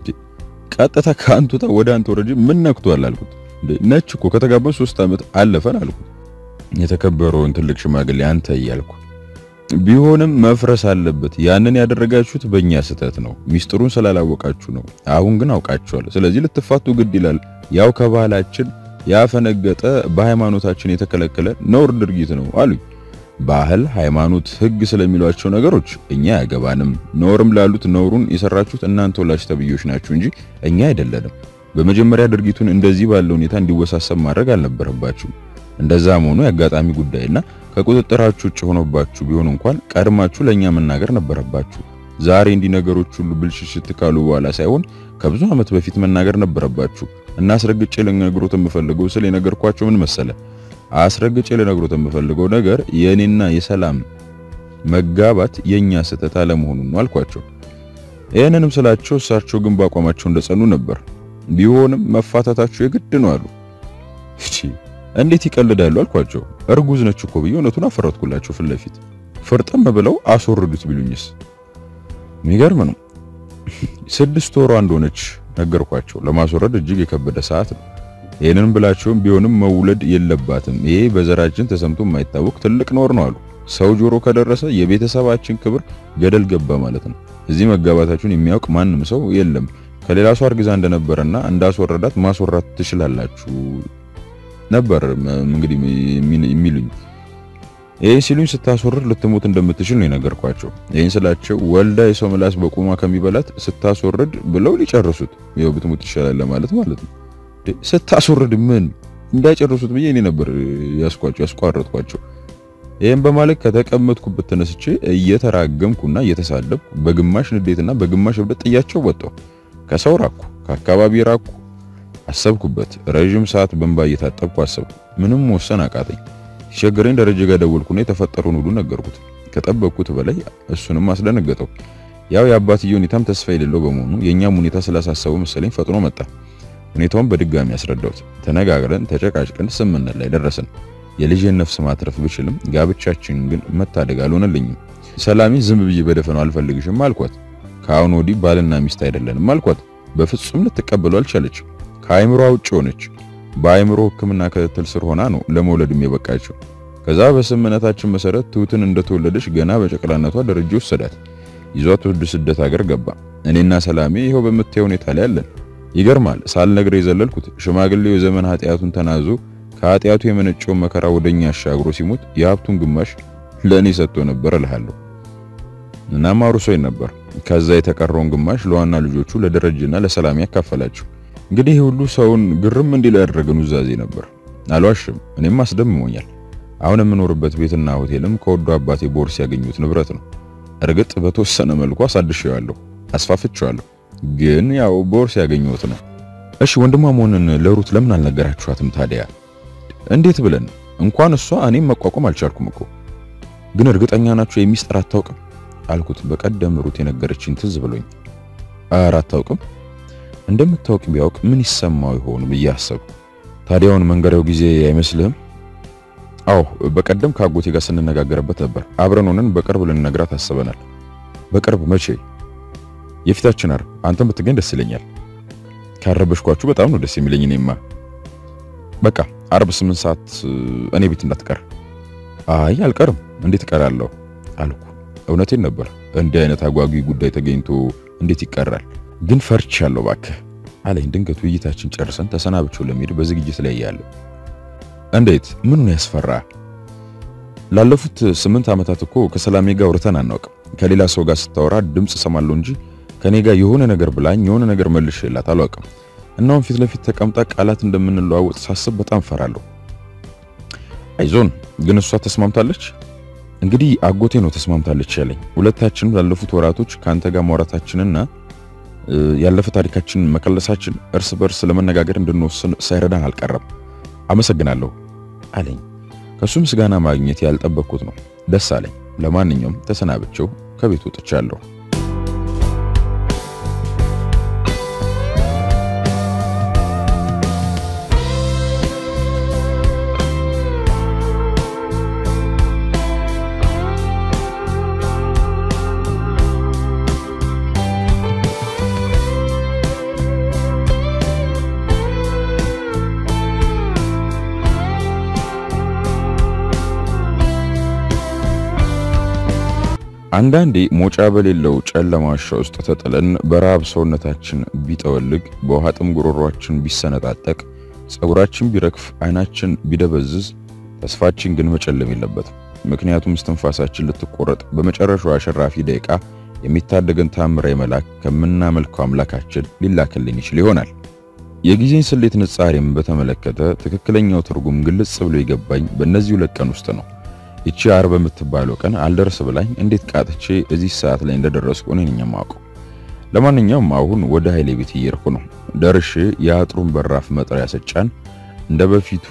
ቀጥታ ከአንቱታ ወደ አንተ ወረጅ ምን ነክቷል አልኩት። ነች እኮ ከተጋባን ሶስት ዓመት አለፈን አልኩት። የተከበረውን ትልቅ ሽማግሌ አንተ እያልኩ ቢሆንም መፍረስ አለበት። ያንን ያደረጋችሁት በእኛ ስህተት ነው። ሚስጥሩን ስላላወቃችሁ ነው። አሁን ግን አውቃችኋል። ስለዚህ ልትፋቱ ግድ ይላል። ያው ከባህላችን ያፈነገጠ በሃይማኖታችን የተከለከለ ነውር ድርጊት ነው አሉኝ። ባህል፣ ሃይማኖት፣ ህግ ስለሚሏቸው ነገሮች እኛ አያገባንም። ነውርም ላሉት ነውሩን የሰራችሁት እናንተ ወላጅ ተብዮች ናችሁ እንጂ እኛ አይደለንም። በመጀመሪያ ድርጊቱን እንደዚህ ባለ ሁኔታ እንዲወሳሰብ ማድረግ አልነበረባችሁም። እንደዛ መሆኑ የአጋጣሚ ጉዳይና ከቁጥጥራችሁ ውጭ ሆኖባችሁ ቢሆን እንኳን ቀድማችሁ ለኛ መናገር ነበረባችሁ። ዛሬ እንዲህ ነገሮች ሁሉ ብልሽሽት ካሉ በኋላ ሳይሆን ከብዙ ዓመት በፊት መናገር ነበረባችሁ። እና አስረግጬ ልነግሮት የምፈልገው ስለ የነገርኳቸው ምን መሰለ? አስረግጬ ልነግሮት የምፈልገው ነገር የኔና የሰላም መጋባት የኛ ስህተት አለመሆኑን ነው አልኳቸው። ይህንንም ስላቸው እሳቸው ግን በአቋማቸው እንደጸኑ ነበር። ቢሆንም መፋታታችሁ የግድ ነው አሉ። እሺ እንዴት ይቀልዳሉ አልኳቸው። እርጉዝ ነች እኮ ብዬ እውነቱን አፈረጥኩላቸው ፊት ለፊት። ፍርጥም ብለው አስወርዱት ቢሉኝስ? የሚገርም ነው። ስድስት ወሯ እንደሆነች ነገርኳቸው። ለማስወረድ እጅግ የከበደ ሰዓት ነው። ይህንን ብላቸውም ቢሆንም መውለድ የለባትም ይሄ በዘራችን ተሰምቶ የማይታወቅ ትልቅ ኖር ነው አሉ። ሰው ጆሮ ከደረሰ የቤተሰባችን ክብር ገደል ገባ ማለት ነው። እዚህ መጋባታችሁን የሚያውቅ ማንም ሰው የለም። ከሌላ ሰው አርግዛ እንደነበረና እንዳስወረዳት ማስወራት ትችላላችሁ ነበር እንግዲህ የሚሉኝ። ይህን ሲሉኝ ስታስወርድ ልትሞት እንደምትችል ነው የነገርኳቸው። ይህን ስላቸው ወልዳ የሰው ምላስ በቁማ ከሚበላት ስታስወርድ ብለው ሊጨርሱት ይኸው ብትሞት ይሻላል ለማለት ማለት ነው። ስታስወርድ ምን እንዳይጨርሱት ብዬ እኔ ነበር ያስቋቸው ያስቋረጥኳቸው። ይህም በማለት ከተቀመጥኩበት ተነስቼ እየተራገምኩና እየተሳለብኩ በግማሽ ንዴትና በግማሽ እብደት ጥያቸው ወጣሁ። ከሰው ራኩ፣ ከአካባቢ ራኩ። አሰብኩበት። ረዥም ሰዓት በእንባ እየታጠብኩ አሰብኩ። ምንም ወሰን አቃተኝ። ሲቸግረኝ ደረጀ ጋር ደወልኩና የተፈጠረውን ሁሉ ነገርኩት። ከጠበቅኩት በላይ እሱንም አስደነገጠው። ያው የአባትየው ሁኔታም ተስፋ የሌለው በመሆኑ የእኛም ሁኔታ ስላሳሰበው መሰለኝ ፈጥኖ መጣ። ሁኔታውን በድጋሚ ያስረዳሁት። ተነጋግረን ተጨቃጭቀን ስምምነት ላይ ደረስን። የልጄን ነፍስ ማትረፍ ብችልም ጋብቻችን ግን መታደግ አልሆነልኝም። ሰላሜ ዝም ብዬ በደፈነው አልፈልግሽም አልኳት። ከአሁን ወዲህ ባልና ሚስት አይደለንም አልኳት። በፍጹም ልትቀበሉ አልቻለችም። ከአይምሮ ውጭ ሆነች። በአይምሮ ሕክምና ክትትል ስር ሆና ነው ለመውለድም የበቃችው። ከዛ በስምምነታችን መሰረት ትሁትን እንደተወለደች ገና በጨቅላነቷ ደረጃ ወሰዳት። ይዟት ወደ ስደት ሀገር ገባ። እኔና ሰላሜ ይኸው በምታየው ሁኔታ ላይ አለን። ይገርማል። ሳልነግር የዘለልኩት ሽማግሌው የዘመን ኃጢአቱን ተናዞ ከኃጢአቱ የመነጨውን መከራ ወደኛ አሻግሮ ሲሞት የሀብቱን ግማሽ ለእኔ ሰጥቶ ነበር እልሃለሁ። እናም አውርሶኝ ነበር። ከዛ የተቀረውን ግማሽ ለዋና ልጆቹ ለደረጀና ለሰላሜ ያካፈላቸው። እንግዲህ ሁሉ ሰውን ግርም እንዲል ያደረገ ኑዛዜ ነበር። አልዋሽም፣ እኔም አስደምሞኛል። አሁን የምኖርበት ቤትና ሆቴልም ከወዶ አባቴ ቦርስ ያገኙት ንብረት ነው። እርግጥ በተወሰነ መልኩ አሳድሼዋለሁ፣ አስፋፍቼዋለሁ። ግን ያው ቦርስ ያገኙት ነው። እሺ ወንድሟ መሆንን ለሩት ለምን አልነገራችኋትም ታዲያ? እንዴት ብለን እንኳን እሷ እኔም መቋቋም አልቻልኩም እኮ። ግን እርግጠኛ ናችሁ የሚስጥር አታውቅም አልኩት። በቀደም ሩት የነገረችኝ ትዝ ብሎኝ። ኧረ አታውቅም እንደምታውቅ ቢያውቅ ምን ይሰማው ይሆን ብዬ አሰብኩ። ታዲያውን መንገሪያው ጊዜ አይመስልህም? አዎ በቀደም ከአጎቴ ጋር ስንነጋገርበት ነበር። አብረን ሆነን በቅርብ ልንነግራት አስበናል። በቅርብ መቼ? የፊታችን ዓርብ። አንተም ብትገኝ ደስ ይለኛል። ካረበሽኳችሁ በጣም ነው ደስ የሚለኝ። እኔማ በቃ ዓርብ ስምንት ሰዓት እኔ ቤት እንዳትቀር። አይ አልቀርም፣ እንዴት እቀራለሁ አልኩ። እውነቴን ነበር። እንዲህ አይነት አጓጊ ጉዳይ ተገኝቶ እንዴት ይቀራል? ግን ፈርቻለሁ እባክህ አለኝ። ድንገት ውይይታችን ጨርሰን ተሰናብቼው ለመሄድ በዝግጅት ላይ ያለ እንዴት ምኑን ያስፈራ? ላለፉት ስምንት ዓመታት እኮ ከሰላሜ ጋር አውርተን አናውቅም። ከሌላ ሰው ጋር ስታወራ ድምፅ እሰማለሁ እንጂ ከኔ ጋር የሆነ ነገር ብላኝ የሆነ ነገር መልሼላት አላውቅም። እናውም ፊት ለፊት ተቀምጣ ቃላት እንደምንለዋወጥ ሳስብ በጣም ፈራለሁ። አይዞን ግን እሷ ተስማምታለች። እንግዲህ አጎቴ ነው ተስማምታለች ያለኝ። ሁለታችንም ላለፉት ወራቶች ከአንተ ጋር ማውራታችንና ያለፈ ታሪካችን መከለሳችን እርስ በርስ ለመነጋገር እንድንወስን ሳይረዳን አልቀረም። አመሰግናለሁ አለኝ። ከሱ ምስጋና ማግኘት ያልጠበቅኩት ነው። ደስ አለኝ። ለማንኛውም ተሰናብቼው ከቤት ወጥቻለሁ። አንዳንዴ ሞጫ በሌለው ጨለማ ዋሻ ውስጥ ተጥለን በረሃብ ሰውነታችን ቢጠወልግ፣ በውሃ ጥም ጉሮሯችን ቢሰነጣጠቅ፣ ጸጉራችን ቢረግፍ፣ አይናችን ቢደበዝዝ፣ ተስፋችን ግን መጨለም የለበትም። ምክንያቱም እስትንፋሳችን ልትቆረጥ በመጨረሻው አሸራፊ ደቂቃ የሚታደገን ታምራዊ መልአክ ከምናመልከው አምላካችን ሊላክልን ይችል ይሆናል። የጊዜን ስሌት ንጻሬም በተመለከተ ትክክለኛው ትርጉም ግልጽ ብሎ የገባኝ በእነዚህ ሁለት ቀን ውስጥ ነው። ይቺ ዓርብ በምትባለው ቀን አልደርስ ብላኝ እንዴት ቃጥቼ እዚህ ሰዓት ላይ እንደደረስኩ እኔ ነኝ የማውቀው። ለማንኛውም አሁን ወደ ኃይሌ ቤት እየሄድኩ ነው። ደርሼ የአጥሩን በራፍ መጥሪያ ስጫን እንደ በፊቱ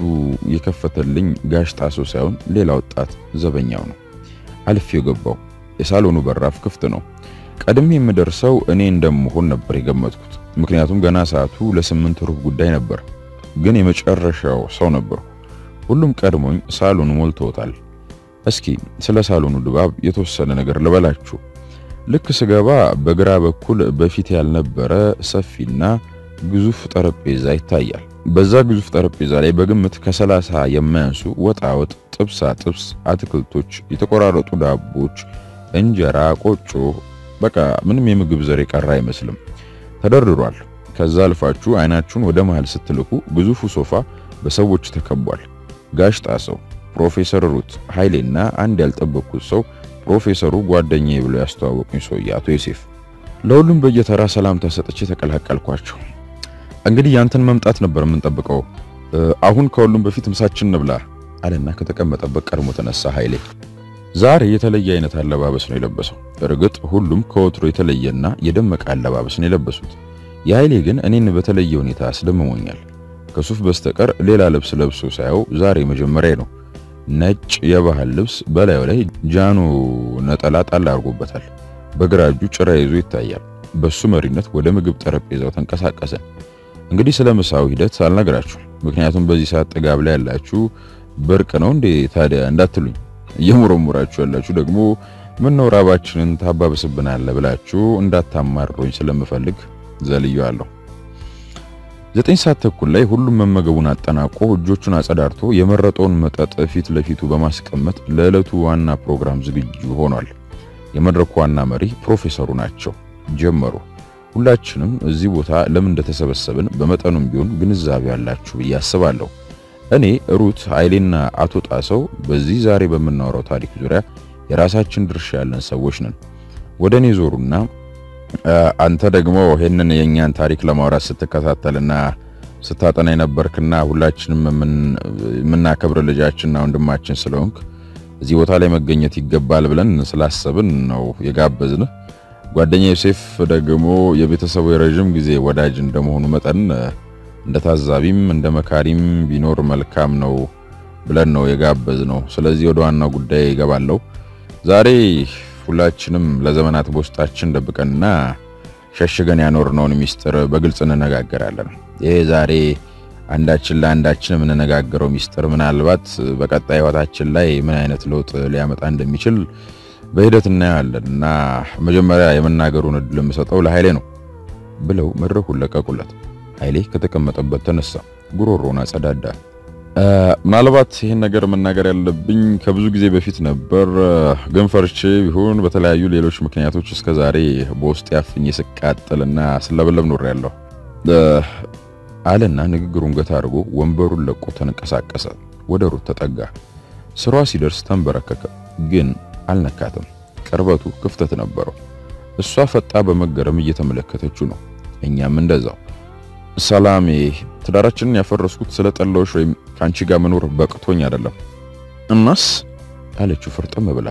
የከፈተልኝ ጋሽ ጣሶ ሳይሆን ሌላ ወጣት ዘበኛው ነው። አልፌው ገባው። የሳሎኑ በራፍ ክፍት ነው። ቀድሜ የምደርሰው እኔ እንደምሆን ነበር የገመትኩት። ምክንያቱም ገና ሰዓቱ ለስምንት ሩብ ጉዳይ ነበር። ግን የመጨረሻው ሰው ነበርኩ። ሁሉም ቀድሞኝ ሳሎኑ ሞልቶታል። እስኪ ስለ ሳሎኑ ድባብ የተወሰነ ነገር ልበላችሁ። ልክ ስገባ በግራ በኩል በፊት ያልነበረ ሰፊና ግዙፍ ጠረጴዛ ይታያል። በዛ ግዙፍ ጠረጴዛ ላይ በግምት ከሰላሳ የማያንሱ ወጣ ወጥ፣ ጥብሳ ጥብስ፣ አትክልቶች፣ የተቆራረጡ ዳቦች፣ እንጀራ፣ ቆጮ፣ በቃ ምንም የምግብ ዘር የቀረ አይመስልም ተደርድሯል። ከዛ አልፋችሁ አይናችሁን ወደ መሃል ስትልኩ ግዙፉ ሶፋ በሰዎች ተከቧል። ጋሽ ጣሰው፣ ፕሮፌሰር ሩት ኃይሌና አንድ ያልጠበቅኩት ሰው ፕሮፌሰሩ ጓደኛዬ ብሎ ያስተዋወቁኝ ሰውዬ አቶ ዮሴፍ። ለሁሉም በየተራ ሰላምታ ሰጥቼ ተቀላቀልኳቸው። እንግዲህ ያንተን መምጣት ነበር የምንጠብቀው። አሁን ከሁሉም በፊት ምሳችን እንብላ አለና ከተቀመጠበት ቀድሞ ተነሳ ኃይሌ። ዛሬ የተለየ አይነት አለባበስ ነው የለበሰው። እርግጥ ሁሉም ከወትሮ የተለየና የደመቀ አለባበስ ነው የለበሱት። የኃይሌ ግን እኔን በተለየ ሁኔታ አስደምሞኛል። ከሱፍ በስተቀር ሌላ ልብስ ለብሶ ሳየው ዛሬ መጀመሪያ ነው። ነጭ የባህል ልብስ በላዩ ላይ ጃኖ ነጠላ ጣል አድርጎበታል። በግራ እጁ ጭራ ይዞ ይታያል። በሱ መሪነት ወደ ምግብ ጠረጴዛው ተንቀሳቀሰ። እንግዲህ ስለ ምሳው ሂደት አልነግራችሁ፣ ምክንያቱም በዚህ ሰዓት ጥጋብ ላይ ያላችሁ ብርቅ ነው እንዴ ታዲያ እንዳትሉኝ፣ እየሞረሞራችሁ ያላችሁ ደግሞ ምን ነው ራባችንን ታባብስብናለ ብላችሁ እንዳታማርሩኝ ስለምፈልግ ዘልየዋለሁ። ዘጠኝ ሰዓት ተኩል ላይ ሁሉም መመገቡን አጠናቆ እጆቹን አጸዳርቶ የመረጠውን መጠጥ ፊት ለፊቱ በማስቀመጥ ለዕለቱ ዋና ፕሮግራም ዝግጁ ሆኗል። የመድረኩ ዋና መሪ ፕሮፌሰሩ ናቸው። ጀመሩ። ሁላችንም እዚህ ቦታ ለምን እንደተሰበሰብን በመጠኑም ቢሆን ግንዛቤ ያላችሁ ብዬ አስባለሁ። እኔ ሩት፣ ኃይሌና አቶ ጣሰው በዚህ ዛሬ በምናወራው ታሪክ ዙሪያ የራሳችን ድርሻ ያለን ሰዎች ነን። ወደ እኔ ዞሩና አንተ ደግሞ ይሄንን የኛን ታሪክ ለማውራት ስትከታተልና ስታጠና የነበርክና ሁላችንም የምናከብር ልጃችንና ወንድማችን ስለሆንክ እዚህ ቦታ ላይ መገኘት ይገባል ብለን ስላሰብን ነው የጋበዝንህ። ጓደኛ ዮሴፍ ደግሞ የቤተሰቡ የረዥም ጊዜ ወዳጅ እንደመሆኑ መጠን እንደ ታዛቢም እንደ መካሪም ቢኖር መልካም ነው ብለን ነው የጋበዝ ነው። ስለዚህ ወደ ዋናው ጉዳይ ይገባለሁ። ዛሬ ሁላችንም ለዘመናት በውስጣችን ደብቀንና ሸሽገን ያኖርነውን ሚስጥር በግልጽ እንነጋገራለን። ይሄ ዛሬ አንዳችን ለአንዳችን የምንነጋገረው ሚስጥር ምናልባት በቀጣይ ሕይወታችን ላይ ምን አይነት ለውጥ ሊያመጣ እንደሚችል በሂደት እናያለን እና መጀመሪያ የመናገሩን እድል የምሰጠው ለኃይሌ ነው ብለው መድረኩን ለቀቁለት። ኃይሌ ከተቀመጠበት ተነሳ፣ ጉሮሮውን አጸዳዳ። ምናልባት ይህን ነገር መናገር ያለብኝ ከብዙ ጊዜ በፊት ነበር፣ ግን ፈርቼ ቢሆን በተለያዩ ሌሎች ምክንያቶች እስከ ዛሬ በውስጥ ያፍኝ ስቃጠልና ስለበለብ ኖር ያለሁ አለና ንግግሩን ገታ አድርጎ ወንበሩን ለቆ ተንቀሳቀሰ። ወደ ሩት ተጠጋ። ስሯ ሲደርስ ተንበረከከ፣ ግን አልነካትም። ቅርበቱ ክፍተት ነበረው። እሷ ፈጣ በመገረም እየተመለከተችው ነው። እኛም እንደዛው። ሰላሜ ትዳራችንን ያፈረስኩት ስለ ጠላዎች ወይም ከአንቺ ጋር መኖር በቅቶኝ አይደለም። እናስ አለችው ፍርጥም ብላ።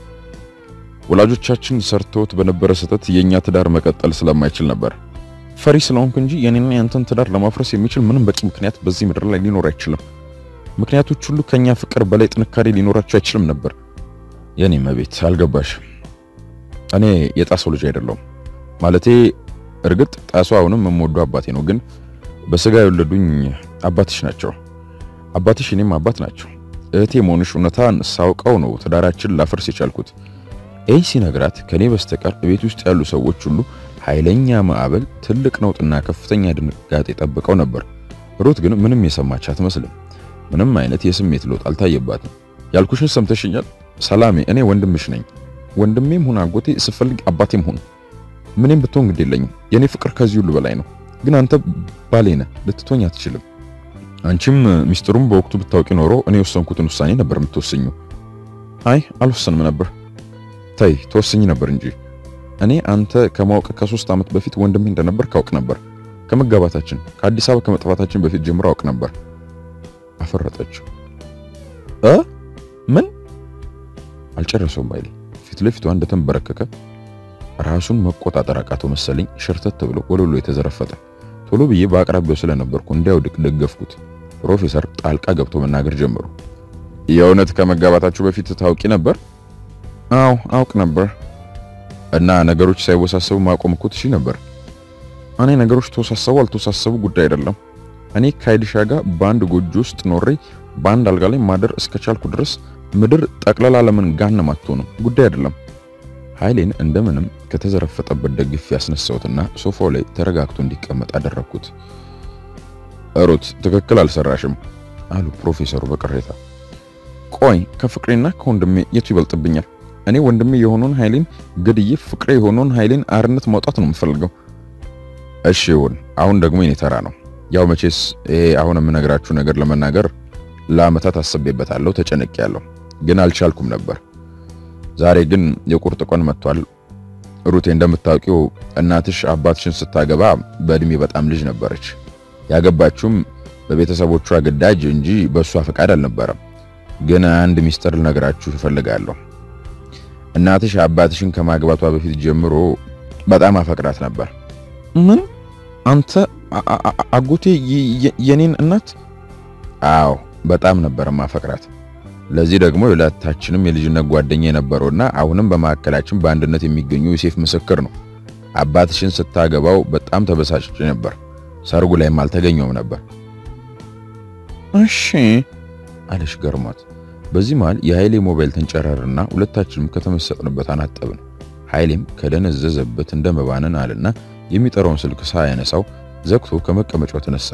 ወላጆቻችን ሰርተውት በነበረ ስህተት የኛ ትዳር መቀጠል ስለማይችል ነበር። ፈሪ ስለሆንክ እንጂ የኔና ያንተን ትዳር ለማፍረስ የሚችል ምንም በቂ ምክንያት በዚህ ምድር ላይ ሊኖር አይችልም። ምክንያቶች ሁሉ ከኛ ፍቅር በላይ ጥንካሬ ሊኖራቸው አይችልም ነበር። የኔ መቤት አልገባሽም። እኔ የጣሰው ልጅ አይደለሁም። ማለቴ እርግጥ ጣሱ አሁንም የምወደው አባቴ ነው፣ ግን በስጋ የወለዱኝ አባትሽ ናቸው። አባትሽ እኔም አባት ናቸው። እህቴ መሆንሽ እውነታን ሳውቀው ነው ትዳራችን ላፈርስ የቻልኩት። ይህ ሲነግራት ከኔ በስተቀር ቤት ውስጥ ያሉ ሰዎች ሁሉ ኃይለኛ ማዕበል፣ ትልቅ ነውጥና ከፍተኛ ድንጋጤ ጠብቀው ነበር። ሩት ግን ምንም የሰማች አትመስልም። ምንም አይነት የስሜት ለውጥ አልታየባትም። ያልኩሽን ሰምተሽኛል ሰላሜ፣ እኔ ወንድምሽ ነኝ። ወንድሜም ሁን አጎቴ፣ ስፈልግ አባቴም ሁን ምንም ብትሆን ግድ የለኝም። የኔ ፍቅር ከዚህ ሁሉ በላይ ነው። ግን አንተ ባሌ ነህ፣ ልትቶኝ አትችልም። አንቺም ሚስጥሩም በወቅቱ ብታውቂ ኖሮ እኔ የወሰንኩትን ውሳኔ ነበር የምትወስኙ። አይ አልወሰንም ነበር። ተይ ተወስኝ ነበር እንጂ እኔ አንተ ከማወቅ ከሶስት ዓመት በፊት ወንድሜ እንደነበር ካውቅ ነበር። ከመጋባታችን ከአዲስ አበባ ከመጥፋታችን በፊት ጀምሮ አውቅ ነበር። አፈረጠችው። እ ምን አልጨረሰውም ባይሌ ፊት ለፊቷ እንደተንበረከከ ራሱን መቆጣጠር አቃተው መሰለኝ። ሸርተት ብሎ ወለሉ የተዘረፈጠ ቶሎ ብዬ በአቅራቢያው ስለነበርኩ እንዲያውድቅ ደገፍኩት። ፕሮፌሰር ጣልቃ ገብቶ መናገር ጀመሩ። የእውነት ከመጋባታችሁ በፊት ታውቂ ነበር? አዎ አውቅ ነበር። እና ነገሮች ሳይወሳሰቡ ማቆም እኮ ትሺ ነበር። እኔ ነገሮች ተወሳሰቡ አልተወሳሰቡ ጉዳይ አይደለም። እኔ ከአይድሻ ጋር በአንድ ጎጆ ውስጥ ኖሬ በአንድ አልጋ ላይ ማደር እስከቻልኩ ድረስ ምድር ጠቅላላ ለምን ጋንም አትሆንም ጉዳይ አይደለም። ኃይሌን እንደምንም ከተዘረፈጠበት ደግፌ ያስነሳሁትና ሶፋው ላይ ተረጋግቶ እንዲቀመጥ አደረግኩት። ሩት ትክክል አልሰራሽም አሉ ፕሮፌሰሩ በቅሬታ። ቆይ ከፍቅሬና ከወንድሜ የቱ ይበልጥብኛል? እኔ ወንድሜ የሆነውን ኃይሌን ገድዬ ፍቅሬ የሆነውን ኃይሌን አርነት ማውጣት ነው የምፈልገው። እሺ ይሁን። አሁን ደግሞ የኔ ተራ ነው። ያው መቼስ ይሄ አሁን የምነግራችሁ ነገር ለመናገር ለአመታት አስቤበታለሁ፣ ተጨነቄያለሁ፣ ግን አልቻልኩም ነበር። ዛሬ ግን የቁርጥ ቀን መጥቷል። ሩቴ እንደምታውቂው እናትሽ አባትሽን ስታገባ በእድሜ በጣም ልጅ ነበረች። ያገባችውም በቤተሰቦቿ ግዳጅ እንጂ በእሷ ፈቃድ አልነበረም። ግን አንድ ሚስጥር ልነግራችሁ እፈልጋለሁ። እናትሽ አባትሽን ከማግባቷ በፊት ጀምሮ በጣም አፈቅራት ነበር። ምን? አንተ አጎቴ የኔን እናት? አዎ በጣም ነበር ማፈቅራት። ለዚህ ደግሞ የሁለታችንም የልጅነት ጓደኛ የነበረውና አሁንም በመካከላችን በአንድነት የሚገኙ ዮሴፍ ምስክር ነው። አባትሽን ስታገባው በጣም ተበሳጭቼ ነበር። ሰርጉ ላይም አልተገኘውም ነበር። እሺ አለሽ ገርሟት። በዚህ መሃል የኃይሌ ሞባይል ተንጨረርና ሁለታችንም ከተመሰጥንበት አናጠብን። ኃይሌም ከደነዘዘበት እንደ መባነን አለና የሚጠራውን ስልክ ሳያነሳው ዘግቶ ከመቀመጫው ተነሳ።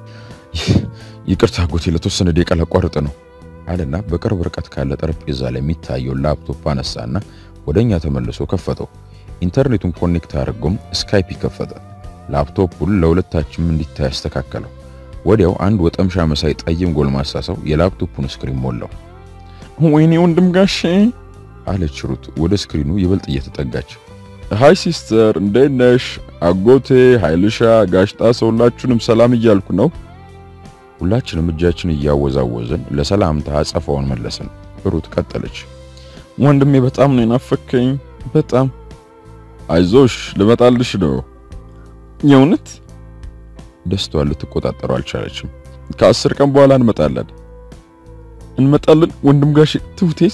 ይቅርታ አጎቴ ለተወሰነ ደቂቃ ላቋርጥ ነው አለና በቅርብ ርቀት ካለ ጠረጴዛ ላይ የሚታየውን ላፕቶፕ አነሳና ወደኛ ተመልሶ ከፈተው። ኢንተርኔቱን ኮኔክት አድርጎም ስካይፕ ከፈተ። ላፕቶፑን ለሁለታችንም እንዲታይ አስተካከለው። ወዲያው አንድ ወጠምሻ መሳይ ጠይም ጎልማሳ ሰው የላፕቶፑን ስክሪን ሞላው። ወይኔ ወንድም ጋሼ አለች ሩት ወደ ስክሪኑ ይበልጥ እየተጠጋች። ሃይ ሲስተር እንዴት ነሽ? አጎቴ ኃይልሻ፣ ጋሽጣ ሰውላችሁንም ሰላም እያልኩ ነው። ሁላችንም እጃችን እያወዛወዝን ለሰላምታ አጸፋውን መለስን። ሩት ቀጠለች። ወንድሜ በጣም ነው የናፈከኝ፣ በጣም አይዞሽ፣ ልመጣልሽ ነው። የእውነት ደስታዋን ልትቆጣጠረው አልቻለችም። ከአስር ቀን በኋላ እንመጣለን እንመጣለን። ወንድም ጋሽ ትሁቴስ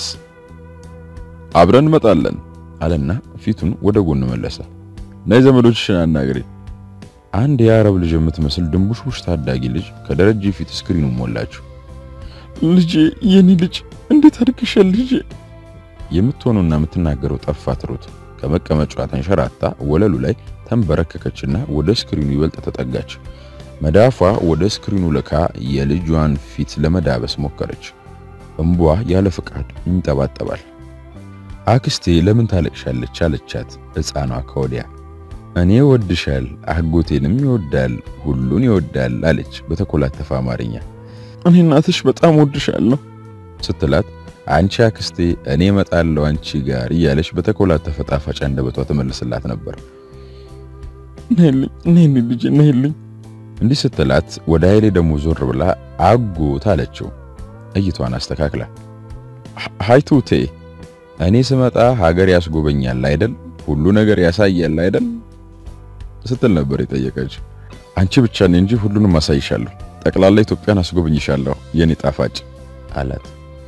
አብረን እንመጣለን አለና ፊቱን ወደ ጎን መለሰ። ናይ ዘመዶችሽን አናግሪ። አንድ የአረብ ልጅ የምትመስል ድንቡሽቡሽ ታዳጊ ልጅ ከደረጀ ፊት ስክሪኑን ሞላችሁ። ልጄ፣ የኔ ልጅ እንዴት አድርገሻል ልጄ? የምትሆነውና የምትናገረው ጠፋት። ሩት ከመቀመጫዋ ተንሸራታ ወለሉ ላይ ተንበረከከችና ወደ ስክሪኑ ይበልጥ ተጠጋች። መዳፏ ወደ ስክሪኑ ልካ የልጇን ፊት ለመዳበስ ሞከረች። እንቧ ያለ ፍቃድ ይንጠባጠባል። አክስቴ ለምን ታለቅሻለች? አለቻት ሕፃኗ ከወዲያ። እኔ ወድሻል፣ አጎቴንም ይወዳል፣ ሁሉን ይወዳል አለች በተኮላተፈ አማርኛ። እኔ እናትሽ በጣም ወድሻለሁ ስትላት አንቺ አክስቴ እኔ እመጣለሁ አንቺ ጋር እያለች በተኮላተፈ ጣፋጭ አንደበቷ ተመልስላት ነበር። ነይልኝ ነይልኝ ልጄ ነይልኝ እንዲህ ስትላት ወደ ኃይሌ ደግሞ ዞር ብላ አጎት አለችው እይቷን አስተካክላ። ሃይ ቱቴ እኔ ስመጣ ሀገር ያስጎበኛል አይደል? ሁሉ ነገር ያሳያል አይደል? ስትል ነበር የጠየቀች። አንቺ ብቻ ነኝ እንጂ ሁሉንም አሳይሻለሁ፣ ጠቅላላ ኢትዮጵያን አስጎበኝሻለሁ የኔ ጣፋጭ አላት።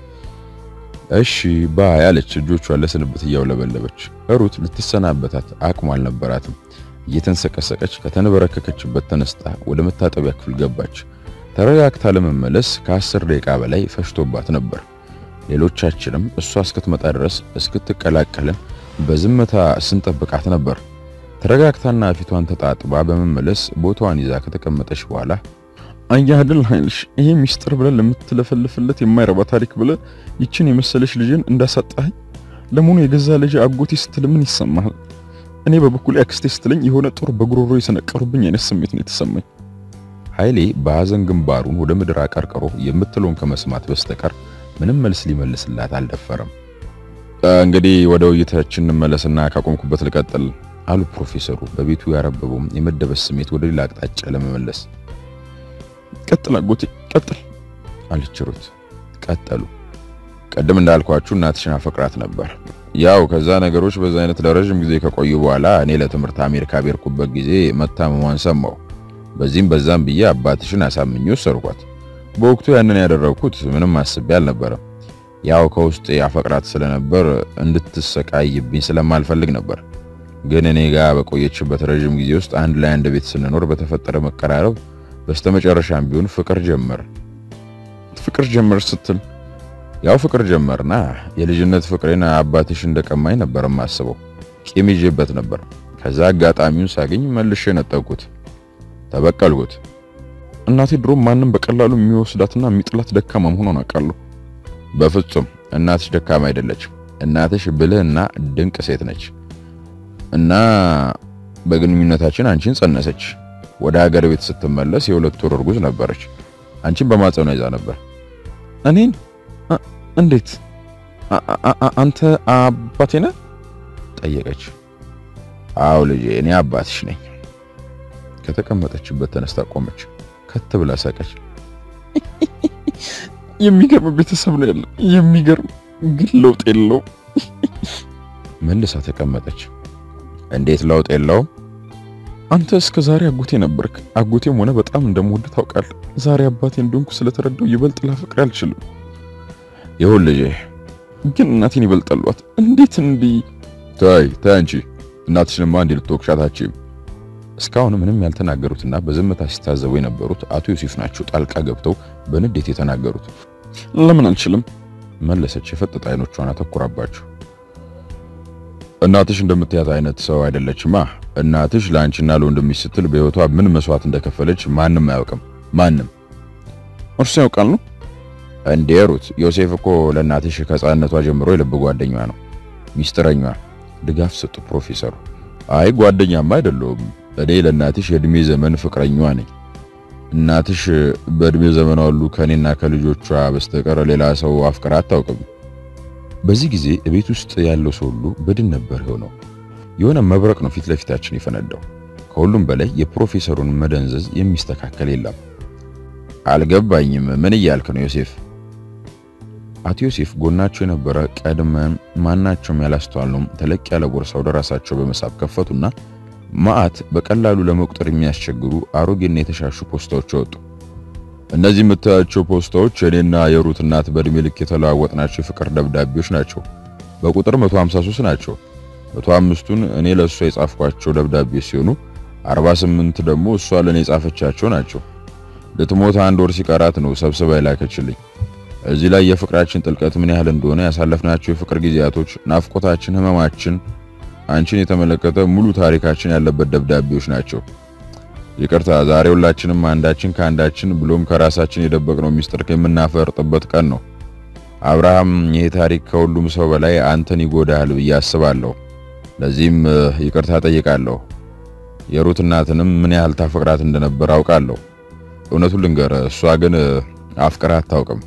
እሺ ባይ አለች እጆቿን ለስንብት እያውለበለበች። ሩት ልትሰናበታት አቅሟ አልነበራትም። እየተንሰቀሰቀች ከተንበረከከችበት ተነስታ ወደ መታጠቢያ ክፍል ገባች። ተረጋግታ ለመመለስ ከአስር ደቂቃ በላይ ፈሽቶባት ነበር። ሌሎቻችንም እሷ እስክትመጣ ድረስ እስክትቀላቀልን በዝምታ ስንጠብቃት ነበር። ተረጋግታና ፊቷን ተጣጥባ በመመለስ ቦታዋን ይዛ ከተቀመጠች በኋላ አያድል ኃይልሽ ይሄ ሚስጥር ብለን ለምትለፈልፍለት የማይረባ ታሪክ ብለ ይችን የመሰለች ልጅን እንዳሳጣኝ ለመሆኑ የገዛ ልጅ አጎቴ ስትል ምን ይሰማሃል? እኔ በበኩሌ አክስቴ ስትለኝ የሆነ ጦር በጉሮሮ የሰነቀሩብኝ አይነት ስሜት ነው የተሰማኝ። ኃይሌ በሐዘን ግንባሩን ወደ ምድር አቀርቅሮ የምትለውን ከመስማት በስተቀር ምንም መልስ ሊመልስላት አልደፈረም። እንግዲህ ወደ ውይይታችን እንመለስና ካቆምኩበት ልቀጥል አሉ ፕሮፌሰሩ በቤቱ ያረበበው የመደበስ ስሜት ወደ ሌላ አቅጣጫ ለመመለስ። ቀጥል አጎቴ ቀጥል አለች ሩት። ቀጠሉ። ቀደም እንዳልኳችሁ እናትሽን አፈቅራት ነበር። ያው ከዛ ነገሮች በዛ አይነት ለረጅም ጊዜ ከቆዩ በኋላ እኔ ለትምህርት አሜሪካ ቤርኩበት ጊዜ መታመሟን ሰማሁ። በዚህም በዛም ብዬ አባትሽን አሳምኜ ወሰድኳት። በወቅቱ ያንን ያደረግኩት ምንም አስቤ አልነበረም። ያው ከውስጥ አፈቅራት ስለነበር እንድትሰቃይብኝ ስለማልፈልግ ነበር። ግን እኔ ጋር በቆየችበት ረጅም ጊዜ ውስጥ አንድ ላይ አንድ ቤት ስንኖር በተፈጠረ መቀራረብ በስተመጨረሻም ቢሆን ፍቅር ጀመር። ፍቅር ጀመር ስትል ያው ፍቅር ጀመርና የልጅነት ፍቅሬን አባትሽ እንደቀማኝ ነበር የማስበው። ቂም ይዤበት ነበር። ከዛ አጋጣሚውን ሳገኝ መልሼ ነጠቅኩት፣ ተበቀልኩት። እናቴ ድሮ ማንም በቀላሉ የሚወስዳትና የሚጥላት ደካማ መሆኗን አውቃለሁ። በፍጹም እናትሽ ደካማ አይደለችም። እናትሽ ብልህና ድንቅ ሴት ነች። እና በግንኙነታችን አንቺን ጸነሰች። ወደ ሀገር ቤት ስትመለስ የሁለት ወር እርጉዝ ነበረች። አንቺን በማጸኗ ይዛ ነበር። እኔን እንዴት? አንተ አባቴ ነህ? ጠየቀች። አዎ ልጄ፣ እኔ አባትሽ ነኝ። ከተቀመጠችበት ተነስታ ቆመች። ከት ብላ ሳቀች። የሚገርም ቤተሰብ ነው ያለ። የሚገርም ግን ለውጥ የለውም። መልሳ ተቀመጠች። እንዴት ለውጥ የለውም? አንተ እስከ ዛሬ አጎቴ ነበርክ። አጎቴም ሆነ በጣም እንደምወድ ታውቃለህ። ዛሬ አባቴ እንደሆንኩ ስለተረዳው ይበልጥ ላፈቅር አልችልም። ይሁን ልጄ፣ ግን እናቴን ይበልጣሏት። እንዴት እንዲህ? ታይ ታይ፣ አንቺ እናትሽንማ እንዲህ ልትወቅሻታችም። እስካሁን ምንም ያልተናገሩትና በዝምታ ሲታዘቡ የነበሩት አቶ ዮሴፍ ናቸው ጣልቃ ገብተው በንዴት የተናገሩት። ለምን አልችልም? መለሰች የፈጠጠ አይኖቿን አተኩራባቸው። እናትሽ እንደምትያት አይነት ሰው አይደለችማ። እናትሽ ለአንቺና ለወንድምሽ ስትል በሕይወቷ ምን መስዋዕት እንደከፈለች ማንም አያውቅም። ማንም እርሱ ያውቃል ነው እንዴ? ሩት፣ ዮሴፍ እኮ ለእናትሽ ከሕፃንነቷ ጀምሮ የልብ ጓደኛዋ ነው፣ ሚስጥረኛዋ። ድጋፍ ሰጡ ፕሮፌሰሩ። አይ ጓደኛማ አይደለሁም እኔ ለእናትሽ የእድሜ ዘመን ፍቅረኛዋ ነኝ። እናትሽ በእድሜ ዘመኗ ሁሉ ከኔና ከልጆቿ በስተቀር ሌላ ሰው አፍቅራ አታውቅም። በዚህ ጊዜ ቤት ውስጥ ያለው ሰው ሁሉ በድን ነበር የሆነው። የሆነ መብረቅ ነው ፊት ለፊታችን የፈነዳው። ከሁሉም በላይ የፕሮፌሰሩን መደንዘዝ የሚስተካከል የለም። አልገባኝም። ምን እያልክ ነው ዮሴፍ? አቶ ዮሴፍ ጎናቸው የነበረ ቀድመን ማናቸውም ያላስተዋልነው ተለቅ ያለ ቦርሳ ወደ ራሳቸው በመሳብ ከፈቱና ማአት በቀላሉ ለመቁጠር የሚያስቸግሩ አሮጌና የተሻሹ ፖስታዎች ወጡ። እነዚህ የምታያቸው ፖስታዎች እኔና የሩት እናት በእድሜ ልክ የተለዋወጥናቸው የፍቅር ደብዳቤዎች ናቸው። በቁጥር 153 ናቸው። 105ቱን እኔ ለእሷ የጻፍኳቸው ደብዳቤዎች ሲሆኑ 48 ደግሞ እሷ ለእኔ የጻፈቻቸው ናቸው። ልትሞት አንድ ወር ሲቀራት ነው ሰብስባ የላከችልኝ። እዚህ ላይ የፍቅራችን ጥልቀት ምን ያህል እንደሆነ ያሳለፍናቸው የፍቅር ጊዜያቶች፣ ናፍቆታችን፣ ህመማችን አንቺን የተመለከተ ሙሉ ታሪካችን ያለበት ደብዳቤዎች ናቸው። ይቅርታ ዛሬ ሁላችንም አንዳችን ከአንዳችን ብሎም ከራሳችን የደበቅነው ሚስጥር የምናፈርጥበት ቀን ነው። አብርሃም፣ ይሄ ታሪክ ከሁሉም ሰው በላይ አንተን ይጎዳሃል ብዬ አስባለሁ። ለዚህም ይቅርታ ጠይቃለሁ። የሩት እናትንም ምን ያህል ታፈቅራት እንደነበር አውቃለሁ። እውነቱን ልንገር፣ እሷ ግን አፍቅራ አታውቅም።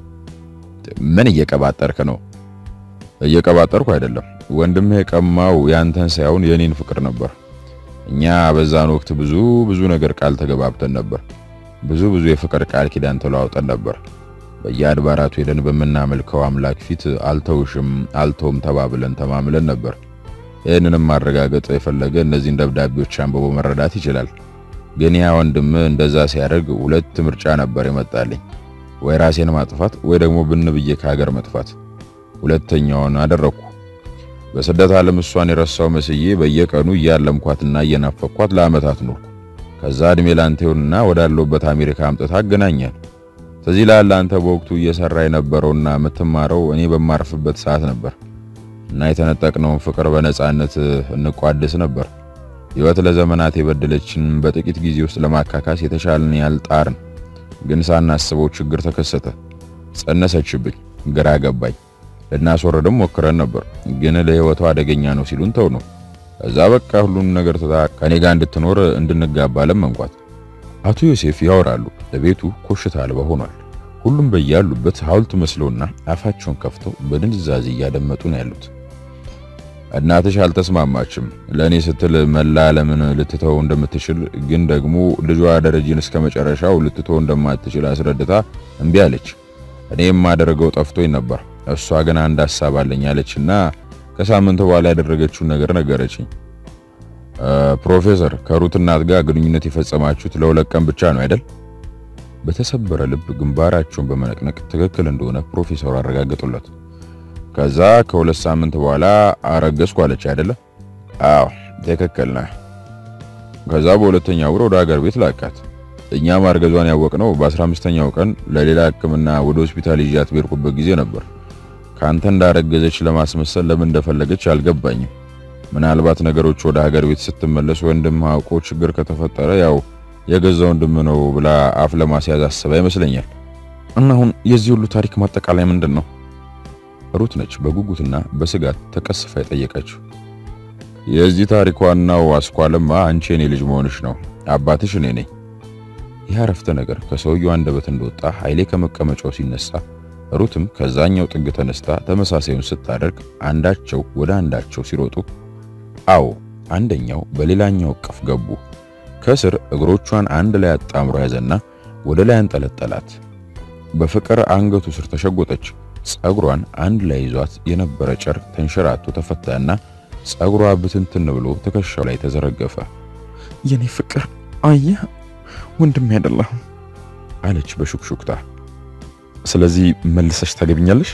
ምን እየቀባጠርክ ነው? እየቀባጠርኩ አይደለም። ወንድምህ የቀማው ያንተን ሳይሆን የኔን ፍቅር ነበር። እኛ በዛን ወቅት ብዙ ብዙ ነገር ቃል ተገባብተን ነበር። ብዙ ብዙ የፍቅር ቃል ኪዳን ተለዋውጠን ነበር። በየአድባራቱ ሄደን በምናመልከው አምላክ ፊት አልተውሽም አልተውም ተባብለን ተማምለን ነበር። ይህንንም ማረጋገጥ የፈለገ እነዚህን ደብዳቤዎች አንብቦ መረዳት ይችላል። ግን ያ ወንድም እንደዛ ሲያደርግ ሁለት ምርጫ ነበር የመጣልኝ፣ ወይ ራሴን ማጥፋት ወይ ደግሞ ብን ብዬ ከሀገር መጥፋት። ሁለተኛውን አደረግኩ። በስደት ዓለም እሷን የረሳው መስዬ በየቀኑ እያለምኳትና እየናፈኳት ለዓመታት ኖርኩ። ከዛ እድሜ ላንቴውንና ወዳለውበት አሜሪካ አምጥታ አገናኛል። ስለዚህ ላለ አንተ በወቅቱ እየሰራ የነበረውና የምትማረው እኔ በማርፍበት ሰዓት ነበር እና የተነጠቅነውን ፍቅር በነጻነት እንቋደስ ነበር። ሕይወት ለዘመናት የበደለችን በጥቂት ጊዜ ውስጥ ለማካካስ የተሻለን ያልጣርን፣ ግን ሳናስበው ችግር ተከሰተ። ጸነሰችብኝ። ግራ ገባኝ። ልናስወረድም ሞክረን ነበር፣ ግን ለህይወቷ አደገኛ ነው ሲሉን ተው ነው። እዛ በቃ ሁሉን ነገር ትታ ከኔ ጋር እንድትኖር እንድንጋባ ለመንኳት። አቶ ዮሴፍ ያወራሉ። ለቤቱ ኮሽታ አልባ ሆኗል። ሁሉም በያሉበት ሐውልት መስለውና አፋቸውን ከፍተው በድንዛዜ እያደመጡ ነው ያሉት። እናትሽ አልተስማማችም። ለእኔ ስትል መላ ዓለምን ልትተው እንደምትችል ግን ደግሞ ልጇ ደረጀን እስከ መጨረሻው ልትተው እንደማትችል አስረድታ እምቢ አለች። እኔ የማደርገው ጠፍቶኝ ነበር። እሷ ግን አንድ ሐሳብ አለኝ አለችና ከሳምንት በኋላ ያደረገችውን ነገር ነገረችኝ። ፕሮፌሰር ከሩት እናት ጋር ግንኙነት የፈጸማችሁት ለሁለት ቀን ብቻ ነው አይደል? በተሰበረ ልብ ግንባራቸውን በመነቅነቅ ትክክል እንደሆነ ፕሮፌሰሩ አረጋገጡለት። ከዛ ከሁለት ሳምንት በኋላ አረገዝኩ አለች አይደለ? አዎ ትክክል ነህ። ከዛ በሁለተኛው ወር ወደ ሀገር ቤት ላካት። እኛ ማርገዟን ያወቅነው በ15ኛው ቀን ለሌላ ሕክምና ወደ ሆስፒታል ይዣት በሄድኩበት ጊዜ ነበር። ካንተ እንዳረገዘች ለማስመሰል ለምን እንደፈለገች አልገባኝም። ምናልባት ነገሮች ወደ ሀገር ቤት ስትመለስ ወንድም አውቆ ችግር ከተፈጠረ ያው የገዛ ወንድም ነው ብላ አፍ ለማስያዝ አስባ ይመስለኛል። እና አሁን የዚህ ሁሉ ታሪክ ማጠቃላይ ምንድን ነው? ሩት ነች በጉጉትና በስጋት ተቀስፋ የጠየቀችው። የዚህ ታሪክ ዋናው አስኳልማ አንቺ የኔ ልጅ መሆንሽ ነው። አባትሽ እኔ ነኝ። ይህ አረፍተ ነገር ከሰውየው አንደበት እንደወጣ ኃይሌ ከመቀመጫው ሲነሳ ሩትም ከዛኛው ጥግ ተነስታ ተመሳሳዩን ስታደርግ አንዳቸው ወደ አንዳቸው ሲሮጡ፣ አዎ አንደኛው በሌላኛው እቅፍ ገቡ። ከስር እግሮቿን አንድ ላይ አጣምሮ ያዘና ወደ ላይ አንጠለጠላት። በፍቅር አንገቱ ስር ተሸጎጠች። ጸጉሯን አንድ ላይ ይዟት የነበረ ጨርቅ ተንሸራቶ ተፈታና ጸጉሯ ብትንትን ብሎ ትከሻው ላይ ተዘረገፈ። የኔ ፍቅር አየህ ወንድም አይደለህም አለች በሹክሹክታ። ስለዚህ መልሰሽ ታገብኛለሽ?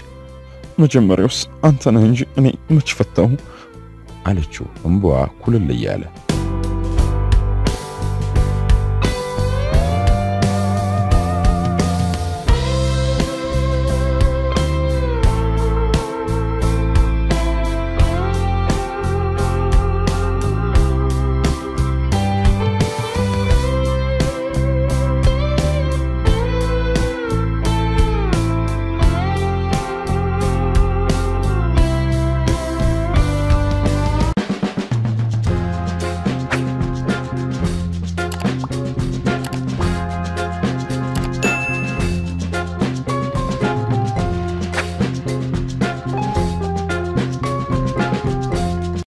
መጀመሪያውስ አንተ ነህ እንጂ እኔ መች ፈታሁ አለችው እምባዋ ኩልል እያለ